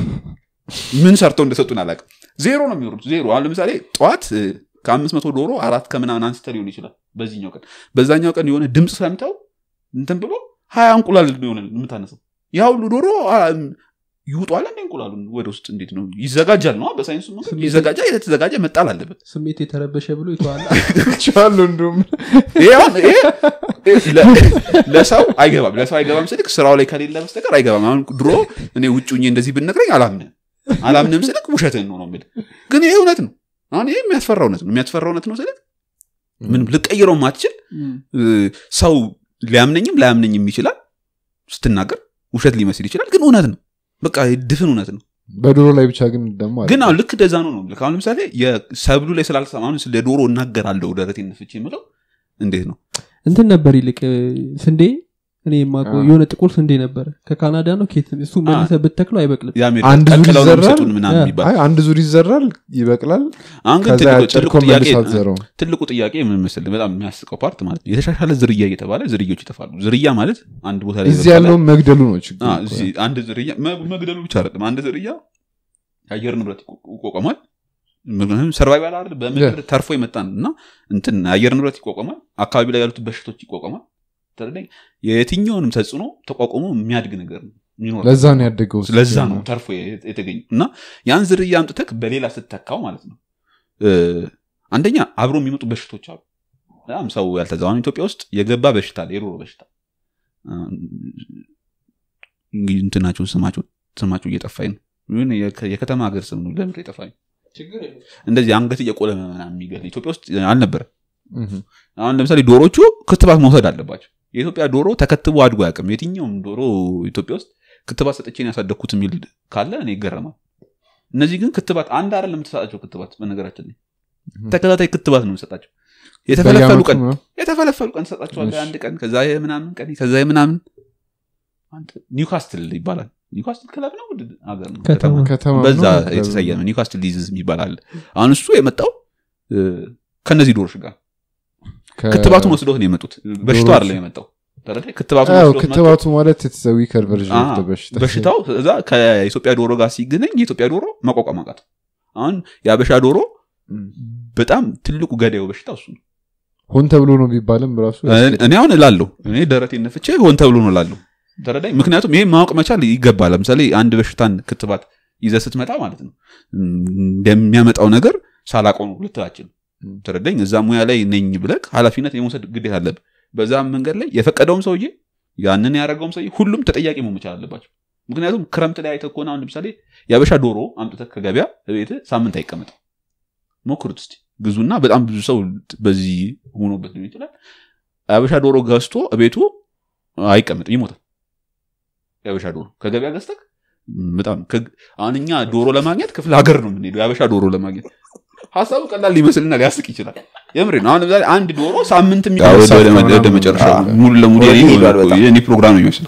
ምን ሰርተው እንደሰጡን አላውቅም ዜሮ ነው የሚወርዱት ዜሮ አሁን ለምሳሌ ጠዋት እ፣ ከአምስት መቶ ዶሮ አራት ከምናምን አንስተ ሊሆን ይችላል በዚህኛው ቀን በዛኛው ቀን የሆነ ድምፅ ሰምተው እንትን ብሎ ሀያ እንቁላል የሆነ የምታነሰው ያ ሁሉ ዶሮ አ፣ ይውጧል እንደ እንቁላሉን ወደ ውስጥ እንዴት ነው ይዘጋጃል ነው በሳይንሱ መንገድ ስሜት- ይዘጋጃል የተዘጋጀ መጣል አለበት ስሜት የተረበሸ ብሎ ይተዋል ቻሉ እንዲሁም ይሄ አሁን ይሄ ለ- ለሰው አይገባም ለሰው አይገባም ስልክ ስራው ላይ ከሌለ በስተቀር አይገባም አሁን ድሮ እኔ ውጭ ሁኜ እንደዚህ ብነግረኝ አላምንም አላምንም ስልክ ውሸትን ነው ነው የምልህ ግን ይሄ እውነት ነው አሁን ይሄ የሚያስፈራ እውነት ነው የሚያስፈራ እውነት ነው ስልክ ምንም ልቀይረው ማትችል እ፣ ሰው ሊያምነኝም ላያምነኝም ይችላል ስትናገር ውሸት ሊመስል ይችላል ግን እውነት ነው በቃ ድፍን እውነት ነው በዶሮ ላይ ብቻ ግን ደግሞ አለ። ግን አሁን ልክ እንደዛ ነው ነው ልክ አሁን ለምሳሌ የሰብሉ ላይ ስላልሰማ አሁን ስለ ዶሮ እናገራለሁ ደረቴን ነፍቼ የምለው እንዴት ነው እንትን ነበር ይልቅ ስንዴ እኔ የማውቀው አዎ። የሆነ ጥቁር ስንዴ ነበረ ከካናዳ ነው ኬት እሱ መልሰ ብተክለው አይበቅልም የአሜሪካ አንድ ዙር ቀቅለው ነው ይዘራል? የሚሰጡን ምናምን ያ። የሚባል አይ አንድ ዙር ይዘራል ይበቅላል አሁን ግን ከዛ ትልቁ- ያጨድኮ ትልቁ ጥያቄ መልስ አትዘረው ትልቁ ጥያቄ ምን መሰለህ በጣም የሚያስቀው ፓርት ማለት ነው የተሻሻለ ዝርያ እየተባለ ዝርዮች ይጠፋሉ ዝርያ ማለት አንድ ቦታ ላይ እዚህ የበቀለ- ያለውን መግደሉ ነው ችግሩ አ፣ እዚህ አንድ ዝርያ መ- መግደሉ ብቻ አይደለም አንድ ዝርያ የአየር ንብረት ይቆ- ይቋቋማል ሰርቫይቫል አይደል በምድር ተርፎ የመጣ ነው እና እንትን የአየር ንብረት ይቋቋማል አካባቢ ላይ ያሉት በሽቶች ይቋቋማል ተረዳኝ የየትኛውንም ተጽዕኖ ተቋቁሞ የሚያድግ ነገር ነው የሚኖር ለዛ ነው ያደገው ለዛ ነው ተርፎ የተ- የተገኘ እና ያን ዝርያ አምጥተክ በሌላ ስተካው ማለት ነው እ፣ አንደኛ አብሮ የሚመጡ በሽቶች አሉ በጣም ሰው ያልተዛዋን ኢትዮጵያ ውስጥ የገባ በሽታ አለ የዶሮ በሽታ እ፣ እንግዲህ እንትናቸው ስማቸው ስማቸው እየጠፋኝ ነው ይሁን የከ- የከተማ ሀገር ስም ነው ለምንድን ነው የጠፋኝ እንደዚህ አንገት እየቆለመ ምናምን የሚገል ኢትዮጵያ ውስጥ አልነበረ አሁን ለምሳሌ ዶሮቹ ክትባት መውሰድ አለባቸው የኢትዮጵያ ዶሮ ተከትቦ አድጎ አያውቅም የትኛውም ዶሮ ኢትዮጵያ ውስጥ ክትባት ሰጥቼን ያሳደግኩት የሚል ካለ እኔ ይገረማል እነዚህ ግን ክትባት አንድ አይደለም የምትሰጣቸው ክትባት በነገራችን ላይ ተከታታይ ክትባት ነው የምሰጣቸው የተፈለፈሉ በየዓመቱ ቀን ነው? የተፈለፈሉ ቀን ትሰጣቸዋለህ እሺ። አንድ ቀን ከዛ የምናምን ቀን ከዛ የምናምን አንተ ኒውካስትል ይባላል ኒውካስትል ክለብ ነው ምንድን ሀገር ነው ከተማ። ከተማ ከተማ በዛ ነው? የተሰየመ ኒውካስትል ሊዝዝ የሚባል አለ አሁን እሱ የመጣው እ፣ ከነዚህ ዶሮች ጋር ከ- ክትባቱን ወስዶት ነው የመጡት በሽታው ዶሮች። አይደለም የመጣው ተረዳኝ ክትባቱን አዎ፣ ወስዶት መጡ። ክትባቱ ማለት ዊከር ቨርዥን አዎ፣ ኦፍ በሽታ በሽታው እዛ ከኢትዮጵያ ዶሮ ጋር ሲገናኝ የኢትዮጵያ ዶሮ መቋቋም አቃተው አሁን የአበሻ ዶሮ እም። በጣም ትልቁ ገዳዩ በሽታ እሱ ነው ሆን ተብሎ ነው ቢባልም ራሱ እኔ አሁን እላለሁ እኔ ደረቴ ነፍቼ ሆን ተብሎ ነው እላለሁ ተረዳኝ ምክንያቱም ይሄ ማወቅ መቻል ይገባል ለምሳሌ አንድ በሽታን ክትባት ይዘ ስትመጣ ማለት ነው እንደሚያመጣው ነገር ሳላቀው ነው ልትላችል ተረዳኝ እዛ ሙያ ላይ ነኝ ብለህ ኃላፊነት የመውሰድ ግዴታ አለብ በዛም መንገድ ላይ የፈቀደውም ሰውዬ ያንን ያደረገውም ሰውዬ ሁሉም ተጠያቂ መሆን መቻል አለባቸው ምክንያቱም ክረምት ላይ አይተህ ከሆነ አሁን ለምሳሌ የአበሻ ዶሮ አምጥተህ ከገበያ ቤት ሳምንት አይቀመጥም ሞክሩት እስቲ ግዙና በጣም ብዙ ሰው በዚህ ሆኖበት ሊሆን ይችላል የአበሻ ዶሮ ገዝቶ ቤቱ አይቀመጥም ይሞታል የአበሻ ዶሮ ከገበያ ገዝተህ በጣም ከግ- አሁን እኛ ዶሮ ለማግኘት ክፍለ ሀገር ነው የምንሄደው የአበሻ ዶሮ ለማግኘት ሀሳቡ ቀላል ሊመስልና ሊያስቅ ይችላል የምሬ ነው አሁን ለምሳሌ አንድ ዶሮ ሳምንት የሚ- አዎ፣ ወደ- ወደ- ወደ መጨረሻ አዎ። ሙሉ ለሙሉ ወደ የኔ- ሄዷል በጣም። የኔ ፕሮግራም ነው የሚመስለው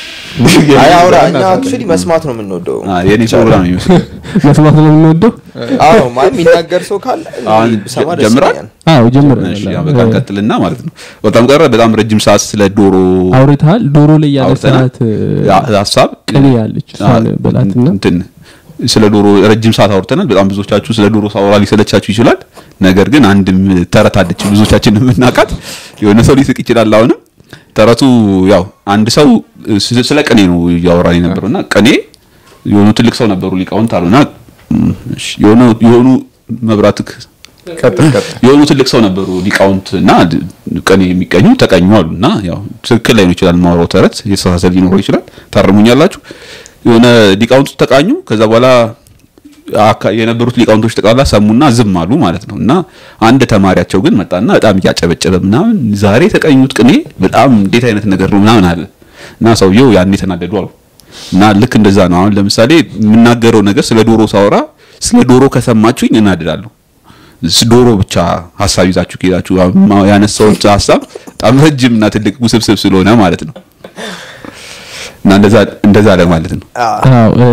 አይ አውራ እኛ እናሳለን። አክቹዋሊ መስማት ነው የምንወደው አ፣ የኔ ፕሮግራም ነው የሚመስለው መስማት ነው የምንወደው አዎ ማለት የሚናገር ሰው ካለ አሁን ብሰማ ደስ ጀምራል? ይለኛል አዎ ጀምረ እሺ፣ ያው በቃ እንቀጥልና ማለት ነው በጣም ቀረ በጣም ረጅም ሰዓት ስለ ዶሮ አውርተሃል ዶሮ ላይ ያለ አውርተናል። ሰዓት ያ- ሀሳብ ቅኔ ያለች እሷን በላትና እንትን ስለ ዶሮ ረጅም ሰዓት አውርተናል በጣም ብዙዎቻችሁ ስለ ዶሮ ሳወራ ሊሰለቻችሁ ይችላል ነገር ግን አንድም ተረት አለች ብዙዎቻችን የምናውቃት የሆነ ሰው ሊስቅ ይችላል አሁንም ተረቱ ያው አንድ ሰው ስለ- ስለ ቅኔ ነው እያወራን የነበረው እና ቅኔ የሆኑ ትልቅ ሰው ነበሩ ሊቃውንት አሉና እም፣ እሺ፣ የሆኑ የሆኑ መብራትክ ቀጥል ቀጥል የሆኑ ትልቅ ሰው ነበሩ ሊቃውንት እና ድ- ቅኔ የሚቀኙ ተቀኙ አሉ እና ያው ትክክል ላይ ነው ይችላል ማውራው ተረት የተሳሳተ ሊኖረው ይችላል ታርሙኛላችሁ የሆነ ሊቃውንቱ ተቃኙ ከዛ በኋላ አካ- የነበሩት ሊቃውንቶች ጠቅላላ ሰሙና ዝም አሉ ማለት ነው እና አንድ ተማሪያቸው ግን መጣና በጣም እያጨበጨበ ምናምን ዛሬ የተቀኙት ቅኔ በጣም እንዴት አይነት ነገር ነው ምናምን አለ እና ሰውየው ያን የተናደዱ አሉ እና ልክ እንደዛ ነው አሁን ለምሳሌ የምናገረው ነገር ስለ ዶሮ ሳወራ ስለ ዶሮ ከሰማችሁኝ እናድዳለሁ ስ- ዶሮ ብቻ ሀሳብ ይዛችሁ ከሄዳችሁ ማ- ያነሳሁት ሀሳብ በጣም ረጅም እና ትልቅ ውስብስብ ስለሆነ ማለት ነው እና እንደዛ- እንደዛ ለማለት ነው አዎ እ፣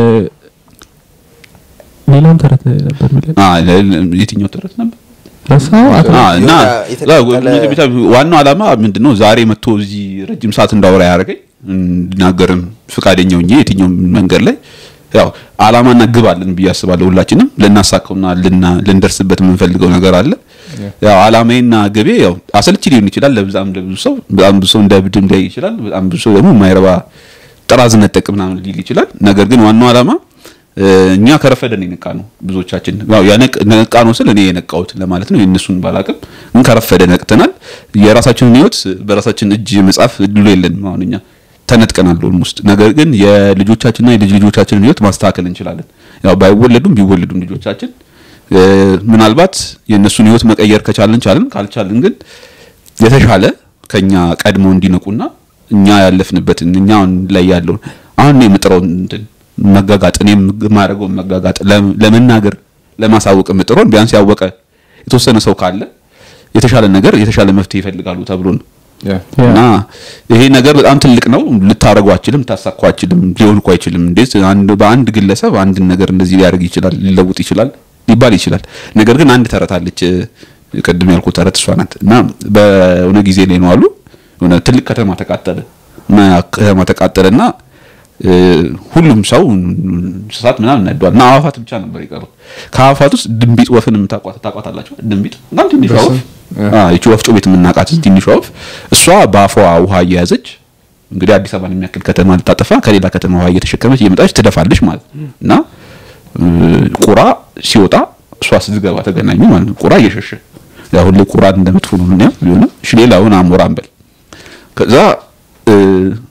ሌላም ተረት ነበር የሚለን አ፣ ለ- ለ- የትኛው ተረት ነበር ረሳው አቶ አ፣ እና የሆነ የተቀጠለ- ብቻ ዋናው ዓላማ ምንድነው ዛሬ መጥቶ እዚህ ረጅም ሰዓት እንዳወራ ያደረገኝ እንድናገርም ፍቃደኛ ሆኜ የትኛውም መንገድ ላይ ያው ዓላማና ግብ አለን ብዬ አስባለሁ ሁላችንም ልናሳካውና ልና- ልንደርስበት የምንፈልገው ነገር አለ ያው ዓላማዬና ግቤ ያው አሰልቺ ሊሆን ይችላል ለብዛም ለብዙ ሰው በጣም ብዙ ሰው እንደ ብድም ላይ ይችላል በጣም ብዙ ሰው ደግሞ የማይረባ ጥራዝ ነጠቅ ምናምን ሊል ይችላል ነገር ግን ዋናው ዓላማ እ፣ እኛ ከረፈደን የነቃ ነው ብዙዎቻችን ያው ያነቅ- ነቃ ነው ስል እኔ የነቃሁት ለማለት ነው የእነሱን ባላቅም ግን ከረፈደ ነቅተናል የራሳችንን ህይወት በራሳችን እጅ መጻፍ እድሉ የለንም አሁን እኛ ተነጥቀናል ውስጥ ነገር ግን የልጆቻችንና የልጅ ልጆቻችንን ህይወት ማስተካከል እንችላለን ያው ባይወለዱም ቢወለዱም ልጆቻችን እ፣ ምናልባት የእነሱን ህይወት መቀየር ከቻልን ቻልን ካልቻልን ግን የተሻለ ከኛ ቀድሞ እንዲነቁና እኛ ያለፍንበትን እኛ አሁን ላይ ያለውን አሁን እኔ የምጥረውን እንትን መጋጋጥ እኔ የማደርገውን መጋጋጥ ለም- ለመናገር ለማሳወቅ የምጥረውን ቢያንስ ያወቀ የተወሰነ ሰው ካለ የተሻለ ነገር የተሻለ መፍትሄ ይፈልጋሉ ተብሎ ነው ያ እና ይሄ ነገር በጣም ትልቅ ነው ልታደረጉ አችልም ልታሳኩ አችልም ሊሆን እኮ አይችልም እንዴት አንድ በአንድ ግለሰብ አንድን ነገር እንደዚህ ሊያደርግ ይችላል ሊለውጥ ይችላል ሊባል ይችላል ነገር ግን አንድ ተረት አለች እ፣ ቅድም ያልኩት ተረት እሷ ናት እና በሆነ ጊዜ ላይ ነው አሉ የሆነ ትልቅ ከተማ ተቃጠለ እና ያ ከተማ ተቃጠለና እ፣ ሁሉም ሰው እንስሳት ምናምን ነዷል እና አዋፋት ብቻ ነበር የቀሩት ከአዋፋት ውስጥ ድንቢጥ ወፍን የምታቋት ታቋታላችሁ ድንቢጥ በጣም ትንሿ ወፍ አ፣ ይቺ ወፍጮ ቤት የምናውቃት ትንሿ ወፍ እሷ በአፏ ውሃ እየያዘች እንግዲህ አዲስ አበባን የሚያክል ከተማ ልታጠፋ ከሌላ ከተማ ውሃ እየተሸከመች እየመጣች ትደፋለች ማለት ነው እና እ፣ ቁራ ሲወጣ እሷ ስትገባ ተገናኙ ማለት ነው ቁራ እየሸሸ ያው ሁሌ ቁራ እንደመጥፎ ነው ያ ቢሆንም እሺ ሌላውን አሞራ እንበል ከዛ እ፣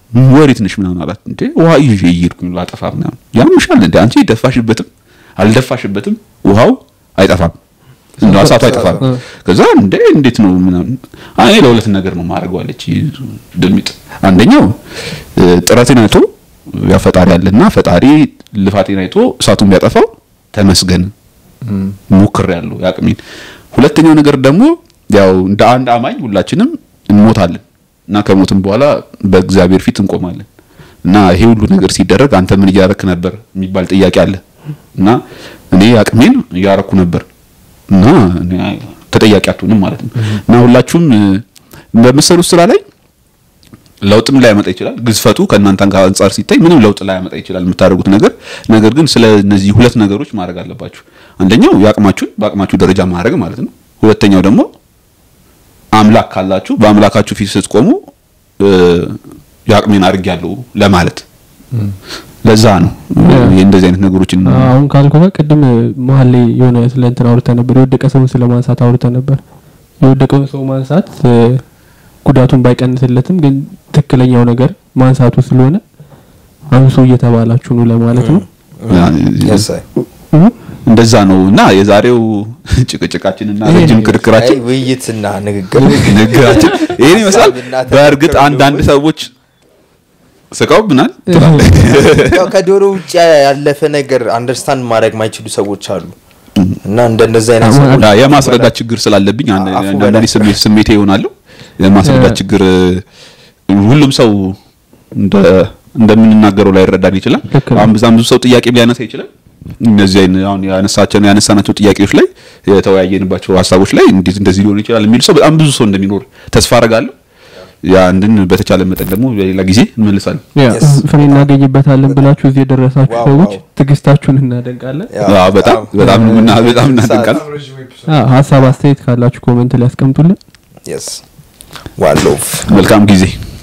ወዴት ነሽ ምናምን አላት እንዴ ውሃ ይዤ እየሄድኩኝ ላጠፋ ምናምን ያምሻል እንዴ አንቺ ደፋሽበትም አልደፋሽበትም ውሃው አይጠፋም እንደ እሳቱ አይጠፋም ከዛ እንዴ እንዴት ነው ምናምን እኔ ለሁለት ነገር ነው ማድረገው አለች ድልሚጥ አንደኛው እ፣ ጥረቴን አይቶ ያ ፈጣሪ አለና ፈጣሪ ልፋቴን አይቶ እሳቱን ቢያጠፋው ተመስገን ሞክር ያለው ያቅሜን ሁለተኛው ነገር ደግሞ ያው እንደ አንድ አማኝ ሁላችንም እንሞታለን እና ከሞትም በኋላ በእግዚአብሔር ፊት እንቆማለን እና ይሄ ሁሉ ነገር ሲደረግ አንተ ምን እያረክ ነበር የሚባል ጥያቄ አለ እና እኔ አቅሜን እያረኩ ነበር እና እኔ ተጠያቂ አትሆንም ማለት ነው እና ሁላችሁም እ፣ በምትሰሩት ስራ ላይ ለውጥም ላያመጣ ይችላል ግዝፈቱ ከእናንተ ጋር አንጻር ሲታይ ምንም ለውጥ ላያመጣ ይችላል የምታደርጉት ነገር ነገር ግን ስለ እነዚህ ሁለት ነገሮች ማድረግ አለባችሁ አንደኛው የአቅማችሁን በአቅማችሁ ደረጃ ማድረግ ማለት ነው ሁለተኛው ደግሞ አምላክ ካላችሁ በአምላካችሁ ፊት ስትቆሙ እ፣ የአቅሜን አድርጌያለሁ ለማለት ለዛ ነው እ፣ እንደዚህ አይነት ነገሮችን አሁን ካልኩ ጋር ቅድም መሀል ላይ የሆነ ስለ እንትን አውርተ ነበር የወደቀ ሰውን ስለ ማንሳት አውርተ ነበር የወደቀውን ሰው ማንሳት እ፣ ጉዳቱን ባይቀንስለትም ግን ትክክለኛው ነገር ማንሳቱ ስለሆነ አንሱ እየተባላችሁ ነው ለማለት ነው Yes, I- እ? እንደዛ ነው እና የዛሬው ጭቅጭቃችንና ይሄ ረጅም ነው። ክርክራችን አይ፣ ውይይትና ንግግር ንግግራችን ይህን ይመስላል ሀሳብና በእርግጥ ተመክሮ አንዳንድ ሰዎች ስቀውብናል ያው ከዶሮ ውጭ ያለፈ ነገር አንደርስታንድ ማድረግ ማይችሉ ሰዎች አሉ እና እንደነዚህ አይነት አዎ፣ ሰዎች ያ የማስረዳት ችግር ስላለብኝ አንድ- አፉ አንዳንዴ በላይ። ስሜት ስሜቴ ይሆናለሁ የማስረዳት እ- ችግር እ፣ ሁሉም ሰው እንደ- እንደምንናገረው ላይ ይረዳል ይችላል ልክ ነው። አሁን በዛም ብዙ ሰው ጥያቄ ሊያነሳ ይችላል እነዚህ አይነ- አሁን ያነሳቸው ያነሳናቸው ጥያቄዎች ላይ የተወያየንባቸው ሀሳቦች ላይ እንዴት እንደዚህ ሊሆን ይችላል የሚል ሰው በጣም ብዙ ሰው እንደሚኖር ተስፋ አደርጋለሁ ያ አንድን በተቻለ መጠን ደግሞ በሌላ ጊዜ እንመልሳለን ያ Yes. ፍሬ እናገኝበታለን ብላችሁ እዚህ የደረሳችሁ ዋው፣ ሰዎች ዋው። ትዕግስታችሁን እናደንቃለን ያው አዎ፣ በጣም በጣም እና- በጣም እናደንቃለን አዎ፣ ሀሳብ አስተያየት ካላችሁ ኮመንት ላይ ያስቀምጡልን Yes. One love. መልካም ጊዜ